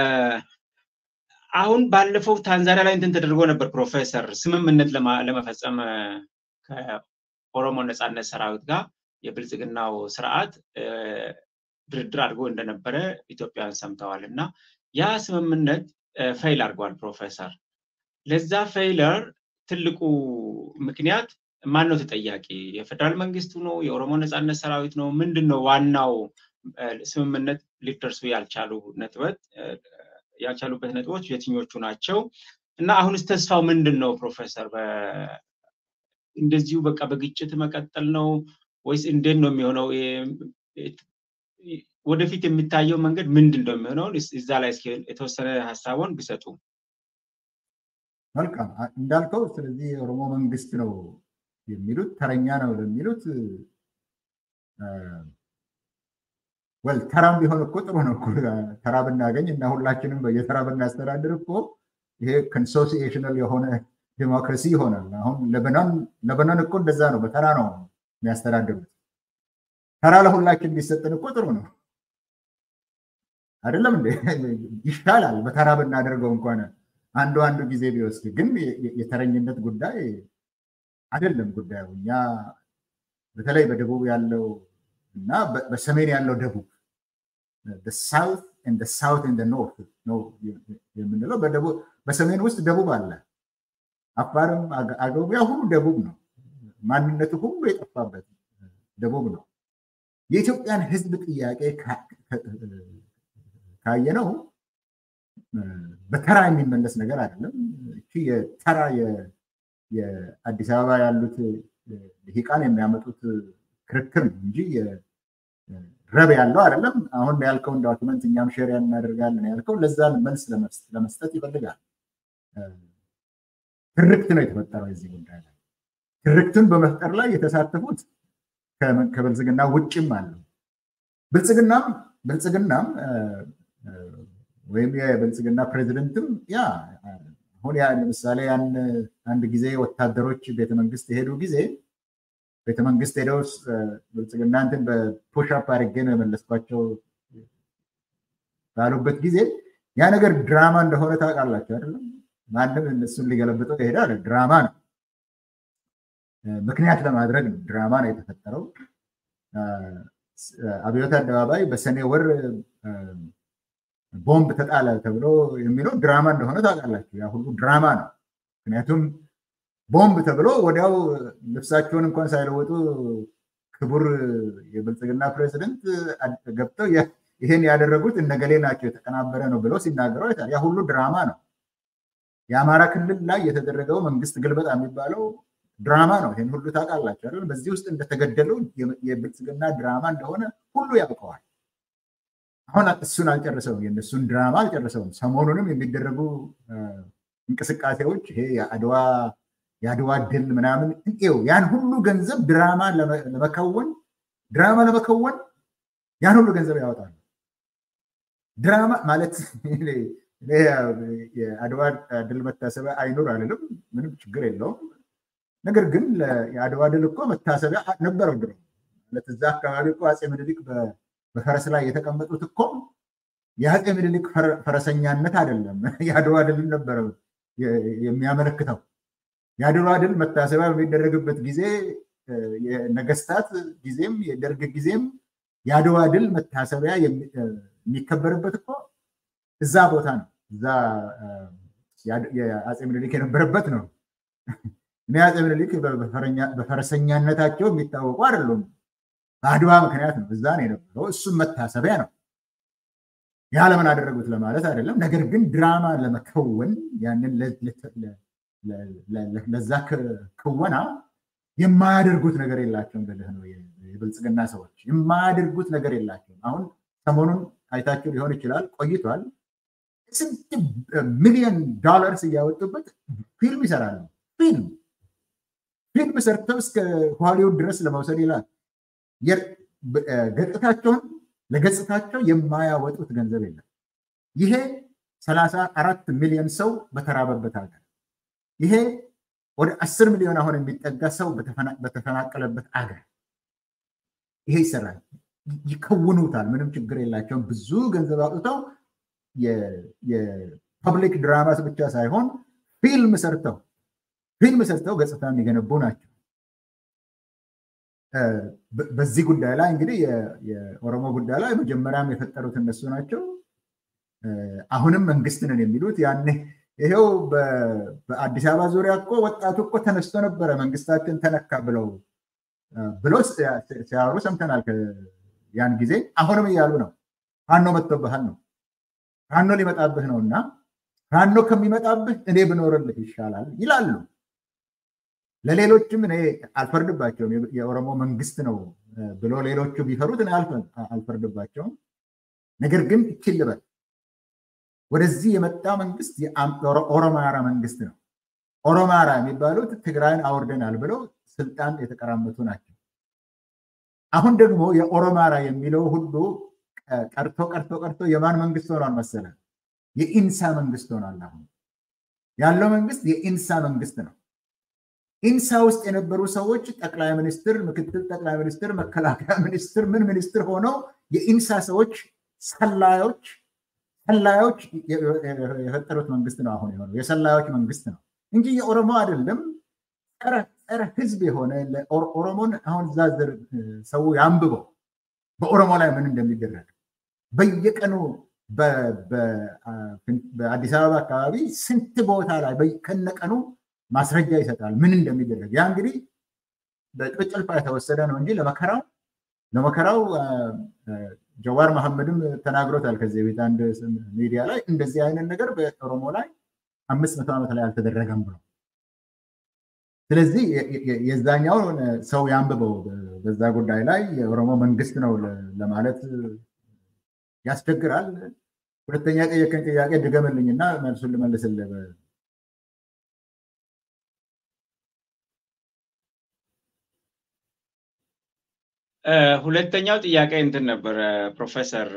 አሁን ባለፈው ታንዛኒያ ላይ እንትን ተደርጎ ነበር ፕሮፌሰር ስምምነት ለመፈጸም ከኦሮሞ ነፃነት ሰራዊት ጋር የብልጽግናው ስርዓት ድርድር አድርጎ እንደነበረ ኢትዮጵያውያን ሰምተዋል እና ያ ስምምነት ፌይል አድርጓል ፕሮፌሰር። ለዛ ፌይለር ትልቁ ምክንያት ማን ነው ተጠያቂ? የፌደራል መንግስቱ ነው? የኦሮሞ ነፃነት ሰራዊት ነው? ምንድን ነው ዋናው ስምምነት ሊደርሱ ያልቻሉ ነጥበት ያልቻሉበት ነጥቦች የትኞቹ ናቸው? እና አሁንስ ተስፋው ምንድን ነው ፕሮፌሰር? እንደዚሁ በቃ በግጭት መቀጠል ነው ወይስ እንዴት ነው የሚሆነው? ወደፊት የሚታየው መንገድ ምንድን ነው የሚሆነው? እዛ ላይ እስኪ የተወሰነ ሀሳቡን ቢሰጡ። መልካም እንዳልከው፣ ስለዚህ የኦሮሞ መንግስት ነው የሚሉት ተረኛ ነው ለሚሉት ወል ተራም ቢሆን እኮ ጥሩ ነው። ተራ ብናገኝ እና ሁላችንም በየተራ ብናስተዳድር እኮ ይሄ ኮንሶሲዬሽናል የሆነ ዲሞክራሲ ይሆናል። አሁን ለበናን እኮ እንደዛ ነው፣ በተራ ነው የሚያስተዳድሩት። ተራ ለሁላችን ቢሰጥን እኮ ጥሩ ነው አይደለም እንዴ? ይሻላል በተራ ብናደርገው እንኳን አንዱ አንዱ ጊዜ ቢወስድ። ግን የተረኝነት ጉዳይ አይደለም ጉዳዩ። እኛ በተለይ በደቡብ ያለው እና በሰሜን ያለው ደቡብ ሳውት ሳውት ኖርት ነው የምንለው። በሰሜን ውስጥ ደቡብ አለ። አፋርም አገቡ ያ ሁሉ ደቡብ ነው። ማንነቱ ሁሉ የጠፋበት ደቡብ ነው። የኢትዮጵያን ሕዝብ ጥያቄ ካየነው በተራ የሚመለስ ነገር አይደለም። እቺ የተራ የአዲስ አበባ ያሉት ልሂቃን የሚያመጡት ክርክር ነው እንጂ ረብ ያለው አይደለም። አሁን ያልከውን ዶክመንት እኛም ሼር እናደርጋለን ያልከው ለዛ መልስ ለመስጠት ይፈልጋል። ትርክት ነው የተፈጠረው የዚህ ጉዳይ ላይ። ትርክትን በመፍጠር ላይ የተሳተፉት ከብልጽግና ውጭም አለው። ብልጽግናም ብልጽግናም ወይም የብልጽግና ፕሬዚደንትም ያ አሁን ያ ለምሳሌ ያን አንድ ጊዜ ወታደሮች ቤተመንግስት የሄዱ ጊዜ ቤተመንግስት ሄደው ብልጽግና እንትን በፑሽአፕ አድርጌ ነው የመለስኳቸው ባሉበት ጊዜ ያ ነገር ድራማ እንደሆነ ታውቃላችሁ አይደለም? ማንም እነሱን ሊገለብጠው ይሄዳ ድራማ ነው። ምክንያት ለማድረግ ነው። ድራማ ነው የተፈጠረው። አብዮት አደባባይ በሰኔ ወር ቦምብ ተጣለ ተብሎ የሚለው ድራማ እንደሆነ ታውቃላችሁ። ያ ሁሉ ድራማ ነው። ምክንያቱም ቦምብ ተብሎ ወዲያው ልብሳቸውን እንኳን ሳይለወጡ ክቡር የብልጽግና ፕሬዚደንት ገብተው ይሄን ያደረጉት እነገሌ ናቸው የተቀናበረ ነው ብለው ሲናገሩ አይታል። ያ ሁሉ ድራማ ነው። የአማራ ክልል ላይ የተደረገው መንግስት ግልበጣ የሚባለው ድራማ ነው። ይህን ሁሉ ታውቃላችሁ አይደል? በዚህ ውስጥ እንደተገደሉ የብልጽግና ድራማ እንደሆነ ሁሉ ያውቀዋል። አሁን እሱን አልጨረሰውም፣ የእነሱን ድራማ አልጨረሰውም። ሰሞኑንም የሚደረጉ እንቅስቃሴዎች ይሄ የአድዋ የአድዋ ድል ምናምን ው ያን ሁሉ ገንዘብ ድራማ ለመከወን ድራማ ለመከወን ያን ሁሉ ገንዘብ ያወጣሉ። ድራማ ማለት የአድዋ ድል መታሰቢያ አይኑር አልልም፣ ምንም ችግር የለውም። ነገር ግን የአድዋ ድል እኮ መታሰቢያ ነበረው ድሮ። ማለት እዛ አካባቢ እኮ አፄ ምኒልክ በፈረስ ላይ የተቀመጡት እኮ የአፄ ምኒልክ ፈረሰኛነት አይደለም፣ የአድዋ ድልን ነበረ የሚያመለክተው። የአድዋ ድል መታሰቢያ በሚደረግበት ጊዜ የነገስታት ጊዜም የደርግ ጊዜም የአድዋ ድል መታሰቢያ የሚከበርበት እኮ እዛ ቦታ ነው። እዛ የአፄ ምኒልክ የነበረበት ነው። እኔ አፄ ምኒልክ በፈረሰኛነታቸው የሚታወቁ አይደሉም። በአድዋ ምክንያት ነው እዛ ነው የነበረው። እሱም መታሰቢያ ነው። ያ ለምን አደረጉት ለማለት አይደለም። ነገር ግን ድራማ ለመከወን ያንን ለዛ ክወና የማያደርጉት ነገር የላቸውም ብልህ ነው። የብልጽግና ሰዎች የማያደርጉት ነገር የላቸውም። አሁን ሰሞኑን አይታችሁ ሊሆን ይችላል፣ ቆይቷል። ስንት ሚሊዮን ዶላርስ እያወጡበት ፊልም ይሰራሉ። ፊልም ፊልም ሰርተው እስከ ሆሊውድ ድረስ ለመውሰድ ይላል። ገጽታቸውን ለገጽታቸው የማያወጡት ገንዘብ የለም። ይሄ ሰላሳ አራት ሚሊዮን ሰው በተራበበት ሀገር ይሄ ወደ አስር ሚሊዮን አሁን የሚጠጋ ሰው በተፈናቀለበት አገር ይሄ ይሰራል። ይከውኑታል። ምንም ችግር የላቸውም። ብዙ ገንዘብ አውጥተው የፐብሊክ ድራማስ ብቻ ሳይሆን ፊልም ሰርተው ፊልም ሰርተው ገጽታ የሚገነቡ ናቸው። በዚህ ጉዳይ ላይ እንግዲህ የኦሮሞ ጉዳይ ላይ መጀመሪያም የፈጠሩት እነሱ ናቸው። አሁንም መንግስት ነን የሚሉት ያኔ ይሄው በአዲስ አበባ ዙሪያ እኮ ወጣቱ እኮ ተነስቶ ነበረ መንግስታችን ተነካ ብለው ብለው ሲያወሩ ሰምተናል። ያን ጊዜ አሁንም እያሉ ነው። ፋኖ መጥቶብሃል ነው ፋኖ ሊመጣብህ ነው እና ፋኖ ከሚመጣብህ እኔ ብኖርልህ ይሻላል ይላሉ። ለሌሎችም እኔ አልፈርድባቸውም። የኦሮሞ መንግስት ነው ብሎ ሌሎቹ ቢፈሩት እኔ አልፈርድባቸውም። ነገር ግን እችል ልበል ወደዚህ የመጣ መንግስት ኦሮማራ መንግስት ነው። ኦሮማራ የሚባሉት ትግራይን አውርደናል ብለው ስልጣን የተቀራመቱ ናቸው። አሁን ደግሞ የኦሮማራ የሚለው ሁሉ ቀርቶ ቀርቶ ቀርቶ የማን መንግስት ሆኗል መሰለ? የኢንሳ መንግስት ሆኗል። አሁን ያለው መንግስት የኢንሳ መንግስት ነው። ኢንሳ ውስጥ የነበሩ ሰዎች ጠቅላይ ሚኒስትር፣ ምክትል ጠቅላይ ሚኒስትር፣ መከላከያ ሚኒስትር፣ ምን ሚኒስትር ሆነው የኢንሳ ሰዎች ሰላዮች ሰላዮች የፈጠሩት መንግስት ነው አሁን የሆነው የሰላዮች መንግስት ነው እንጂ የኦሮሞ አይደለም። ጸረ ህዝብ የሆነ ኦሮሞን አሁን እዛ ሰው ያንብበው በኦሮሞ ላይ ምን እንደሚደረግ በየቀኑ በአዲስ አበባ አካባቢ ስንት ቦታ ላይ ከነቀኑ ማስረጃ ይሰጣል ምን እንደሚደረግ። ያ እንግዲህ በጭልፋ የተወሰደ ነው እንጂ ለመከራው ለመከራው ጀዋር መሐመድም ተናግሮታል ከዚህ ቤት አንድ ሚዲያ ላይ እንደዚህ አይነት ነገር በኦሮሞ ላይ አምስት መቶ ዓመት ላይ አልተደረገም ብሎ ስለዚህ የዛኛውን ሰው ያንብበው በዛ ጉዳይ ላይ የኦሮሞ መንግስት ነው ለማለት ያስቸግራል። ሁለተኛ ጠየቀኝ ጥያቄ ድገምልኝና መልሱን ልመልስልህ። ሁለተኛው ጥያቄ እንትን ነበረ ፕሮፌሰር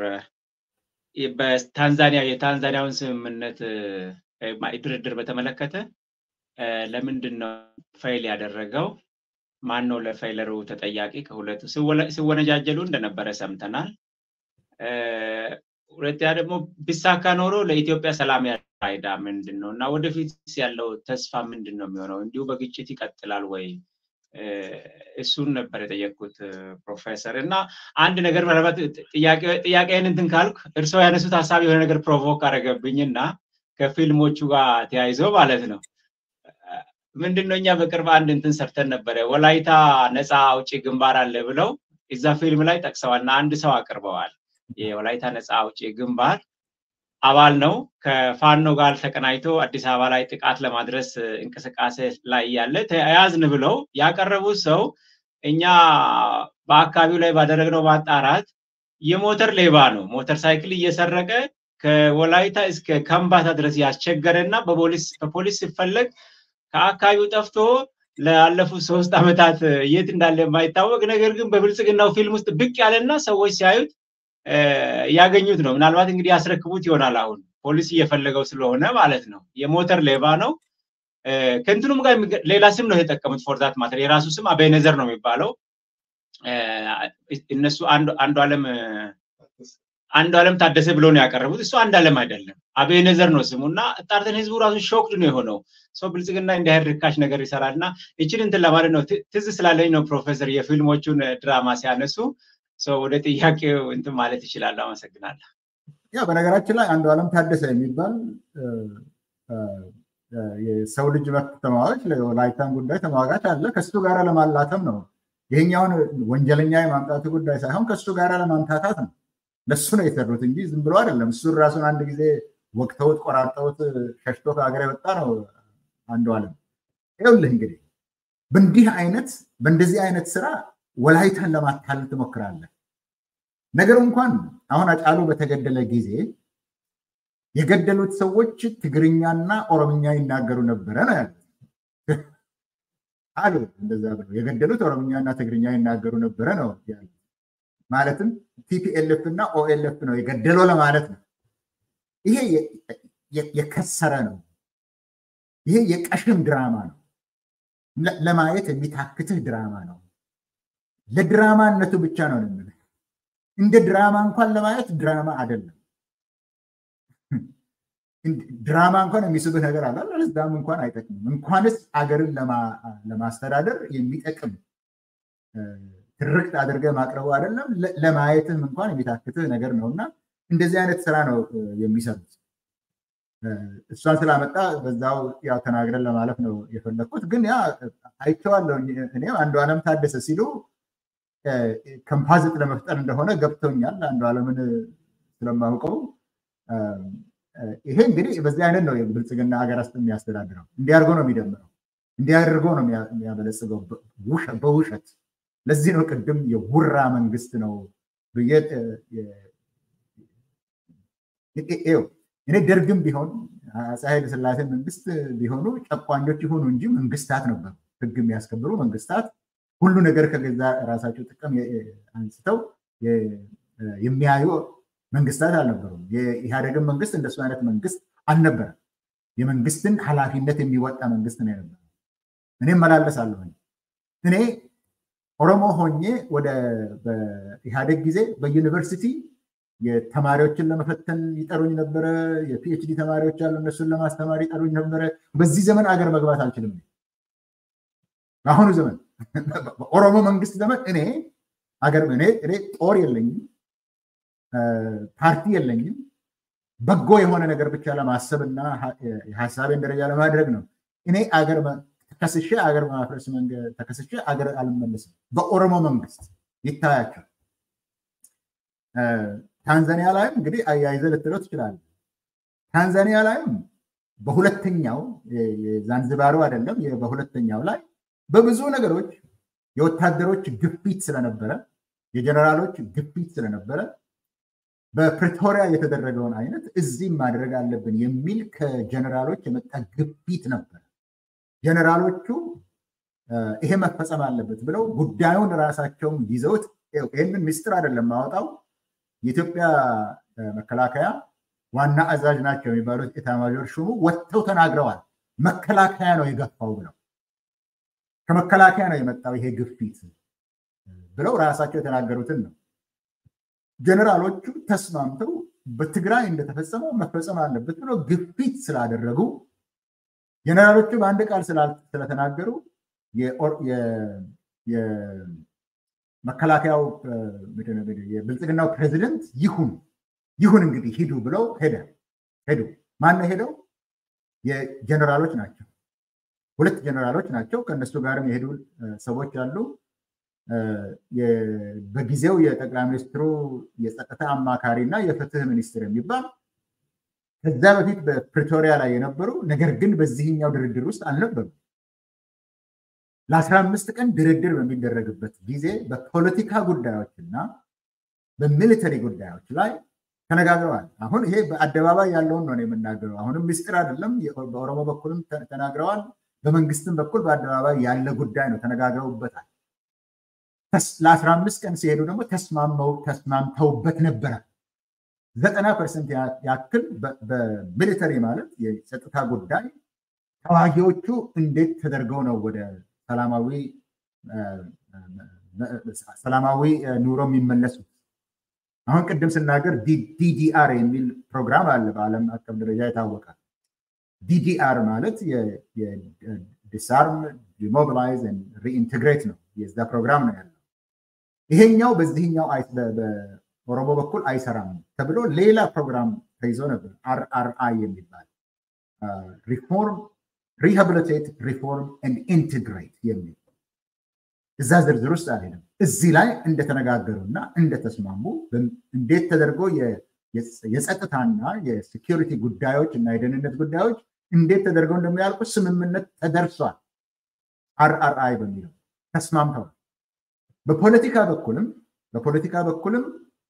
በታንዛኒያ የታንዛኒያውን ስምምነት ድርድር በተመለከተ ለምንድን ነው ፋይል ያደረገው? ማን ነው ለፋይለሩ ተጠያቂ? ከሁለቱ ሲወነጃጀሉ እንደነበረ ሰምተናል። ሁለተኛ ደግሞ ቢሳካ ኖሮ ለኢትዮጵያ ሰላም ፋይዳ ምንድን ነው እና ወደፊት ያለው ተስፋ ምንድን ነው የሚሆነው? እንዲሁ በግጭት ይቀጥላል ወይ? እሱን ነበር የጠየቅኩት ፕሮፌሰር። እና አንድ ነገር ምናልባት ጥያቄን እንትን ካልኩ እርስዎ ያነሱት ሀሳብ የሆነ ነገር ፕሮቮክ አደረገብኝ እና ከፊልሞቹ ጋር ተያይዞ ማለት ነው ምንድን ነው እኛ በቅርብ አንድ እንትን ሰርተን ነበረ ወላይታ ነፃ አውጪ ግንባር አለ ብለው እዛ ፊልም ላይ ጠቅሰዋል እና አንድ ሰው አቅርበዋል። የወላይታ ነፃ አውጪ ግንባር አባል ነው። ከፋኖ ጋር ተቀናጅቶ አዲስ አበባ ላይ ጥቃት ለማድረስ እንቅስቃሴ ላይ ያለ ተያያዝን ብለው ያቀረቡት ሰው እኛ በአካባቢው ላይ ባደረግነው ማጣራት የሞተር ሌባ ነው። ሞተር ሳይክል እየሰረቀ ከወላይታ እስከ ከምባታ ድረስ ያስቸገረ እና በፖሊስ ሲፈለግ ከአካባቢው ጠፍቶ ላለፉት ሶስት ዓመታት የት እንዳለ የማይታወቅ ነገር ግን በብልጽግናው ፊልም ውስጥ ብቅ ያለና ሰዎች ሲያዩት ያገኙት ነው። ምናልባት እንግዲህ ያስረክቡት ይሆናል። አሁን ፖሊስ እየፈለገው ስለሆነ ማለት ነው። የሞተር ሌባ ነው። ከእንትኑም ጋር ሌላ ስም ነው የተጠቀሙት። ፎርዛት ማተር የራሱ ስም አቤነዘር ነው የሚባለው። እነሱ አንዱ አለም አንዱ አለም ታደሰ ብሎ ነው ያቀረቡት። እሱ አንድ አለም አይደለም፣ አቤነዘር ነው ስሙ እና ጣርተን ህዝቡ ራሱ ሾክድ ነው የሆነው። ሰው ብልጽግና እንዲህ አይነት ርካሽ ነገር ይሰራል እና ይችን እንትን ለማለት ነው ትዝ ስላለኝ ነው ፕሮፌሰር የፊልሞቹን ድራማ ሲያነሱ ሰው ወደ ጥያቄው እንትን ማለት ይችላል። አመሰግናለሁ። ያ በነገራችን ላይ አንዱ አለም ታደሰ የሚባል የሰው ልጅ መብት ተሟጋች ለወላይታን ጉዳይ ተሟጋች አለ። ከሱ ጋር ለማላተም ነው ይሄኛውን ወንጀለኛ የማምጣቱ ጉዳይ ሳይሆን ከሱ ጋር ለማምታታት ነው። ለሱ ነው የሰሩት እንጂ ዝም ብሎ አይደለም። እሱን ራሱን አንድ ጊዜ ወቅተውት ቆራርጠውት ሸሽቶ ከሀገር የወጣ ነው አንዱ አለም። ይኸውልህ እንግዲህ በእንዲህ አይነት በእንደዚህ አይነት ስራ ወላይታን ለማታለል ትሞክራለህ። ነገሩ እንኳን አሁን አጫሉ በተገደለ ጊዜ የገደሉት ሰዎች ትግርኛና ኦሮምኛ ይናገሩ ነበረ ነው ያሉት አሉ። እንደዛ ብለው የገደሉት ኦሮምኛና ትግርኛ ይናገሩ ነበረ ነው ያሉት። ማለትም ቲፒኤልኤፍ እና ኦኤልኤፍ ነው የገደለው ለማለት ነው። ይሄ የከሰረ ነው። ይሄ የቀሽም ድራማ ነው። ለማየት የሚታክትህ ድራማ ነው። ለድራማነቱ ብቻ ነው የምልህ። እንደ ድራማ እንኳን ለማየት ድራማ አይደለም። ድራማ እንኳን የሚስብህ ነገር አለ፣ ለዛም እንኳን አይጠቅምም። እንኳንስ አገርን ለማስተዳደር የሚጠቅም ትርክት አድርገህ ማቅረቡ አይደለም ለማየትም እንኳን የሚታክትህ ነገር ነው እና እንደዚህ አይነት ስራ ነው የሚሰሩት። እሷን ስላመጣ በዛው ያው ተናግረን ለማለፍ ነው የፈለግኩት። ግን ያ አይቼዋለሁ። እኔም አንዱ ዓለም ታደሰ ሲሉ ከምፓዝጥ ለመፍጠር እንደሆነ ገብቶኛል። አንዱ ዓለምን ስለማውቀው ይሄ እንግዲህ በዚህ አይነት ነው የብልጽግና ሀገር ውስጥ የሚያስተዳድረው። እንዲያርጎ ነው የሚደምረው፣ እንዲያደርጎ ነው የሚያበለጽገው በውሸት። ለዚህ ነው ቅድም የውራ መንግስት ነው ብዬ እኔ ደርግም ቢሆን አፄ ኃይለ ሥላሴ መንግስት ቢሆኑ ጨቋኞች ይሆኑ እንጂ መንግስታት ነበሩ፣ ህግ የሚያስከብሩ መንግስታት፣ ሁሉ ነገር ከገዛ ራሳቸው ጥቅም አንስተው የሚያዩ መንግስታት አልነበሩም። የኢህአዴግን መንግስት እንደሱ አይነት መንግስት አልነበረም። የመንግስትን ኃላፊነት የሚወጣ መንግስት ነው የነበረው። እኔ እመላለሳለሁ። እኔ ኦሮሞ ሆኜ ወደ በኢህአዴግ ጊዜ በዩኒቨርሲቲ የተማሪዎችን ለመፈተን ይጠሩኝ ነበረ። የፒኤችዲ ተማሪዎች አሉ፣ እነሱን ለማስተማር ይጠሩኝ ነበረ። በዚህ ዘመን አገር መግባት አልችልም። በአሁኑ ዘመን በኦሮሞ መንግስት ዘመን እኔ አገር እኔ ጦር የለኝም፣ ፓርቲ የለኝም። በጎ የሆነ ነገር ብቻ ለማሰብ እና የሀሳቤን ደረጃ ለማድረግ ነው። እኔ አገር ተከስሼ አገር በማፍረስ መንገድ ተከስሼ አገር አልመለስም። በኦሮሞ መንግስት ይታያቸው። ታንዛኒያ ላይም እንግዲህ አያይዘ ልትለው ትችላለህ። ታንዛኒያ ላይም በሁለተኛው የዛንዝባሩ አይደለም በሁለተኛው ላይ በብዙ ነገሮች የወታደሮች ግፊት ስለነበረ የጀነራሎች ግፊት ስለነበረ በፕሪቶሪያ የተደረገውን አይነት እዚህም ማድረግ አለብን የሚል ከጀነራሎች የመጣ ግፊት ነበር። ጀነራሎቹ ይሄ መፈጸም አለበት ብለው ጉዳዩን ራሳቸውን ይዘውት ይህንን ሚስጥር አይደለም ማወጣው የኢትዮጵያ መከላከያ ዋና አዛዥ ናቸው የሚባሉት ኤታማዦር ሹሙ ወጥተው ተናግረዋል። መከላከያ ነው የገፋው ብለው ከመከላከያ ነው የመጣው ይሄ ግፊት ብለው ራሳቸው የተናገሩትን ነው። ጀነራሎቹ ተስማምተው በትግራይ እንደተፈጸመው መፈጸም አለበት ብለው ግፊት ስላደረጉ ጀነራሎቹ በአንድ ቃል ስለተናገሩ መከላከያው የብልጽግናው ፕሬዚደንት ይሁን ይሁን እንግዲህ ሂዱ ብለው ሄደ ሄዱ። ማነው ሄደው? የጀነራሎች ናቸው። ሁለት ጀነራሎች ናቸው። ከእነሱ ጋርም የሄዱ ሰዎች አሉ። በጊዜው የጠቅላይ ሚኒስትሩ የጸጥታ አማካሪ እና የፍትህ ሚኒስትር የሚባል ከዛ በፊት በፕሪቶሪያ ላይ የነበሩ ነገር ግን በዚህኛው ድርድር ውስጥ አልነበሩም። ለአስራ አምስት ቀን ድርድር በሚደረግበት ጊዜ በፖለቲካ ጉዳዮች እና በሚሊተሪ ጉዳዮች ላይ ተነጋግረዋል። አሁን ይሄ በአደባባይ ያለውን ነው የምናገረው። አሁንም ምስጢር አይደለም። በኦሮሞ በኩልም ተናግረዋል። በመንግስትም በኩል በአደባባይ ያለ ጉዳይ ነው። ተነጋግረውበታል። ለአስራ አምስት ቀን ሲሄዱ ደግሞ ተስማምተውበት ነበረ። ዘጠና ፐርሰንት ያክል በሚሊተሪ ማለት የጸጥታ ጉዳይ ተዋጊዎቹ እንዴት ተደርገው ነው ወደ ሰላማዊ ኑሮ የሚመለሱት? አሁን ቅድም ስናገር ዲዲአር የሚል ፕሮግራም አለ በዓለም አቀፍ ደረጃ የታወቀ። ዲዲአር ማለት ዲስአርም ዲሞቢላይዝ ሪኢንቴግሬት ነው። የዛ ፕሮግራም ነው ያለው። ይሄኛው በዚህኛው በኦሮሞ በኩል አይሰራም ተብሎ ሌላ ፕሮግራም ተይዞ ነበር። አርአርአይ የሚባል ሪፎርም ሪሃብሊቴት ሪፎርም ኤንድ ኢንቴግሬት የሚል እዛ ዝርዝር ውስጥ አልሄድም። እዚህ ላይ እንደተነጋገሩና እንደተስማሙ እንዴት ተደርጎ የጸጥታና የሴኪሪቲ ጉዳዮች እና የደህንነት ጉዳዮች እንዴት ተደርገው እንደሚያልቁ ስምምነት ተደርሷል። አርአርአይ በሚለው ተስማምተዋል። በፖለቲካ በኩልም በፖለቲካ በኩልም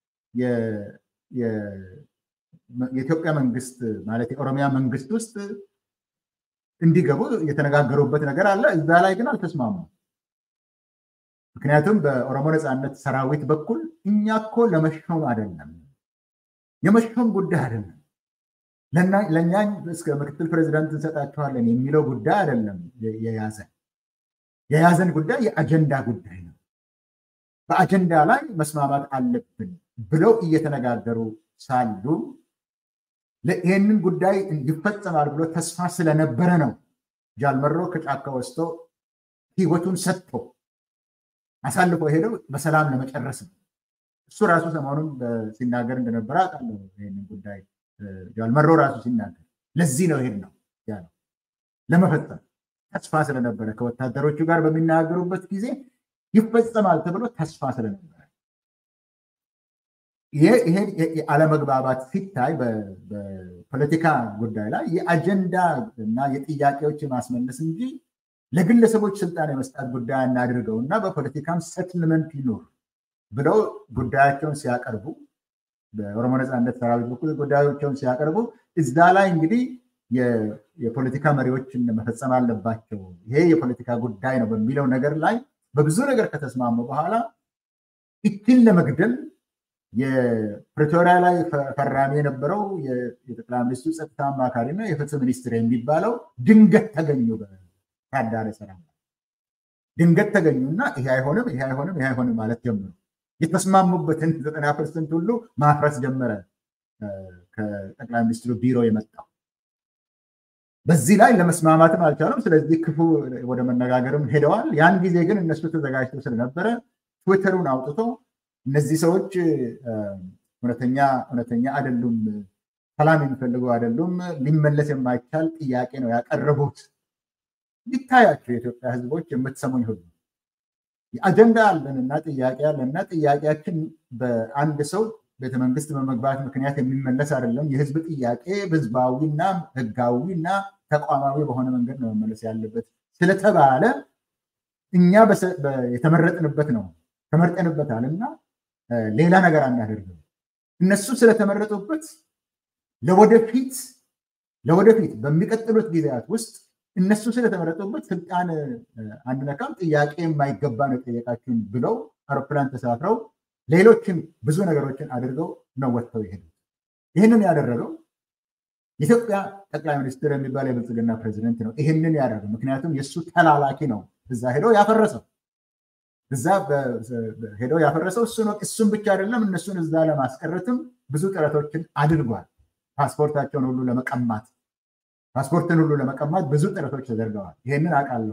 የኢትዮጵያ መንግስት ማለት የኦሮሚያ መንግስት ውስጥ እንዲገቡ የተነጋገሩበት ነገር አለ። እዛ ላይ ግን አልተስማሙም። ምክንያቱም በኦሮሞ ነፃነት ሰራዊት በኩል እኛ እኮ ለመሾም አይደለም፣ የመሾም ጉዳይ አይደለም፣ ለእኛ እስከ ምክትል ፕሬዚዳንት እንሰጣችኋለን የሚለው ጉዳይ አይደለም የያዘን የያዘን ጉዳይ የአጀንዳ ጉዳይ ነው። በአጀንዳ ላይ መስማማት አለብን ብለው እየተነጋገሩ ሳሉ ይህንን ጉዳይ ይፈጸማል ብሎ ተስፋ ስለነበረ ነው ጃልመሮ ከጫካ ወስቶ ህይወቱን ሰጥቶ አሳልፎ ሄደው በሰላም ለመጨረስ ነው። እሱ ራሱ ሰሞኑን ሲናገር እንደነበረ አውቃለሁ። ይህንን ጉዳይ ጃልመሮ ራሱ ሲናገር ለዚህ ነው ይሄድ ነው ያለው ለመፈጸም ተስፋ ስለነበረ ከወታደሮቹ ጋር በሚናገሩበት ጊዜ ይፈጸማል ተብሎ ተስፋ ስለነበረ ይሄ አለመግባባት ሲታይ በፖለቲካ ጉዳይ ላይ የአጀንዳ እና የጥያቄዎች የማስመለስ እንጂ ለግለሰቦች ስልጣን የመስጣት ጉዳይ እናድርገው እና በፖለቲካም ሰትልመንት ይኖር ብለው ጉዳያቸውን ሲያቀርቡ በኦሮሞ ነፃነት ሰራዊት በኩል ጉዳዮቻቸውን ሲያቀርቡ እዛ ላይ እንግዲህ የፖለቲካ መሪዎችን መፈጸም አለባቸው፣ ይሄ የፖለቲካ ጉዳይ ነው በሚለው ነገር ላይ በብዙ ነገር ከተስማሙ በኋላ እችን ለመግደል የፕሪቶሪያ ላይ ፈራሚ የነበረው የጠቅላይ ሚኒስትሩ ጸጥታ አማካሪ እና የፍትህ ሚኒስትር የሚባለው ድንገት ተገኙ። በታዳረ ሰላም ድንገት ተገኙና ይሄ አይሆንም፣ ይሄ አይሆንም፣ ይሄ አይሆንም ማለት ጀመሩ። የተስማሙበትን ዘጠና ፐርሰንት ሁሉ ማፍረስ ጀመረ ከጠቅላይ ሚኒስትሩ ቢሮ የመጣው በዚህ ላይ ለመስማማትም አልቻለም። ስለዚህ ክፉ ወደ መነጋገርም ሄደዋል። ያን ጊዜ ግን እነሱ ተዘጋጅተው ስለነበረ ትዊተሩን አውጥቶ እነዚህ ሰዎች እውነተኛ እውነተኛ አይደሉም፣ ሰላም የሚፈልጉ አይደሉም፣ ሊመለስ የማይቻል ጥያቄ ነው ያቀረቡት። ይታያቸው የኢትዮጵያ ሕዝቦች የምትሰሙኝ ሁሉ አጀንዳ አለንና ጥያቄ አለንና ጥያቄያችን በአንድ ሰው ቤተመንግስት በመግባት ምክንያት የሚመለስ አይደለም። የህዝብ ጥያቄ ህዝባዊና ህጋዊና ተቋማዊ በሆነ መንገድ ነው መመለስ ያለበት ስለተባለ እኛ የተመረጥንበት ነው ተመርጠንበታል እና ሌላ ነገር አናደርግም። እነሱ ስለተመረጡበት ለወደፊት ለወደፊት በሚቀጥሉት ጊዜያት ውስጥ እነሱ ስለተመረጡበት ስልጣን አንነካም፣ ጥያቄ የማይገባ ነው የጠየቃችሁን ብለው አውሮፕላን ተሳፍረው ሌሎችን ብዙ ነገሮችን አድርገው ነው ወጥተው ይሄዱት። ይህንን ያደረገው የኢትዮጵያ ጠቅላይ ሚኒስትር የሚባል የብልጽግና ፕሬዚደንት ነው። ይህንን ያደረገው ምክንያቱም የእሱ ተላላኪ ነው እዛ ሄደው ያፈረሰው እዛ ሄደው ያፈረሰው እሱ ነው። እሱም ብቻ አይደለም፣ እነሱን እዛ ለማስቀረትም ብዙ ጥረቶችን አድርጓል። ፓስፖርታቸውን ሁሉ ለመቀማት ፓስፖርትን ሁሉ ለመቀማት ብዙ ጥረቶች ተደርገዋል። ይህንን አውቃለሁ።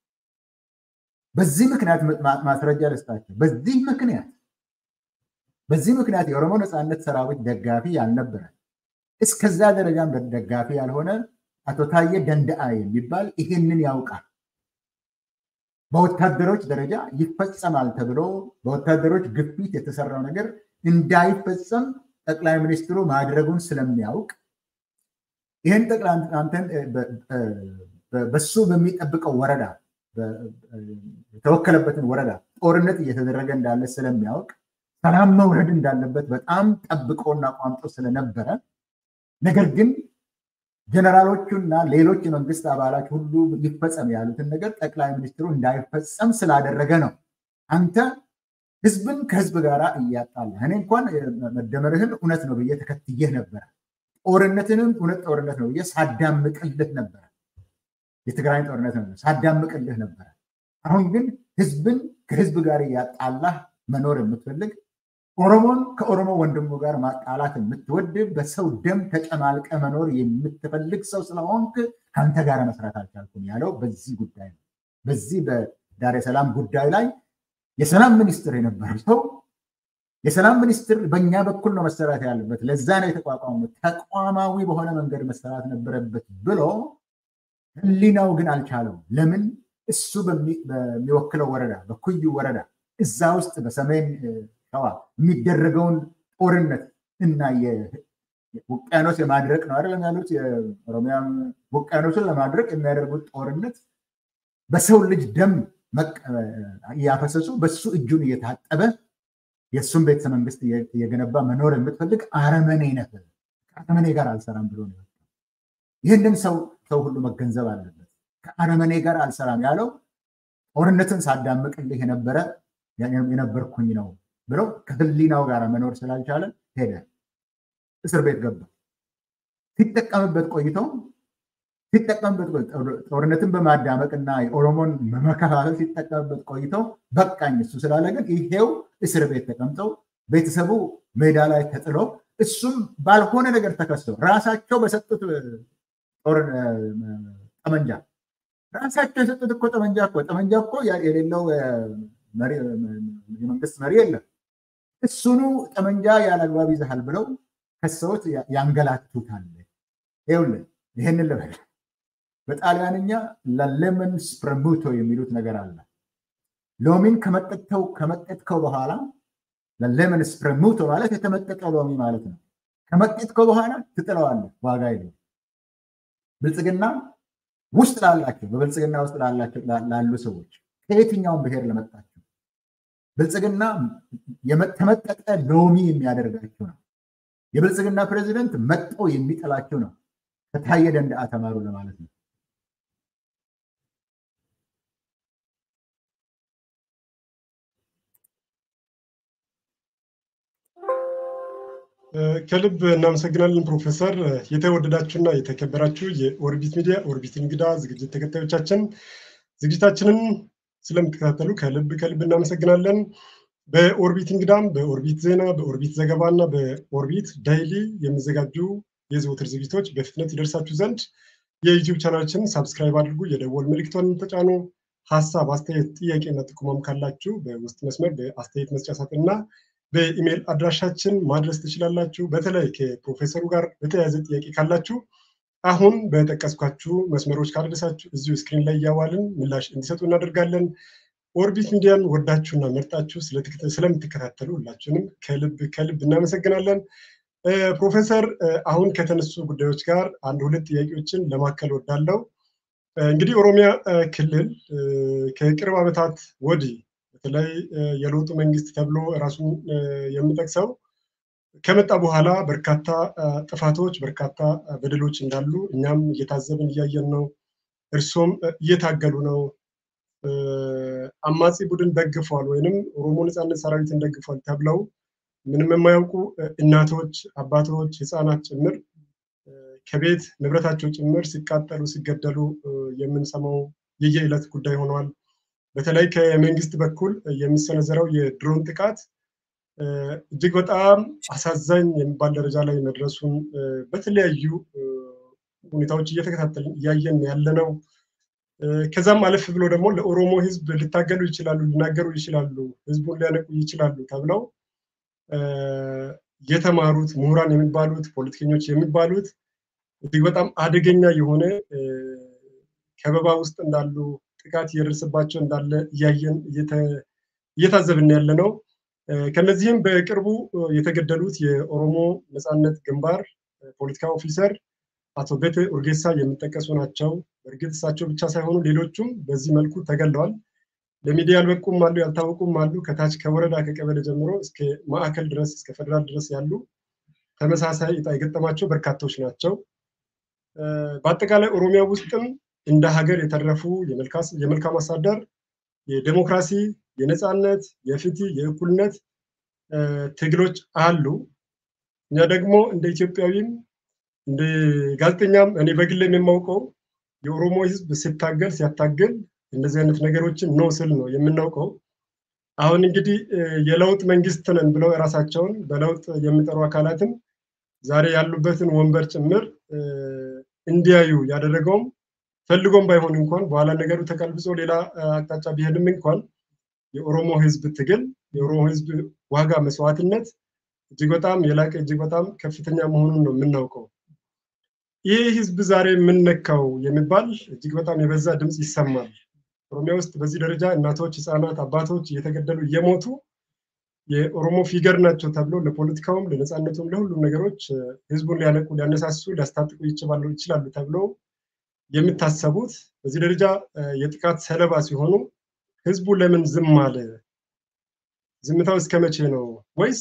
በዚህ ምክንያት ማስረጃ ልስጣቸው። በዚህ ምክንያት በዚህ ምክንያት የኦሮሞ ነፃነት ሰራዊት ደጋፊ ያልነበረ እስከዛ ደረጃም ደጋፊ ያልሆነ አቶ ታዬ ደንደአ የሚባል ይሄንን ያውቃል። በወታደሮች ደረጃ ይፈጸማል ተብሎ በወታደሮች ግፊት የተሰራው ነገር እንዳይፈጸም ጠቅላይ ሚኒስትሩ ማድረጉን ስለሚያውቅ ይህን ጠቅላይ በሱ በሚጠብቀው ወረዳ የተወከለበትን ወረዳ ጦርነት እየተደረገ እንዳለ ስለሚያውቅ ሰላም መውረድ እንዳለበት በጣም ጠብቆና ቋምጦ ስለነበረ ነገር ግን ጀነራሎቹና ሌሎች የመንግስት አባላት ሁሉ ይፈጸም ያሉትን ነገር ጠቅላይ ሚኒስትሩ እንዳይፈጸም ስላደረገ ነው። አንተ ህዝብን ከህዝብ ጋር እያጣላ እኔ እንኳን መደመርህን እውነት ነው ብዬ ተከትዬህ ነበረ። ጦርነትንም እውነት ጦርነት ነው ብዬ ሳዳምቅልህ ነበረ። የትግራይ ጦርነት ነው ሳዳምቅልህ ነበረ። አሁን ግን ህዝብን ከህዝብ ጋር እያጣላህ መኖር የምትፈልግ ኦሮሞን ከኦሮሞ ወንድሙ ጋር ማጣላት የምትወድ በሰው ደም ተጨማልቀ መኖር የምትፈልግ ሰው ስለሆንክ ከአንተ ጋር መስራት አልቻልኩም ያለው በዚህ ጉዳይ ነው። በዚህ በዳሬ ሰላም ጉዳይ ላይ የሰላም ሚኒስትር የነበረ ሰው የሰላም ሚኒስትር በእኛ በኩል ነው መሰራት ያለበት፣ ለዛ ነው የተቋቋመ፣ ተቋማዊ በሆነ መንገድ መሰራት ነበረበት ብሎ ህሊናው ግን አልቻለው። ለምን? እሱ በሚወክለው ወረዳ በኩዩ ወረዳ እዛ ውስጥ በሰሜን ሸዋ የሚደረገውን ጦርነት እና ውቅያኖስ የማድረቅ ነው አይደለም ያሉት የኦሮሚያ ውቅያኖስን ለማድረቅ የሚያደርጉት ጦርነት በሰው ልጅ ደም እያፈሰሱ በሱ እጁን እየታጠበ የእሱን ቤተ መንግስት እየገነባ መኖር የምትፈልግ አረመኔ ነህ፣ ከአረመኔ ጋር አልሰራም ብሎ ነው። ይህንን ሰው ሰው ሁሉ መገንዘብ አለበት። ከአረመኔ ጋር አልሰራም ያለው ጦርነትን ሳዳምቅልህ የነበረ የነበርኩኝ ነው ብለው ከህሊናው ጋር መኖር ስላልቻለ ሄደ፣ እስር ቤት ገባ። ሲጠቀምበት ቆይተው ሲጠቀምበት ጦርነትን በማዳመቅ እና የኦሮሞን መከፋፈል ሲጠቀምበት ቆይተው በቃኝ እሱ ስላለ ግን ይሄው እስር ቤት ተቀምጠው ቤተሰቡ ሜዳ ላይ ተጥሎ እሱም ባልሆነ ነገር ተከሰው ራሳቸው በሰጡት ጦር ጠመንጃ ራሳቸው የሰጡት እኮ ጠመንጃ እኮ ጠመንጃ እኮ የሌለው የመንግስት መሪ የለም። እሱኑ ጠመንጃ ያለአግባብ ይዘሃል ብለው ከሰዎች ያንገላቱታል። ይኸውልህ ይህንን ልበል በጣሊያንኛ ለሌመን ስፕረሙቶ የሚሉት ነገር አለ። ሎሚን ከመጠጥከው ከመጠጥከው በኋላ ለሌመን ስፕረሙቶ ማለት የተመጠጠ ሎሚ ማለት ነው። ከመጠጥከው በኋላ ትጥለዋለህ፣ ዋጋ የለው። ብልጽግና ውስጥ ላላቸው በብልጽግና ውስጥ ላላቸው ላሉ ሰዎች ከየትኛውም ብሔር ለመጣቸው ብልጽግና የተመጠጠ ሎሚ የሚያደርጋቸው ነው። የብልጽግና ፕሬዚደንት መጥቶ የሚጥላቸው ነው። ከታየ ደንደዓ ተማሩ ለማለት ነው። ከልብ እናመሰግናለን ፕሮፌሰር። የተወደዳችሁና የተከበራችሁ የኦርቢት ሚዲያ ኦርቢት እንግዳ ዝግጅት ተከታዮቻችን ዝግጅታችንን ስለምትከታተሉ ከልብ ከልብ እናመሰግናለን። በኦርቢት እንግዳም በኦርቢት ዜና፣ በኦርቢት ዘገባ እና በኦርቢት ዳይሊ የሚዘጋጁ የዘወትር ዝግጅቶች በፍጥነት ይደርሳችሁ ዘንድ የዩቲዩብ ቻናላችን ሳብስክራይብ አድርጉ፣ የደወል ምልክቷን ተጫኑ። ሀሳብ፣ አስተያየት፣ ጥያቄና ጥቆማም ካላችሁ በውስጥ መስመር በአስተያየት መስጫ ሳጥን እና በኢሜይል አድራሻችን ማድረስ ትችላላችሁ። በተለይ ከፕሮፌሰሩ ጋር በተያያዘ ጥያቄ ካላችሁ አሁን በጠቀስኳችሁ መስመሮች ካደረሳችሁ እዚሁ ስክሪን ላይ እያዋልን ምላሽ እንዲሰጡ እናደርጋለን። ኦርቢት ሚዲያን ወዳችሁና መርጣችሁ ስለምትከታተሉ ሁላችሁንም ከልብ ከልብ እናመሰግናለን። ፕሮፌሰር አሁን ከተነሱ ጉዳዮች ጋር አንድ ሁለት ጥያቄዎችን ለማከል ወዳለው እንግዲህ ኦሮሚያ ክልል ከቅርብ ዓመታት ወዲህ በተለይ የለውጡ መንግስት ተብሎ ራሱን የሚጠቅሰው ከመጣ በኋላ በርካታ ጥፋቶች፣ በርካታ በደሎች እንዳሉ እኛም እየታዘብን እያየን ነው። እርሶም እየታገሉ ነው። አማጺ ቡድን ደግፈዋል ወይንም ኦሮሞ ነፃነት ሰራዊትን ደግፈዋል ተብለው ምንም የማያውቁ እናቶች፣ አባቶች፣ ህፃናት ጭምር ከቤት ንብረታቸው ጭምር ሲቃጠሉ፣ ሲገደሉ የምንሰማው የየዕለት ጉዳይ ሆነዋል። በተለይ ከመንግስት በኩል የሚሰነዘረው የድሮን ጥቃት እጅግ በጣም አሳዛኝ የሚባል ደረጃ ላይ መድረሱን በተለያዩ ሁኔታዎች እየተከታተልን እያየን ያለ ነው። ከዛም አለፍ ብሎ ደግሞ ለኦሮሞ ህዝብ ሊታገሉ ይችላሉ፣ ሊናገሩ ይችላሉ፣ ህዝቡን ሊያነቁ ይችላሉ ተብለው የተማሩት ምሁራን የሚባሉት ፖለቲከኞች የሚባሉት እጅግ በጣም አደገኛ የሆነ ከበባ ውስጥ እንዳሉ ጥቃት እየደረሰባቸው እንዳለ እያየን እየታዘብን ያለ ነው። ከነዚህም በቅርቡ የተገደሉት የኦሮሞ ነፃነት ግንባር ፖለቲካ ኦፊሰር አቶ ቤተ ኡርጌሳ የሚጠቀሱ ናቸው። በእርግጥ እሳቸው ብቻ ሳይሆኑ ሌሎቹም በዚህ መልኩ ተገለዋል። ለሚዲያ ያልበቁም አሉ፣ ያልታወቁም አሉ። ከታች ከወረዳ ከቀበሌ ጀምሮ እስከ ማዕከል ድረስ እስከ ፌደራል ድረስ ያሉ ተመሳሳይ እጣ የገጠማቸው በርካቶች ናቸው። በአጠቃላይ ኦሮሚያ ውስጥም እንደ ሀገር የተረፉ የመልካም አስተዳደር፣ የዴሞክራሲ፣ የነፃነት፣ የፍትህ፣ የእኩልነት ትግሎች አሉ። እኛ ደግሞ እንደ ኢትዮጵያዊም እንደ ጋዜጠኛም እኔ በግሌም የማውቀው የኦሮሞ ህዝብ ሲታገል ሲያታግል እንደዚህ አይነት ነገሮችን ነው ስል ነው የምናውቀው። አሁን እንግዲህ የለውጥ መንግስት ነን ብለው የራሳቸውን በለውጥ የሚጠሩ አካላትም ዛሬ ያሉበትን ወንበር ጭምር እንዲያዩ ያደረገውም ፈልጎም ባይሆን እንኳን በኋላ ነገሩ ተቀልብጾ ሌላ አቅጣጫ ቢሄድም እንኳን የኦሮሞ ህዝብ ትግል የኦሮሞ ህዝብ ዋጋ መስዋዕትነት እጅግ በጣም የላቀ እጅግ በጣም ከፍተኛ መሆኑን ነው የምናውቀው። ይህ ህዝብ ዛሬ የምንነካው የሚባል እጅግ በጣም የበዛ ድምፅ ይሰማል። ኦሮሚያ ውስጥ በዚህ ደረጃ እናቶች፣ ህፃናት፣ አባቶች እየተገደሉ እየሞቱ የኦሮሞ ፊገር ናቸው ተብሎ ለፖለቲካውም ለነፃነቱም ለሁሉም ነገሮች ህዝቡን ሊያነቁ ሊያነሳሱ ሊያስታጥቁ ይችላሉ ተብሎ የሚታሰቡት በዚህ ደረጃ የጥቃት ሰለባ ሲሆኑ ህዝቡ ለምን ዝም አለ? ዝምታው እስከ መቼ ነው? ወይስ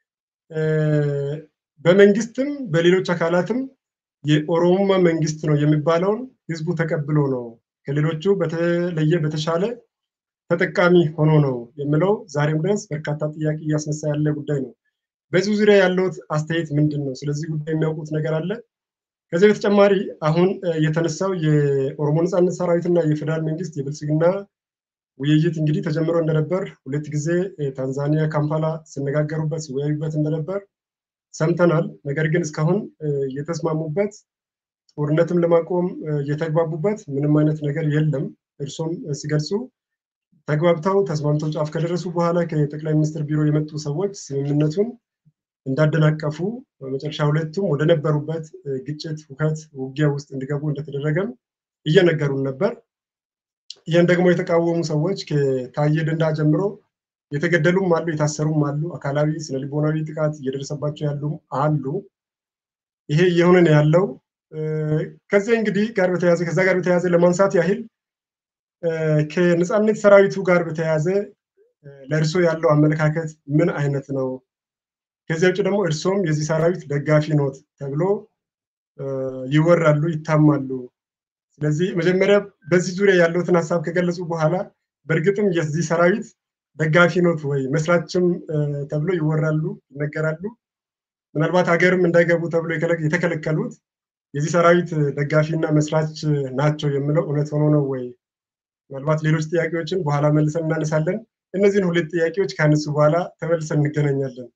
በመንግስትም በሌሎች አካላትም የኦሮሞማ መንግስት ነው የሚባለውን ህዝቡ ተቀብሎ ነው ከሌሎቹ በተለየ በተሻለ ተጠቃሚ ሆኖ ነው የሚለው ዛሬም ድረስ በርካታ ጥያቄ እያስነሳ ያለ ጉዳይ ነው። በዚህ ዙሪያ ያለውት አስተያየት ምንድን ነው? ስለዚህ ጉዳይ የሚያውቁት ነገር አለ? ከዚህ በተጨማሪ አሁን የተነሳው የኦሮሞ ነፃነት ሰራዊትና የፌዴራል መንግስት የብልጽግና ውይይት እንግዲህ ተጀምሮ እንደነበር ሁለት ጊዜ ታንዛኒያ ካምፓላ ሲነጋገሩበት ሲወያዩበት እንደነበር ሰምተናል። ነገር ግን እስካሁን የተስማሙበት ጦርነትም ለማቆም የተግባቡበት ምንም አይነት ነገር የለም። እርሶም ሲገልጹ ተግባብተው ተስማምተው ጫፍ ከደረሱ በኋላ ከጠቅላይ ሚኒስትር ቢሮ የመጡ ሰዎች ስምምነቱን እንዳደናቀፉ በመጨረሻ ሁለቱም ወደ ነበሩበት ግጭት፣ ሁከት፣ ውጊያ ውስጥ እንዲገቡ እንደተደረገም እየነገሩን ነበር። ይህን ደግሞ የተቃወሙ ሰዎች ከታየ ደንዳ ጀምሮ የተገደሉም አሉ፣ የታሰሩም አሉ፣ አካላዊ ስነልቦናዊ ጥቃት እየደረሰባቸው ያሉም አሉ። ይሄ እየሆነ ነው ያለው። ከዚህ እንግዲህ ጋር በተያያዘ ከዛ ጋር በተያያዘ ለማንሳት ያህል ከነፃነት ሰራዊቱ ጋር በተያያዘ ለእርሶ ያለው አመለካከት ምን አይነት ነው? ከዚያ ውጭ ደግሞ እርሶም የዚህ ሰራዊት ደጋፊ ኖት ተብሎ ይወራሉ፣ ይታማሉ። ስለዚህ መጀመሪያ በዚህ ዙሪያ ያለውትን ሀሳብ ከገለጹ በኋላ በእርግጥም የዚህ ሰራዊት ደጋፊ ኖት ወይ? መስራችም ተብሎ ይወራሉ፣ ይነገራሉ። ምናልባት ሀገርም እንዳይገቡ ተብሎ የተከለከሉት የዚህ ሰራዊት ደጋፊና መስራች ናቸው የሚለው እውነት ሆኖ ነው ወይ? ምናልባት ሌሎች ጥያቄዎችን በኋላ መልሰን እናነሳለን። እነዚህን ሁለት ጥያቄዎች ካነሱ በኋላ ተመልሰን እንገናኛለን።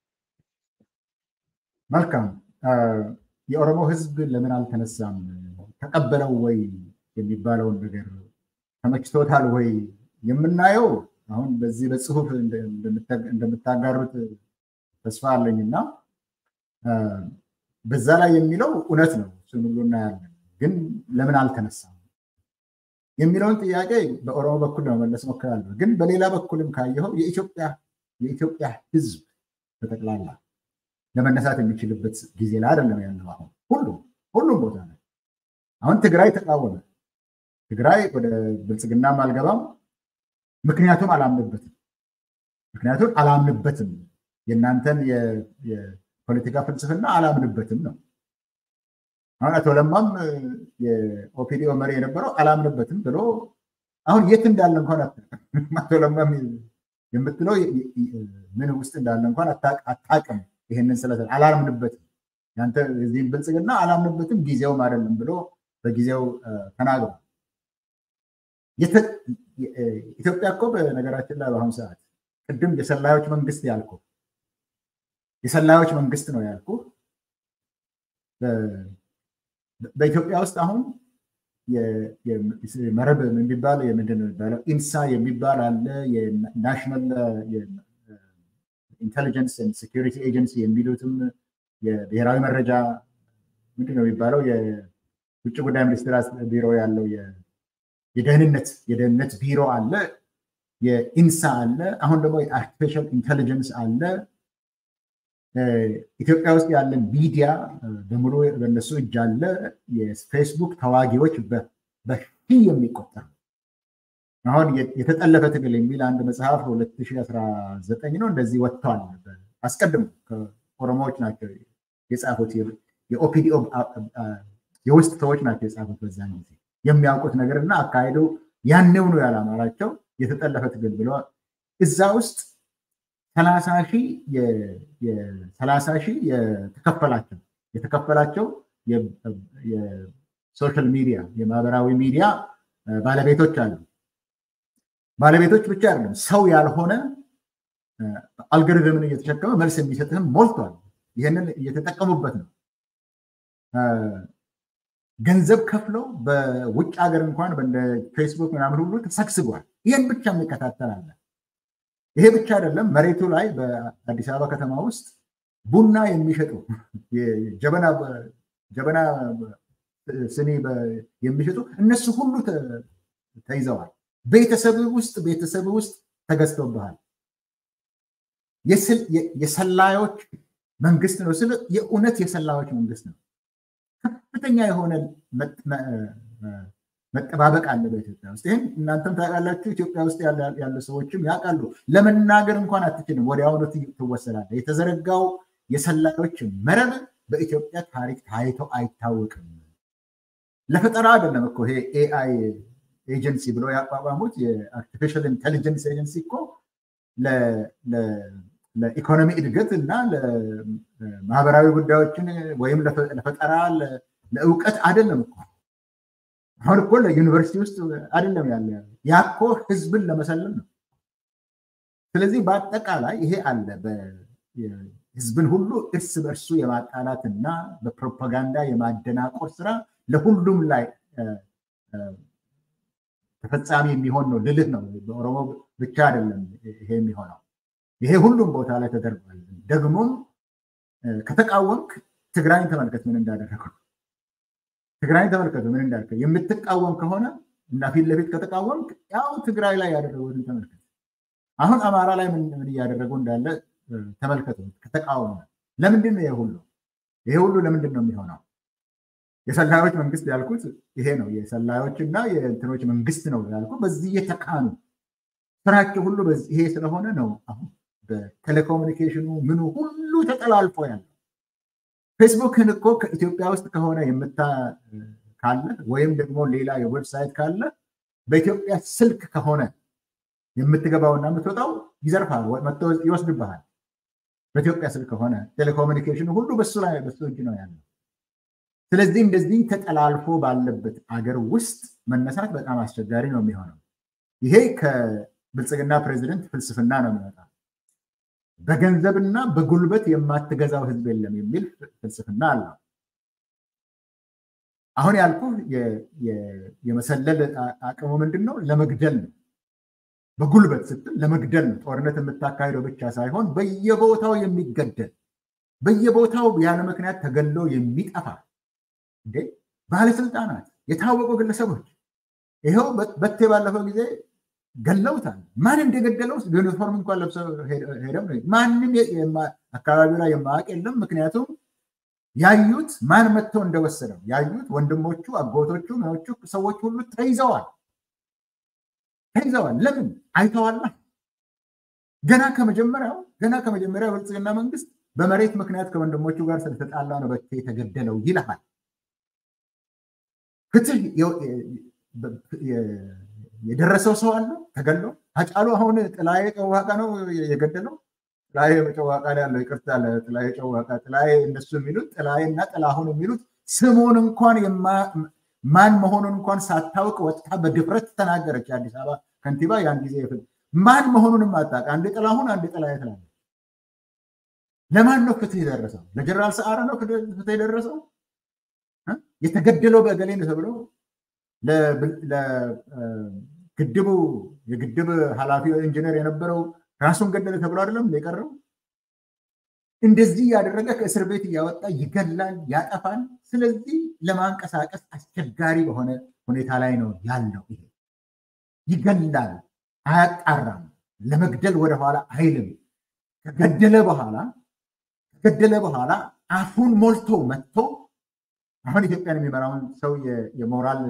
መልካም። የኦሮሞ ህዝብ ለምን አልተነሳም? ተቀበለው ወይ የሚባለውን ነገር ተመችቶታል ወይ የምናየው አሁን በዚህ በጽሁፍ እንደምታጋሩት ተስፋ አለኝ እና በዛ ላይ የሚለው እውነት ነው። እሱን ሁሉ እናያለን። ግን ለምን አልተነሳም የሚለውን ጥያቄ በኦሮሞ በኩል ለመመለስ ሞክራለሁ። ግን በሌላ በኩልም ካየኸው የኢትዮጵያ ህዝብ በጠቅላላ ለመነሳት የሚችልበት ጊዜ ላይ አይደለም ያለው። አሁን ሁሉም ሁሉም ቦታ ላይ አሁን ትግራይ ተቃወመ። ትግራይ ወደ ብልጽግናም አልገባም፣ ምክንያቱም አላምንበትም። ምክንያቱም አላምንበትም፣ የእናንተን የፖለቲካ ፍልስፍና አላምንበትም ነው። አሁን አቶ ለማም የኦፒዲኦ መሪ የነበረው አላምንበትም ብሎ አሁን የት እንዳለ እንኳን አቶ ለማ የምትለው ምን ውስጥ እንዳለ እንኳን አታቅም። ይሄንን ስለ አላምንበትም ያንተ እዚህም ብልጽግና አላምንበትም ጊዜውም አይደለም ብሎ በጊዜው ተናግሯል። ኢትዮጵያ እኮ በነገራችን ላይ በአሁኑ ሰዓት ቅድም የሰላዮች መንግስት ያልኩ የሰላዮች መንግስት ነው ያልኩ በኢትዮጵያ ውስጥ አሁን መረብ የሚባል ምንድን ነው የሚባለው ኢንሳ የሚባል አለ። የናሽናል ኢንቴሊጀንስ ሴኪሪቲ ኤጀንሲ የሚሉትም የብሔራዊ መረጃ ምንድን ነው የሚባለው የውጭ ጉዳይ ሚኒስቴር ቢሮ ያለው የደህንነት የደህንነት ቢሮ አለ። የኢንሳ አለ። አሁን ደግሞ የአርቲፊሻል ኢንቴሊጀንስ አለ። ኢትዮጵያ ውስጥ ያለ ሚዲያ በሙሉ በእነሱ እጅ አለ። የፌስቡክ ተዋጊዎች በሺህ የሚቆጠሩ አሁን የተጠለፈ ትግል የሚል አንድ መጽሐፍ 2019 ነው እንደዚህ ወጥተዋል። አስቀድሞ ከኦሮሞዎች ናቸው የጻፉት የኦፒዲኦ የውስጥ ሰዎች ናቸው የጻፉት በዛን ጊዜ የሚያውቁት ነገር እና አካሄዱ ያኔው ነው ያላማራቸው የተጠለፈ ትግል ብለዋል። እዛ ውስጥ ሰላሳ ሺህ ሰላሳ ሺህ የተከፈላቸው የተከፈላቸው የሶሻል ሚዲያ የማህበራዊ ሚዲያ ባለቤቶች አሉ። ባለቤቶች ብቻ አይደለም፣ ሰው ያልሆነ አልጎሪዝምን እየተሸከመ መልስ የሚሰጥህም ሞልቷል። ይህንን እየተጠቀሙበት ነው። ገንዘብ ከፍለው በውጭ ሀገር እንኳን ፌስቡክ ምናምን ሁሉ ተሰግስጓል። ይህን ብቻ የሚከታተል አለ። ይሄ ብቻ አይደለም። መሬቱ ላይ በአዲስ አበባ ከተማ ውስጥ ቡና የሚሸጡ ጀበና ስኒ የሚሸጡ እነሱ ሁሉ ተይዘዋል። ቤተሰብ ውስጥ ቤተሰብ ውስጥ ተገዝተውብሃል። የሰላዮች መንግስት ነው ስለ የእውነት የሰላዮች መንግስት ነው። ከፍተኛ የሆነ መጠባበቅ አለ በኢትዮጵያ ውስጥ። ይህን እናንተም ታውቃላችሁ፣ ኢትዮጵያ ውስጥ ያሉ ሰዎችም ያውቃሉ። ለመናገር እንኳን አትችልም፣ ወዲያውኑ ትወሰዳለህ። የተዘረጋው የሰላዮች መረብ በኢትዮጵያ ታሪክ ታይቶ አይታወቅም። ለፈጠራ አይደለም እኮ ይሄ ኤአይ ኤጀንሲ ብሎ ያቋቋሙት የአርቲፊሻል ኢንቴሊጀንስ ኤጀንሲ እኮ ለኢኮኖሚ እድገት እና ለማህበራዊ ጉዳዮችን ወይም ለፈጠራ ለእውቀት አይደለም እኮ አሁን እኮ ለዩኒቨርሲቲ ውስጥ አይደለም ያለ ያ እኮ ህዝብን ለመሰለም ነው። ስለዚህ በአጠቃላይ ይሄ አለ ህዝብን ሁሉ እርስ በእርሱ የማጣላትና በፕሮፓጋንዳ የማደናቆር ስራ ለሁሉም ላይ ተፈጻሚ የሚሆን ነው ልልህ ነው። በኦሮሞ ብቻ አይደለም ይሄ የሚሆነው፣ ይሄ ሁሉም ቦታ ላይ ተደርጓል። ደግሞም ከተቃወምክ ትግራይን ተመልከት ምን እንዳደረገው። ትግራይን ተመልከቱ ምን እንዳደረገ። የምትቃወም ከሆነ እና ፊት ለፊት ከተቃወምክ ያው ትግራይ ላይ ያደረጉትን ተመልከት። አሁን አማራ ላይ ምን እያደረጉ እንዳለ ተመልከቱ። ከተቃወመ ለምንድን ነው ይሄ ሁሉ ይሄ ሁሉ ለምንድን ነው የሚሆነው? የሰላዮች መንግስት ያልኩት ይሄ ነው። የሰላዮች እና የእንትኖች መንግስት ነው ያልኩት በዚህ የተካኑ ስራቸው ሁሉ ይሄ ስለሆነ ነው። አሁን በቴሌኮሙኒኬሽኑ ምኑ ሁሉ ተጠላልፎ ያለው ፌስቡክን እኮ ከኢትዮጵያ ውስጥ ከሆነ የምታ ካለ ወይም ደግሞ ሌላ የዌብሳይት ካለ በኢትዮጵያ ስልክ ከሆነ የምትገባውና የምትወጣው ይዘርፋል፣ መጥቶ ይወስድብሃል። በኢትዮጵያ ስልክ ከሆነ ቴሌኮሙኒኬሽኑ ሁሉ በሱ ላይ በሱ እጅ ነው ያለው። ስለዚህ እንደዚህ ተጠላልፎ ባለበት አገር ውስጥ መነሳት በጣም አስቸጋሪ ነው የሚሆነው። ይሄ ከብልጽግና ፕሬዚደንት ፍልስፍና ነው የሚወጣው። በገንዘብና በጉልበት የማትገዛው ህዝብ የለም የሚል ፍልስፍና አለው። አሁን ያልኩ የመሰለል አቅሙ ምንድን ነው? ለመግደል ነው። በጉልበት ስትል ለመግደል ነው። ጦርነት የምታካሂደው ብቻ ሳይሆን በየቦታው የሚገደል በየቦታው ያለ ምክንያት ተገሎ የሚጠፋ እንዴ ባለስልጣናት፣ የታወቁ ግለሰቦች ይኸው በቴ ባለፈው ጊዜ ገለውታል። ማን እንደገደለው ዩኒፎርም እንኳን ለብሰው ሄደው ማንም አካባቢው ላይ የማያውቅ የለም። ምክንያቱም ያዩት ማን መጥተው እንደወሰደው ያዩት ወንድሞቹ፣ አጎቶቹ፣ ምኖቹ ሰዎች ሁሉ ተይዘዋል ተይዘዋል። ለምን አይተዋላ። ገና ከመጀመሪያው ገና ከመጀመሪያው ብልጽግና መንግስት በመሬት ምክንያት ከወንድሞቹ ጋር ስለተጣላ ነው በቴ የተገደለው ይልሃል። ፍትህ የደረሰው ሰው አለ ተገሎ አጫሉ አሁን ጥላዬ ጨዋቃ ነው የገደለው። ጥላዬ ጨዋቃ ላይ ያለው ይቅርታ፣ ጥላዬ ጨዋቃ ጥላዬ እነሱ የሚሉት ጥላዬ እና ጥላሁን የሚሉት ስሙን እንኳን ማን መሆኑን እንኳን ሳታውቅ ወጥታ በድፍረት ተናገረች። የአዲስ አበባ ከንቲባ ያን ጊዜ ማን መሆኑንም አታውቅ። አንድ ጥላሁን አንድ ጥላዬ ትላለች። ለማን ነው ፍትህ የደረሰው? ለጀነራል ሰዓረ ነው ፍትህ የደረሰው? የተገደለው በእገሌ ነው ተብሎ ለግድቡ የግድብ ኃላፊ ኢንጂነር የነበረው ራሱን ገደለ ተብሎ አይደለም የቀረው። እንደዚህ ያደረገ ከእስር ቤት እያወጣ ይገላል፣ ያጠፋል። ስለዚህ ለማንቀሳቀስ አስቸጋሪ በሆነ ሁኔታ ላይ ነው ያለው። ይሄ ይገላል፣ አያጣራም፣ ለመግደል ወደኋላ አይልም። ከገደለ በኋላ ከገደለ በኋላ አፉን ሞልቶ መጥቶ አሁን ኢትዮጵያን የሚመራውን ሰው የሞራል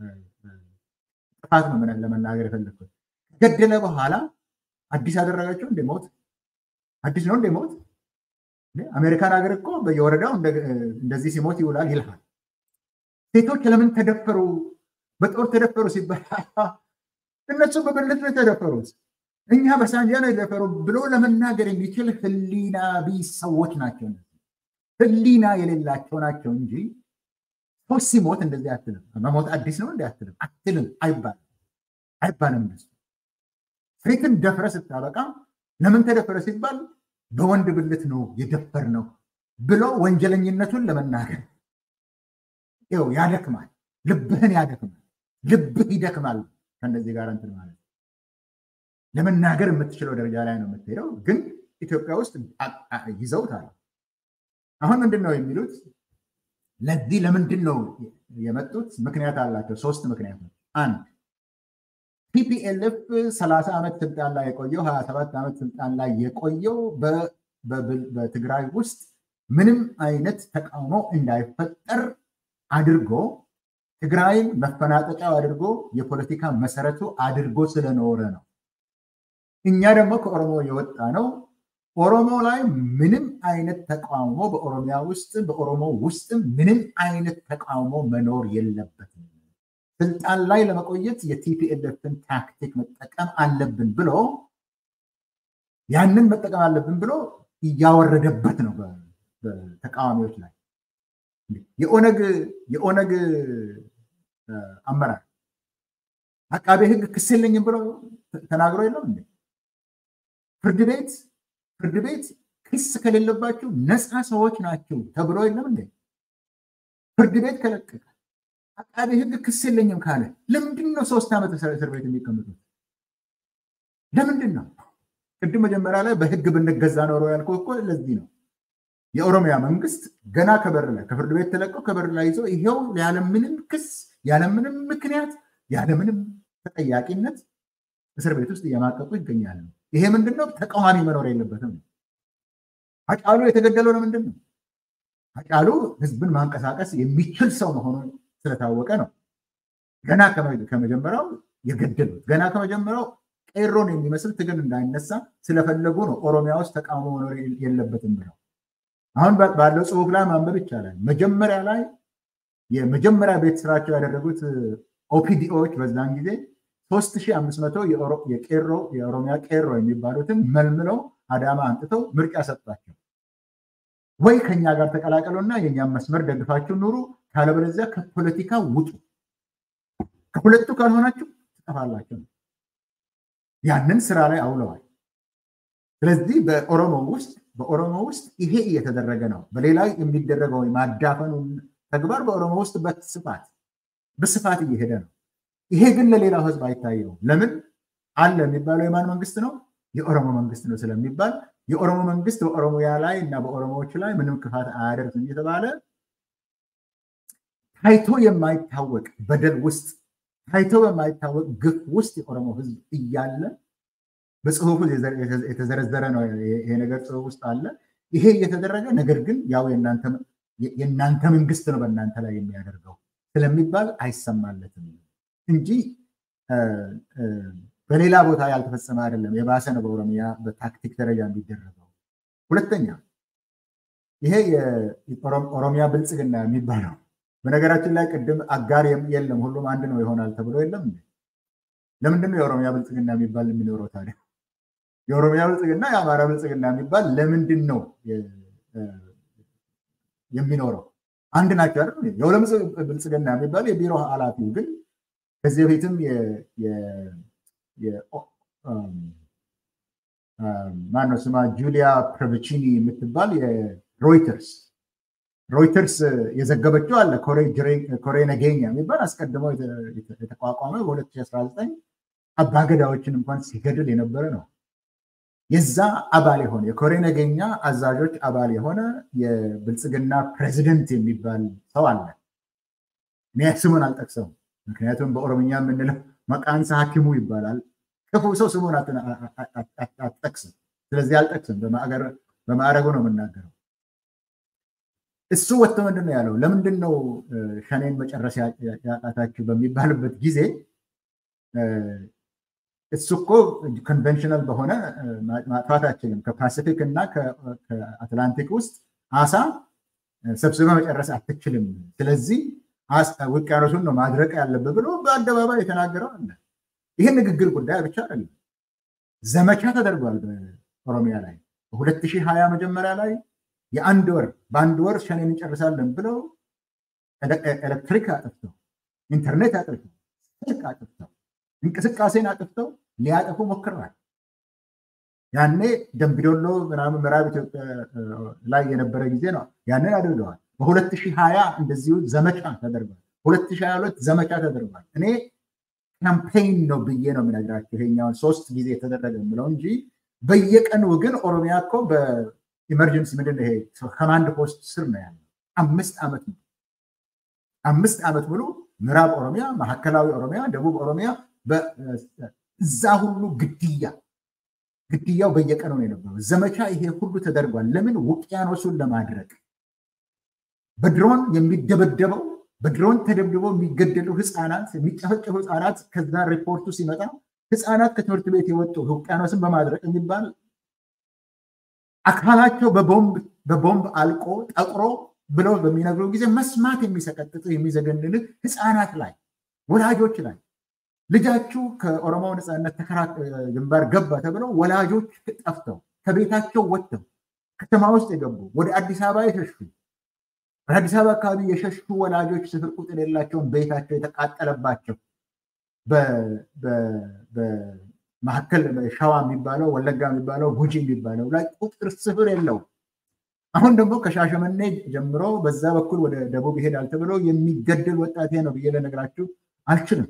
ጥፋት ነው ለመናገር የፈለግኩት። ከገደለ በኋላ አዲስ ያደረጋቸው እንደ ሞት አዲስ ነው እንደ ሞት። አሜሪካን ሀገር እኮ በየወረዳው እንደዚህ ሲሞት ይውላል ይልሃል። ሴቶች ለምን ተደፈሩ፣ በጦር ተደፈሩ ሲባል እነሱ በብልት ነው የተደፈሩት፣ እኛ በሳንጃ ነው የተደፈሩ ብሎ ለመናገር የሚችል ህሊና ቢስ ሰዎች ናቸው። ህሊና የሌላቸው ናቸው እንጂ ሰው ሲሞት እንደዚህ አትልም። መሞት አዲስ ነው እንዲ አትልም አትልም አይባልም አይባልም። እንደሱ ሴትን ደፍረ ስታበቃ ለምን ተደፈረ ሲባል በወንድ ብልት ነው የደፈር ነው ብሎ ወንጀለኝነቱን ለመናገር ይኸው ያደክማል፣ ልብህን ያደክማል፣ ልብህ ይደክማል። ከእንደዚህ ጋር እንትን ማለት ለመናገር የምትችለው ደረጃ ላይ ነው የምትሄደው። ግን ኢትዮጵያ ውስጥ ይዘውታል። አሁን ምንድን ነው የሚሉት? ለዚህ ለምንድን ነው የመጡት? ምክንያት አላቸው። ሶስት ምክንያቶች። አንድ ቲፒኤልኤፍ ሰላሳ ዓመት ስልጣን ላይ የቆየው ሀያ ሰባት ዓመት ስልጣን ላይ የቆየው በትግራይ ውስጥ ምንም አይነት ተቃውሞ እንዳይፈጠር አድርጎ ትግራይን መፈናጠጫው አድርጎ የፖለቲካ መሰረቱ አድርጎ ስለኖረ ነው። እኛ ደግሞ ከኦሮሞ የወጣ ነው ኦሮሞ ላይ ምንም አይነት ተቃውሞ በኦሮሚያ ውስጥ በኦሮሞ ውስጥ ምንም አይነት ተቃውሞ መኖር የለበትም። ስልጣን ላይ ለመቆየት የቲፒኤልኤፍን ታክቲክ መጠቀም አለብን ብሎ ያንን መጠቀም አለብን ብሎ እያወረደበት ነው በተቃዋሚዎች ላይ የኦነግ የኦነግ አመራር አቃቤ ህግ ክስ የለኝም ብሎ ተናግሮ የለም እንዴ? ፍርድ ቤት ፍርድ ቤት ክስ ከሌለባቸው ነፃ ሰዎች ናቸው ተብሎ የለም እንዴ? ፍርድ ቤት ከለቀቀ አቃቤ ህግ ክስ የለኝም ካለ ለምንድን ነው ሶስት ዓመት እስር ቤት የሚቀምጡት? ለምንድን ነው? ቅድም መጀመሪያ ላይ በህግ ብንገዛ ኖሮ ያልከው እኮ ለዚህ ነው። የኦሮሚያ መንግስት ገና ከበር ላይ ከፍርድ ቤት ተለቀው ከበር ላይ ይዞ ይሄው ያለምንም ክስ ያለምንም ምክንያት ያለምንም ተጠያቂነት እስር ቤት ውስጥ እየማቀቁ ይገኛሉ። ይሄ ምንድን ነው? ተቃዋሚ መኖር የለበትም። አጫሉ የተገደለው ለምንድን ነው? አጫሉ ህዝብን ማንቀሳቀስ የሚችል ሰው መሆኑን ስለታወቀ ነው። ገና ከመጀመሪያው የገደሉት ገና ከመጀመሪያው ቄሮን የሚመስል ትግል እንዳይነሳ ስለፈለጉ ነው ኦሮሚያ ውስጥ ተቃውሞ መኖር የለበትም ብለው። አሁን ባለው ጽሁፍ ላይ ማንበብ ይቻላል። መጀመሪያ ላይ የመጀመሪያ ቤት ስራቸው ያደረጉት ኦፒዲኦዎች በዛን ጊዜ 3500 የቄሮ የኦሮሚያ ቄሮ የሚባሉትን መልምለው አዳማ አንጥተው ምርጫ ሰጧቸው። ወይ ከኛ ጋር ተቀላቀሉና የእኛም መስመር ደግፋችሁ ኑሩ፣ ካለበለዚያ ከፖለቲካ ውጡ፣ ከሁለቱ ካልሆናችሁ ትጠፋላችሁ። ያንን ስራ ላይ አውለዋል። ስለዚህ በኦሮሞ ውስጥ በኦሮሞ ውስጥ ይሄ እየተደረገ ነው። በሌላ የሚደረገው ማዳፈኑ ተግባር በኦሮሞ ውስጥ በስፋት በስፋት እየሄደ ነው። ይሄ ግን ለሌላው ህዝብ አይታየውም። ለምን አለ የሚባለው የማን መንግስት ነው? የኦሮሞ መንግስት ነው ስለሚባል የኦሮሞ መንግስት በኦሮሚያ ላይ እና በኦሮሞዎች ላይ ምንም ክፋት አያደርግም እየተባለ ታይቶ የማይታወቅ በደል ውስጥ ታይቶ የማይታወቅ ግፍ ውስጥ የኦሮሞ ህዝብ እያለ በጽሁፉ የተዘረዘረ ነው። ይሄ ነገር ጽሁፍ ውስጥ አለ። ይሄ እየተደረገ ነገር ግን ያው የእናንተ መንግስት ነው በእናንተ ላይ የሚያደርገው ስለሚባል አይሰማለትም እንጂ በሌላ ቦታ ያልተፈጸመ አይደለም። የባሰ ነው በኦሮሚያ በታክቲክ ደረጃ የሚደረገው። ሁለተኛ ይሄ የኦሮሚያ ብልጽግና የሚባለው በነገራችን ላይ ቅድም አጋር የለም ሁሉም አንድ ነው ይሆናል ተብሎ የለም። ለምንድን ነው የኦሮሚያ ብልጽግና የሚባል የሚኖረው ታዲያ? የኦሮሚያ ብልጽግና የአማራ ብልጽግና የሚባል ለምንድን ነው የሚኖረው? አንድ ናቸው አይደል? የሁለም ብልጽግና የሚባል የቢሮ ኃላፊው ግን ከዚህ በፊትም ማነው ስማ ጁሊያ ፕሮቪቺኒ የምትባል የሮይተርስ ሮይተርስ የዘገበችው አለ ኮሬ ነገኛ የሚባል አስቀድሞ የተቋቋመ በ2019 አባገዳዎችን እንኳን ሲገድል የነበረ ነው። የዛ አባል የሆነ የኮሬ ነገኛ አዛዦች አባል የሆነ የብልጽግና ፕሬዚደንት የሚባል ሰው አለ። እኔ ስሙን አልጠቅሰውም፣ ምክንያቱም በኦሮምኛ የምንለው መቃንሳ ሐኪሙ ይባላል። ክፉ ሰው ስሙን አትጠቅስም። ስለዚህ አልጠቅስም፣ በማዕረጉ ነው የምናገረው። እሱ ወጥቶ ምንድን ነው ያለው? ለምንድን ነው ሸኔን መጨረስ ያቃታችሁ በሚባልበት ጊዜ እሱ እኮ ኮንቨንሽናል በሆነ ማጥፋት አችልም። ከፓሲፊክ እና ከአትላንቲክ ውስጥ አሳ ሰብስበ መጨረስ አትችልም። ስለዚህ ውቅያኖሱን ነው ማድረቅ ያለብህ ብሎ በአደባባይ የተናገረው አለ። ይህ ንግግር ጉዳይ ብቻ አይደለም፣ ዘመቻ ተደርጓል በኦሮሚያ ላይ በ2020 መጀመሪያ ላይ የአንድ ወር በአንድ ወር ሸኔን እንጨርሳለን ብለው ኤሌክትሪክ አጥፍተው ኢንተርኔት አጥፍተው ስልክ አጥፍተው እንቅስቃሴን አጥፍተው ሊያጠፉ ሞክረዋል። ያኔ ደምቢዶሎ ምናምን ምዕራብ ኢትዮጵያ ላይ የነበረ ጊዜ ነው። ያንን አድርገዋል። በ2020 እንደዚሁ ዘመቻ ተደርጓል። 2022 ዘመቻ ተደርጓል። እኔ ካምፔይን ነው ብዬ ነው የምነግራቸው ይሄኛውን ሶስት ጊዜ የተደረገ የምለው እንጂ በየቀኑ ግን ኦሮሚያ እኮ ኢመርጀንሲ ምንድን ነው ይሄ ከማንድ ፖስት ስር ነው ያለው። አምስት ዓመት ነው አምስት ዓመት ሙሉ ምዕራብ ኦሮሚያ፣ ማዕከላዊ ኦሮሚያ፣ ደቡብ ኦሮሚያ እዛ ሁሉ ግድያ ግድያው በየቀኑ ነው የነበረው። ዘመቻ ይሄ ሁሉ ተደርጓል። ለምን? ውቅያኖሱን ለማድረቅ በድሮን የሚደበደበው በድሮን ተደብድበው የሚገደሉ ህፃናት፣ የሚጨፈጨፉ ህፃናት ከዛ ሪፖርቱ ሲመጣ ህፃናት ከትምህርት ቤት የወጡ ውቅያኖስን በማድረቅ የሚባል አካላቸው በቦምብ አልቆ ጠቁሮ ብለው በሚነግሩ ጊዜ መስማት የሚሰቀጥጥ የሚዘገንንህ ህፃናት ላይ ወላጆች ላይ ልጃችሁ ከኦሮሞ ነፃነት ግንባር ገባ ተብለው ወላጆች ጠፍተው ከቤታቸው ወጥተው ከተማ ውስጥ የገቡ ወደ አዲስ አበባ የሸሹ ወደ አዲስ አበባ አካባቢ የሸሹ ወላጆች ስፍር ቁጥር የሌላቸውን ቤታቸው የተቃጠለባቸው በመካከል ሸዋ የሚባለው ወለጋ የሚባለው ጉጂ የሚባለው ላይ ቁጥር ስፍር የለው። አሁን ደግሞ ከሻሸመኔ ጀምሮ በዛ በኩል ወደ ደቡብ ይሄዳል ተብሎ የሚገደል ወጣቴ ነው ብዬ ልነግራችሁ አልችልም።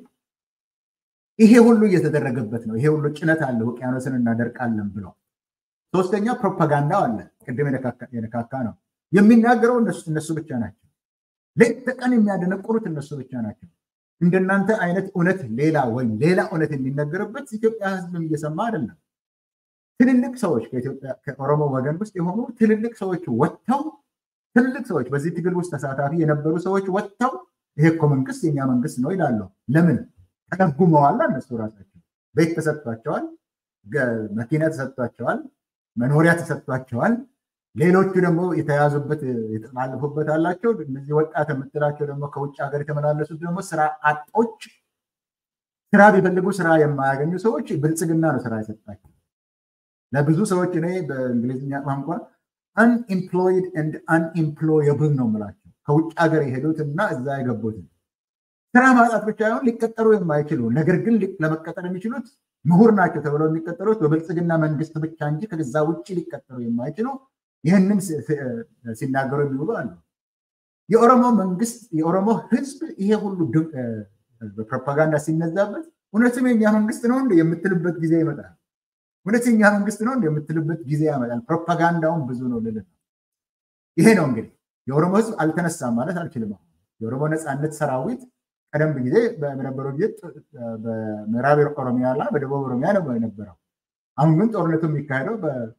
ይሄ ሁሉ እየተደረገበት ነው። ይሄ ሁሉ ጭነት አለ፣ ውቅያኖስን እናደርቃለን ብሎ። ሶስተኛ ፕሮፓጋንዳው አለ። ቅድም የነካካ ነው። የሚናገረው እነሱ ብቻ ናቸው። ሌት ተቀን የሚያደነቁሩት እነሱ ብቻ ናቸው። እንደናንተ አይነት እውነት ሌላ ወይም ሌላ እውነት የሚነገርበት ኢትዮጵያ ሕዝብም እየሰማ አይደለም። ትልልቅ ሰዎች ከኦሮሞ ወገን ውስጥ የሆኑ ትልልቅ ሰዎች ወጥተው ትልልቅ ሰዎች በዚህ ትግል ውስጥ ተሳታፊ የነበሩ ሰዎች ወጥተው ይሄ እኮ መንግስት የኛ መንግስት ነው ይላሉ። ለምን ተደጉመዋል? እነሱ ራሳቸው ቤት ተሰጥቷቸዋል፣ መኪና ተሰጥቷቸዋል፣ መኖሪያ ተሰጥቷቸዋል። ሌሎቹ ደግሞ የተያዙበት የተጠላለፉበት አላቸው። እነዚህ ወጣት የምትላቸው ደግሞ ከውጭ ሀገር የተመላለሱት ደግሞ ስራ አጦች፣ ስራ ቢፈልጉ ስራ የማያገኙ ሰዎች ብልጽግና ነው ስራ የሰጣቸው። ለብዙ ሰዎች እኔ በእንግሊዝኛ ቋንቋ አንኢምፕሎይድ ኤንድ አንኢምፕሎየብል ነው የምላቸው ከውጭ ሀገር የሄዱት እና እዛ የገቡትን ስራ ማጣት ብቻ ይሆን ሊቀጠሩ የማይችሉ ነገር ግን ለመቀጠር የሚችሉት ምሁር ናቸው ተብለው የሚቀጠሩት በብልጽግና መንግስት ብቻ እንጂ ከዛ ውጭ ሊቀጠሩ የማይችሉ ይህንን ሲናገሩ የሚውሉ አሉ። የኦሮሞ መንግስት የኦሮሞ ህዝብ ይሄ ሁሉ በፕሮፓጋንዳ ሲነዛበት እውነትም የኛ መንግስት ነው እንደ የምትልበት ጊዜ ይመጣል። እውነት የኛ መንግስት ነው እንደ የምትልበት ጊዜ ያመጣል። ፕሮፓጋንዳውን ብዙ ነው ልል ነው። ይሄ ነው እንግዲህ የኦሮሞ ህዝብ አልተነሳም ማለት አልችልም። የኦሮሞ ነፃነት ሰራዊት ቀደም ጊዜ በነበረው ጊዜ በምዕራብ ኦሮሚያ እና በደቡብ ኦሮሚያ ነው የነበረው። አሁን ግን ጦርነቱ የሚካሄደው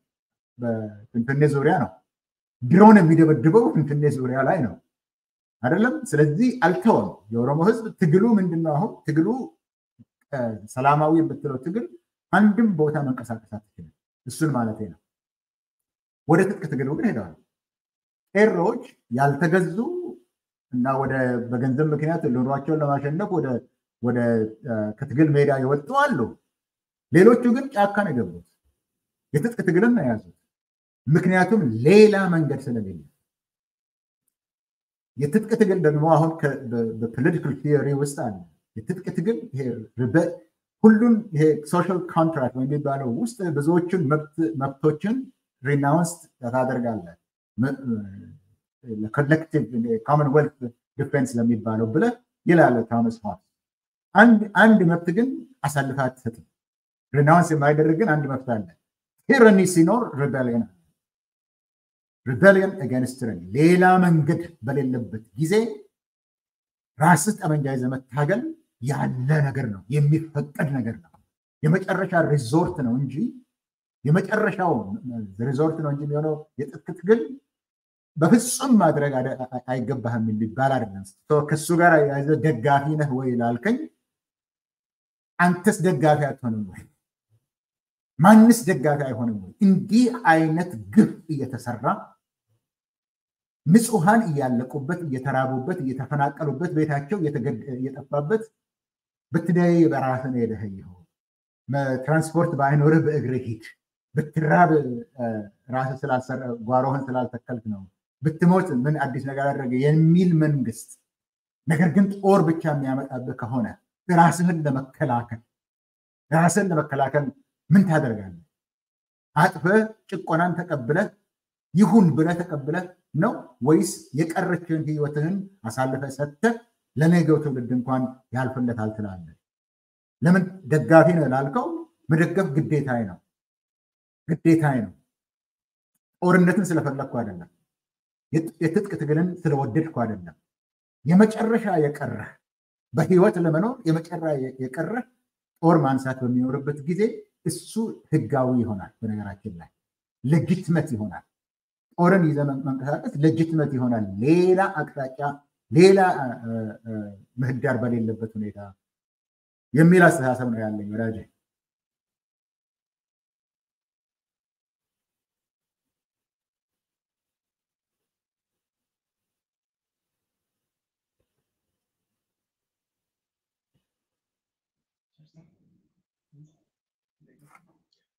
በፍንፍኔ ዙሪያ ነው። ድሮን የሚደበድበው ፍንፍኔ ዙሪያ ላይ ነው አይደለም። ስለዚህ አልተወም። የኦሮሞ ህዝብ ትግሉ ምንድነው? አሁን ትግሉ ሰላማዊ የምትለው ትግል አንድም ቦታ መንቀሳቀስ አትችልም። እሱን ማለት ነው። ወደ ትጥቅ ትግሉ ግን ሄደዋል። ቄሮዎች ያልተገዙ እና ወደ በገንዘብ ምክንያት ኑሯቸውን ለማሸነፍ ወደ ከትግል ሜዳ የወጡ አሉ። ሌሎቹ ግን ጫካ ነው የገቡት። የትጥቅ ትግልን ነው የያዙት። ምክንያቱም ሌላ መንገድ ስለሌለ የትጥቅ ትግል ደግሞ አሁን በፖለቲካል ቲዮሪ ውስጥ አለ። የትጥቅ ትግል ሁሉን ይሄ ሶሻል ኮንትራክት የሚባለው ውስጥ ብዙዎቹን መብቶችን ሪናውንስ ታደርጋለህ ኮሌክቲቭ ኮመንዌልት ዲፌንስ ለሚባለው ብለህ ይላል ቶማስ ሆbbes። አንድ መብት ግን አሳልፈህ አትሰጥም። ሪናውንስ የማይደረግ ግን አንድ መብት አለ። ቲራኒ ሲኖር ሪቤሊየን አለ። ሪቤሊየን አጋንስት ቲራኒ፣ ሌላ መንገድ በሌለበት ጊዜ ራስህ ጠመንጃ ይዘህ መታገል ያለ ነገር ነው፣ የሚፈቀድ ነገር ነው። የመጨረሻ ሪዞርት ነው እንጂ የመጨረሻው ሪዞርት ነው እንጂ የሚሆነው የትጥቅ ትግል በፍጹም ማድረግ አይገባህም የሚባል አይደለም። ከሱ ጋር ያዘ ደጋፊ ነህ ወይ ላልከኝ፣ አንተስ ደጋፊ አትሆንም ወይ? ማንስ ደጋፊ አይሆንም ወይ? እንዲህ አይነት ግፍ እየተሰራ ንጹሐን እያለቁበት፣ እየተራቡበት፣ እየተፈናቀሉበት፣ ቤታቸው እየጠፋበት ብትደይ በራስህ ነው የደኸየኸው። ትራንስፖርት በአይኖርህ በእግርህ ሂድ። ብትራብ ራስህ ስላልሰራ ጓሮህን ስላልተከልክ ነው። ብትሞት ምን አዲስ ነገር አደረገ የሚል መንግስት፣ ነገር ግን ጦር ብቻ የሚያመጣብህ ከሆነ ራስህን ለመከላከል ራስህን ለመከላከል ምን ታደርጋለህ? አጥፈህ ጭቆናን ተቀብለህ ይሁን ብለህ ተቀብለህ ነው ወይስ የቀረችውን ህይወትህን አሳልፈህ ሰጥተህ ለነገው ትውልድ እንኳን ያልፍለታል ትላለህ? ለምን ደጋፊ ነው ላልከው መደገፍ ግዴታዬ ነው ግዴታዬ ነው። ጦርነትን ስለፈለግኩ አይደለም። የትጥቅ ትግልን ስለወደድኩ አይደለም። የመጨረሻ የቀረህ በህይወት ለመኖር የመጨረሻ የቀረህ ጦር ማንሳት በሚኖርበት ጊዜ እሱ ህጋዊ ይሆናል። በነገራችን ላይ ሌጂትመት ይሆናል። ጦርን ይዘ መንቀሳቀስ ሌጂትመት ይሆናል። ሌላ አቅጣጫ፣ ሌላ ምህዳር በሌለበት ሁኔታ የሚል አስተሳሰብ ነው ያለኝ ወዳጄ።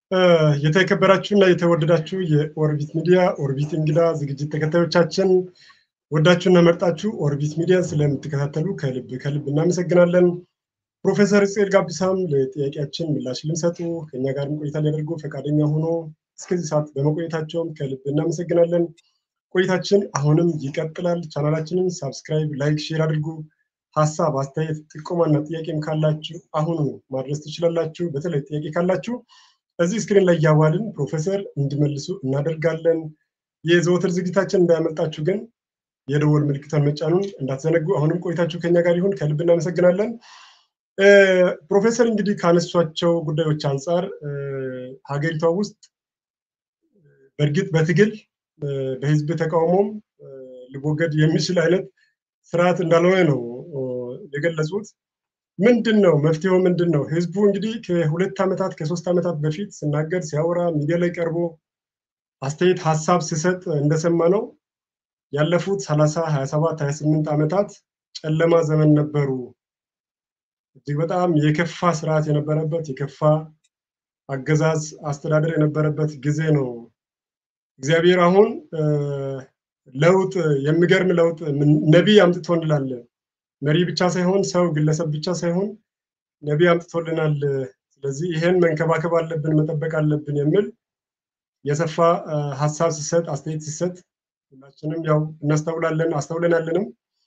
የተከበራችሁና የተወደዳችሁ የኦርቢት ሚዲያ ኦርቢት እንግዳ ዝግጅት ተከታዮቻችን ወዳችሁና መርጣችሁ ኦርቢት ሚዲያን ስለምትከታተሉ ከልብ ከልብ እናመሰግናለን። ፕሮፌሰር ጽኤል ጋቢሳም ለጥያቄያችን ምላሽ ልንሰጡ ከኛ ጋርም ቆይታ ሊያደርጉ ፈቃደኛ ሆኖ እስከዚህ ሰዓት በመቆየታቸውም ከልብ እናመሰግናለን። ቆይታችን አሁንም ይቀጥላል። ቻናላችንን ሳብስክራይብ፣ ላይክ፣ ሼር አድርጉ። ሀሳብ፣ አስተያየት፣ ጥቆማና ጥያቄም ካላችሁ አሁኑ ማድረስ ትችላላችሁ። በተለይ ጥያቄ ካላችሁ እዚህ ስክሪን ላይ እያዋልን ፕሮፌሰር እንዲመልሱ እናደርጋለን። የዘወትር ዝግጅታችን እንዳያመልጣችሁ ግን የደወል ምልክቷን መጫኑን እንዳትዘነጉ። አሁንም ቆይታችሁ ከኛ ጋር ይሁን። ከልብ እናመሰግናለን። ፕሮፌሰር እንግዲህ ካነሷቸው ጉዳዮች አንጻር ሀገሪቷ ውስጥ በእርግጥ በትግል በህዝብ ተቃውሞም ሊወገድ የሚችል አይነት ስርዓት እንዳልሆነ ነው የገለጹት። ምንድን ነው መፍትሄው? ምንድን ነው? ህዝቡ እንግዲህ ከሁለት ዓመታት ከሶስት ዓመታት በፊት ስናገር ሲያወራ ሚዲያ ላይ ቀርቦ አስተያየት ሀሳብ ሲሰጥ እንደሰማ ነው ያለፉት ሰላሳ ሀያ ሰባት ሀያ ስምንት ዓመታት ጨለማ ዘመን ነበሩ። እጅግ በጣም የከፋ ስርዓት የነበረበት የከፋ አገዛዝ አስተዳደር የነበረበት ጊዜ ነው። እግዚአብሔር አሁን ለውጥ የሚገርም ለውጥ ነቢይ አምጥቶ እንላለን። መሪ ብቻ ሳይሆን ሰው ግለሰብ ብቻ ሳይሆን ነቢይ አምጥቶልናል። ስለዚህ ይሄን መንከባከብ አለብን፣ መጠበቅ አለብን የሚል የሰፋ ሀሳብ ሲሰጥ አስተያየት ሲሰጥ ሁላችንም ያው እናስተውላለን አስተውለናለንም።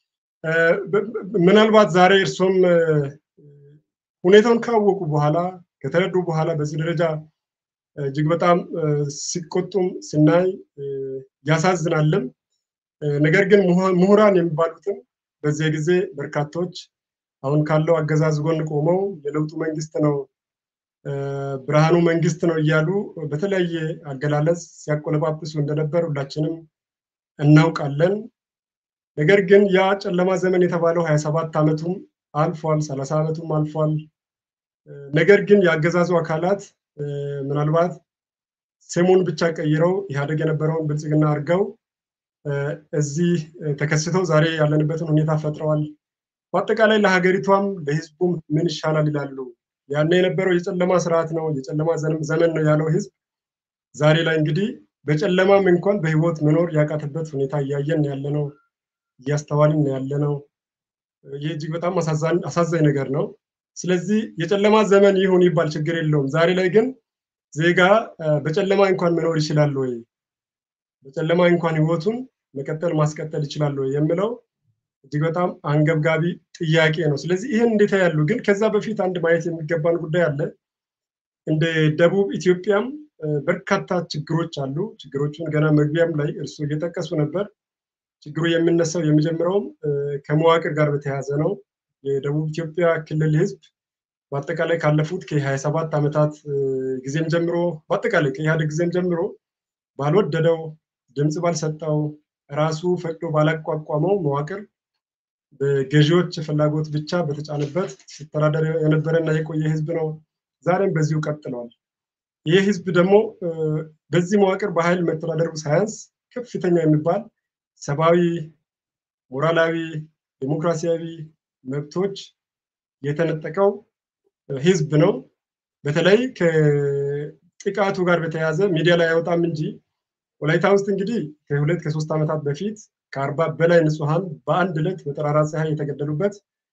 ምናልባት ዛሬ እርሶም ሁኔታውን ካወቁ በኋላ ከተረዱ በኋላ በዚህ ደረጃ እጅግ በጣም ሲቆጡም ስናይ ያሳዝናልም። ነገር ግን ምሁራን የሚባሉትም በዚያ ጊዜ በርካቶች አሁን ካለው አገዛዝ ጎን ቆመው የለውጡ መንግስት ነው ብርሃኑ መንግስት ነው እያሉ በተለያየ አገላለጽ ሲያቆለጳጵሱ እንደነበር ሁላችንም እናውቃለን። ነገር ግን ያ ጨለማ ዘመን የተባለው ሀያ ሰባት ዓመቱም አልፏል፣ ሰላሳ ዓመቱም አልፏል። ነገር ግን የአገዛዙ አካላት ምናልባት ስሙን ብቻ ቀይረው ኢህአዴግ የነበረውን ብልጽግና አድርገው እዚህ ተከስተው ዛሬ ያለንበትን ሁኔታ ፈጥረዋል። በአጠቃላይ ለሀገሪቷም ለህዝቡም ምን ይሻላል ይላሉ። ያኔ የነበረው የጨለማ ስርዓት ነው፣ የጨለማ ዘመን ነው ያለው ህዝብ ዛሬ ላይ እንግዲህ በጨለማም እንኳን በህይወት መኖር ያቃተበት ሁኔታ እያየን ያለ ነው፣ እያስተዋልን ያለ ነው። ይህ እጅግ በጣም አሳዛኝ ነገር ነው። ስለዚህ የጨለማ ዘመን ይሁን ይባል ችግር የለውም። ዛሬ ላይ ግን ዜጋ በጨለማ እንኳን መኖር ይችላል ወይ፣ በጨለማ እንኳን ህይወቱን መቀጠል ማስቀጠል ይችላል ወይ የሚለው እጅግ በጣም አንገብጋቢ ጥያቄ ነው። ስለዚህ ይህን እንዴት ያሉ ግን ከዛ በፊት አንድ ማየት የሚገባን ጉዳይ አለ። እንደ ደቡብ ኢትዮጵያም በርካታ ችግሮች አሉ። ችግሮቹን ገና መግቢያም ላይ እርሱ እየጠቀሱ ነበር። ችግሩ የሚነሳው የሚጀምረውም ከመዋቅር ጋር በተያያዘ ነው። የደቡብ ኢትዮጵያ ክልል ህዝብ በአጠቃላይ ካለፉት ከሀያ ሰባት ዓመታት ጊዜም ጀምሮ በአጠቃላይ ከኢህአዴግ ጊዜም ጀምሮ ባልወደደው ድምፅ ባልሰጠው ራሱ ፈቅዶ ባላቋቋመው መዋቅር በገዢዎች ፍላጎት ብቻ በተጫነበት ሲተዳደር የነበረና የቆየ ህዝብ ነው። ዛሬም በዚሁ ቀጥለዋል። ይህ ህዝብ ደግሞ በዚህ መዋቅር በኃይል መተዳደሩ ሳያንስ ከፍተኛ የሚባል ሰብአዊ፣ ሞራላዊ፣ ዴሞክራሲያዊ መብቶች የተነጠቀው ህዝብ ነው። በተለይ ከጥቃቱ ጋር በተያያዘ ሚዲያ ላይ አይወጣም እንጂ ወላይታ ውስጥ እንግዲህ ከሁለት ከሶስት ዓመታት በፊት ከአርባ በላይ ንጹሐን በአንድ ዕለት በጠራራ ፀሐይ የተገደሉበት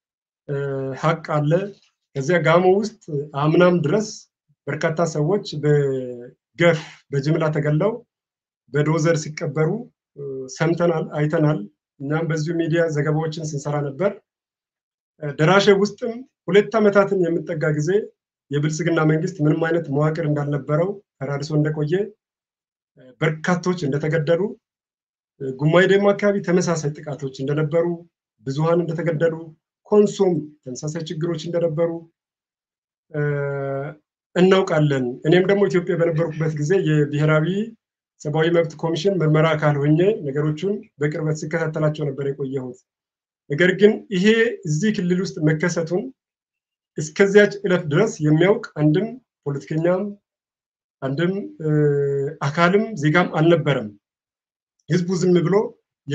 ሀቅ አለ። ከዚያ ጋሞ ውስጥ አምናም ድረስ በርካታ ሰዎች በገፍ በጅምላ ተገለው በዶዘር ሲቀበሩ ሰምተናል፣ አይተናል። እኛም በዚሁ ሚዲያ ዘገባዎችን ስንሰራ ነበር። ደራሼ ውስጥም ሁለት ዓመታትን የምጠጋ ጊዜ የብልጽግና መንግስት ምንም አይነት መዋቅር እንዳልነበረው ተራድሶ እንደቆየ በርካቶች እንደተገደሉ፣ ጉማይ ደሞ አካባቢ ተመሳሳይ ጥቃቶች እንደነበሩ፣ ብዙሃን እንደተገደሉ፣ ኮንሶም ተመሳሳይ ችግሮች እንደነበሩ እናውቃለን። እኔም ደግሞ ኢትዮጵያ በነበርኩበት ጊዜ የብሔራዊ ሰብአዊ መብት ኮሚሽን ምርመራ አካል ሆኜ ነገሮቹን በቅርበት ሲከታተላቸው ነበር የቆየሁት። ነገር ግን ይሄ እዚህ ክልል ውስጥ መከሰቱን እስከዚያች ዕለት ድረስ የሚያውቅ አንድም ፖለቲከኛም አንድም አካልም ዜጋም አልነበረም። ህዝቡ ዝም ብሎ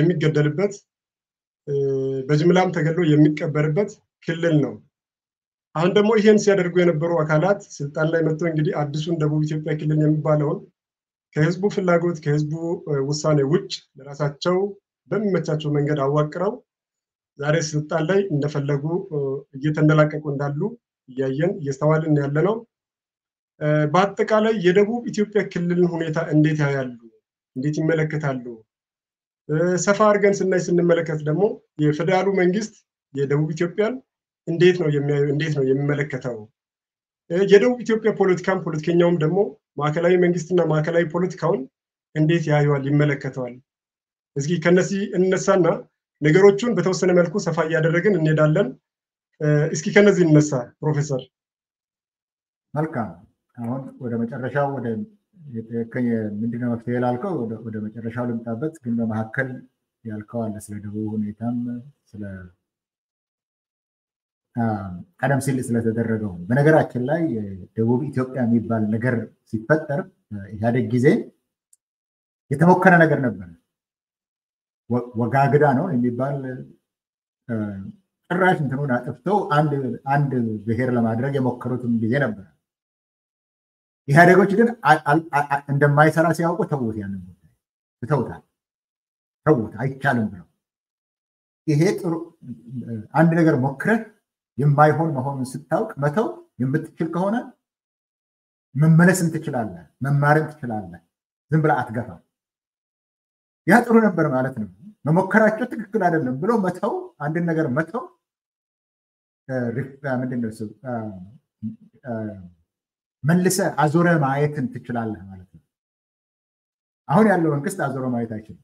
የሚገደልበት በጅምላም ተገድሎ የሚቀበርበት ክልል ነው። አሁን ደግሞ ይሄን ሲያደርጉ የነበሩ አካላት ስልጣን ላይ መጥተው እንግዲህ አዲሱን ደቡብ ኢትዮጵያ ክልል የሚባለውን ከህዝቡ ፍላጎት ከህዝቡ ውሳኔ ውጭ ለራሳቸው በሚመቻቸው መንገድ አዋቅረው ዛሬ ስልጣን ላይ እንደፈለጉ እየተንደላቀቁ እንዳሉ እያየን እየስተዋልን ያለ ነው። በአጠቃላይ የደቡብ ኢትዮጵያ ክልልን ሁኔታ እንዴት ያያሉ? እንዴት ይመለከታሉ? ሰፋ አድርገን ስናይ ስንመለከት ደግሞ የፌዴራሉ መንግስት የደቡብ ኢትዮጵያን እንዴት ነው የሚያዩ? እንዴት ነው የሚመለከተው? የደቡብ ኢትዮጵያ ፖለቲካም ፖለቲከኛውም ደግሞ ማዕከላዊ መንግስትና ማዕከላዊ ፖለቲካውን እንዴት ያዩዋል? ይመለከተዋል? እስኪ ከነዚህ እነሳና ነገሮቹን በተወሰነ መልኩ ሰፋ እያደረግን እንሄዳለን። እስኪ ከነዚህ እነሳ ፕሮፌሰር። መልካም። አሁን ወደ መጨረሻው ወደ ምንድነው መፍትሄ ላልከው ወደ መጨረሻው ልምጣበት። ግን በመካከል ያልከው አለ ስለ ደቡብ ሁኔታም ስለ ቀደም ሲል ስለተደረገው። በነገራችን ላይ ደቡብ ኢትዮጵያ የሚባል ነገር ሲፈጠር ኢህአዴግ ጊዜ የተሞከረ ነገር ነበር። ወጋግዳ ነው የሚባል ጭራሽ እንትኑን አጥፍተው አንድ ብሔር ለማድረግ የሞከሩትም ጊዜ ነበር። ኢህአዴጎች ግን እንደማይሰራ ሲያውቁ ተዉት፣ ያንን ጉዳይ ትተውታል። ተዉት፣ አይቻልም ብለው ይሄ ጥሩ አንድ ነገር ሞክረህ የማይሆን መሆኑን ስታውቅ መተው የምትችል ከሆነ መመለስም ትችላለህ፣ መማርም ትችላለህ። ዝም ብለህ አትገፋም። ያ ጥሩ ነበር ማለት ነው። መሞከራቸው ትክክል አይደለም ብሎ መተው፣ አንድን ነገር መተው ምንድን ነው መልሰ አዞረ ማየትን ትችላለህ ማለት ነው። አሁን ያለው መንግስት አዞሮ ማየት አይችልም።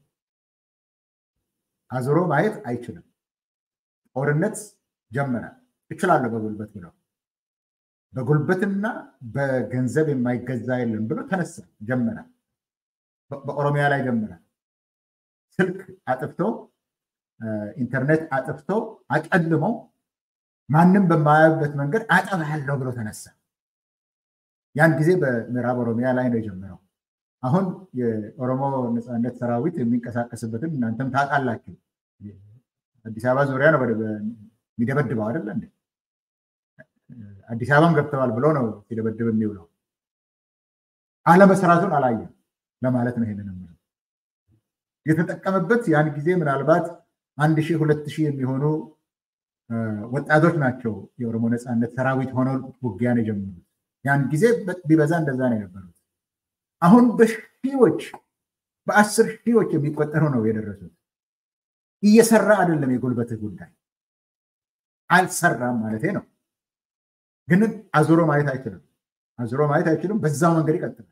አዞሮ ማየት አይችልም። ጦርነት ጀመረ። እችላለሁ በጉልበት ብለው በጉልበትና በገንዘብ የማይገዛ የለም ብሎ ተነሳ፣ ጀመረ። በኦሮሚያ ላይ ጀመረ። ስልክ አጥፍቶ ኢንተርኔት አጥፍቶ አጨልሞ ማንም በማያዩበት መንገድ አጠፋለሁ ብሎ ተነሳ። ያን ጊዜ በምዕራብ ኦሮሚያ ላይ ነው የጀመረው። አሁን የኦሮሞ ነፃነት ሰራዊት የሚንቀሳቀስበትን እናንተም ታውቃላችሁ። አዲስ አበባ ዙሪያ ነው የሚደበድበው አይደለ እንዴ? አዲስ አበባም ገብተዋል ብሎ ነው ሲደበድብ የሚውለው። አለመሰራቱን አላየም ለማለት ነው ይሄንን የምለው። የተጠቀመበት ያን ጊዜ ምናልባት አንድ ሺህ ሁለት ሺህ የሚሆኑ ወጣቶች ናቸው የኦሮሞ ነፃነት ሰራዊት ሆነው ውጊያን የጀመሩት። ያን ጊዜ ቢበዛ እንደዛ ነው የነበሩት። አሁን በሺዎች በአስር ሺዎች የሚቆጠሩ ነው የደረሱት። እየሰራ አይደለም የጉልበትህ ጉዳይ አልሰራም ማለቴ ነው። ግን አዙሮ ማየት አይችልም። አዙሮ ማየት አይችልም። በዛው መንገድ ይቀጥላል።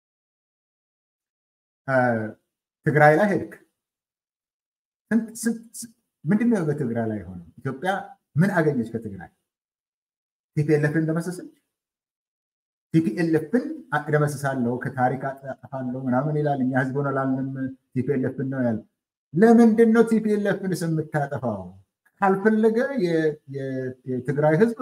ትግራይ ላይ ሄድክ። ምንድነው በትግራይ ላይ ሆነው? ኢትዮጵያ ምን አገኘች ከትግራይ? ቲፒኤልኤፍን እንደመሰሰች። ቲፒኤልኤፍን እደመስሳለሁ ከታሪክ አጠፋለሁ ምናምን ይላል። እኛ ህዝብ ሆነ ላልንም ቲፒኤልኤፍን ነው ያለ። ለምንድን ነው ቲፒኤልኤፍን የምታጠፋው? ካልፈለገ የትግራይ ህዝብ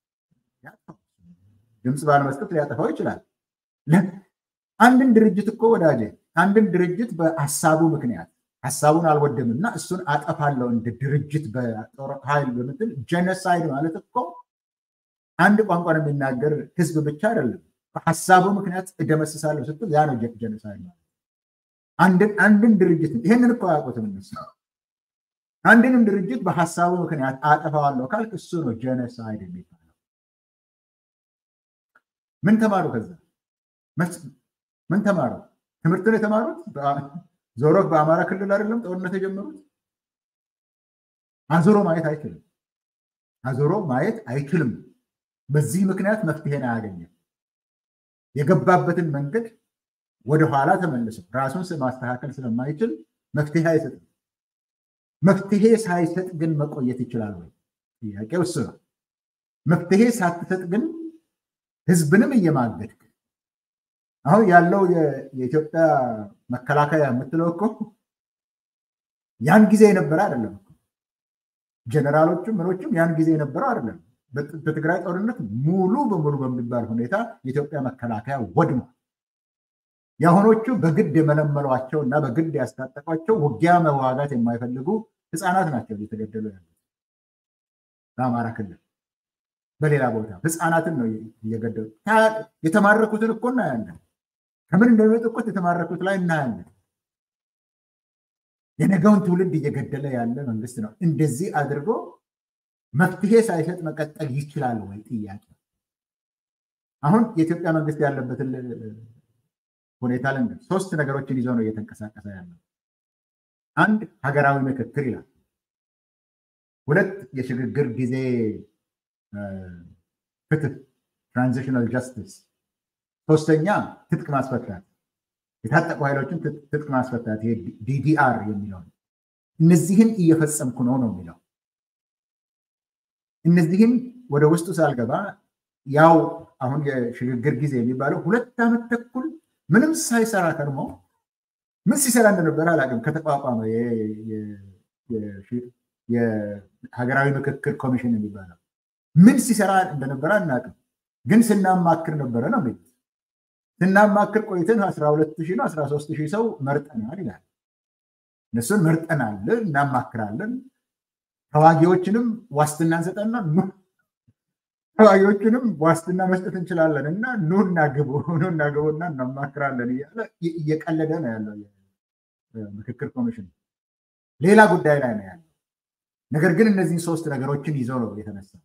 ድምፅ ባለመስጠት ሊያጠፋው ይችላል። አንድን ድርጅት እኮ ወዳጄ አንድን ድርጅት በሀሳቡ ምክንያት ሀሳቡን አልወደም እና እሱን አጠፋለሁ እንደ ድርጅት በጦር ኃይል በምትል ጀነሳይድ ማለት እኮ አንድ ቋንቋን የሚናገር ህዝብ ብቻ አይደለም። በሀሳቡ ምክንያት እደመስሳለሁ ስትል ያ ነው ጀነሳይድ ማለት። አንድን ድርጅት ይህንን እኮ አያውቁትም እነሱ። አንድንም ድርጅት በሀሳቡ ምክንያት አጠፋዋለሁ ካልክ እሱ ነው ጀነሳይድ የሚባለው። ምን ተማሩ? ከዛ ምን ተማሩ? ትምህርትን የተማሩት ዞሮ በአማራ ክልል አይደለም ጦርነት የጀመሩት። አዞሮ ማየት አይችልም። አዞሮ ማየት አይችልም። በዚህ ምክንያት መፍትሄን አያገኝም። የገባበትን መንገድ ወደኋላ ተመልሶ ራሱን ማስተካከል ስለማይችል መፍትሄ አይሰጥም። መፍትሄ ሳይሰጥ ግን መቆየት ይችላል ወይ? ጥያቄው እሱ ነው። መፍትሄ ሳትሰጥ ግን ህዝብንም እየማገድክ አሁን ያለው የኢትዮጵያ መከላከያ የምትለው እኮ ያን ጊዜ የነበረ አይደለም። ጀነራሎቹም ምኖችም ያን ጊዜ የነበረው አይደለም። በትግራይ ጦርነት ሙሉ በሙሉ በሚባል ሁኔታ የኢትዮጵያ መከላከያ ወድሟል። የአሁኖቹ በግድ የመለመሏቸው እና በግድ ያስታጠቋቸው ውጊያ መዋጋት የማይፈልጉ ህፃናት ናቸው እየተገደሉ ያሉት በአማራ ክልል። በሌላ ቦታ ህፃናትን ነው እየገደሉ የተማረኩትን እኮ እናያለን። ከምን እንደሚመጡ እኮ የተማረኩት ላይ እናያለን። የነገውን ትውልድ እየገደለ ያለ መንግስት ነው። እንደዚህ አድርጎ መፍትሄ ሳይሰጥ መቀጠል ይችላል ወይ? ጥያቄ አሁን የኢትዮጵያ መንግስት ያለበትን ሁኔታ ልንገር። ሶስት ነገሮችን ይዞ ነው እየተንቀሳቀሰ ያለው። አንድ ሀገራዊ ምክክር ይላል። ሁለት የሽግግር ጊዜ ፍትህ ትራንዚሽናል ጃስቲስ። ሶስተኛ ትጥቅ ማስፈታት፣ የታጠቁ ኃይሎችን ትጥቅ ማስፈታት፣ ይሄ ዲዲአር የሚለው እነዚህን እየፈጸምኩ ነው ነው የሚለው። እነዚህን ወደ ውስጡ ሳልገባ ያው አሁን የሽግግር ጊዜ የሚባለው ሁለት ዓመት ተኩል ምንም ሳይሰራ ከርሞ ምን ሲሰራ እንደነበረ አላውቅም። ከተቋቋመ የሀገራዊ ምክክር ኮሚሽን የሚባለው ምን ሲሰራ እንደነበረ አናውቅም። ግን ስናማክር ነበረ ነው የሚሉት። ስናማክር ቆይተን አስራ ሁለት ሺህ ነው አስራ ሶስት ሺህ ሰው መርጠናል ይላል። እነሱን መርጠናል፣ እናማክራለን፣ ተዋጊዎችንም ዋስትና እንሰጠና ተዋጊዎችንም ዋስትና መስጠት እንችላለን እና ኑና ግቡ ኑና ግቡና እናማክራለን እያለ እየቀለደ ነው ያለው ምክክር ኮሚሽን። ሌላ ጉዳይ ላይ ነው ያለው። ነገር ግን እነዚህን ሶስት ነገሮችን ይዞ ነው የተነሳው።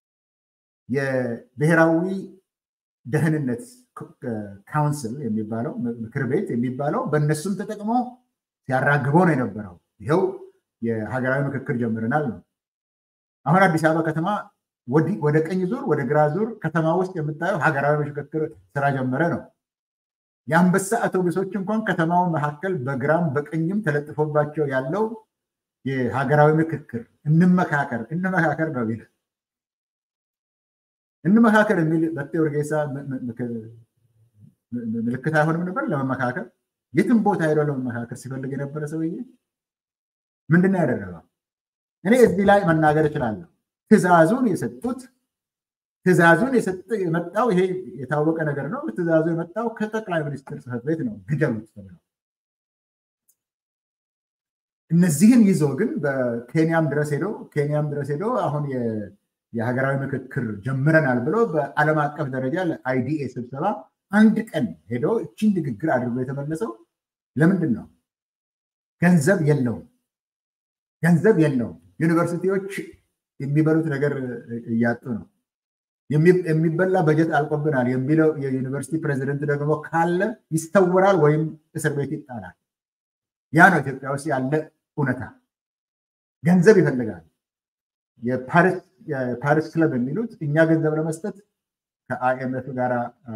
የብሔራዊ ደህንነት ካውንስል የሚባለው ምክር ቤት የሚባለው በእነሱም ተጠቅሞ ሲያራግበው ነው የነበረው። ይኸው የሀገራዊ ምክክር ጀምረናል ነው። አሁን አዲስ አበባ ከተማ ወደ ቀኝ ዙር ወደ ግራ ዙር ከተማ ውስጥ የምታየው ሀገራዊ ምክክር ስራ ጀመረ ነው። የአንበሳ አውቶቡሶች እንኳን ከተማው መካከል በግራም በቀኝም ተለጥፎባቸው ያለው የሀገራዊ ምክክር እንመካከር እንመካከር ነው የሚል እንመካከር የሚል በቴ ኡርጌሳ ምልክት አይሆንም ነበር ለመመካከር የትም ቦታ ሄዶ ለመመካከር ሲፈልግ የነበረ ሰውዬ ምንድን ነው ያደረገው? እኔ እዚህ ላይ መናገር እችላለሁ። ትዕዛዙን የሰጡት ትዕዛዙን የመጣው ይሄ የታወቀ ነገር ነው። ትዕዛዙ የመጣው ከጠቅላይ ሚኒስትር ጽሕፈት ቤት ነው። ግደሉት ተብለው እነዚህን ይዞ ግን በኬንያም ድረስ ሄዶ ኬንያም ድረስ ሄዶ አሁን የሀገራዊ ምክክር ጀምረናል ብሎ በዓለም አቀፍ ደረጃ ለአይዲኤ ስብሰባ አንድ ቀን ሄዶ እችን ንግግር አድርጎ የተመለሰው ለምንድን ነው? ገንዘብ የለውም። ገንዘብ የለውም። ዩኒቨርሲቲዎች የሚበሉት ነገር እያጡ ነው። የሚበላ በጀት አልቆብናል የሚለው የዩኒቨርሲቲ ፕሬዚደንት ደግሞ ካለ ይስተወራል ወይም እስር ቤት ይጣላል። ያ ነው ኢትዮጵያ ውስጥ ያለ እውነታ። ገንዘብ ይፈልጋል። የፓሪስ ክለብ የሚሉት እኛ ገንዘብ ለመስጠት ከአይኤምኤፍ ጋር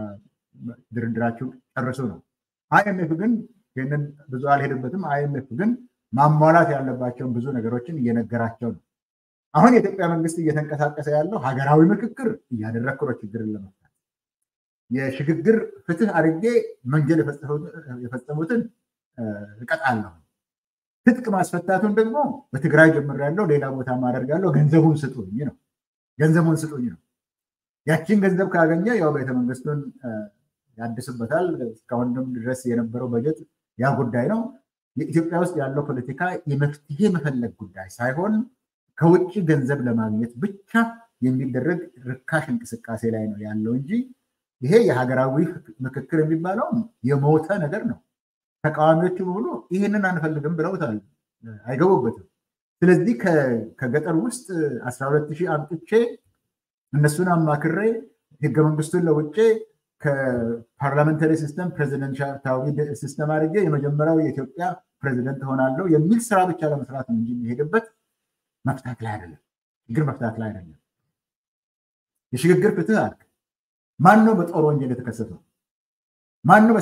ድርድራችሁ ጨርሱ ነው። አይኤምኤፍ ግን ይህንን ብዙ አልሄድበትም። አይኤምኤፍ ግን ማሟላት ያለባቸውን ብዙ ነገሮችን እየነገራቸው ነው። አሁን የኢትዮጵያ መንግስት እየተንቀሳቀሰ ያለው ሀገራዊ ምክክር እያደረግኩ ነው ችግርን ለመፍታት የሽግግር ፍትህ አድርጌ ወንጀል የፈጸሙትን እቀጣለሁ። ትጥቅ ማስፈታቱን ደግሞ በትግራይ ጀምሬያለሁ፣ ሌላ ቦታ ማደርጋለሁ፣ ገንዘቡን ስጡኝ ነው ገንዘቡን ስጡኝ ነው። ያችን ገንዘብ ካገኘ ያው ቤተመንግስቱን ያድስበታል። እስካሁንም ድረስ የነበረው በጀት ያ ጉዳይ ነው። የኢትዮጵያ ውስጥ ያለው ፖለቲካ የመፍትሄ መፈለግ ጉዳይ ሳይሆን ከውጭ ገንዘብ ለማግኘት ብቻ የሚደረግ ርካሽ እንቅስቃሴ ላይ ነው ያለው እንጂ ይሄ የሀገራዊ ምክክር የሚባለው የሞተ ነገር ነው። ተቃዋሚዎቹ በሙሉ ይህንን አንፈልግም ብለውታል፣ አይገቡበትም። ስለዚህ ከገጠር ውስጥ አስራ ሁለት ሺህ አምጥቼ እነሱን አማክሬ ህገ መንግስቱን ለውጬ ከፓርላመንታሪ ሲስተም ፕሬዚደንሻዊ ሲስተም አድርጌ የመጀመሪያው የኢትዮጵያ ፕሬዚደንት ሆናለሁ የሚል ስራ ብቻ ለመስራት ነው እንጂ የሚሄድበት መፍታት ላይ አይደለም። ችግር መፍታት ላይ አይደለም። የሽግግር ፍትህ አልክ። ማን ነው በጦር ወንጀል የተከሰተው? ማን ነው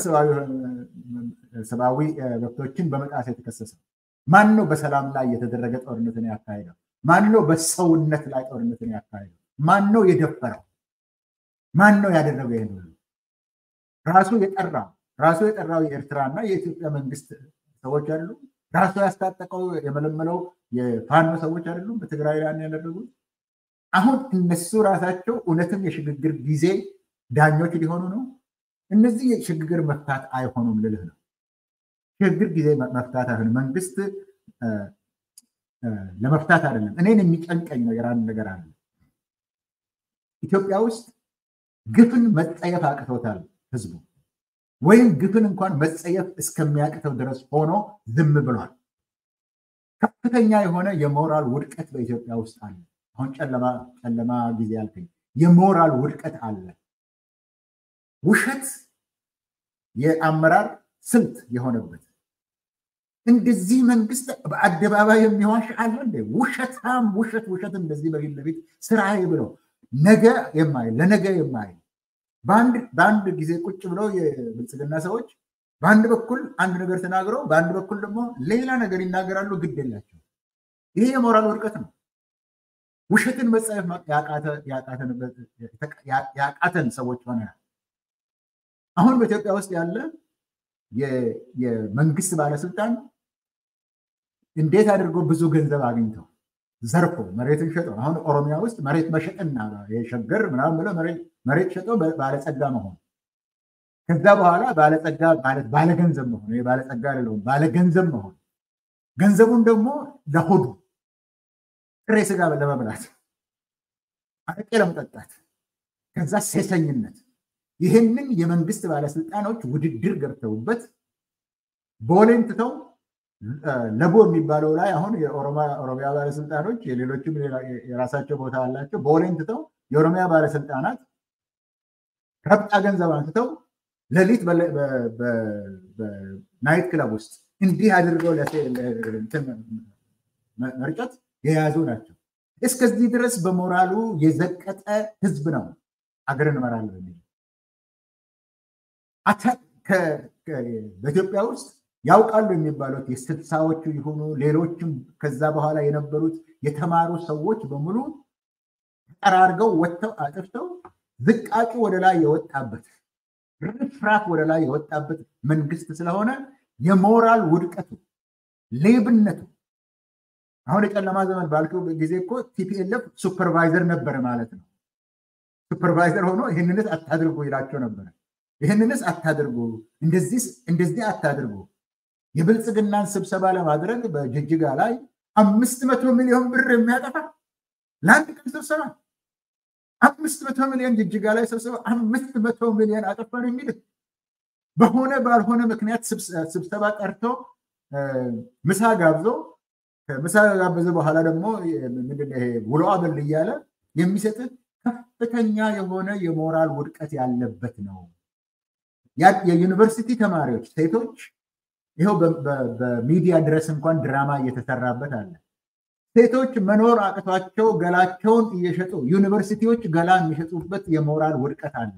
ሰብአዊ መብቶችን በመጣስ የተከሰሰው? ማን ነው በሰላም ላይ የተደረገ ጦርነትን ያካሄደው? ማን ነው በሰውነት ላይ ጦርነትን ያካሄደው? ማን ነው የደፈረው? ማን ነው ያደረገው? ይህን ሁሉ ራሱ የጠራው ራሱ የጠራው የኤርትራና የኢትዮጵያ መንግስት ሰዎች አሉ። ራሱ ያስታጠቀው የመለመለው የፋኖ ሰዎች አይደሉም በትግራይ ላይ ያደረጉት። አሁን እነሱ ራሳቸው እውነትም የሽግግር ጊዜ ዳኞች ሊሆኑ ነው። እነዚህ የሽግግር መፍታት አይሆኑም ልልህ ነው። ሽግግር ጊዜ መፍታት አይሆንም። መንግስት ለመፍታት አይደለም። እኔን የሚጨንቀኝ ነገር አንድ ነገር አለ። ኢትዮጵያ ውስጥ ግፍን መጸየፍ አቅቶታል ህዝቡ ወይም ግፍን እንኳን መጸየፍ እስከሚያቅተው ድረስ ሆኖ ዝም ብሏል። ከፍተኛ የሆነ የሞራል ውድቀት በኢትዮጵያ ውስጥ አለ። አሁን ጨለማ ጊዜ ያልከኝ የሞራል ውድቀት አለ። ውሸት የአመራር ስልት የሆነበት እንደዚህ መንግስት በአደባባይ የሚዋሽ አለ እንደ ውሸታም ውሸት ውሸት እንደዚህ በፊት ለፊት ስራዬ ብለው ነገ የማይል ለነገ የማይል በአንድ ጊዜ ቁጭ ብለው የብልጽግና ሰዎች በአንድ በኩል አንድ ነገር ተናግረው በአንድ በኩል ደግሞ ሌላ ነገር ይናገራሉ። ግድ የላቸው። ይሄ የሞራል ውድቀት ነው። ውሸትን መጸየፍ ያቃተን ሰዎች ሆነናል። አሁን በኢትዮጵያ ውስጥ ያለ የመንግስት ባለስልጣን እንዴት አድርጎ ብዙ ገንዘብ አግኝተው ዘርፎ መሬትን ሸጠው አሁን ኦሮሚያ ውስጥ መሬት መሸጥና የሸገር ምናምን ብለው መሬት ሸጠው ባለጸጋ መሆን ከዛ በኋላ ባለጸጋ ማለት ባለገንዘብ መሆን ባለጸጋ አይደለሁም ባለገንዘብ መሆን ገንዘቡን ደግሞ ለሆዱ ጥሬ ስጋ ለመብላት አረቄ ለመጠጣት ከዛ ሴሰኝነት ይህንን የመንግስት ባለስልጣኖች ውድድር ገብተውበት ቦሌን ትተው ለቦ የሚባለው ላይ አሁን የኦሮሚያ ባለስልጣኖች የሌሎችም የራሳቸው ቦታ አላቸው። ቦሌን ትተው የኦሮሚያ ባለስልጣናት ረብጣ ገንዘብ አንስተው ሌሊት በናይት ክለብ ውስጥ እንዲህ አድርገው መርጨት የያዙ ናቸው። እስከዚህ ድረስ በሞራሉ የዘቀጠ ህዝብ ነው አገር እንመራለን የሚል በኢትዮጵያ ውስጥ ያውቃሉ የሚባሉት የስልሳዎቹ የሆኑ ሌሎችም ከዛ በኋላ የነበሩት የተማሩ ሰዎች በሙሉ ተጠራርገው ወጥተው አጥፍተው ዝቃጩ ወደ ላይ የወጣበት ርፍራፍ ወደ ላይ የወጣበት መንግስት ስለሆነ የሞራል ውድቀቱ፣ ሌብነቱ አሁን የጨለማ ዘመን ባልከው ጊዜ እኮ ቲፒኤልኤፍ ሱፐርቫይዘር ነበረ ማለት ነው። ሱፐርቫይዘር ሆኖ ይህንንስ አታድርጉ ይላቸው ነበረ። ይህንንስ አታድርጉ፣ እንደዚህ አታድርጉ። የብልጽግናን ስብሰባ ለማድረግ በጅጅጋ ላይ አምስት መቶ ሚሊዮን ብር የሚያጠፋ ለአንድ ቀን ስብሰባ አምስት መቶ ሚሊዮን ጅጅጋ ላይ ስብሰባ አምስት መቶ ሚሊዮን አጠፋን የሚል በሆነ ባልሆነ ምክንያት ስብሰባ ጠርቶ ምሳ ጋብዞ ምሳ ጋበዘ በኋላ ደግሞ ምንድን ይሄ ውሎ አበል እያለ የሚሰጥ ከፍተኛ የሆነ የሞራል ውድቀት ያለበት ነው። የዩኒቨርሲቲ ተማሪዎች ሴቶች ይኸው በሚዲያ ድረስ እንኳን ድራማ እየተሰራበት አለ። ሴቶች መኖር አቅቷቸው ገላቸውን እየሸጡ ዩኒቨርሲቲዎች ገላ የሚሸጡበት የሞራል ውድቀት አለ።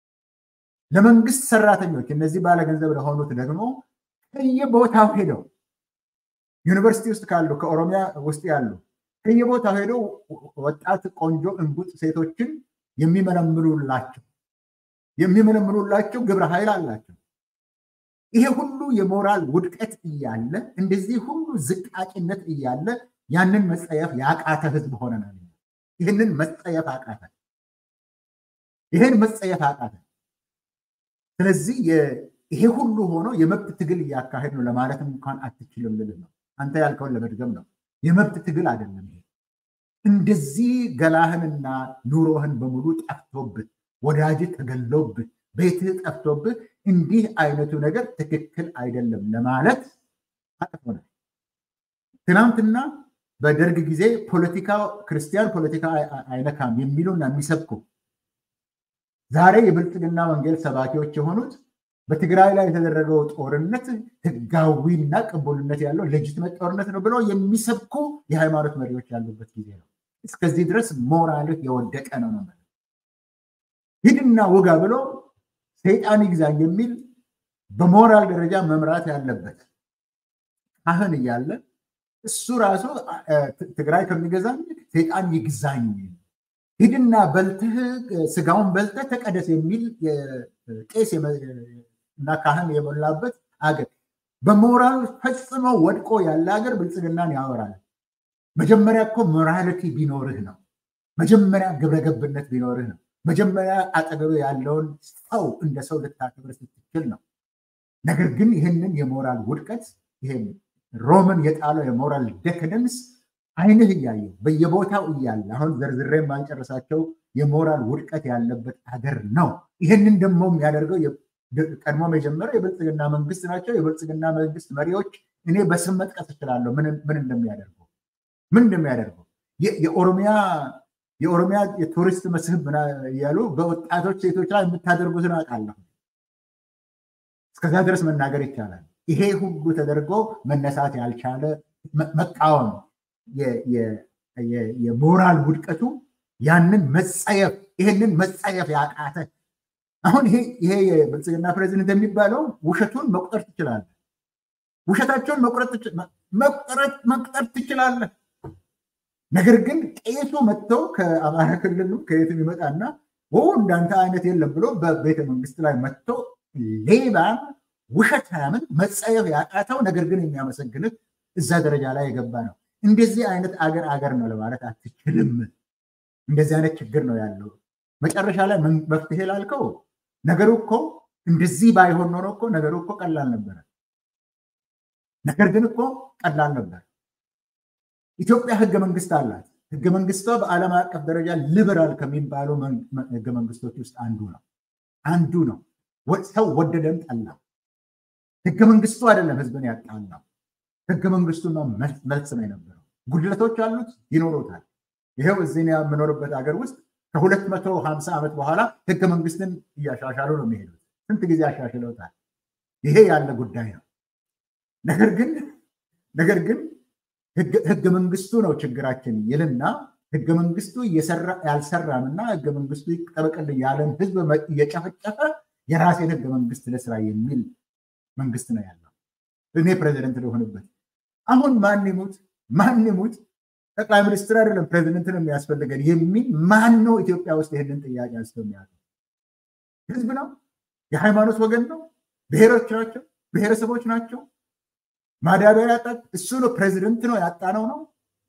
ለመንግስት ሰራተኞች እነዚህ ባለገንዘብ ለሆኑት ደግሞ ከየቦታው ሄደው ዩኒቨርሲቲ ውስጥ ካሉ ከኦሮሚያ ውስጥ ያሉ ከየቦታው ሄደው ወጣት ቆንጆ እንቡጥ ሴቶችን የሚመለምሉላቸው የሚመለምሉላቸው ግብረ ኃይል አላቸው። ይሄ ሁሉ የሞራል ውድቀት እያለ እንደዚህ ሁሉ ዝቃጭነት እያለ ያንን መጸየፍ ያቃተ ህዝብ ሆነናል። ይህንን መጸየፍ አቃተ። ይህን መጸየፍ አቃተ። ስለዚህ ይሄ ሁሉ ሆኖ የመብት ትግል እያካሄድ ነው ለማለት እንኳን አትችልም ልልህ ነው። አንተ ያልከውን ለመድገም ነው። የመብት ትግል አይደለም ይሄ። እንደዚህ ገላህንና ኑሮህን በሙሉ ጠፍቶብህ፣ ወዳጅ ተገሎብህ፣ ቤትህ ጠፍቶብህ እንዲህ አይነቱ ነገር ትክክል አይደለም ለማለት አጥፎናል። ትናንትና በደርግ ጊዜ ፖለቲካ ክርስቲያን ፖለቲካ አይነካም የሚሉና የሚሰብኩ ዛሬ የብልጽግና ወንጌል ሰባኪዎች የሆኑት በትግራይ ላይ የተደረገው ጦርነት ህጋዊና ቅቡልነት ያለው ሌጂትመት ጦርነት ነው ብለው የሚሰብኩ የሃይማኖት መሪዎች ያሉበት ጊዜ ነው። እስከዚህ ድረስ ሞራልህ የወደቀ ነው ነው ሂድና ውጋ ብሎ ሰይጣን ይግዛኝ የሚል በሞራል ደረጃ መምራት ያለበት ካህን እያለ እሱ ራሱ ትግራይ ከሚገዛኝ ሰይጣን ይግዛኝ ሂድና በልትህ ስጋውን በልተህ ተቀደስ የሚል ቄስ እና ካህን የሞላበት አገር በሞራል ፈጽሞ ወድቆ ያለ ሀገር ብልጽግናን ያወራል። መጀመሪያ እኮ ሞራሊቲ ቢኖርህ ነው። መጀመሪያ ግብረገብነት ቢኖርህ ነው። መጀመሪያ አጠገብ ያለውን ሰው እንደ ሰው ልታከብር ስትችል ነው። ነገር ግን ይህንን የሞራል ውድቀት ይሄን ሮምን የጣለው የሞራል ደክደንስ አይንህ እያየው በየቦታው እያለ አሁን ዘርዝሬ የማንጨርሳቸው የሞራል ውድቀት ያለበት ሀገር ነው። ይህንን ደግሞ የሚያደርገው ቀድሞም የጀመረው የብልጽግና መንግስት ናቸው። የብልጽግና መንግስት መሪዎች እኔ በስም መጥቀስ እችላለሁ ምን እንደሚያደርጉ ምን እንደሚያደርጉ የኦሮሚያ የኦሮሚያ የቱሪስት መስህብ እያሉ በወጣቶች ሴቶች ላይ የምታደርጉትን አውቃለሁ። እስከዛ ድረስ መናገር ይቻላል። ይሄ ሁሉ ተደርጎ መነሳት ያልቻለ መቃወም የሞራል ውድቀቱ ያንን መጸየፍ ይህንን መጸየፍ ያቃተ አሁን ይሄ የብልጽግና ፕሬዚደንት የሚባለው ውሸቱን መቁጠር ትችላለህ። ውሸታቸውን መቁጠር ትችላለህ። ነገር ግን ቄሱ መጥተው ከአማራ ክልል ከየትም ይመጣና እንዳንተ አይነት የለም ብሎ በቤተ መንግስት ላይ መጥቶ ሌባን ውሸታምን መጸየፍ ያቃተው ነገር ግን የሚያመሰግንህ እዛ ደረጃ ላይ የገባ ነው። እንደዚህ አይነት አገር አገር ነው ለማለት አትችልም። እንደዚህ አይነት ችግር ነው ያለው። መጨረሻ ላይ መፍትሄ ላልከው ነገሩ እኮ እንደዚህ ባይሆን ኖሮ እኮ ነገሩ እኮ ቀላል ነበረ። ነገር ግን እኮ ቀላል ነበር። ኢትዮጵያ ህገ መንግስት አላት። ህገ መንግስቷ በዓለም አቀፍ ደረጃ ሊበራል ከሚባሉ ህገ መንግስቶች ውስጥ አንዱ ነው አንዱ ነው። ሰው ወደደም ጠላ ህገ መንግስቱ አይደለም ህዝብን ያጣላው፣ ህገ መንግስቱና መልስ ነው የነበረው። ጉድለቶች አሉት፣ ይኖሩታል። ይሄው እዚህ የምኖርበት ሀገር ውስጥ ከሁለት መቶ ሀምሳ ዓመት በኋላ ህገ መንግስትን እያሻሻሉ ነው የሚሄዱት። ስንት ጊዜ አሻሽለውታል። ይሄ ያለ ጉዳይ ነው። ነገር ግን ነገር ግን ህገ መንግስቱ ነው ችግራችን ይልና ህገ መንግስቱ ያልሰራምና ህገ መንግስቱ ይጠበቅልኝ ያለን ህዝብ እየጨፈጨፈ የራሴን ህገ መንግስት ለስራ የሚል መንግስት ነው ያለው። እኔ ፕሬዚደንት ልሆንበት። አሁን ማን ይሙት ማን ይሙት ጠቅላይ ሚኒስትር አይደለም ፕሬዚደንት ነው የሚያስፈልገን የሚል ማን ነው ኢትዮጵያ ውስጥ ይህንን ጥያቄ አንስቶ የሚያውቀው? ህዝብ ነው? የሃይማኖት ወገን ነው? ብሔሮች ናቸው? ብሔረሰቦች ናቸው? ማዳበሪያ ያጣ እሱ ነው ፕሬዚደንት ነው ያጣነው ነው።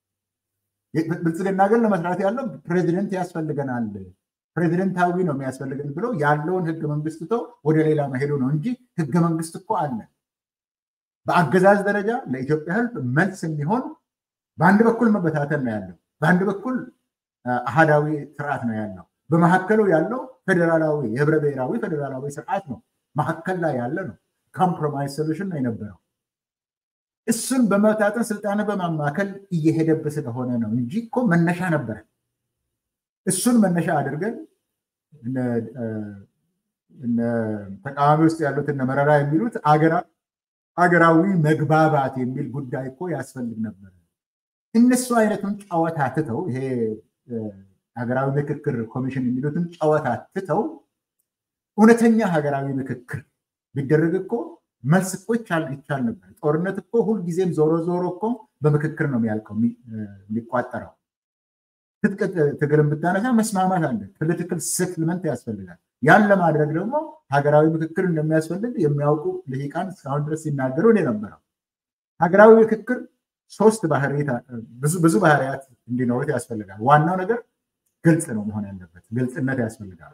ብልጽግና ግን ለመስራት ያለው ፕሬዚደንት ያስፈልገናል፣ ፕሬዚደንታዊ ነው የሚያስፈልገን ብሎ ያለውን ህገ መንግስት ትቶ ወደ ሌላ መሄዱ ነው እንጂ ህገ መንግስት እኮ አለ። በአገዛዝ ደረጃ ለኢትዮጵያ ህዝብ መልስ የሚሆን በአንድ በኩል መበታተን ነው ያለው፣ በአንድ በኩል አሃዳዊ ስርዓት ነው ያለው። በመካከሉ ያለው ፌዴራላዊ የህብረ ብሔራዊ ፌዴራላዊ ስርዓት ነው። መካከል ላይ ያለ ነው። ኮምፕሮማይዝ ሶሉሽን ነው የነበረው። እሱን በመታጠን ስልጣን በማማከል እየሄደብህ ስለሆነ ነው እንጂ እኮ መነሻ ነበረ። እሱን መነሻ አድርገን ተቃዋሚ ውስጥ ያሉት እነ መረራ የሚሉት አገራዊ መግባባት የሚል ጉዳይ እኮ ያስፈልግ ነበር። እነሱ አይነቱን ጨዋታ ትተው ይሄ ሀገራዊ ምክክር ኮሚሽን የሚሉትን ጨዋታ ትተው እውነተኛ ሀገራዊ ምክክር ቢደረግ እኮ መልስ እኮ ይቻል ይቻል ነበር። ጦርነት እኮ ሁልጊዜም ዞሮ ዞሮ እኮ በምክክር ነው የሚያልቀው የሚቋጠረው። ትጥቅ ትግልን ብታነሳ መስማማት አለ። ፖለቲካል ሴትልመንት ያስፈልጋል። ያን ለማድረግ ደግሞ ሀገራዊ ምክክር እንደሚያስፈልግ የሚያውቁ ልሂቃን እስካሁን ድረስ ሲናገሩ እኔ ነበረው። ሀገራዊ ምክክር ሶስት ብዙ ባህሪያት እንዲኖሩት ያስፈልጋል። ዋናው ነገር ግልጽ ነው መሆን ያለበት። ግልጽነት ያስፈልጋል።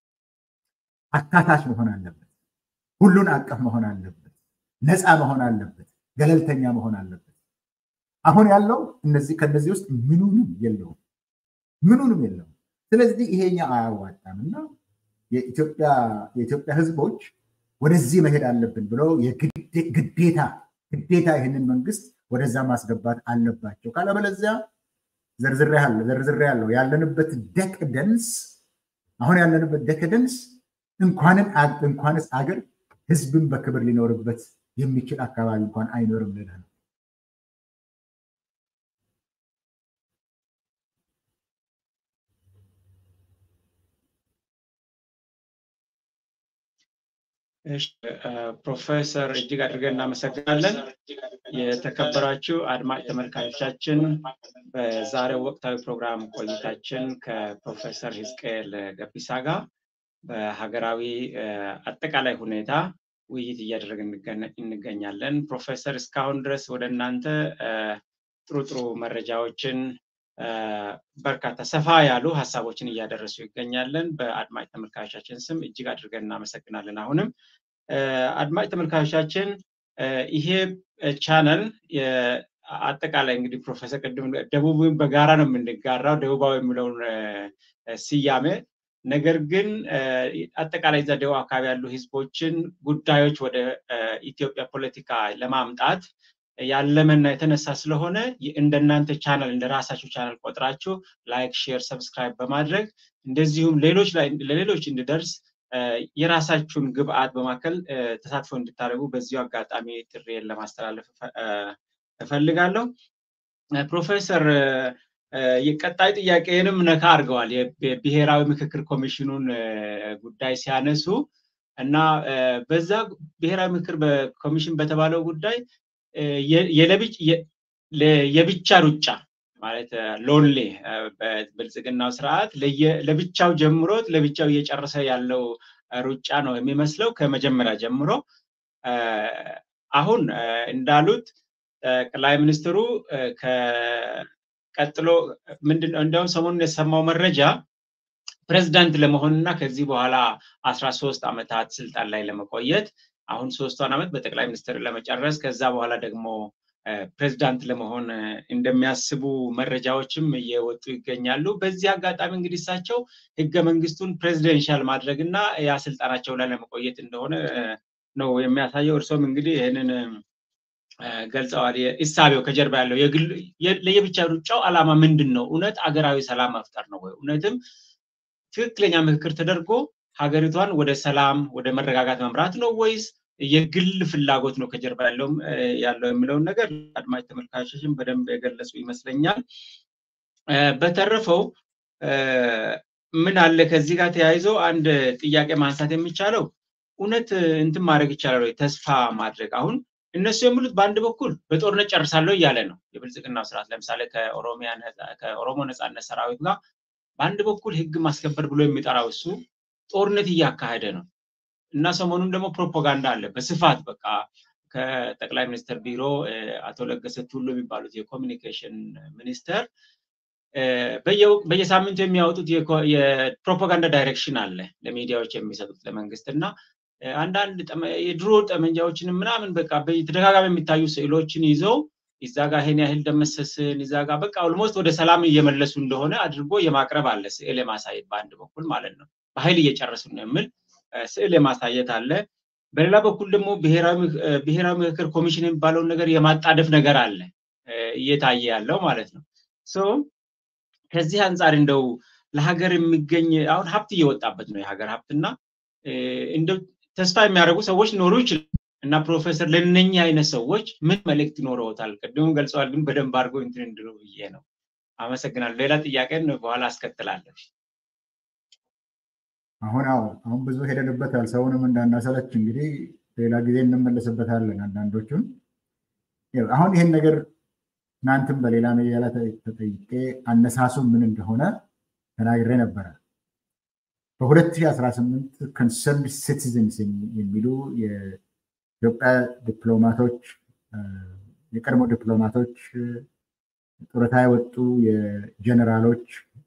አካታች መሆን አለበት። ሁሉን አቀፍ መሆን አለበት። ነፃ መሆን አለበት። ገለልተኛ መሆን አለበት። አሁን ያለው እነዚህ ከነዚህ ውስጥ ምኑንም የለውም፣ ምኑንም የለውም። ስለዚህ ይሄኛ አያዋጣም እና የኢትዮጵያ ሕዝቦች ወደዚህ መሄድ አለብን ብለው ግዴታ ግዴታ ይህንን መንግስት ወደዛ ማስገባት አለባቸው። ካለበለዚያ ዘርዝሬ ያለው ያለንበት ደቅደንስ አሁን ያለንበት ደቅደንስ እንኳንስ አገር ህዝብን በክብር ሊኖርበት የሚችል አካባቢ እንኳን አይኖርም ልልህ ነው። ፕሮፌሰር እጅግ አድርገን እናመሰግናለን። የተከበራችሁ አድማጭ ተመልካቾቻችን በዛሬው ወቅታዊ ፕሮግራም ቆይታችን ከፕሮፌሰር ህዝቅኤል ገቢሳ ጋር በሀገራዊ አጠቃላይ ሁኔታ ውይይት እያደረግን እንገኛለን። ፕሮፌሰር እስካሁን ድረስ ወደ እናንተ ጥሩ ጥሩ መረጃዎችን በርካታ ሰፋ ያሉ ሀሳቦችን እያደረሱ ይገኛለን። በአድማጭ ተመልካቾቻችን ስም እጅግ አድርገን እናመሰግናለን። አሁንም አድማጭ ተመልካቾቻችን ይሄ ቻነል አጠቃላይ እንግዲህ ፕሮፌሰር ቅድም ደቡብን በጋራ ነው የምንጋራው። ደቡባዊ የሚለውን ስያሜ ነገር ግን አጠቃላይ እዛ ደቡብ አካባቢ ያሉ ህዝቦችን ጉዳዮች ወደ ኢትዮጵያ ፖለቲካ ለማምጣት ያለመና የተነሳ ስለሆነ እንደናንተ ቻናል እንደ ራሳችሁ ቻናል ቆጥራችሁ ላይክ፣ ሼር፣ ሰብስክራይብ በማድረግ እንደዚሁም ሌሎች ላይ ለሌሎች እንዲደርስ የራሳችሁን ግብአት በማከል ተሳትፎ እንድታደርጉ በዚሁ አጋጣሚ ጥሬን ለማስተላለፍ እፈልጋለሁ። ፕሮፌሰር የቀጣይ ጥያቄንም ነካ አድርገዋል። የብሔራዊ ምክክር ኮሚሽኑን ጉዳይ ሲያነሱ እና በዛ ብሔራዊ ምክክር ኮሚሽን በተባለው ጉዳይ የብቻ ሩጫ ማለት ሎንሌ በብልጽግናው ስርዓት ለብቻው ጀምሮት ለብቻው እየጨረሰ ያለው ሩጫ ነው የሚመስለው ከመጀመሪያ ጀምሮ። አሁን እንዳሉት ጠቅላይ ሚኒስትሩ ቀጥሎ ምንድን እንዲያውም ሰሞኑን የሰማው መረጃ ፕሬዚዳንት ለመሆንና ከዚህ በኋላ አስራ ሶስት ዓመታት ስልጣን ላይ ለመቆየት አሁን ሶስቷን ዓመት በጠቅላይ ሚኒስትር ለመጨረስ ከዛ በኋላ ደግሞ ፕሬዚዳንት ለመሆን እንደሚያስቡ መረጃዎችም እየወጡ ይገኛሉ። በዚህ አጋጣሚ እንግዲህ እሳቸው ህገ መንግስቱን ፕሬዚደንሻል ማድረግ እና ያ ስልጣናቸው ላይ ለመቆየት እንደሆነ ነው የሚያሳየው። እርሶም እንግዲህ ይህንን ገልጸዋል። እሳቤው ከጀርባ ያለው ለየብቻ ሩጫው ዓላማ ምንድን ነው? እውነት አገራዊ ሰላም መፍጠር ነው ወይ? እውነትም ትክክለኛ ምክክር ተደርጎ ሀገሪቷን ወደ ሰላም ወደ መረጋጋት መምራት ነው ወይስ የግል ፍላጎት ነው ከጀርባ ያለውም ያለው የሚለውን ነገር አድማጭ ተመልካቾችን በደንብ የገለጹ ይመስለኛል። በተረፈው ምን አለ ከዚህ ጋር ተያይዞ አንድ ጥያቄ ማንሳት የሚቻለው እውነት እንትን ማድረግ ይቻላል ወይ? ተስፋ ማድረግ አሁን እነሱ የሚሉት በአንድ በኩል በጦርነት ጨርሳለሁ እያለ ነው የብልጽግናው ስርዓት። ለምሳሌ ከኦሮሞ ነፃነት ሰራዊት ጋር በአንድ በኩል ህግ ማስከበር ብሎ የሚጠራው እሱ ጦርነት እያካሄደ ነው እና ሰሞኑን ደግሞ ፕሮፓጋንዳ አለ በስፋት በቃ ከጠቅላይ ሚኒስትር ቢሮ አቶ ለገሰ ቱሉ የሚባሉት የኮሚኒኬሽን ሚኒስተር በየሳምንቱ የሚያወጡት የፕሮፓጋንዳ ዳይሬክሽን አለ ለሚዲያዎች የሚሰጡት ለመንግስት እና አንዳንድ የድሮ ጠመንጃዎችን ምናምን በቃ በተደጋጋሚ የሚታዩ ስዕሎችን ይዘው እዛ ጋር ይሄን ያህል ደመሰስን እዛ ጋር በቃ ኦልሞስት ወደ ሰላም እየመለሱ እንደሆነ አድርጎ የማቅረብ አለ ስዕል የማሳየት በአንድ በኩል ማለት ነው። በኃይል እየጨረሱ ነው የሚል ስዕል የማሳየት አለ። በሌላ በኩል ደግሞ ብሔራዊ ምክክር ኮሚሽን የሚባለውን ነገር የማጣደፍ ነገር አለ እየታየ ያለው ማለት ነው። ከዚህ አንጻር እንደው ለሀገር የሚገኝ አሁን ሀብት እየወጣበት ነው የሀገር ሀብትና እንደው ተስፋ የሚያደርጉ ሰዎች ሊኖሩ ይችላል እና ፕሮፌሰር ለነኛ አይነት ሰዎች ምን መልእክት ይኖረውታል? ቅድሙም ገልጸዋል፣ ግን በደንብ አድርጎ እንትን እንድሉ ብዬ ነው። አመሰግናለሁ። ሌላ ጥያቄን በኋላ አስከትላለሁ። አሁን አዎ አሁን ብዙ ሄደንበታል። ሰውንም እንዳናሰለች እንግዲህ ሌላ ጊዜ እንመለስበታለን። አንዳንዶቹን አሁን ይህን ነገር ትናንትም በሌላ ሚዲያ ላይ ተጠይቄ አነሳሱ ምን እንደሆነ ተናግሬ ነበረ። በ2018 ኮንሰርንድ ሲቲዝንስ የሚሉ የኢትዮጵያ ዲፕሎማቶች የቀድሞ ዲፕሎማቶች ጡረታ የወጡ የጀነራሎች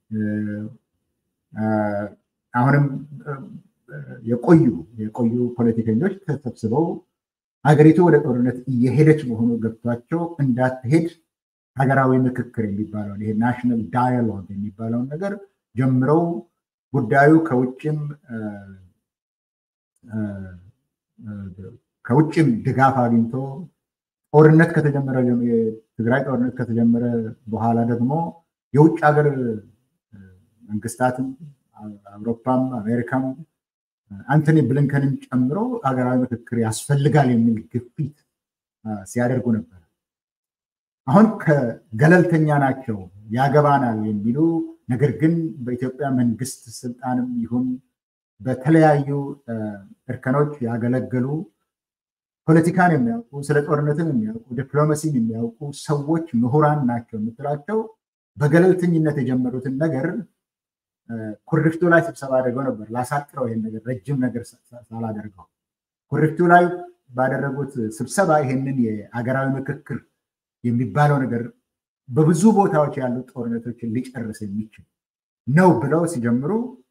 አሁንም የቆዩ የቆዩ ፖለቲከኞች ተሰብስበው ሀገሪቱ ወደ ጦርነት እየሄደች መሆኑ ገብቷቸው እንዳትሄድ ሀገራዊ ምክክር የሚባለውን ይሄ ናሽናል ዳያሎግ የሚባለውን ነገር ጀምረው ጉዳዩ ከውጭም ከውጭም ድጋፍ አግኝቶ ጦርነት ከተጀመረ የትግራይ ጦርነት ከተጀመረ በኋላ ደግሞ የውጭ ሀገር መንግስታትም አውሮፓም አሜሪካም አንቶኒ ብሊንከንን ጨምሮ ሀገራዊ ምክክር ያስፈልጋል የሚል ግፊት ሲያደርጉ ነበር። አሁን ከገለልተኛ ናቸው ያገባናል የሚሉ ነገር ግን በኢትዮጵያ መንግስት ስልጣንም ይሁን በተለያዩ እርከኖች ያገለገሉ ፖለቲካን የሚያውቁ ስለ ጦርነትን የሚያውቁ ዲፕሎማሲን የሚያውቁ ሰዎች ምሁራን ናቸው የምትላቸው በገለልተኝነት የጀመሩትን ነገር ኩሪፍቱ ላይ ስብሰባ አድርገው ነበር። ላሳጥረው ይሄን ነገር ረጅም ነገር ሳላደርገው ኩሪፍቱ ላይ ባደረጉት ስብሰባ ይሄንን የአገራዊ ምክክር የሚባለው ነገር በብዙ ቦታዎች ያሉ ጦርነቶችን ሊጨርስ የሚችል ነው ብለው ሲጀምሩ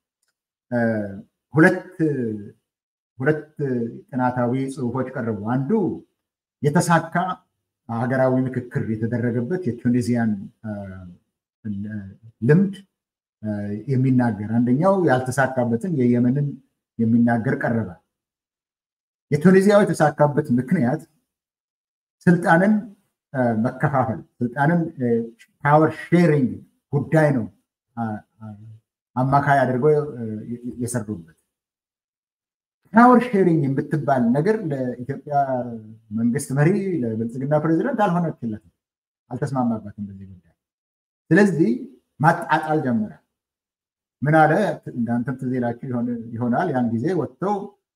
ሁለት ሁለት ጥናታዊ ጽሁፎች ቀረቡ። አንዱ የተሳካ ሀገራዊ ምክክር የተደረገበት የቱኒዚያን ልምድ የሚናገር አንደኛው ያልተሳካበትን የየመንን የሚናገር ቀረበ። የቱኒዚያው የተሳካበት ምክንያት ስልጣንን መከፋፈል፣ ስልጣንን ፓወር ሼሪንግ ጉዳይ ነው አማካይ አድርገው የሰሩበት። ፓወር ሼሪንግ የምትባል ነገር ለኢትዮጵያ መንግስት መሪ ለብልጽግና ፕሬዚደንት አልሆነችለትም፣ አልተስማማባትም በዚህ ጉዳይ። ስለዚህ ማጣጣል ጀመረ። ምን አለ? እናንተም ትዝ ይላችሁ ይሆናል። ያን ጊዜ ወጥተው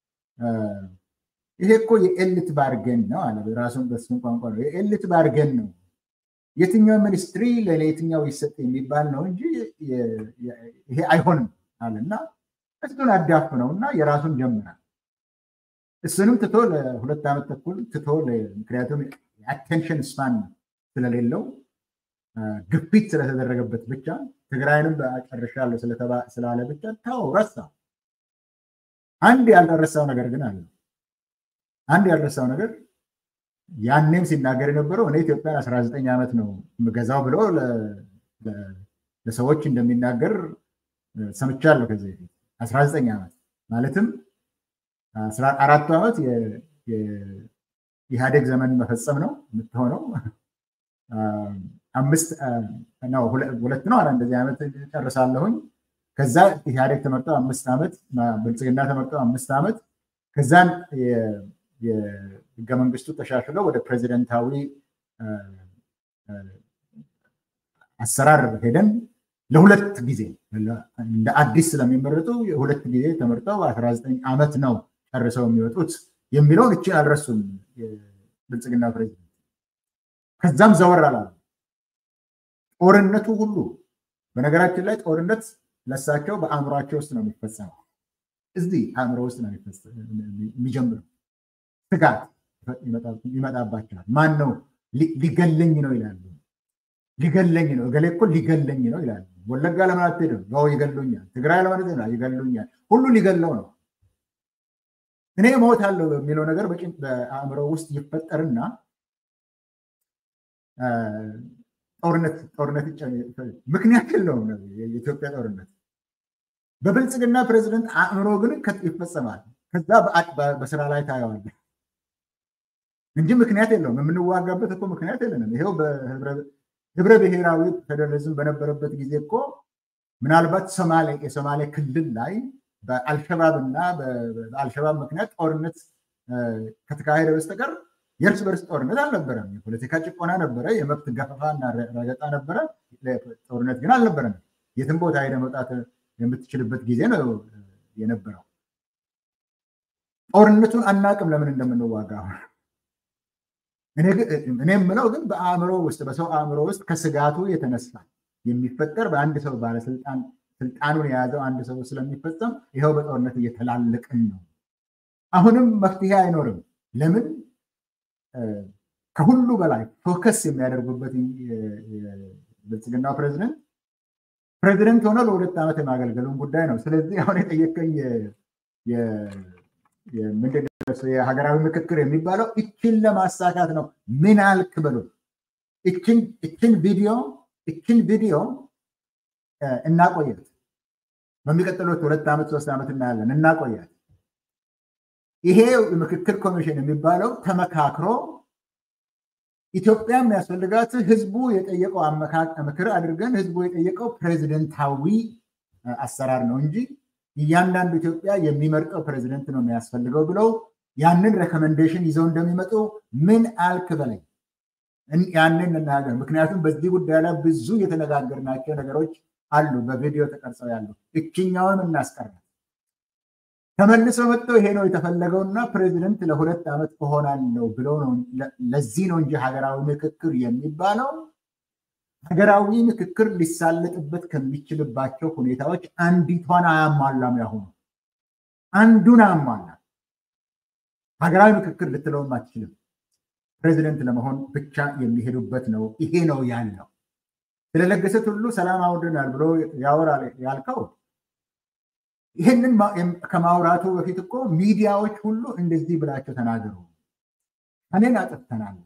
ይሄ እኮ የኤሊት ባርገን ነው አለ። ራሱን በስም ቋንቋ ነው የኤሊት ባርገን ነው። የትኛው ሚኒስትሪ ለየትኛው ይሰጥ የሚባል ነው እንጂ ይሄ አይሆንም አለ እና እሱን አዳፍ ነው እና የራሱን ጀምራል። እሱንም ትቶ ለሁለት ዓመት ተኩል ትቶ ምክንያቱም የአቴንሽን ስፓን ስለሌለው ግፊት ስለተደረገበት ብቻ ትግራይንም ጨርሻለሁ ስላለ ብቻ ተው ረሳ። አንድ ያልረሳው ነገር ግን አለ። አንድ ያልረሳው ነገር ያኔም ሲናገር የነበረው እኔ ኢትዮጵያን 19 ዓመት ነው የምገዛው ብሎ ለሰዎች እንደሚናገር ሰምቻለሁ። ከዚህ በፊት 19 ዓመት ማለትም አራቱ ዓመት የኢህአዴግ ዘመን መፈጸም ነው የምትሆነው። አምስት ነው ሁለት ነው አላ እንደዚህ ዓመት ጨርሳለሁኝ። ከዛ ኢህአዴግ ተመርጦ አምስት ዓመት ብልጽግና ተመርጦ አምስት ዓመት ከዛን የህገ መንግስቱ ተሻሽሎ ወደ ፕሬዚደንታዊ አሰራር ሄደን ለሁለት ጊዜ እንደ አዲስ ስለሚመረጡ የሁለት ጊዜ ተመርጠው 19 ዓመት ነው ጨርሰው የሚወጡት የሚለውን እቺ አልረሱም ብልጽግና ፕሬዚደንት። ከዛም ዘወር አላሉ። ጦርነቱ ሁሉ በነገራችን ላይ ጦርነት ለሳቸው በአእምሯቸው ውስጥ ነው የሚፈጸመው። እዚህ አእምሮ ውስጥ ነው የሚጀምረው። ስጋት ይመጣባቸዋል። ማን ነው ሊገለኝ ነው ይላሉ። ሊገለኝ ነው እገሌ እኮ ሊገለኝ ነው ይላሉ። ወለጋ ለምን አትሄድም? ያው ይገሉኛል። ትግራይ ለማለት ነው ይገሉኛል። ሁሉ ሊገለው ነው። እኔ እሞታለሁ የሚለው ነገር በአእምሮ ውስጥ ይፈጠርና ጦርነት ጦርነት ምክንያት የለውም የኢትዮጵያ ጦርነት በብልጽግና ፕሬዚደንት አእምሮ ግን ይፈጸማል። ከዛ በስራ ላይ ታየዋለህ እንጂ ምክንያት የለውም። የምንዋጋበት እኮ ምክንያት የለንም። ይሄው ህብረ ብሔራዊ ፌዴራሊዝም በነበረበት ጊዜ እኮ ምናልባት የሶማሌ ክልል ላይ በአልሸባብ እና በአልሸባብ ምክንያት ጦርነት ከተካሄደ በስተቀር የእርስ በርስ ጦርነት አልነበረም። የፖለቲካ ጭቆና ነበረ፣ የመብት ገፈፋ እና ረገጣ ነበረ። ጦርነት ግን አልነበረም። የትም ቦታ ሄደ መውጣት የምትችልበት ጊዜ ነው የነበረው። ጦርነቱን አናቅም ለምን እንደምንዋጋ። እኔ የምለው ግን በአእምሮ ውስጥ በሰው አእምሮ ውስጥ ከስጋቱ የተነሳ የሚፈጠር በአንድ ሰው ባለስልጣን ስልጣኑን የያዘው አንድ ሰው ስለሚፈጸም ይኸው በጦርነት እየተላለቅን ነው። አሁንም መፍትሄ አይኖርም። ለምን ከሁሉ በላይ ፎከስ የሚያደርጉበት ብልጽግናው ፕሬዚደንት ፕሬዚደንት ሆነ ለሁለት ዓመት የማገልገሉን ጉዳይ ነው። ስለዚህ አሁን የጠየቀኝ ምንድን የሀገራዊ ምክክር የሚባለው እችን ለማሳካት ነው። ምን አልክ በሉ እችን ቪዲዮ እችን ቪዲዮ እናቆያት። በሚቀጥሉት ሁለት ዓመት ሶስት ዓመት እናያለን። እናቆያት። ይሄ ምክክር ኮሚሽን የሚባለው ተመካክሮ ኢትዮጵያ የሚያስፈልጋት ህዝቡ የጠየቀው ምክር አድርገን ህዝቡ የጠየቀው ፕሬዚደንታዊ አሰራር ነው እንጂ እያንዳንዱ ኢትዮጵያ የሚመርጠው ፕሬዚደንት ነው የሚያስፈልገው ብለው ያንን ሬኮሜንዴሽን ይዘው እንደሚመጡ ምን አልክ በላይ ያንን እናገር። ምክንያቱም በዚህ ጉዳይ ላይ ብዙ የተነጋገርናቸው ነገሮች አሉ፣ በቪዲዮ ተቀርጸው ያሉ። እችኛውን እናስቀራል። ተመልሰው መጥተው ይሄ ነው የተፈለገውና ፕሬዚደንት ለሁለት ዓመት እሆናለሁ ብለው ነው። ለዚህ ነው እንጂ ሀገራዊ ምክክር የሚባለው ሀገራዊ ምክክር ሊሳለጥበት ከሚችልባቸው ሁኔታዎች አንዲቷን አያሟላም። ያሁኑ አንዱን አያሟላም። ሀገራዊ ምክክር ልትለውም አትችልም። ፕሬዚደንት ለመሆን ብቻ የሚሄዱበት ነው። ይሄ ነው ያለው። ስለለገሰት ሁሉ ሰላም አውርደናል ብሎ ያወራል ያልከው ይህንን ከማውራቱ በፊት እኮ ሚዲያዎች ሁሉ እንደዚህ ብላቸው ተናገሩ። እኔን አጥፍተናል፣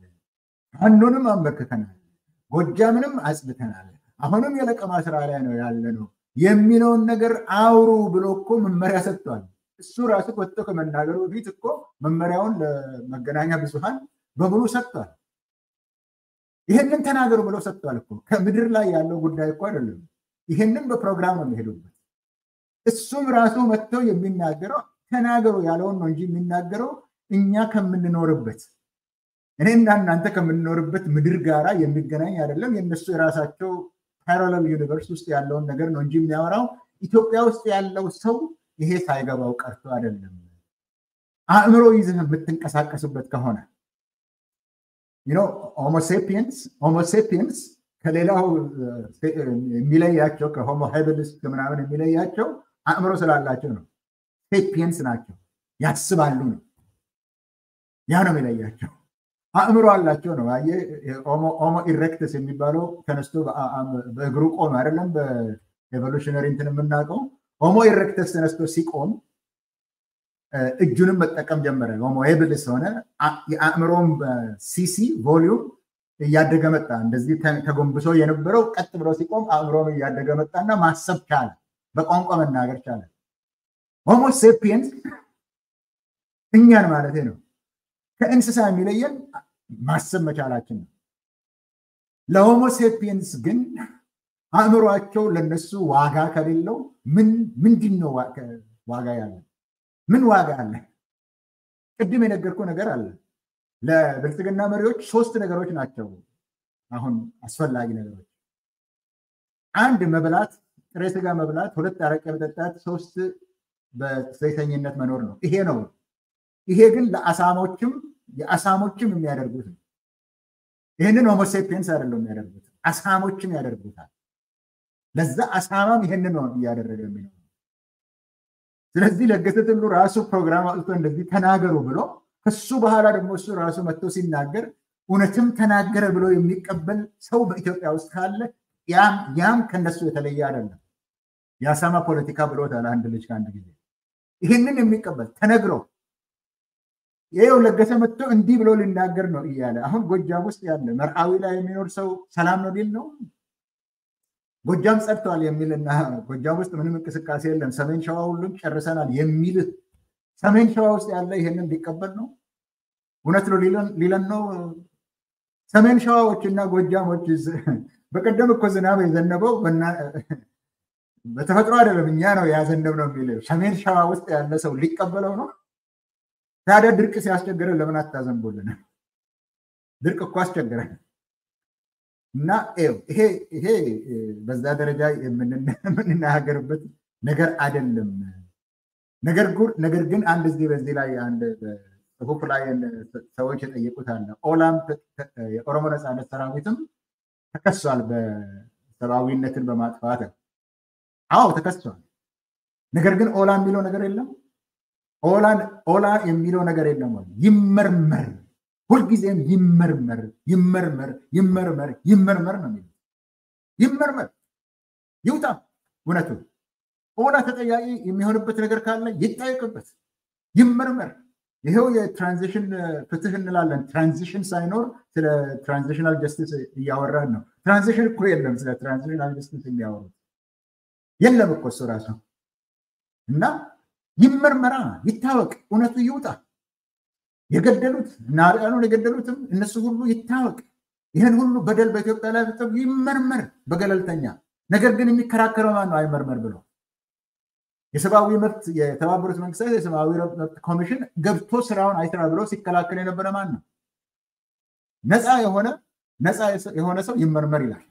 ፋኖንም አንበርክተናል፣ ጎጃምንም አጽድተናል፣ አሁንም የለቀማ ስራ ላይ ነው ያለ ነው የሚለውን ነገር አውሩ ብሎ እኮ መመሪያ ሰጥቷል። እሱ ራሱ ወጥቶ ከመናገሩ በፊት እኮ መመሪያውን ለመገናኛ ብዙሃን በሙሉ ሰጥቷል። ይህንን ተናገሩ ብሎ ሰጥቷል እኮ ከምድር ላይ ያለው ጉዳይ እኮ አይደለም። ይህንን በፕሮግራም ነው የሚሄዱበት። እሱም ራሱ መጥቶ የሚናገረው ተናገሩ ያለውን ነው እንጂ የሚናገረው እኛ ከምንኖርበት እኔና እናንተ ከምንኖርበት ምድር ጋራ የሚገናኝ አይደለም። የእነሱ የራሳቸው ፓራለል ዩኒቨርስ ውስጥ ያለውን ነገር ነው እንጂ የሚያወራው ኢትዮጵያ ውስጥ ያለው ሰው ይሄ ሳይገባው ቀርቶ አይደለም። አእምሮ ይዝህ የምትንቀሳቀስበት ከሆነ ሆሞሴፒየንስ ሆሞሴፒየንስ ከሌላው የሚለያቸው ከሆሞ ሃይብልስ ምናምን የሚለያቸው አእምሮ ስላላቸው ነው። ሴፒየንስ ናቸው፣ ያስባሉ ነው። ያ ነው የሚለያቸው። አእምሮ አላቸው ነው። ሆሞ ኢሬክተስ የሚባለው ተነስቶ በእግሩ ቆም አይደለም። በኤቮሉሽነሪ እንትን የምናውቀው ሆሞ ኢሬክተስ ተነስቶ ሲቆም እጁንም መጠቀም ጀመረ። ሆሞ ሄብልስ ሆነ። የአእምሮም ሲሲ ቮሊዩም እያደገ መጣ። እንደዚህ ተጎንብሶ የነበረው ቀጥ ብሎ ሲቆም አእምሮም እያደገ መጣና ማሰብ ቻለ። በቋንቋ መናገር ቻለ። ሆሞ ሴፒየንስ እኛን ማለት ነው። ከእንስሳ የሚለየን ማሰብ መቻላችን ነው። ለሆሞ ሴፒየንስ ግን አእምሯቸው ለነሱ ዋጋ ከሌለው ምንድን ነው ዋጋ ያለ? ምን ዋጋ አለ? ቅድም የነገርኩ ነገር አለ። ለብልጽግና መሪዎች ሶስት ነገሮች ናቸው አሁን አስፈላጊ ነገሮች። አንድ መብላት፣ ጥሬ ስጋ መብላት፣ ሁለት አረቄ መጠጣት፣ ሶስት በሴሰኝነት መኖር ነው። ይሄ ነው። ይሄ ግን ለአሳሞችም የአሳሞችም የሚያደርጉት ነው። ይህንን ሆሞሴፒየንስ አይደለም የሚያደርጉት፣ አሳሞችም ያደርጉታል። ለዛ አሳማም ይህንን ነው እያደረገ የሚለው። ስለዚህ ለገሰ ቱሉ ራሱ ፕሮግራም አውጥቶ እንደዚህ ተናገሩ ብሎ ከሱ በኋላ ደግሞ እሱ ራሱ መጥቶ ሲናገር እውነትም ተናገረ ብሎ የሚቀበል ሰው በኢትዮጵያ ውስጥ ካለ ያም ከነሱ የተለየ አይደለም። የአሳማ ፖለቲካ ብሎታል አንድ ልጅ ከአንድ ጊዜ። ይህንን የሚቀበል ተነግሮ ይኸው ለገሰ መጥቶ እንዲህ ብሎ ሊናገር ነው እያለ አሁን ጎጃም ውስጥ ያለ መርአዊ ላይ የሚኖር ሰው ሰላም ነው ሊል ነው። ጎጃም ጸድተዋል የሚልና ጎጃም ውስጥ ምንም እንቅስቃሴ የለም፣ ሰሜን ሸዋ ሁሉም ጨርሰናል የሚል ሰሜን ሸዋ ውስጥ ያለ ይህንን ሊቀበል ነው? እውነት ነው ሊለን ነው? ሰሜን ሸዋዎች እና ጎጃሞች በቀደም እኮ ዝናብ የዘነበው በተፈጥሮ አይደለም፣ እኛ ነው ያዘነብ ነው የሚል ሰሜን ሸዋ ውስጥ ያለ ሰው ሊቀበለው ነው? ታዲያ ድርቅ ሲያስቸግረን ለምን አታዘንቡልን? ድርቅ እኮ አስቸግረን እና ይሄ በዛ ደረጃ የምንናገርበት ነገር አይደለም። ነገር ግን አንድ ጊዜ በዚህ ላይ አንድ ጽሁፍ ላይ ሰዎች የጠየቁት አለ። ኦላም የኦሮሞ ነፃነት ሰራዊትም ተከሷል በሰብአዊነትን በማጥፋት አዎ ተከሷል። ነገር ግን ኦላ የሚለው ነገር የለም። ኦላ የሚለው ነገር የለም። ይመርመር፣ ሁልጊዜም ይመርመር፣ ይመርመር፣ ይመርመር፣ ይመርመር ነው የሚለው። ይመርመር፣ ይውጣ እውነቱ። ኦላ ተጠያቂ የሚሆንበት ነገር ካለ ይጠየቅበት፣ ይመርመር። ይሄው የትራንዚሽን ፍትህ እንላለን። ትራንዚሽን ሳይኖር ስለ ትራንዚሽናል ጀስቲስ እያወራን ነው። ትራንዚሽን እኮ የለም። ስለ ትራንዚሽናል ጀስቲስ የሚያወሩት የለም እኮ እሱ ራሱ እና ይመርመራ፣ ይታወቅ፣ እውነቱ ይውጣ። የገደሉት እና አርያኑን የገደሉትም እነሱ ሁሉ ይታወቅ። ይህን ሁሉ በደል በኢትዮጵያ ላይ ይመርመር በገለልተኛ ነገር ግን የሚከራከረው ማን ነው? አይመርመር ብሎ የሰብአዊ መብት የተባበሩት መንግስታት የሰብአዊ መብት ኮሚሽን ገብቶ ስራውን አይስራ ብሎ ሲከላከል የነበረ ማን ነው? ነፃ የሆነ ነፃ የሆነ ሰው ይመርመር ይላል።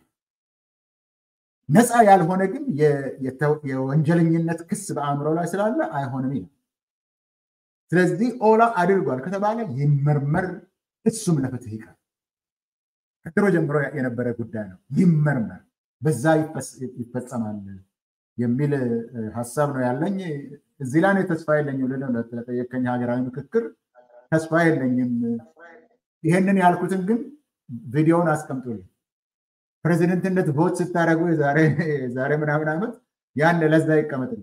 ነፃ ያልሆነ ግን የወንጀለኝነት ክስ በአእምሮ ላይ ስላለ አይሆንም ይላል። ስለዚህ ኦላ አድርጓል ከተባለ ይመርመር፣ እሱም ለፍትህ ይቀር። ከድሮ ጀምሮ የነበረ ጉዳይ ነው። ይመርመር፣ በዛ ይፈጸማል የሚል ሀሳብ ነው ያለኝ። እዚህ ላይ ተስፋ የለኝም። ለጠየቀኝ ሀገራዊ ምክክር ተስፋ የለኝም። ይሄንን ያልኩትን ግን ቪዲዮውን አስቀምጡልኝ። ፕሬዚደንትነት ቮት ስታደረጉ የዛሬ ምናምን ዓመት ያን ለዛ ይቀመጥልኝ።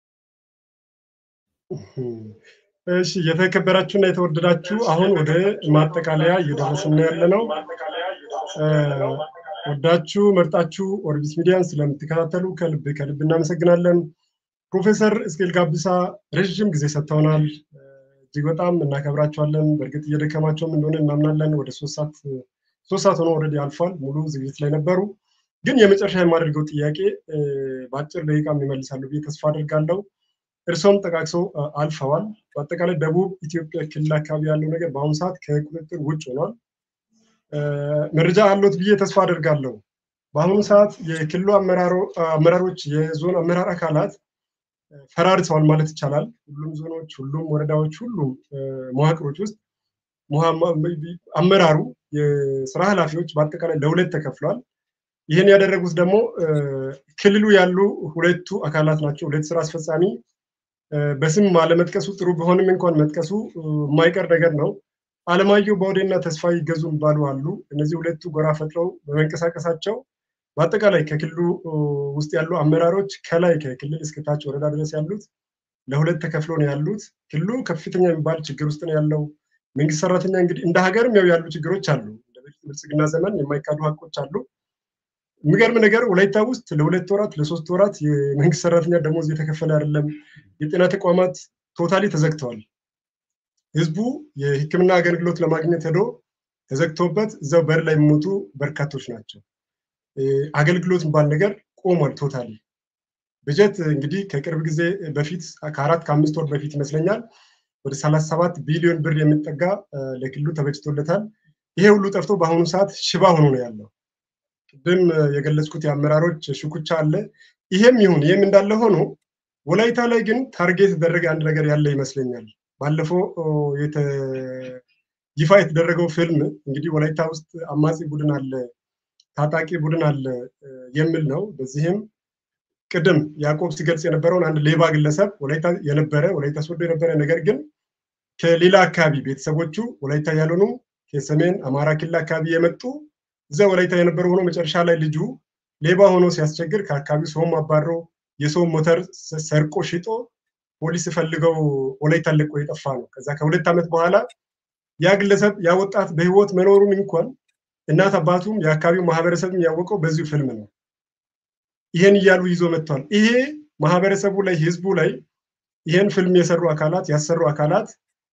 እሺ የተከበራችሁና የተወደዳችሁ አሁን ወደ ማጠቃለያ እየደረስን ያለ ነው። ወዳችሁ መርጣችሁ ኦርቢት ሚዲያን ስለምትከታተሉ ከልብ ከልብ እናመሰግናለን። ፕሮፌሰር እስቄል ጋቢሳ ረዥም ጊዜ ሰጥተውናል። እጅግ በጣም እናከብራቸዋለን። በእርግጥ እየደከማቸውም እንደሆነ እናምናለን። ወደ ሶስት ሰዓት ሶስት ሰዓት ሆኖ ኦልሬዲ አልፏል። ሙሉ ዝግጅት ላይ ነበሩ። ግን የመጨረሻ የማደርገው ጥያቄ በአጭር ደቂቃ ይመልሳሉ ብዬ ተስፋ አድርጋለሁ። እርሶም ጠቃቅሰው አልፈዋል። በአጠቃላይ ደቡብ ኢትዮጵያ ክልል አካባቢ ያለው ነገር በአሁኑ ሰዓት ከቁጥጥር ውጭ ሆኗል። መረጃ አለት ብዬ ተስፋ አደርጋለሁ። በአሁኑ ሰዓት የክልሉ አመራሮች፣ የዞን አመራር አካላት ፈራርሰዋል ማለት ይቻላል። ሁሉም ዞኖች፣ ሁሉም ወረዳዎች፣ ሁሉም መዋቅሮች ውስጥ አመራሩ፣ የስራ ኃላፊዎች በአጠቃላይ ለሁለት ተከፍሏል። ይህን ያደረጉት ደግሞ ክልሉ ያሉ ሁለቱ አካላት ናቸው። ሁለት ስራ አስፈጻሚ በስም አለመጥቀሱ ጥሩ ቢሆንም እንኳን መጥቀሱ የማይቀር ነገር ነው። አለማየሁ ባውዴና ተስፋ ይገዙ የሚባሉ አሉ። እነዚህ ሁለቱ ጎራ ፈጥረው በመንቀሳቀሳቸው በአጠቃላይ ከክልሉ ውስጥ ያሉ አመራሮች ከላይ ከክልል እስከታች ወረዳ ድረስ ያሉት ለሁለት ተከፍሎ ነው ያሉት። ክልሉ ከፍተኛ የሚባል ችግር ውስጥ ነው ያለው። መንግስት ሰራተኛ እንግዲህ እንደ ሀገርም ያው ያሉ ችግሮች አሉ። እንደ ብልጽግና ዘመን የማይካዱ ሀቆች አሉ። የሚገርም ነገር ወላይታ ውስጥ ለሁለት ወራት ለሶስት ወራት የመንግስት ሰራተኛ ደሞዝ እየተከፈለ አይደለም። የጤና ተቋማት ቶታሊ ተዘግተዋል። ህዝቡ የሕክምና አገልግሎት ለማግኘት ሄዶ ተዘግቶበት እዛው በር ላይ የሚሞቱ በርካቶች ናቸው። አገልግሎት የሚባል ነገር ቆሟል ቶታሊ። በጀት እንግዲህ ከቅርብ ጊዜ በፊት ከአራት ከአምስት ወር በፊት ይመስለኛል ወደ ሰላሳ ሰባት ቢሊዮን ብር የሚጠጋ ለክልሉ ተበጅቶለታል። ይሄ ሁሉ ጠፍቶ በአሁኑ ሰዓት ሽባ ሆኖ ነው ያለው። ቅድም የገለጽኩት የአመራሮች ሽኩቻ አለ። ይሄም ይሁን ይህም እንዳለ ሆኖ ወላይታ ላይ ግን ታርጌት የተደረገ አንድ ነገር ያለ ይመስለኛል። ባለፈው ይፋ የተደረገው ፊልም እንግዲህ ወላይታ ውስጥ አማጺ ቡድን አለ፣ ታጣቂ ቡድን አለ የሚል ነው። በዚህም ቅድም ያዕቆብ ሲገልጽ የነበረውን አንድ ሌባ ግለሰብ ወላይታ የነበረ ወላይታ ሶዶ የነበረ ነገር ግን ከሌላ አካባቢ ቤተሰቦቹ ወላይታ ያልሆኑ ከሰሜን አማራ ክልል አካባቢ የመጡ እዛ ወላይታ የነበረ ሆኖ መጨረሻ ላይ ልጁ ሌባ ሆኖ ሲያስቸግር ከአካባቢው ሰውም አባሮ የሰው ሞተር ሰርቆ ሽጦ ፖሊስ ፈልገው ወላይታ ለቆ የጠፋ ነው። ከዛ ከሁለት ዓመት በኋላ ያ ግለሰብ ያ ወጣት በህይወት መኖሩን እንኳን እናት አባቱም የአካባቢው ማህበረሰብም ያወቀው በዚሁ ፊልም ነው። ይሄን እያሉ ይዞ መጥቷል። ይሄ ማህበረሰቡ ላይ ህዝቡ ላይ ይሄን ፊልም የሰሩ አካላት ያሰሩ አካላት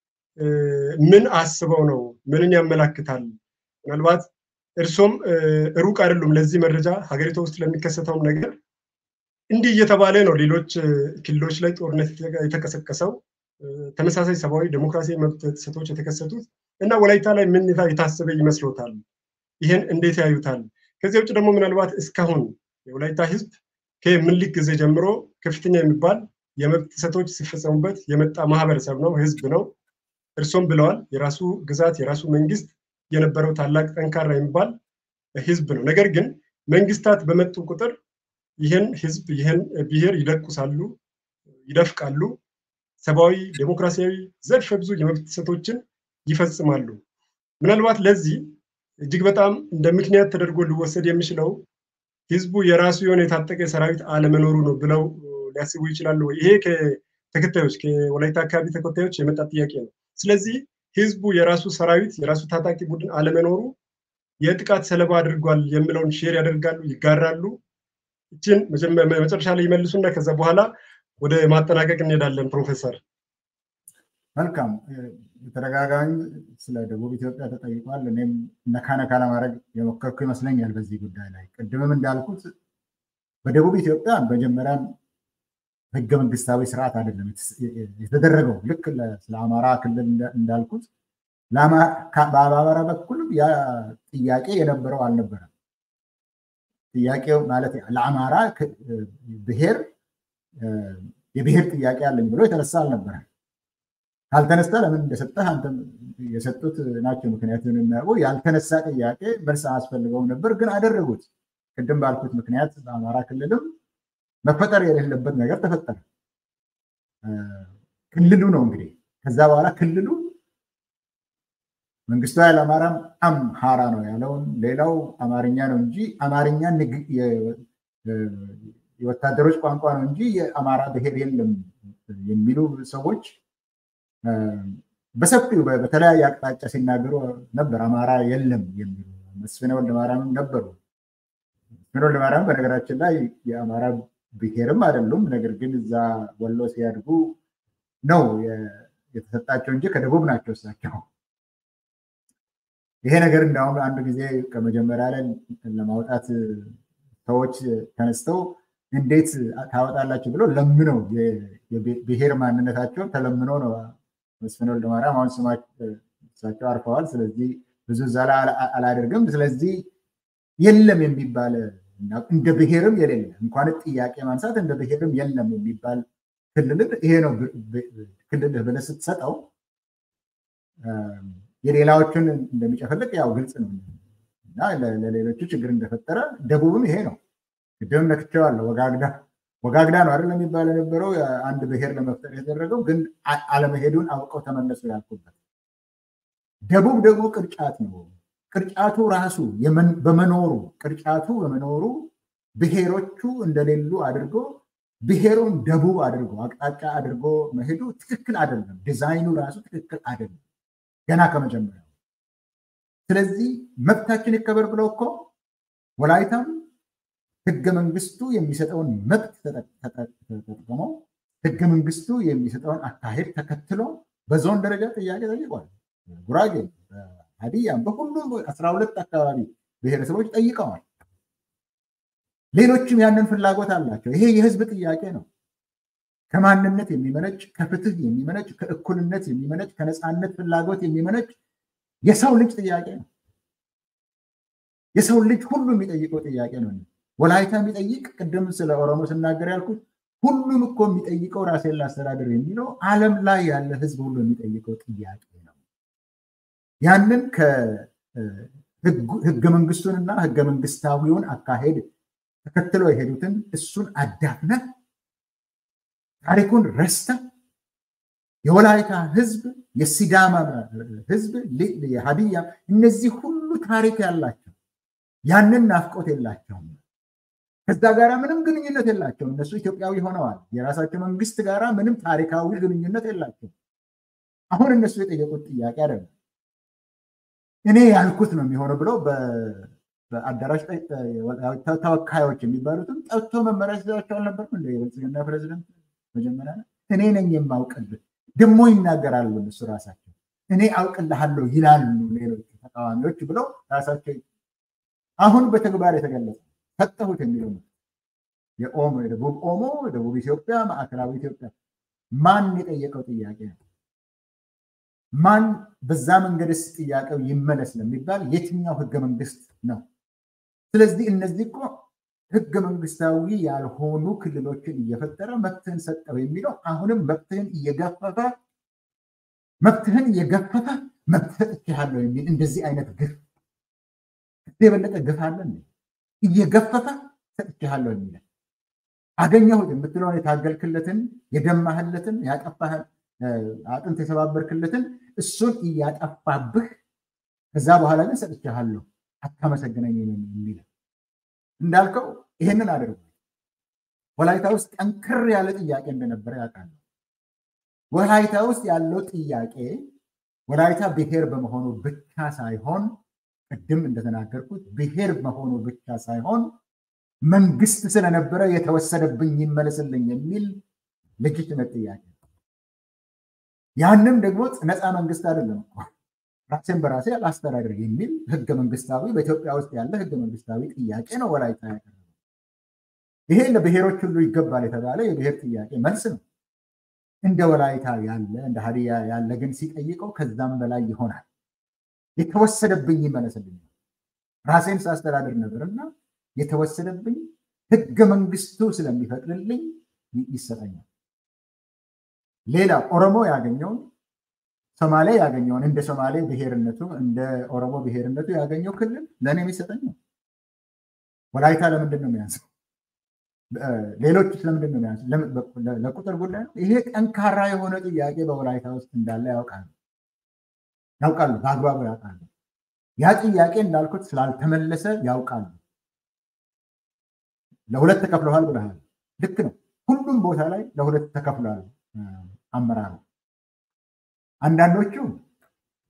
ምን አስበው ነው? ምንን ያመላክታል? ምናልባት እርሶም ሩቅ አይደሉም ለዚህ መረጃ ሀገሪቷ ውስጥ ለሚከሰተውም ነገር እንዲህ እየተባለ ነው ሌሎች ክልሎች ላይ ጦርነት የተቀሰቀሰው ተመሳሳይ ሰብአዊ ዴሞክራሲያዊ መብት ጥሰቶች የተከሰቱት እና ወላይታ ላይ ምን የታሰበ ይመስሎታል? ይህን እንዴት ያዩታል? ከዚህ ውጭ ደግሞ ምናልባት እስካሁን የወላይታ ህዝብ ከምኒልክ ጊዜ ጀምሮ ከፍተኛ የሚባል የመብት ጥሰቶች ሲፈጸሙበት የመጣ ማህበረሰብ ነው፣ ህዝብ ነው። እርሶም ብለዋል፣ የራሱ ግዛት የራሱ መንግስት የነበረው ታላቅ ጠንካራ የሚባል ህዝብ ነው። ነገር ግን መንግስታት በመጡ ቁጥር ይህን ህዝብ ይህን ብሔር ይደቁሳሉ፣ ይደፍቃሉ፣ ሰብአዊ ዴሞክራሲያዊ ዘርፈ ብዙ የመብት ጥሰቶችን ይፈጽማሉ። ምናልባት ለዚህ እጅግ በጣም እንደ ምክንያት ተደርጎ ሊወሰድ የሚችለው ህዝቡ የራሱ የሆነ የታጠቀ ሰራዊት አለመኖሩ ነው ብለው ሊያስቡ ይችላሉ። ይሄ ከተከታዮች ከወላይታ አካባቢ ተከታዮች የመጣ ጥያቄ ነው። ስለዚህ ህዝቡ የራሱ ሰራዊት የራሱ ታጣቂ ቡድን አለመኖሩ የጥቃት ሰለባ አድርጓል የሚለውን ሼር ያደርጋሉ፣ ይጋራሉ። ይችን መጨረሻ ላይ ይመልሱና ከዛ በኋላ ወደ ማጠናቀቅ እንሄዳለን። ፕሮፌሰር መልካም። በተደጋጋሚ ስለ ደቡብ ኢትዮጵያ ተጠይቋል። እኔም ነካ ነካ ለማድረግ የሞከርኩ ይመስለኛል በዚህ ጉዳይ ላይ ቅድምም እንዳልኩት በደቡብ ኢትዮጵያ መጀመሪያም ህገ መንግስታዊ ስርዓት አይደለም የተደረገው። ልክ ስለ አማራ ክልል እንዳልኩት በአማራ በኩልም ያ ጥያቄ የነበረው አልነበረም። ጥያቄው ማለት ለአማራ ብሔር የብሔር ጥያቄ አለኝ ብሎ የተነሳ አልነበረም። ካልተነሳ ለምን እንደሰጠህ አንተም የሰጡት ናቸው ምክንያቱን የሚያውቁ ያልተነሳ ጥያቄ መልስ አያስፈልገውም ነበር፣ ግን አደረጉት። ቅድም ባልኩት ምክንያት በአማራ ክልልም መፈጠር የሌለበት ነገር ተፈጠረ። ክልሉ ነው እንግዲህ ከዛ በኋላ ክልሉ መንግስቱ ኃይለማርያም አምሃራ ነው ያለውን ሌላው አማርኛ ነው እንጂ አማርኛ የወታደሮች ቋንቋ ነው እንጂ የአማራ ብሔር የለም የሚሉ ሰዎች በሰፊው በተለያየ አቅጣጫ ሲናገሩ ነበር። አማራ የለም የሚሉ መስፍነ ወልደ ማርያምም ነበሩ መስፍን ወልደማርያም በነገራችን ላይ የአማራ ብሔርም አይደሉም። ነገር ግን እዛ ወሎ ሲያድጉ ነው የተሰጣቸው እንጂ ከደቡብ ናቸው እሳቸው። ይሄ ነገር እንዳሁም አንድ ጊዜ ከመጀመሪያ ላይ ለማውጣት ሰዎች ተነስተው እንዴት ታወጣላችሁ ብሎ ለምነው የብሔር ማንነታቸውን ተለምኖ ነው መስፍን ወልደማርያም አሁን ስማቸው አርፈዋል። ስለዚህ ብዙ እዛ ላይ አላደርግም። ስለዚህ የለም የሚባል እንደ ብሔርም የሌለ እንኳን ጥያቄ ማንሳት እንደ ብሔርም የለም የሚባል ክልል ይሄ ነው ክልልህ ብለህ ስትሰጠው የሌላዎቹን እንደሚጨፈልቅ ያው ግልጽ ነው እና ለሌሎቹ ችግር እንደፈጠረ ደቡብም ይሄ ነው። ቅድም ነክቼዋለሁ። ወጋግዳ ወጋግዳ ነው አይደል የሚባል የነበረው አንድ ብሔር ለመፍጠር የተደረገው ግን አለመሄዱን አውቀው ተመለሱ ያልኩበት። ደቡብ ደግሞ ቅርጫት ነው። ቅርጫቱ ራሱ በመኖሩ ቅርጫቱ በመኖሩ ብሔሮቹ እንደሌሉ አድርጎ ብሔሩን ደቡብ አድርጎ አቅጣጫ አድርጎ መሄዱ ትክክል አይደለም። ዲዛይኑ ራሱ ትክክል አይደለም ገና ከመጀመሪያው። ስለዚህ መብታችን ይከበር ብለው እኮ ወላይታም ህገ መንግስቱ የሚሰጠውን መብት ተጠቅመው ህገ መንግስቱ የሚሰጠውን አካሄድ ተከትሎ በዞን ደረጃ ጥያቄ ጠይቋል። ጉራጌ፣ ሀዲያም በሁሉም አስራ ሁለት አካባቢ ብሔረሰቦች ጠይቀዋል። ሌሎችም ያንን ፍላጎት አላቸው። ይሄ የህዝብ ጥያቄ ነው። ከማንነት የሚመነጭ ከፍትህ የሚመነጭ ከእኩልነት የሚመነጭ ከነፃነት ፍላጎት የሚመነጭ የሰው ልጅ ጥያቄ ነው። የሰው ልጅ ሁሉ የሚጠይቀው ጥያቄ ነው። ወላይታ የሚጠይቅ ቅድም ስለ ኦሮሞ ስናገር ያልኩት ሁሉም እኮ የሚጠይቀው ራሴን ላስተዳደር የሚለው ዓለም ላይ ያለ ህዝብ ሁሉ የሚጠይቀው ጥያቄ ነው። ያንን ከህገ መንግስቱንና ህገ መንግስታዊውን አካሄድ ተከትሎ የሄዱትን እሱን አዳፍነ ታሪኩን ረስተ የወላይታ ህዝብ፣ የሲዳማ ህዝብ፣ የሀዲያ እነዚህ ሁሉ ታሪክ ያላቸው ያንን ናፍቆት የላቸውም። ከዛ ጋር ምንም ግንኙነት የላቸውም። እነሱ ኢትዮጵያዊ ሆነዋል። የራሳቸው መንግስት ጋራ ምንም ታሪካዊ ግንኙነት የላቸውም። አሁን እነሱ የጠየቁት ጥያቄ አይደለም። እኔ ያልኩት ነው የሚሆነው ብለው በአዳራሽ ተወካዮች የሚባሉትም ጠጥቶ መመሪያ ሲሰጣቸው አልነበርም እንደ የብልጽግና ፕሬዚደንት መጀመሪያ እኔ ነኝ የማውቅልህ ደግሞ ይናገራሉ እነሱ ራሳቸው እኔ አውቅልሃለሁ ይላሉ ሌሎች ተቃዋሚዎች ብለው ራሳቸው አሁን በተግባር የተገለጸ ሰጠሁት የሚለው ነው። የኦሞ የደቡብ ኦሞ የደቡብ ኢትዮጵያ ማዕከላዊ ኢትዮጵያ ማን የጠየቀው ጥያቄ ነው? ማን በዛ መንገድስ ጥያቄው ይመለስ ለሚባል የትኛው ህገ መንግስት ነው? ስለዚህ እነዚህ እኮ ህገ መንግስታዊ ያልሆኑ ክልሎችን እየፈጠረ መብትህን ሰጠው የሚለው አሁንም መብትህን እየገፈፈ መብትህን እየገፈፈ መብት ሰጥቼሃለሁ የሚል እንደዚህ አይነት ግፍ የበለጠ ግፍ አለ እየገፈፈ ሰጥቼሃለሁ የሚል አገኘሁት የምትለውን የታገልክለትን የደማህለትን ያጠፋህን አጥንት የሰባበርክለትን እሱን እያጠፋብህ ከዛ በኋላ ግን ሰጥቼሃለሁ አታመሰግነኝ የሚል እንዳልከው ይህንን አድርጉ። ወላይታ ውስጥ ጠንክር ያለ ጥያቄ እንደነበረ ያውቃሉ። ወላይታ ውስጥ ያለው ጥያቄ ወላይታ ብሔር በመሆኑ ብቻ ሳይሆን ቅድም እንደተናገርኩት ብሔር መሆኑ ብቻ ሳይሆን መንግስት ስለነበረ የተወሰደብኝ ይመለስልኝ የሚል ልጅትነት ጥያቄ ያንም ደግሞ ነፃ መንግስት አይደለም እኮ ራሴን በራሴ አላስተዳድር የሚል ህገ መንግስታዊ በኢትዮጵያ ውስጥ ያለ ህገ መንግስታዊ ጥያቄ ነው ወላይታ ያቀረበው። ይሄ ለብሔሮች ሁሉ ይገባል የተባለ የብሔር ጥያቄ መልስ ነው። እንደ ወላይታ ያለ እንደ ሀዲያ ያለ ግን ሲጠይቀው ከዛም በላይ ይሆናል። የተወሰደብኝ ይመለስልኝ ራሴን ሳስተዳድር ነበርና የተወሰደብኝ ህገ መንግስቱ ስለሚፈቅድልኝ ይሰጠኛል። ሌላ ኦሮሞ ያገኘውን ሶማሌ ያገኘውን እንደ ሶማሌ ብሔርነቱ እንደ ኦሮሞ ብሔርነቱ ያገኘው ክልል ለእኔ የሚሰጠኝ ነው። ወላይታ ለምንድን ነው የሚያንሰው? ሌሎች ለምንድን ነው የሚያንሰው? ለቁጥር ጉዳይ ነው። ይሄ ጠንካራ የሆነ ጥያቄ በወላይታ ውስጥ እንዳለ ያውቃሉ ያውቃሉ፣ በአግባቡ ያውቃሉ። ያ ጥያቄ እንዳልኩት ስላልተመለሰ ያውቃሉ። ለሁለት ተከፍለዋል ብለሃል። ልክ ነው። ሁሉም ቦታ ላይ ለሁለት ተከፍለዋል አመራሩ። አንዳንዶቹ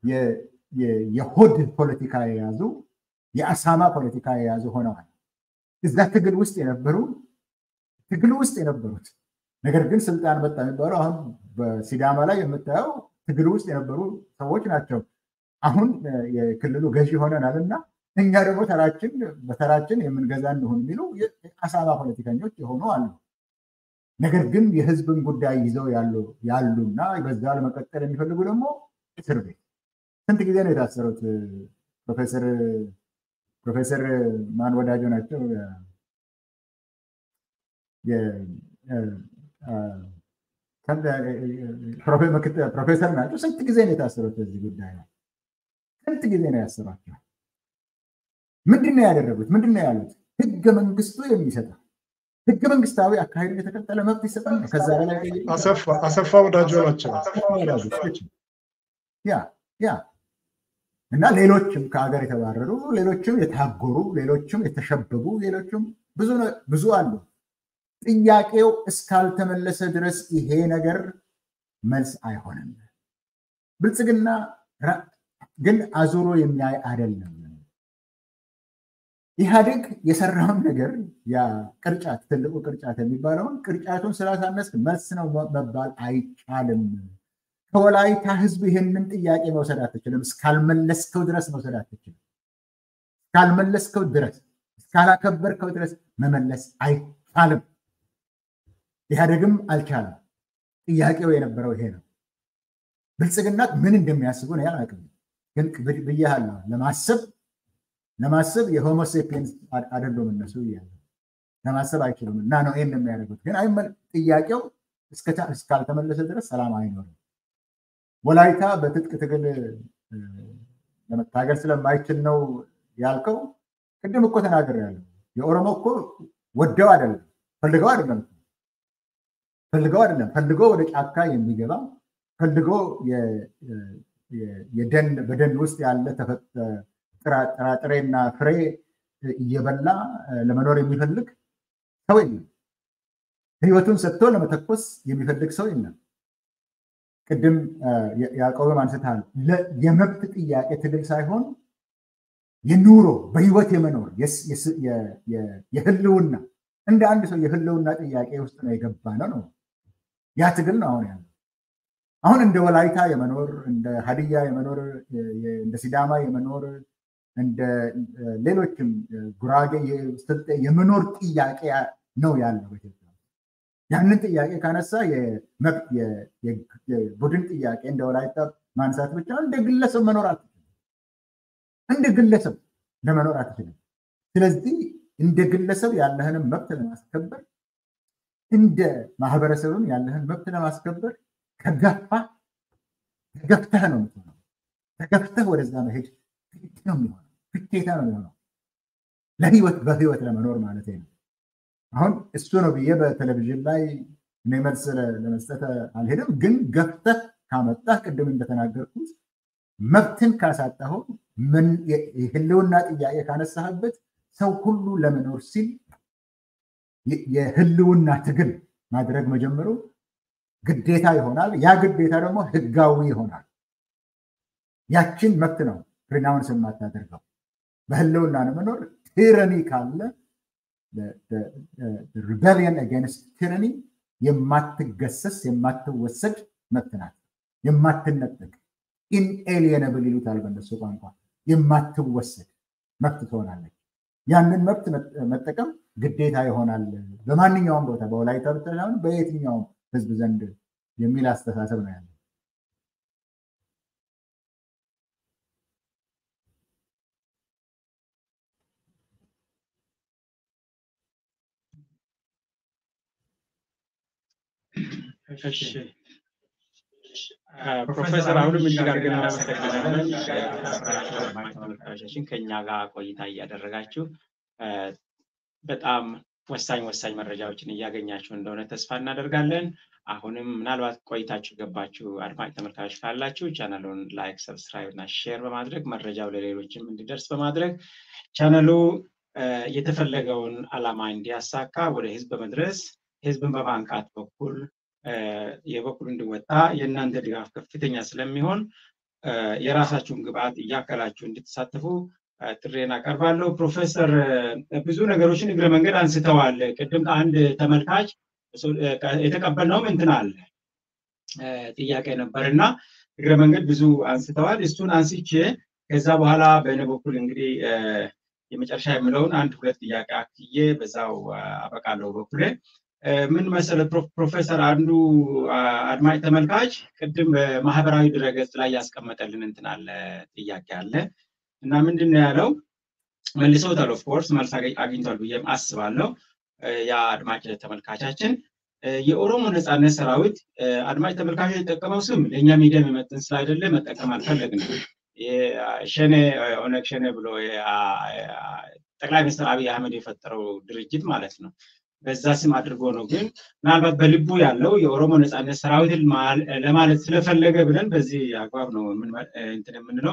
የሆድ ፖለቲካ የያዙ የአሳማ ፖለቲካ የያዙ ሆነዋል። እዛ ትግል ውስጥ የነበሩ ትግል ውስጥ የነበሩት ነገር ግን ስልጣን መጣ የሚባለው አሁን በሲዳማ ላይ የምታየው ትግል ውስጥ የነበሩ ሰዎች ናቸው። አሁን የክልሉ ገዢ ሆነናል እና እኛ ደግሞ ተራችን በተራችን የምንገዛ እንሆን የሚሉ አሳማ ፖለቲከኞች የሆኑ አሉ። ነገር ግን የህዝብን ጉዳይ ይዘው ያሉና በዛ ለመቀጠል የሚፈልጉ ደግሞ እስር ቤት ስንት ጊዜ ነው የታሰሩት? ፕሮፌሰር ፕሮፌሰር ማን ወዳጆ ናቸው? ፕሮፌሰር ናቸው። ስንት ጊዜ ነው የታሰሩት በዚህ ጉዳይ ነው? ስንት ጊዜ ነው ያሰሯቸው? ምንድን ነው ያደረጉት? ምንድን ነው ያሉት? ህገ መንግስቱ የሚሰጠው ህገ መንግስታዊ አካሄዱን የተከተለ መብት ይሰጣል። ከዛ በላይ አሰፋ ወዳጆ ናቸው። ያ ያ እና ሌሎችም ከሀገር የተባረሩ ሌሎችም የታጎሩ ሌሎችም የተሸበቡ ሌሎችም ብዙ አሉ። ጥያቄው እስካልተመለሰ ድረስ ይሄ ነገር መልስ አይሆንም። ብልጽግና ግን አዙሮ የሚያይ አይደለም። ኢህአዴግ የሰራውን ነገር ያ ቅርጫት ትልቁ ቅርጫት የሚባለውን ቅርጫቱን ስላሳነስ መልስ ነው መባል አይቻልም። ከወላይታ ህዝብ ይህንን ጥያቄ መውሰድ አትችልም። እስካልመለስከው ድረስ መውሰድ አትችልም። እስካልመለስከው ድረስ እስካላከበርከው ድረስ መመለስ አይቻልም። ኢህአዴግም አልቻለም። ጥያቄው የነበረው ይሄ ነው። ብልጽግና ምን እንደሚያስቡ ነው አላውቅም፣ ግን ብያለሁ። ለማሰብ ለማሰብ የሆሞሴፒየንስ አይደሉም እነሱ እያለ ለማሰብ አይችሉም እና ነው ይህን የሚያደርጉት። ግን ጥያቄው እስካልተመለሰ ድረስ ሰላም አይኖርም። ወላይታ በትጥቅ ትግል ለመታገል ስለማይችል ነው ያልከው። ቅድም እኮ ተናግሬያለሁ። የኦሮሞ እኮ ወደው አይደለም ፈልገው አይደለም ፈልገው አይደለም ፈልጎ ወደ ጫካ የሚገባ ፈልጎ የደን በደን ውስጥ ያለ ጥራጥሬና ፍሬ እየበላ ለመኖር የሚፈልግ ሰው የለም። ህይወቱን ሰጥቶ ለመተኮስ የሚፈልግ ሰው የለም። ቅድም ያዕቆብም አንስተሃል። የመብት ጥያቄ ትግል ሳይሆን የኑሮ በህይወት የመኖር የህልውና እንደ አንድ ሰው የህልውና ጥያቄ ውስጥ ነው የገባ ነው ነው ያ ትግል ነው አሁን ያለው። አሁን እንደ ወላይታ የመኖር እንደ ሀዲያ የመኖር እንደ ሲዳማ የመኖር እንደ ሌሎችም ጉራጌ ስልጤ የመኖር ጥያቄ ነው ያለው በኢትዮጵያ። ያንን ጥያቄ ካነሳ የቡድን ጥያቄ እንደ ወላይታ ማንሳት ብቻ እንደ ግለሰብ መኖር አትችልም። እንደ ግለሰብ ለመኖር አትችልም። ስለዚህ እንደ ግለሰብ ያለህንም መብት ለማስከበር እንደ ማህበረሰብም ያለህን መብት ለማስከበር ከገፋ ተገፍተህ ነው የምትሆነው። ተገፍተህ ወደዛ መሄድ ግድ ነው የሚሆነው፣ ግዴታ ነው የሚሆነው ለህይወት በህይወት ለመኖር ማለት ነው። አሁን እሱ ነው ብዬ በቴሌቪዥን ላይ እኔ መልስ ለመስጠት አልሄድም። ግን ገፍተህ ካመጣህ ቅድም እንደተናገርኩት መብትን ካሳጣኸው የህልውና ጥያቄ ካነሳህበት ሰው ሁሉ ለመኖር ሲል የህልውና ትግል ማድረግ መጀመሩ ግዴታ ይሆናል። ያ ግዴታ ደግሞ ህጋዊ ይሆናል። ያችን መብት ነው ሪናውንስ የማታደርገው። በህልውና ለመኖር ቲረኒ ካለ ሪቤሊየን አጌንስት ቲረኒ የማትገሰስ የማትወሰድ መብት ናት። የማትነጠቅ ኢንኤሊየነብል ይሉታል በነሱ ቋንቋ። የማትወሰድ መብት ትሆናለች። ያንን መብት መጠቀም ግዴታ ይሆናል በማንኛውም ቦታ በወላይታ ብቻ ሳይሆን በየትኛውም ህዝብ ዘንድ የሚል አስተሳሰብ ነው ያለው። ፕሮፌሰር አሁንም እጅግ አድርገን እናመሰግናለን። ተመልካቾቻችን ከኛ ጋር ቆይታ እያደረጋችሁ በጣም ወሳኝ ወሳኝ መረጃዎችን እያገኛችሁ እንደሆነ ተስፋ እናደርጋለን። አሁንም ምናልባት ቆይታችሁ ገባችሁ አድማጭ ተመልካቾች ካላችሁ ቻናሉን ላይክ፣ ሰብስክራይብ እና ሼር በማድረግ መረጃው ለሌሎችም እንዲደርስ በማድረግ ቻናሉ የተፈለገውን ዓላማ እንዲያሳካ ወደ ህዝብ በመድረስ ህዝብን በማንቃት በኩል የበኩል እንዲወጣ የእናንተ ድጋፍ ከፍተኛ ስለሚሆን የራሳችሁን ግብአት እያከላችሁ እንድትሳተፉ ጥሬን አቀርባለሁ። ፕሮፌሰር ብዙ ነገሮችን እግረ መንገድ አንስተዋል። ቅድም ከአንድ ተመልካች የተቀበልነውም እንትን አለ ጥያቄ ነበር እና እግረ መንገድ ብዙ አንስተዋል። እሱን አንስቼ ከዛ በኋላ በእኔ በኩል እንግዲህ የመጨረሻ የምለውን አንድ ሁለት ጥያቄ አክዬ በዛው አበቃለሁ በኩሌ። ምን መሰለ ፕሮፌሰር፣ አንዱ አድማጭ ተመልካች ቅድም በማህበራዊ ድረገጽ ላይ ያስቀመጠልን እንትን አለ ጥያቄ አለ እና ምንድን ነው ያለው? መልሰውታል። ኦፍኮርስ መልስ አግኝቷል ብዬም አስባለሁ። ያ አድማጭ ተመልካቻችን የኦሮሞ ነፃነት ሰራዊት አድማጭ ተመልካቾች የተጠቀመው ስም ለእኛ ሚዲያ የሚመጥን ስላይደለ መጠቀም አልፈለግንም። ሸኔ ኦነግ ሸኔ ብሎ ጠቅላይ ሚኒስትር አብይ አህመድ የፈጠረው ድርጅት ማለት ነው። በዛ ስም አድርጎ ነው። ግን ምናልባት በልቡ ያለው የኦሮሞ ነፃነት ሰራዊትን ለማለት ስለፈለገ ብለን በዚህ አግባብ ነው እንትን የምንለው።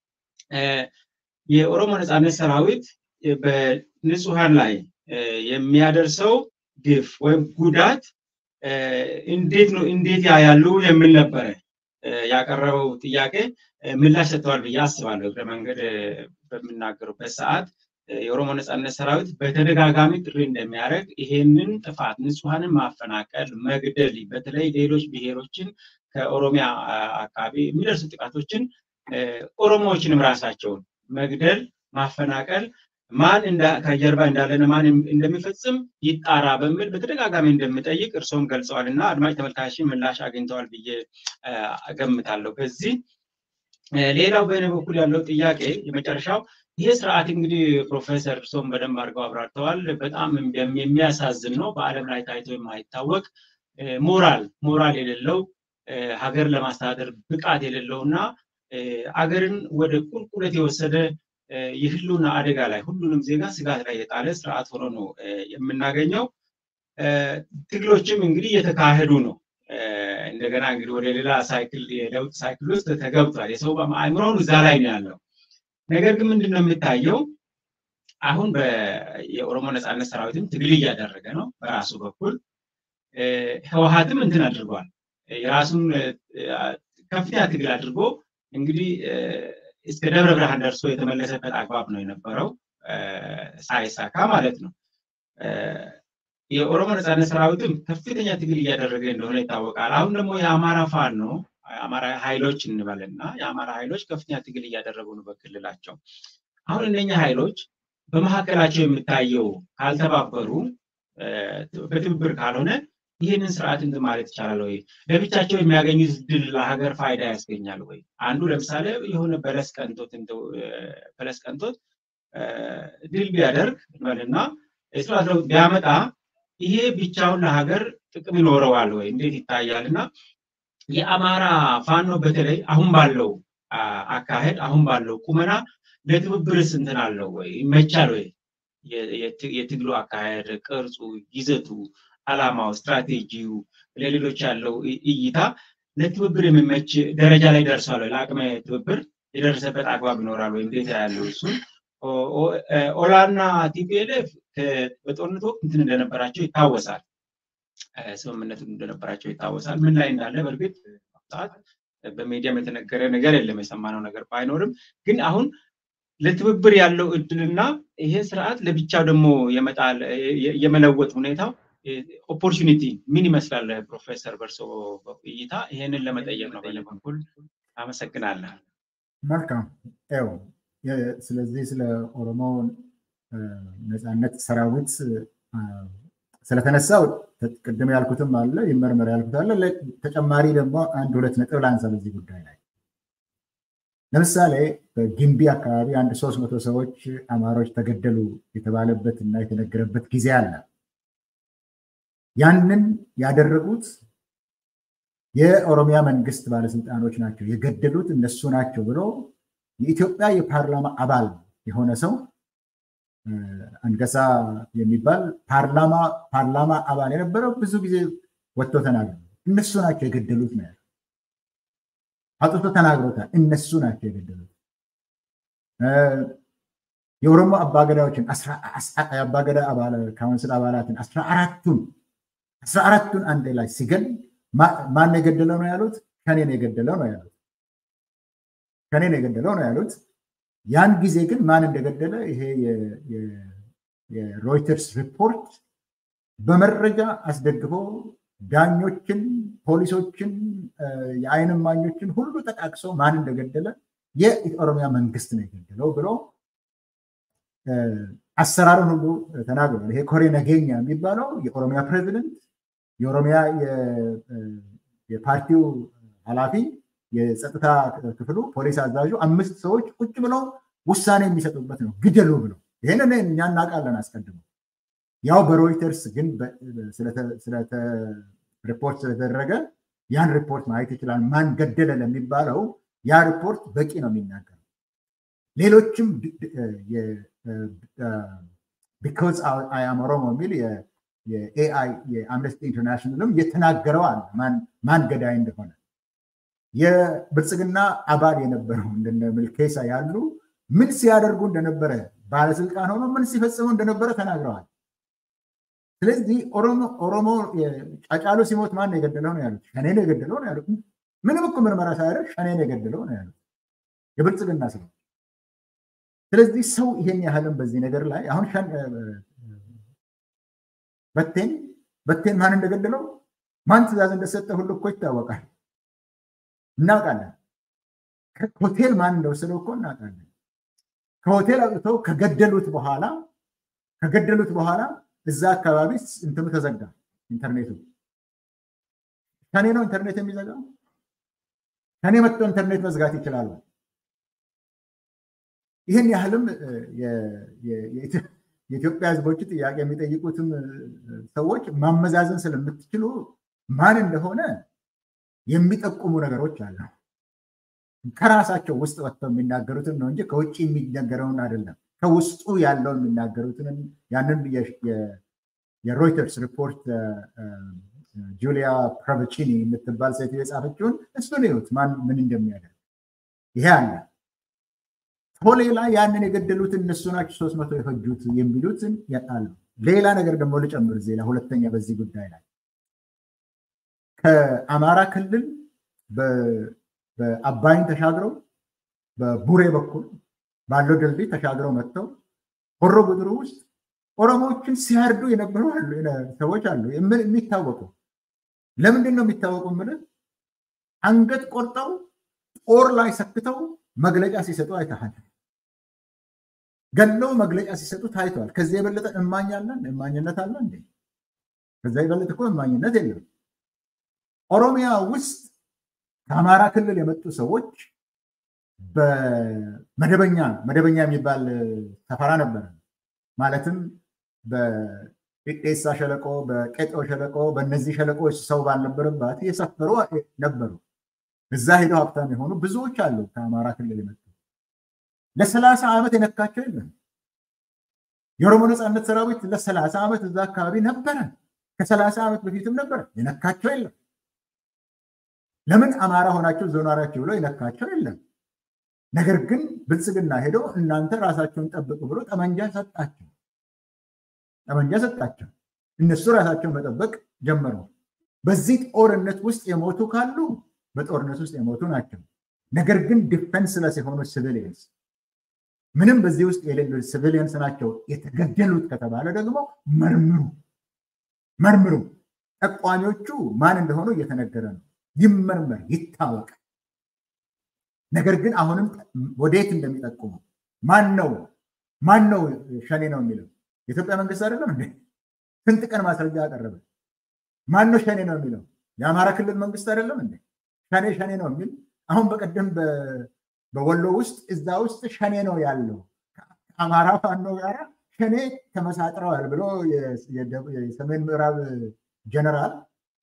የኦሮሞ ነፃነት ሰራዊት በንጹሐን ላይ የሚያደርሰው ግፍ ወይም ጉዳት እንዴት ነው እንዴት ያያሉ የሚል ነበረ ያቀረበው ጥያቄ ምላሽ ሰጥተዋል ብዬ አስባለሁ። እግረ መንገድ በምናገሩበት ሰዓት የኦሮሞ ነፃነት ሰራዊት በተደጋጋሚ ጥሪ እንደሚያደርግ ይሄንን ጥፋት ንጹሐንን ማፈናቀል፣ መግደል በተለይ ሌሎች ብሔሮችን ከኦሮሚያ አካባቢ የሚደርሱ ጥቃቶችን ኦሮሞዎችንም ራሳቸውን መግደል፣ ማፈናቀል ማን ከጀርባ እንዳለና ማን እንደሚፈጽም ይጣራ በሚል በተደጋጋሚ እንደሚጠይቅ እርስዎም ገልጸዋል እና አድማጭ ተመልካችን ምላሽ አግኝተዋል ብዬ እገምታለሁ። በዚህ ሌላው በእኔ በኩል ያለው ጥያቄ የመጨረሻው ይሄ ስርዓት እንግዲህ ፕሮፌሰር እርስዎም በደንብ አድርገው አብራርተዋል። በጣም የሚያሳዝን ነው። በዓለም ላይ ታይቶ የማይታወቅ ሞራል ሞራል የሌለው ሀገር ለማስተዳደር ብቃት የሌለው እና አገርን ወደ ቁልቁለት የወሰደ የህልውና አደጋ ላይ ሁሉንም ዜጋ ስጋት ላይ የጣለ ስርዓት ሆኖ ነው የምናገኘው። ትግሎችም እንግዲህ እየተካሄዱ ነው። እንደገና እንግዲህ ወደ ሌላ ሳይክል የለውጥ ሳይክል ውስጥ ተገብቷል። የሰው አእምሮውን እዛ ላይ ነው ያለው። ነገር ግን ምንድን ነው የሚታየው? አሁን የኦሮሞ ነፃነት ሰራዊትም ትግል እያደረገ ነው በራሱ በኩል። ህወሀትም እንትን አድርጓል። የራሱን ከፍተኛ ትግል አድርጎ እንግዲህ እስከ ደብረ ብርሃን ደርሶ የተመለሰበት አግባብ ነው የነበረው ሳይሳካ ማለት ነው። የኦሮሞ ነፃነት ሰራዊትም ከፍተኛ ትግል እያደረገ እንደሆነ ይታወቃል። አሁን ደግሞ የአማራ ፋኖ ነው የአማራ ኃይሎች እንበልና የአማራ ኃይሎች ከፍተኛ ትግል እያደረጉ ነው በክልላቸው። አሁን እነኛ ኃይሎች በመካከላቸው የሚታየው ካልተባበሩ፣ በትብብር ካልሆነ ይህንን ስርዓት እንትን ማለት ይቻላል ወይ? ለብቻቸው የሚያገኙት ድል ለሀገር ፋይዳ ያስገኛል ወይ? አንዱ ለምሳሌ የሆነ በለስ ቀንቶት በለስ ቀንቶት ድል ቢያደርግ እንበልና ስርዓት ለውጥ ቢያመጣ ይሄ ብቻውን ለሀገር ጥቅም ይኖረዋል ወይ? እንዴት ይታያል? እና የአማራ ፋኖ በተለይ አሁን ባለው አካሄድ አሁን ባለው ቁመና ለትብብርስ እንትን አለው ወይ? ይመቻል ወይ? የትግሉ አካሄድ ቅርጹ፣ ይዘቱ አላማው፣ ስትራቴጂው፣ ለሌሎች ያለው እይታ ለትብብር የሚመች ደረጃ ላይ ደርሷል። ለአቅመ ትብብር የደረሰበት አግባብ ይኖራል ወይ? እንዴት ያለው እሱን ኦላና ቲፒኤልኤፍ በጦርነት ወቅት እንትን እንደነበራቸው ይታወሳል። ስምምነት እንደነበራቸው ይታወሳል። ምን ላይ እንዳለ በእርግጥ ሰዓት በሚዲያም የተነገረ ነገር የለም፣ የሰማነው ነገር ባይኖርም ግን አሁን ለትብብር ያለው እድልና ይሄ ስርዓት ለብቻው ደግሞ የመጣል የመለወጥ ሁኔታው ኦፖርቹኒቲ ምን ይመስላል? ፕሮፌሰር በርሶ እይታ ይሄንን ለመጠየቅ ነው በእኔ በኩል አመሰግናለሁ። መልካም ው ስለዚህ ስለ ኦሮሞ ነፃነት ሰራዊት ስለተነሳው ቅድም ያልኩትም አለ ይመርመር ያልኩት አለ። ተጨማሪ ደግሞ አንድ ሁለት ነጥብ ላንሳ በዚህ ጉዳይ ላይ ለምሳሌ በጊምቢ አካባቢ አንድ ሶስት መቶ ሰዎች አማሮች ተገደሉ የተባለበት እና የተነገረበት ጊዜ አለ። ያንን ያደረጉት የኦሮሚያ መንግስት ባለስልጣኖች ናቸው የገደሉት እነሱ ናቸው ብሎ የኢትዮጵያ የፓርላማ አባል የሆነ ሰው አንገሳ የሚባል ፓርላማ አባል የነበረው ብዙ ጊዜ ወጥቶ ተናግሮ እነሱ ናቸው የገደሉት ነው ያለው። አውጥቶ ተናግሮታል። እነሱ ናቸው የገደሉት። የኦሮሞ አባገዳዎችን የአባገዳ ካውንስል አባላትን አስራ አራቱን አስራ አራቱን አንድ ላይ ሲገል ማን የገደለው ነው ያሉት? ከኔን የገደለው ነው ያሉት። ከኔን የገደለው ነው ያሉት። ያን ጊዜ ግን ማን እንደገደለ ይሄ የሮይተርስ ሪፖርት በመረጃ አስደግፎ ዳኞችን፣ ፖሊሶችን፣ የአይን እማኞችን ሁሉ ጠቃቅሶ ማን እንደገደለ የኦሮሚያ መንግስት ነው የገደለው ብሎ አሰራሩን ሁሉ ተናግሯል። ይሄ ኮሬ ነገኛ የሚባለው የኦሮሚያ ፕሬዚደንት፣ የኦሮሚያ የፓርቲው ኃላፊ፣ የጸጥታ ክፍሉ፣ ፖሊስ አዛዡ አምስት ሰዎች ቁጭ ብለው ውሳኔ የሚሰጡበት ነው ግደሉ ብለው። ይህንን እኛ እናውቃለን አስቀድሞ። ያው በሮይተርስ ግን ሪፖርት ስለተደረገ ያን ሪፖርት ማየት ይችላል። ማን ገደለ ለሚባለው ያ ሪፖርት በቂ ነው የሚናገረው። ሌሎችም ቢኮዝ አይ አም ኦሮሞ የሚል የኤአይ የአምነስቲ ኢንተርናሽናልም የተናገረው አለ ማን ገዳይ እንደሆነ። የብልጽግና አባል የነበረው እንደነ ምልኬሳ ያሉ ምን ሲያደርጉ እንደነበረ ባለስልጣን ሆኖ ምን ሲፈጽሙ እንደነበረ ተናግረዋል። ስለዚህ ኦሮሞ ጫጫሉ ሲሞት ማን የገደለው ነው ያሉት? ሸኔ ነው የገደለው ነው ያሉት። ምንም እኮ ምርመራ ሳያደርግ ሸኔ ነው የገደለው ነው ያሉት የብልጽግና ሰው። ስለዚህ ሰው ይሄን ያህልም በዚህ ነገር ላይ አሁን በቴን በቴን ማን እንደገደለው ማን ትእዛዝ እንደሰጠ ሁሉ እኮ ይታወቃል፣ እናውቃለን። ሆቴል ማን እንደወሰደው እኮ እናውቃለን። ከሆቴል አውጥተው ከገደሉት በኋላ ከገደሉት በኋላ እዛ አካባቢ እንትኑ ተዘጋ ኢንተርኔቱ። ሸኔ ነው ኢንተርኔት የሚዘጋው? ሸኔ መጥቶ ኢንተርኔት መዝጋት ይችላሉ። ይህን ያህልም የኢትዮጵያ ሕዝቦች ጥያቄ የሚጠይቁትም ሰዎች ማመዛዘን ስለምትችሉ ማን እንደሆነ የሚጠቁሙ ነገሮች አሉ። ከራሳቸው ውስጥ ወጥተው የሚናገሩትን ነው እንጂ ከውጭ የሚነገረውን አይደለም። ከውስጡ ያለው የሚናገሩትን ያንን የሮይተርስ ሪፖርት ጁሊያ ፕራቨቺኒ የምትባል ሴት የጻፈችውን እሱን ይሁት ማን ምን እንደሚያደርግ ይሄ አለ። ቶሌ ላይ ያንን የገደሉት እነሱ ናቸው ሶስት መቶ የፈጁት የሚሉትን አሉ። ሌላ ነገር ደግሞ ልጨምር እዚህ ላይ ሁለተኛ በዚህ ጉዳይ ላይ ከአማራ ክልል በአባይን ተሻግረው በቡሬ በኩል ባለው ድልድይ ተሻግረው መጥተው ሆሮ ጉድሩ ውስጥ ኦሮሞዎችን ሲያርዱ የነበሩ ሰዎች አሉ የሚታወቁ። ለምንድን ነው የሚታወቁ? ምልህ አንገት ቆርጠው ጦር ላይ ሰክተው መግለጫ ሲሰጡ አይተሃል። ገለው መግለጫ ሲሰጡ ታይተዋል። ከዚህ የበለጠ እማኝ አለን? እማኝነት አለ እንዴ? ከዛ የበለጠ እኮ እማኝነት የለም። ኦሮሚያ ውስጥ ከአማራ ክልል የመጡ ሰዎች በመደበኛ መደበኛ የሚባል ሰፈራ ነበረ። ማለትም በጤሳ ሸለቆ፣ በቄጦ ሸለቆ፣ በእነዚህ ሸለቆዎች ሰው ባልነበረባት የሰፈሩ ነበሩ። እዛ ሄደው ሀብታም የሆኑ ብዙዎች አሉ ከአማራ ክልል የመጡ ለሰላሳ ዓመት የነካቸው የለም። የኦሮሞ ነፃነት ሰራዊት ለሰላሳ ዓመት እዛ አካባቢ ነበረ። ከሰላሳ ዓመት በፊትም ነበረ። የነካቸው የለም። ለምን አማራ ሆናቸው ዞናራቸው ብሎ የነካቸው የለም። ነገር ግን ብልጽግና ሄዶ እናንተ ራሳቸውን ጠብቁ ብሎ ጠመንጃ ሰጣቸው። ጠመንጃ ሰጣቸው። እነሱ ራሳቸውን መጠበቅ ጀመሩ። በዚህ ጦርነት ውስጥ የሞቱ ካሉ በጦርነት ውስጥ የሞቱ ናቸው። ነገር ግን ዲፌንስለስ የሆኑ ሲቪሊየንስ ምንም በዚህ ውስጥ የሌሉ ሲቪሊየንስ ናቸው የተገደሉት ከተባለ ደግሞ መርምሩ መርምሩ። ጠቋሚዎቹ ማን እንደሆኑ እየተነገረ ነው። ይመርመር፣ ይታወቅ። ነገር ግን አሁንም ወዴት እንደሚጠቁሙ ማን ነው ማን ነው ሸኔ ነው የሚለው የኢትዮጵያ መንግስት አይደለም እንዴ? ስንት ቀን ማስረጃ አቀረበ? ማን ነው ሸኔ ነው የሚለው የአማራ ክልል መንግስት አይደለም እንዴ? ሸኔ ሸኔ ነው የሚል አሁን በቀደም በወሎ ውስጥ እዛ ውስጥ ሸኔ ነው ያለው ከአማራ ፋኖ ጋር ሸኔ ተመሳጥረዋል ብሎ የሰሜን ምዕራብ ጀነራል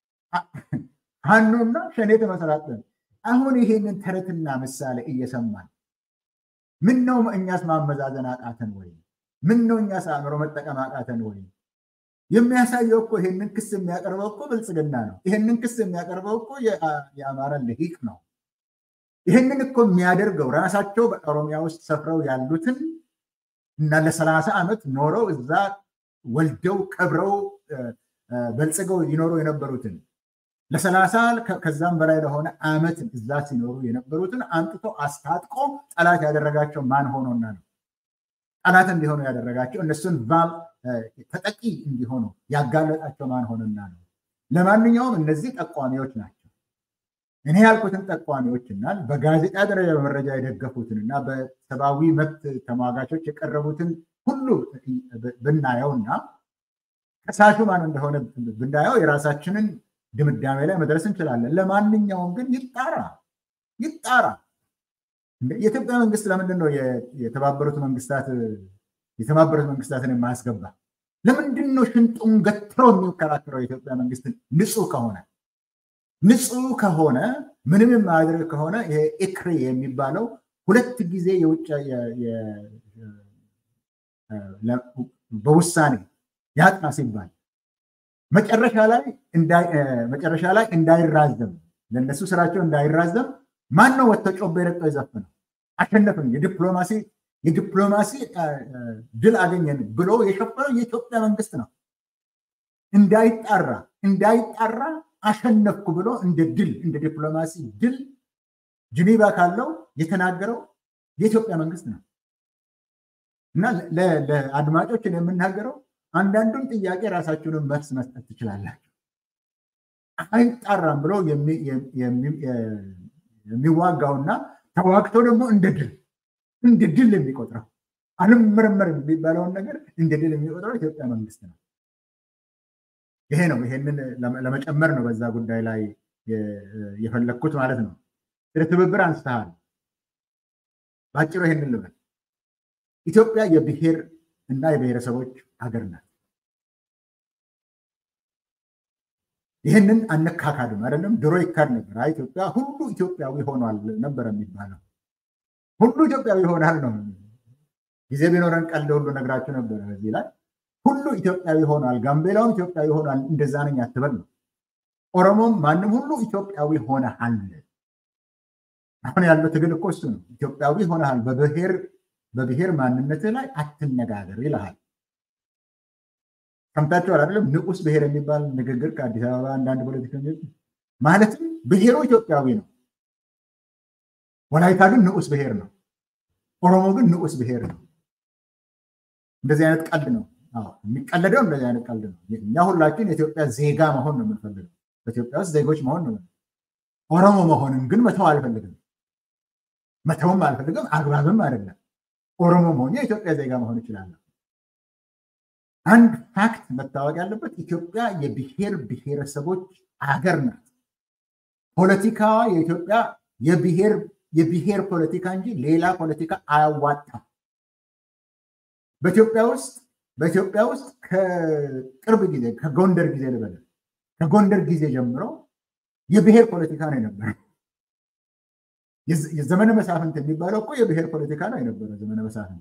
ፋኖና ሸኔ ተመሰራጥረን አሁን ይሄንን ተረትና ምሳሌ እየሰማን ምን ነው እኛስ ማመዛዘን አቃተን ወይ? ምን ነው እኛስ አእምሮ መጠቀም አቃተን ወይ? የሚያሳየው እኮ ይሄንን ክስ የሚያቀርበው እኮ ብልጽግና ነው። ይሄንን ክስ የሚያቀርበው እኮ የአማራ ልሂቅ ነው። ይህንን እኮ የሚያደርገው ራሳቸው በኦሮሚያ ውስጥ ሰፍረው ያሉትን እና ለሰላሳ ዓመት ኖረው እዛ ወልደው ቀብረው በልጽገው ይኖሩ የነበሩትን ለሰላሳ ከዛም በላይ ለሆነ ዓመት እዛ ሲኖሩ የነበሩትን አምጥቶ አስታጥቆ ጠላት ያደረጋቸው ማን ሆኖና ነው? ጠላት እንዲሆኑ ያደረጋቸው እነሱን ተጠቂ እንዲሆኑ ያጋለጣቸው ማን ሆኖና ነው? ለማንኛውም እነዚህ ጠቋሚዎች ናቸው። እኔ ያልኩትን ጠቋሚዎችና በጋዜጣ ደረጃ በመረጃ የደገፉትን እና በሰብአዊ መብት ተሟጋቾች የቀረቡትን ሁሉ ብናየውና ከሳሹ ማን እንደሆነ ብናየው የራሳችንን ድምዳሜ ላይ መድረስ እንችላለን። ለማንኛውም ግን ይጣራ ይጣራ። የኢትዮጵያ መንግስት ለምንድን ነው የተባበሩት መንግስታት የተባበሩት መንግስታትን የማያስገባ? ለምንድን ነው ሽንጡን ገትሮ የሚከራከረው? የኢትዮጵያ መንግስት ንጹህ ከሆነ ንጹህ ከሆነ ምንም የማያደርግ ከሆነ ይሄ ኤክሬ የሚባለው ሁለት ጊዜ የውጭ በውሳኔ ያጥና ሲባል መጨረሻ ላይ መጨረሻ ላይ እንዳይራዘም ለእነሱ ስራቸው እንዳይራዘም ማን ነው ወጥቶ ጮቤ ረግጦ የዘፈነው? አሸነፍን፣ የዲፕሎማሲ የዲፕሎማሲ ድል አገኘን ብሎ የሸፈነው የኢትዮጵያ መንግስት ነው። እንዳይጣራ እንዳይጣራ አሸነፍኩ ብሎ እንደ ድል እንደ ዲፕሎማሲ ድል ጅኒቫ ካለው የተናገረው የኢትዮጵያ መንግስት ነው እና ለአድማጮችን የምናገረው አንዳንዱን ጥያቄ ራሳችሁንም መልስ መስጠት ትችላላችሁ። አይጣራም ብሎ የሚዋጋውና ተዋግቶ ደግሞ እንደ ድል እንደ ድል የሚቆጥረው አልመረመርም የሚባለውን ነገር እንደ ድል የሚቆጥረው ኢትዮጵያ መንግስት ነው። ይሄ ነው። ይሄንን ለመጨመር ነው በዛ ጉዳይ ላይ የፈለግኩት ማለት ነው። ስለ ትብብር አንስተሃል። በአጭሩ ይሄንን ልበል። ኢትዮጵያ የብሔር እና የብሔረሰቦች ሀገር ናት። ይህንን አነካካድም አይደለም። ድሮ ይካድ ነበር። ኢትዮጵያ ሁሉ ኢትዮጵያዊ ሆኗል ነበር የሚባለው። ሁሉ ኢትዮጵያዊ ሆናል ነው። ጊዜ ቢኖረን ቀልድ ሁሉ ነግራችሁ ነበረ በዚህ ላይ ሁሉ ኢትዮጵያዊ ሆኗል፣ ጋምቤላውም ኢትዮጵያዊ ሆኗል። እንደዛ ነኝ አትበል ነው። ኦሮሞም ማንም ሁሉ ኢትዮጵያዊ ሆነሃል። አሁን ያለው ትግል እኮ እሱ ነው። ኢትዮጵያዊ ሆነሃል፣ በብሔር በብሔር ማንነትህ ላይ አትነጋገር ይልሃል። ሰምታችኋል አይደለም? ንዑስ ብሔር የሚባል ንግግር ከአዲስ አበባ አንዳንድ ፖለቲከኞች ማለትም ብሔሩ ኢትዮጵያዊ ነው። ወላይታ ግን ንዑስ ብሔር ነው። ኦሮሞ ግን ንዑስ ብሔር ነው። እንደዚህ አይነት ቀልድ ነው የሚቀለደው። እንደዚህ አይነት ቀልድ ነው። እኛ ሁላችን የኢትዮጵያ ዜጋ መሆን ነው የምንፈልገው። በኢትዮጵያ ውስጥ ዜጎች መሆን ነው። ኦሮሞ መሆንም ግን መተው አልፈልግም። መተውም አልፈልግም፣ አግባብም አይደለም። ኦሮሞ መሆን የኢትዮጵያ ዜጋ መሆን ይችላለሁ። አንድ ፋክት መታወቅ ያለበት ኢትዮጵያ የብሔር ብሔረሰቦች አገር ናት። ፖለቲካዋ የኢትዮጵያ የብሔር ፖለቲካ እንጂ ሌላ ፖለቲካ አያዋጣም። በኢትዮጵያ ውስጥ በኢትዮጵያ ውስጥ ከቅርብ ጊዜ ከጎንደር ጊዜ ልበል ከጎንደር ጊዜ ጀምሮ የብሔር ፖለቲካ ነው የነበረው። የዘመነ መሳፍንት የሚባለው እኮ የብሔር ፖለቲካ ነው የነበረው። ዘመነ መሳፍንት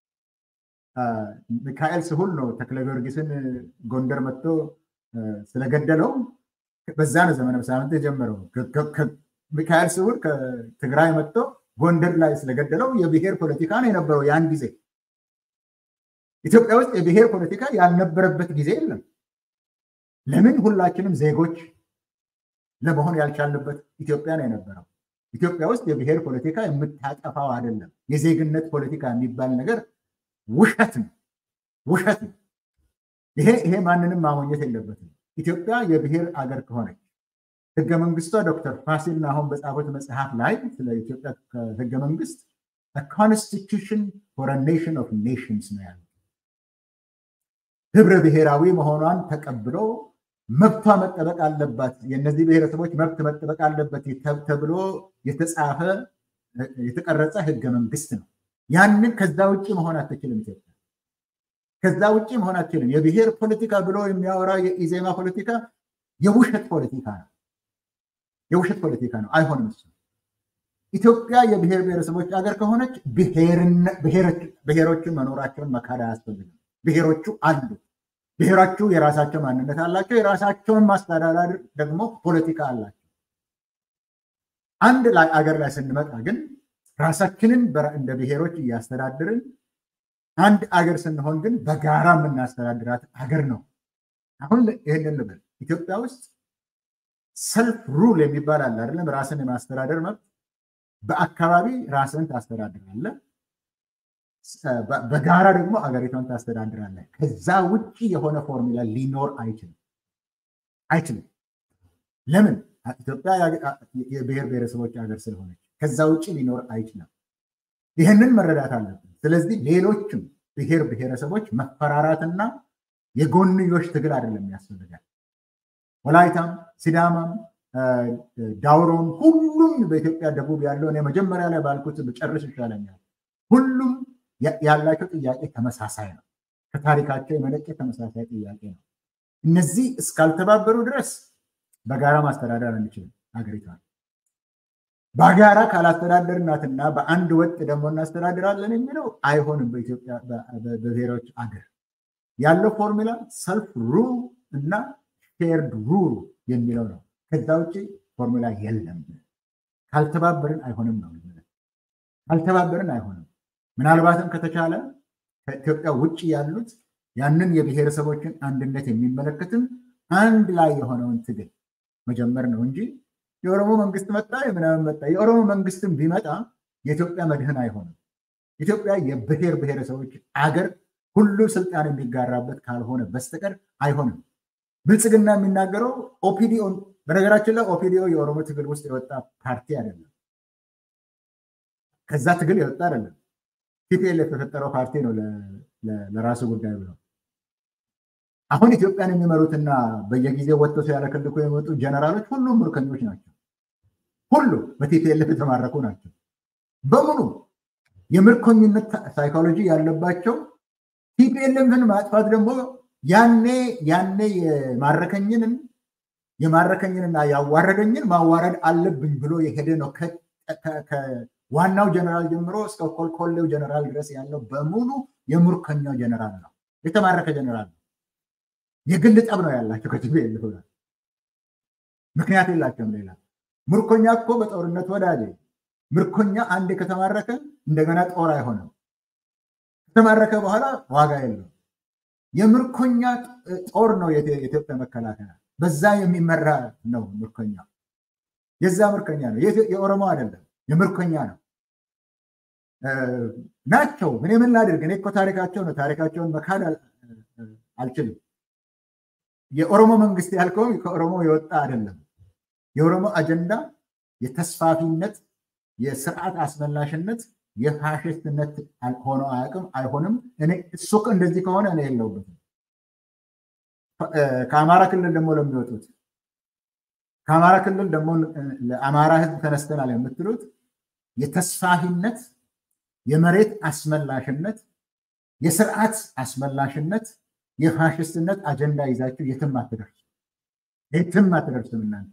ሚካኤል ስሁል ነው ተክለ ጊዮርጊስን ጎንደር መጥቶ ስለገደለው በዛ ነው ዘመነ መሳፍንት የጀመረው። ሚካኤል ስሁል ከትግራይ መጥቶ ጎንደር ላይ ስለገደለው የብሔር ፖለቲካ ነው የነበረው ያን ጊዜ። ኢትዮጵያ ውስጥ የብሔር ፖለቲካ ያልነበረበት ጊዜ የለም። ለምን ሁላችንም ዜጎች ለመሆን ያልቻልንበት ኢትዮጵያ ነው የነበረው። ኢትዮጵያ ውስጥ የብሔር ፖለቲካ የምታጠፋው አይደለም። የዜግነት ፖለቲካ የሚባል ነገር ውሸት ነው፣ ውሸት ነው። ይሄ ይሄ ማንንም ማሞኘት የለበትም። ኢትዮጵያ የብሔር አገር ከሆነች ህገ መንግስቷ ዶክተር ፋሲል አሁን በጻፉት መጽሐፍ ላይ ስለ ኢትዮጵያ ህገ መንግስት ኮንስቲቱሽን ፎር ኔሽን ኦፍ ኔሽንስ ነው ያለው። ህብረ ብሔራዊ መሆኗን ተቀብሎ መብቷ መጠበቅ አለባት፣ የእነዚህ ብሔረሰቦች መብት መጠበቅ አለበት ተብሎ የተጻፈ የተቀረጸ ህገ መንግስት ነው። ያንን ከዛ ውጭ መሆን አትችልም ኢትዮጵያ። ከዛ ውጭ መሆን አትችልም። የብሔር ፖለቲካ ብሎ የሚያወራ የኢዜማ ፖለቲካ የውሸት ፖለቲካ ነው። የውሸት ፖለቲካ ነው። አይሆንም እሱ። ኢትዮጵያ የብሔር ብሔረሰቦች ሀገር ከሆነች ብሔሮችን መኖራቸውን መካድ አያስፈልግም። ብሔሮቹ አሉ። ብሔሮቹ የራሳቸው ማንነት አላቸው። የራሳቸውን ማስተዳደር ደግሞ ፖለቲካ አላቸው። አንድ ላይ አገር ላይ ስንመጣ ግን ራሳችንን እንደ ብሔሮች እያስተዳድርን አንድ አገር ስንሆን ግን በጋራ የምናስተዳድራት አገር ነው። አሁን ይህንን ልበል፣ ኢትዮጵያ ውስጥ ሰልፍ ሩል የሚባል አለ አይደለም? ራስን የማስተዳደር መብት። በአካባቢ ራስን ታስተዳድራለህ፣ በጋራ ደግሞ አገሪቷን ታስተዳድራለህ። ከዛ ውጭ የሆነ ፎርሙላ ሊኖር አይችልም አይችልም። ለምን? ኢትዮጵያ የብሔር ብሔረሰቦች ሀገር ስለሆነች ከዛ ውጭ ሊኖር አይችልም። ይህንን መረዳት አለብን። ስለዚህ ሌሎችም ብሔር ብሔረሰቦች መፈራራትና የጎንዮሽ ትግል አይደለም ያስፈልጋል። ወላይታም፣ ሲዳማም፣ ዳውሮም ሁሉም በኢትዮጵያ ደቡብ ያለው እኔ መጀመሪያ ላይ ባልኩት ብጨርስ ይሻለኛል። ሁሉም ያላቸው ጥያቄ ተመሳሳይ ነው። ከታሪካቸው የመነጨ ተመሳሳይ ጥያቄ ነው። እነዚህ እስካልተባበሩ ድረስ በጋራ ማስተዳደር አንችልም ሀገሪቷን። በጋራ ካላስተዳደርናትና በአንድ ወጥ ደግሞ እናስተዳድራለን የሚለው አይሆንም። በኢትዮጵያ በብሔሮች አገር ያለው ፎርሙላ ሰልፍ ሩል እና ሼርድ ሩል የሚለው ነው። ከዛ ውጭ ፎርሙላ የለም። ካልተባበርን አይሆንም ነው። ካልተባበርን አይሆንም። ምናልባትም ከተቻለ ከኢትዮጵያ ውጭ ያሉት ያንን የብሔረሰቦችን አንድነት የሚመለከትም አንድ ላይ የሆነውን ትግል መጀመር ነው እንጂ የኦሮሞ መንግስት መጣ የምናምን መጣ። የኦሮሞ መንግስትም ቢመጣ የኢትዮጵያ መድህን አይሆንም። ኢትዮጵያ የብሔር ብሔረሰቦች አገር ሁሉ ስልጣን የሚጋራበት ካልሆነ በስተቀር አይሆንም። ብልጽግና የሚናገረው ኦፒዲኦ፣ በነገራችን ላይ ኦፒዲኦ የኦሮሞ ትግል ውስጥ የወጣ ፓርቲ አይደለም። ከዛ ትግል የወጣ አይደለም። ቲፒኤልኤፍ የተፈጠረው ፓርቲ ነው ለራሱ ጉዳይ ብለው አሁን ኢትዮጵያን የሚመሩትና በየጊዜው ወጥቶ ሲያለከልኩ የመጡ ጀነራሎች ሁሉም ምርኮኞች ናቸው። ሁሉ በቲፒኤልኤፍ የተማረኩ ናቸው። በሙሉ የምርኮኝነት ሳይኮሎጂ ያለባቸው ቲፒኤልኤፍን ማጥፋት ደግሞ ያኔ ያኔ የማረከኝንን የማረከኝንና ያዋረደኝን ማዋረድ አለብኝ ብሎ የሄደ ነው። ከዋናው ጀነራል ጀምሮ እስከ ኮልኮሌው ጀነራል ድረስ ያለው በሙሉ የምርኮኛው ጀነራል ነው፣ የተማረከ ጀነራል ነው። የግል ጠብ ነው ያላቸው ከቲፒኤልኤፍ ጋር። ምክንያት የላቸውም ሌላ። ምርኮኛ እኮ በጦርነት ወዳጅ ምርኮኛ አንድ ከተማረከ እንደገና ጦር አይሆንም። ከተማረከ በኋላ ዋጋ የለው። የምርኮኛ ጦር ነው የኢትዮጵያ መከላከያ። በዛ የሚመራ ነው ምርኮኛ። የዛ ምርኮኛ ነው፣ የኦሮሞ አይደለም፣ የምርኮኛ ነው ናቸው። እኔ ምን ላድርግ? እኔ እኮ ታሪካቸው ነው። ታሪካቸውን መካድ አልችልም። የኦሮሞ መንግስት ያልከው ከኦሮሞ የወጣ አይደለም። የኦሮሞ አጀንዳ የተስፋፊነት፣ የስርዓት አስመላሽነት፣ የፋሽስትነት ሆኖ አያውቅም፣ አይሆንም። እኔ እሱ እንደዚህ ከሆነ እኔ የለውበትም። ከአማራ ክልል ደግሞ ለሚወጡት ከአማራ ክልል ደግሞ ለአማራ ህዝብ ተነስተናል የምትሉት የተስፋፊነት፣ የመሬት አስመላሽነት፣ የስርዓት አስመላሽነት የፋሽስትነት አጀንዳ ይዛችሁ የትም አትደርሱ፣ የትም አትደርሱም። እናንተ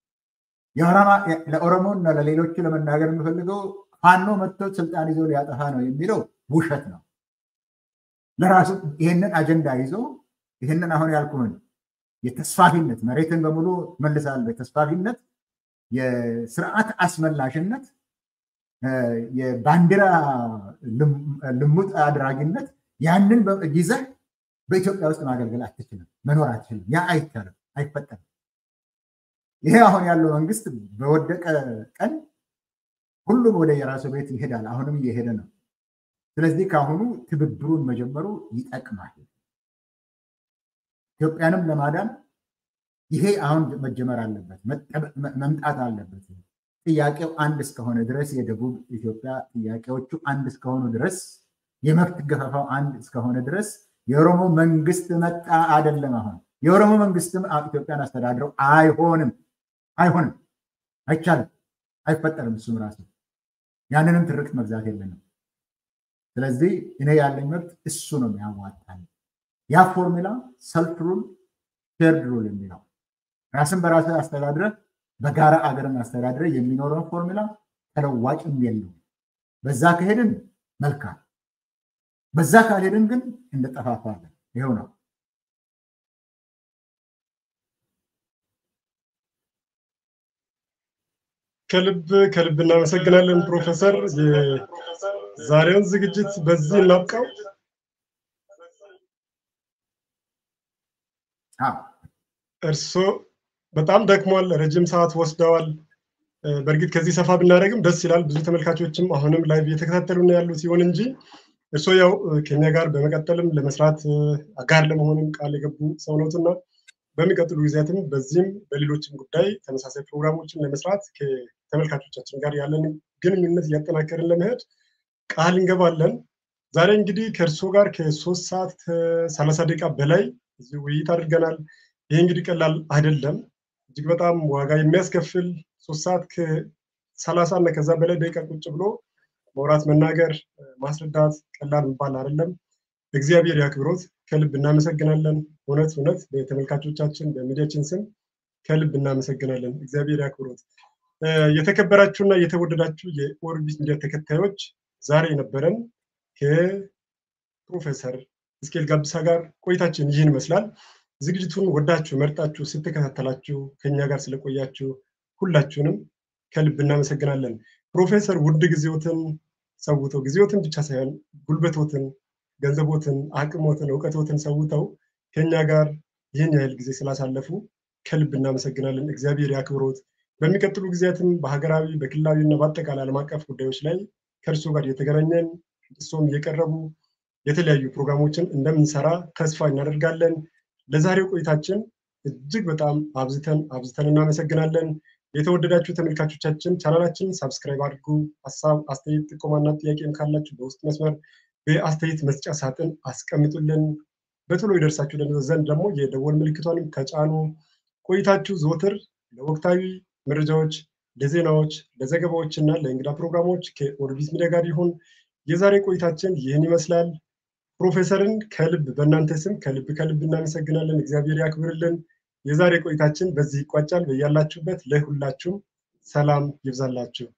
ለኦሮሞና ለሌሎቹ ለመናገር የምፈልገው ፋኖ መጥቶ ስልጣን ይዞ ሊያጠፋ ነው የሚለው ውሸት ነው። ለራሱ ይህንን አጀንዳ ይዞ ይህንን አሁን ያልኩህን የተስፋፊነት መሬትን በሙሉ መልሳለሁ፣ የተስፋፊነት፣ የስርዓት አስመላሽነት፣ የባንዲራ ልሙጥ አድራጊነት ያንን ይዘህ በኢትዮጵያ ውስጥ ማገልገል አትችልም፣ መኖር አትችልም። ያ አይቻልም፣ አይፈጠርም። ይሄ አሁን ያለው መንግስት በወደቀ ቀን ሁሉም ወደ የራሱ ቤት ይሄዳል። አሁንም እየሄደ ነው። ስለዚህ ከአሁኑ ትብብሩን መጀመሩ ይጠቅማል። ኢትዮጵያንም ለማዳን ይሄ አሁን መጀመር አለበት፣ መምጣት አለበት። ጥያቄው አንድ እስከሆነ ድረስ የደቡብ ኢትዮጵያ ጥያቄዎቹ አንድ እስከሆኑ ድረስ የመብት ገፈፋው አንድ እስከሆነ ድረስ የኦሮሞ መንግስት መጣ አይደለም። አሁን የኦሮሞ መንግስትም ኢትዮጵያን አስተዳድረው አይሆንም፣ አይሆንም፣ አይቻልም፣ አይፈጠርም። እሱም ራሱ ያንንም ትርክት መግዛት የለንም። ስለዚህ እኔ ያለኝ መብት እሱ ነው የሚያዋጣል። ያ ፎርሙላ ሰልፍ ሩል ሼርድ ሩል የሚለው ራስን በራስ አስተዳድረ በጋራ አገርን አስተዳድረ የሚኖረውን ፎርሙላ ተለዋጭም የለውም። በዛ ከሄድን መልካም በዛ ካልሄድን ግን እንጠፋፋለን። ይኸው ነው። ከልብ ከልብ እናመሰግናለን ፕሮፌሰር። የዛሬውን ዝግጅት በዚህ እናብቃው። እርሶ በጣም ደክሟል። ረጅም ሰዓት ወስደዋል። በእርግጥ ከዚህ ሰፋ ብናደርግም ደስ ይላል። ብዙ ተመልካቾችም አሁንም ላይቭ እየተከታተሉ ነው ያሉት። ይሁን እንጂ እርስዎ ያው ከኛ ጋር በመቀጠልም ለመስራት አጋር ለመሆንም ቃል የገቡ ሰው ነዎትና በሚቀጥሉ ጊዜያትም በዚህም በሌሎችም ጉዳይ ተመሳሳይ ፕሮግራሞችን ለመስራት ከተመልካቾቻችን ጋር ያለን ግንኙነት እያጠናከርን ለመሄድ ቃል እንገባለን። ዛሬ እንግዲህ ከእርስዎ ጋር ከሶስት ሰዓት ከሰላሳ ደቂቃ በላይ እዚህ ውይይት አድርገናል። ይህ እንግዲህ ቀላል አይደለም። እጅግ በጣም ዋጋ የሚያስከፍል ሶስት ሰዓት ከሰላሳ እና ከዛ በላይ ደቂቃ ቁጭ ብሎ መውራት፣ መናገር፣ ማስረዳት ቀላል የሚባል አይደለም። እግዚአብሔር ያክብሮት። ከልብ እናመሰግናለን። እውነት እውነት በተመልካቾቻችን በሚዲያችን ስም ከልብ እናመሰግናለን። እግዚአብሔር ያክብሮት። የተከበራችሁና የተወደዳችሁ የኦርቢት ሚዲያ ተከታዮች ዛሬ የነበረን ከፕሮፌሰር እስኬል ጋቢሳ ጋር ቆይታችን ይህን ይመስላል። ዝግጅቱን ወዳችሁ መርጣችሁ ስትከታተላችሁ ከኛ ጋር ስለቆያችሁ ሁላችሁንም ከልብ እናመሰግናለን። ፕሮፌሰር ውድ ጊዜዎትን ሰውተው ጊዜዎትን ብቻ ሳይሆን ጉልበቶትን፣ ገንዘቦትን፣ አቅሞትን፣ እውቀቶትን ሰውተው ከኛ ጋር ይህን ያህል ጊዜ ስላሳለፉ ከልብ እናመሰግናለን። እግዚአብሔር ያክብሮት። በሚቀጥሉ ጊዜያትም በሀገራዊ በክልላዊ እና በአጠቃላይ ዓለም አቀፍ ጉዳዮች ላይ ከእርሶ ጋር እየተገናኘን እሶም እየቀረቡ የተለያዩ ፕሮግራሞችን እንደምንሰራ ተስፋ እናደርጋለን። ለዛሬው ቆይታችን እጅግ በጣም አብዝተን አብዝተን እናመሰግናለን። የተወደዳችሁ ተመልካቾቻችን ቻናላችን ሳብስክራይብ አድርጉ። ሀሳብ፣ አስተያየት፣ ጥቆማና ጥያቄም ካላችሁ በውስጥ መስመር በአስተያየት መስጫ ሳጥን አስቀምጡልን። በቶሎ ይደርሳችሁ ዘንድ ደግሞ የደወል ምልክቷንም ተጫኑ። ቆይታችሁ ዘወትር ለወቅታዊ መረጃዎች፣ ለዜናዎች፣ ለዘገባዎች እና ለእንግዳ ፕሮግራሞች ከኦርቢት ሚዲያ ጋር ይሁን። የዛሬ ቆይታችን ይህን ይመስላል። ፕሮፌሰርን ከልብ በእናንተ ስም ከልብ ከልብ እናመሰግናለን። እግዚአብሔር ያክብርልን። የዛሬ ቆይታችን በዚህ ይቋጫል። በያላችሁበት ለሁላችሁም ሰላም ይብዛላችሁ።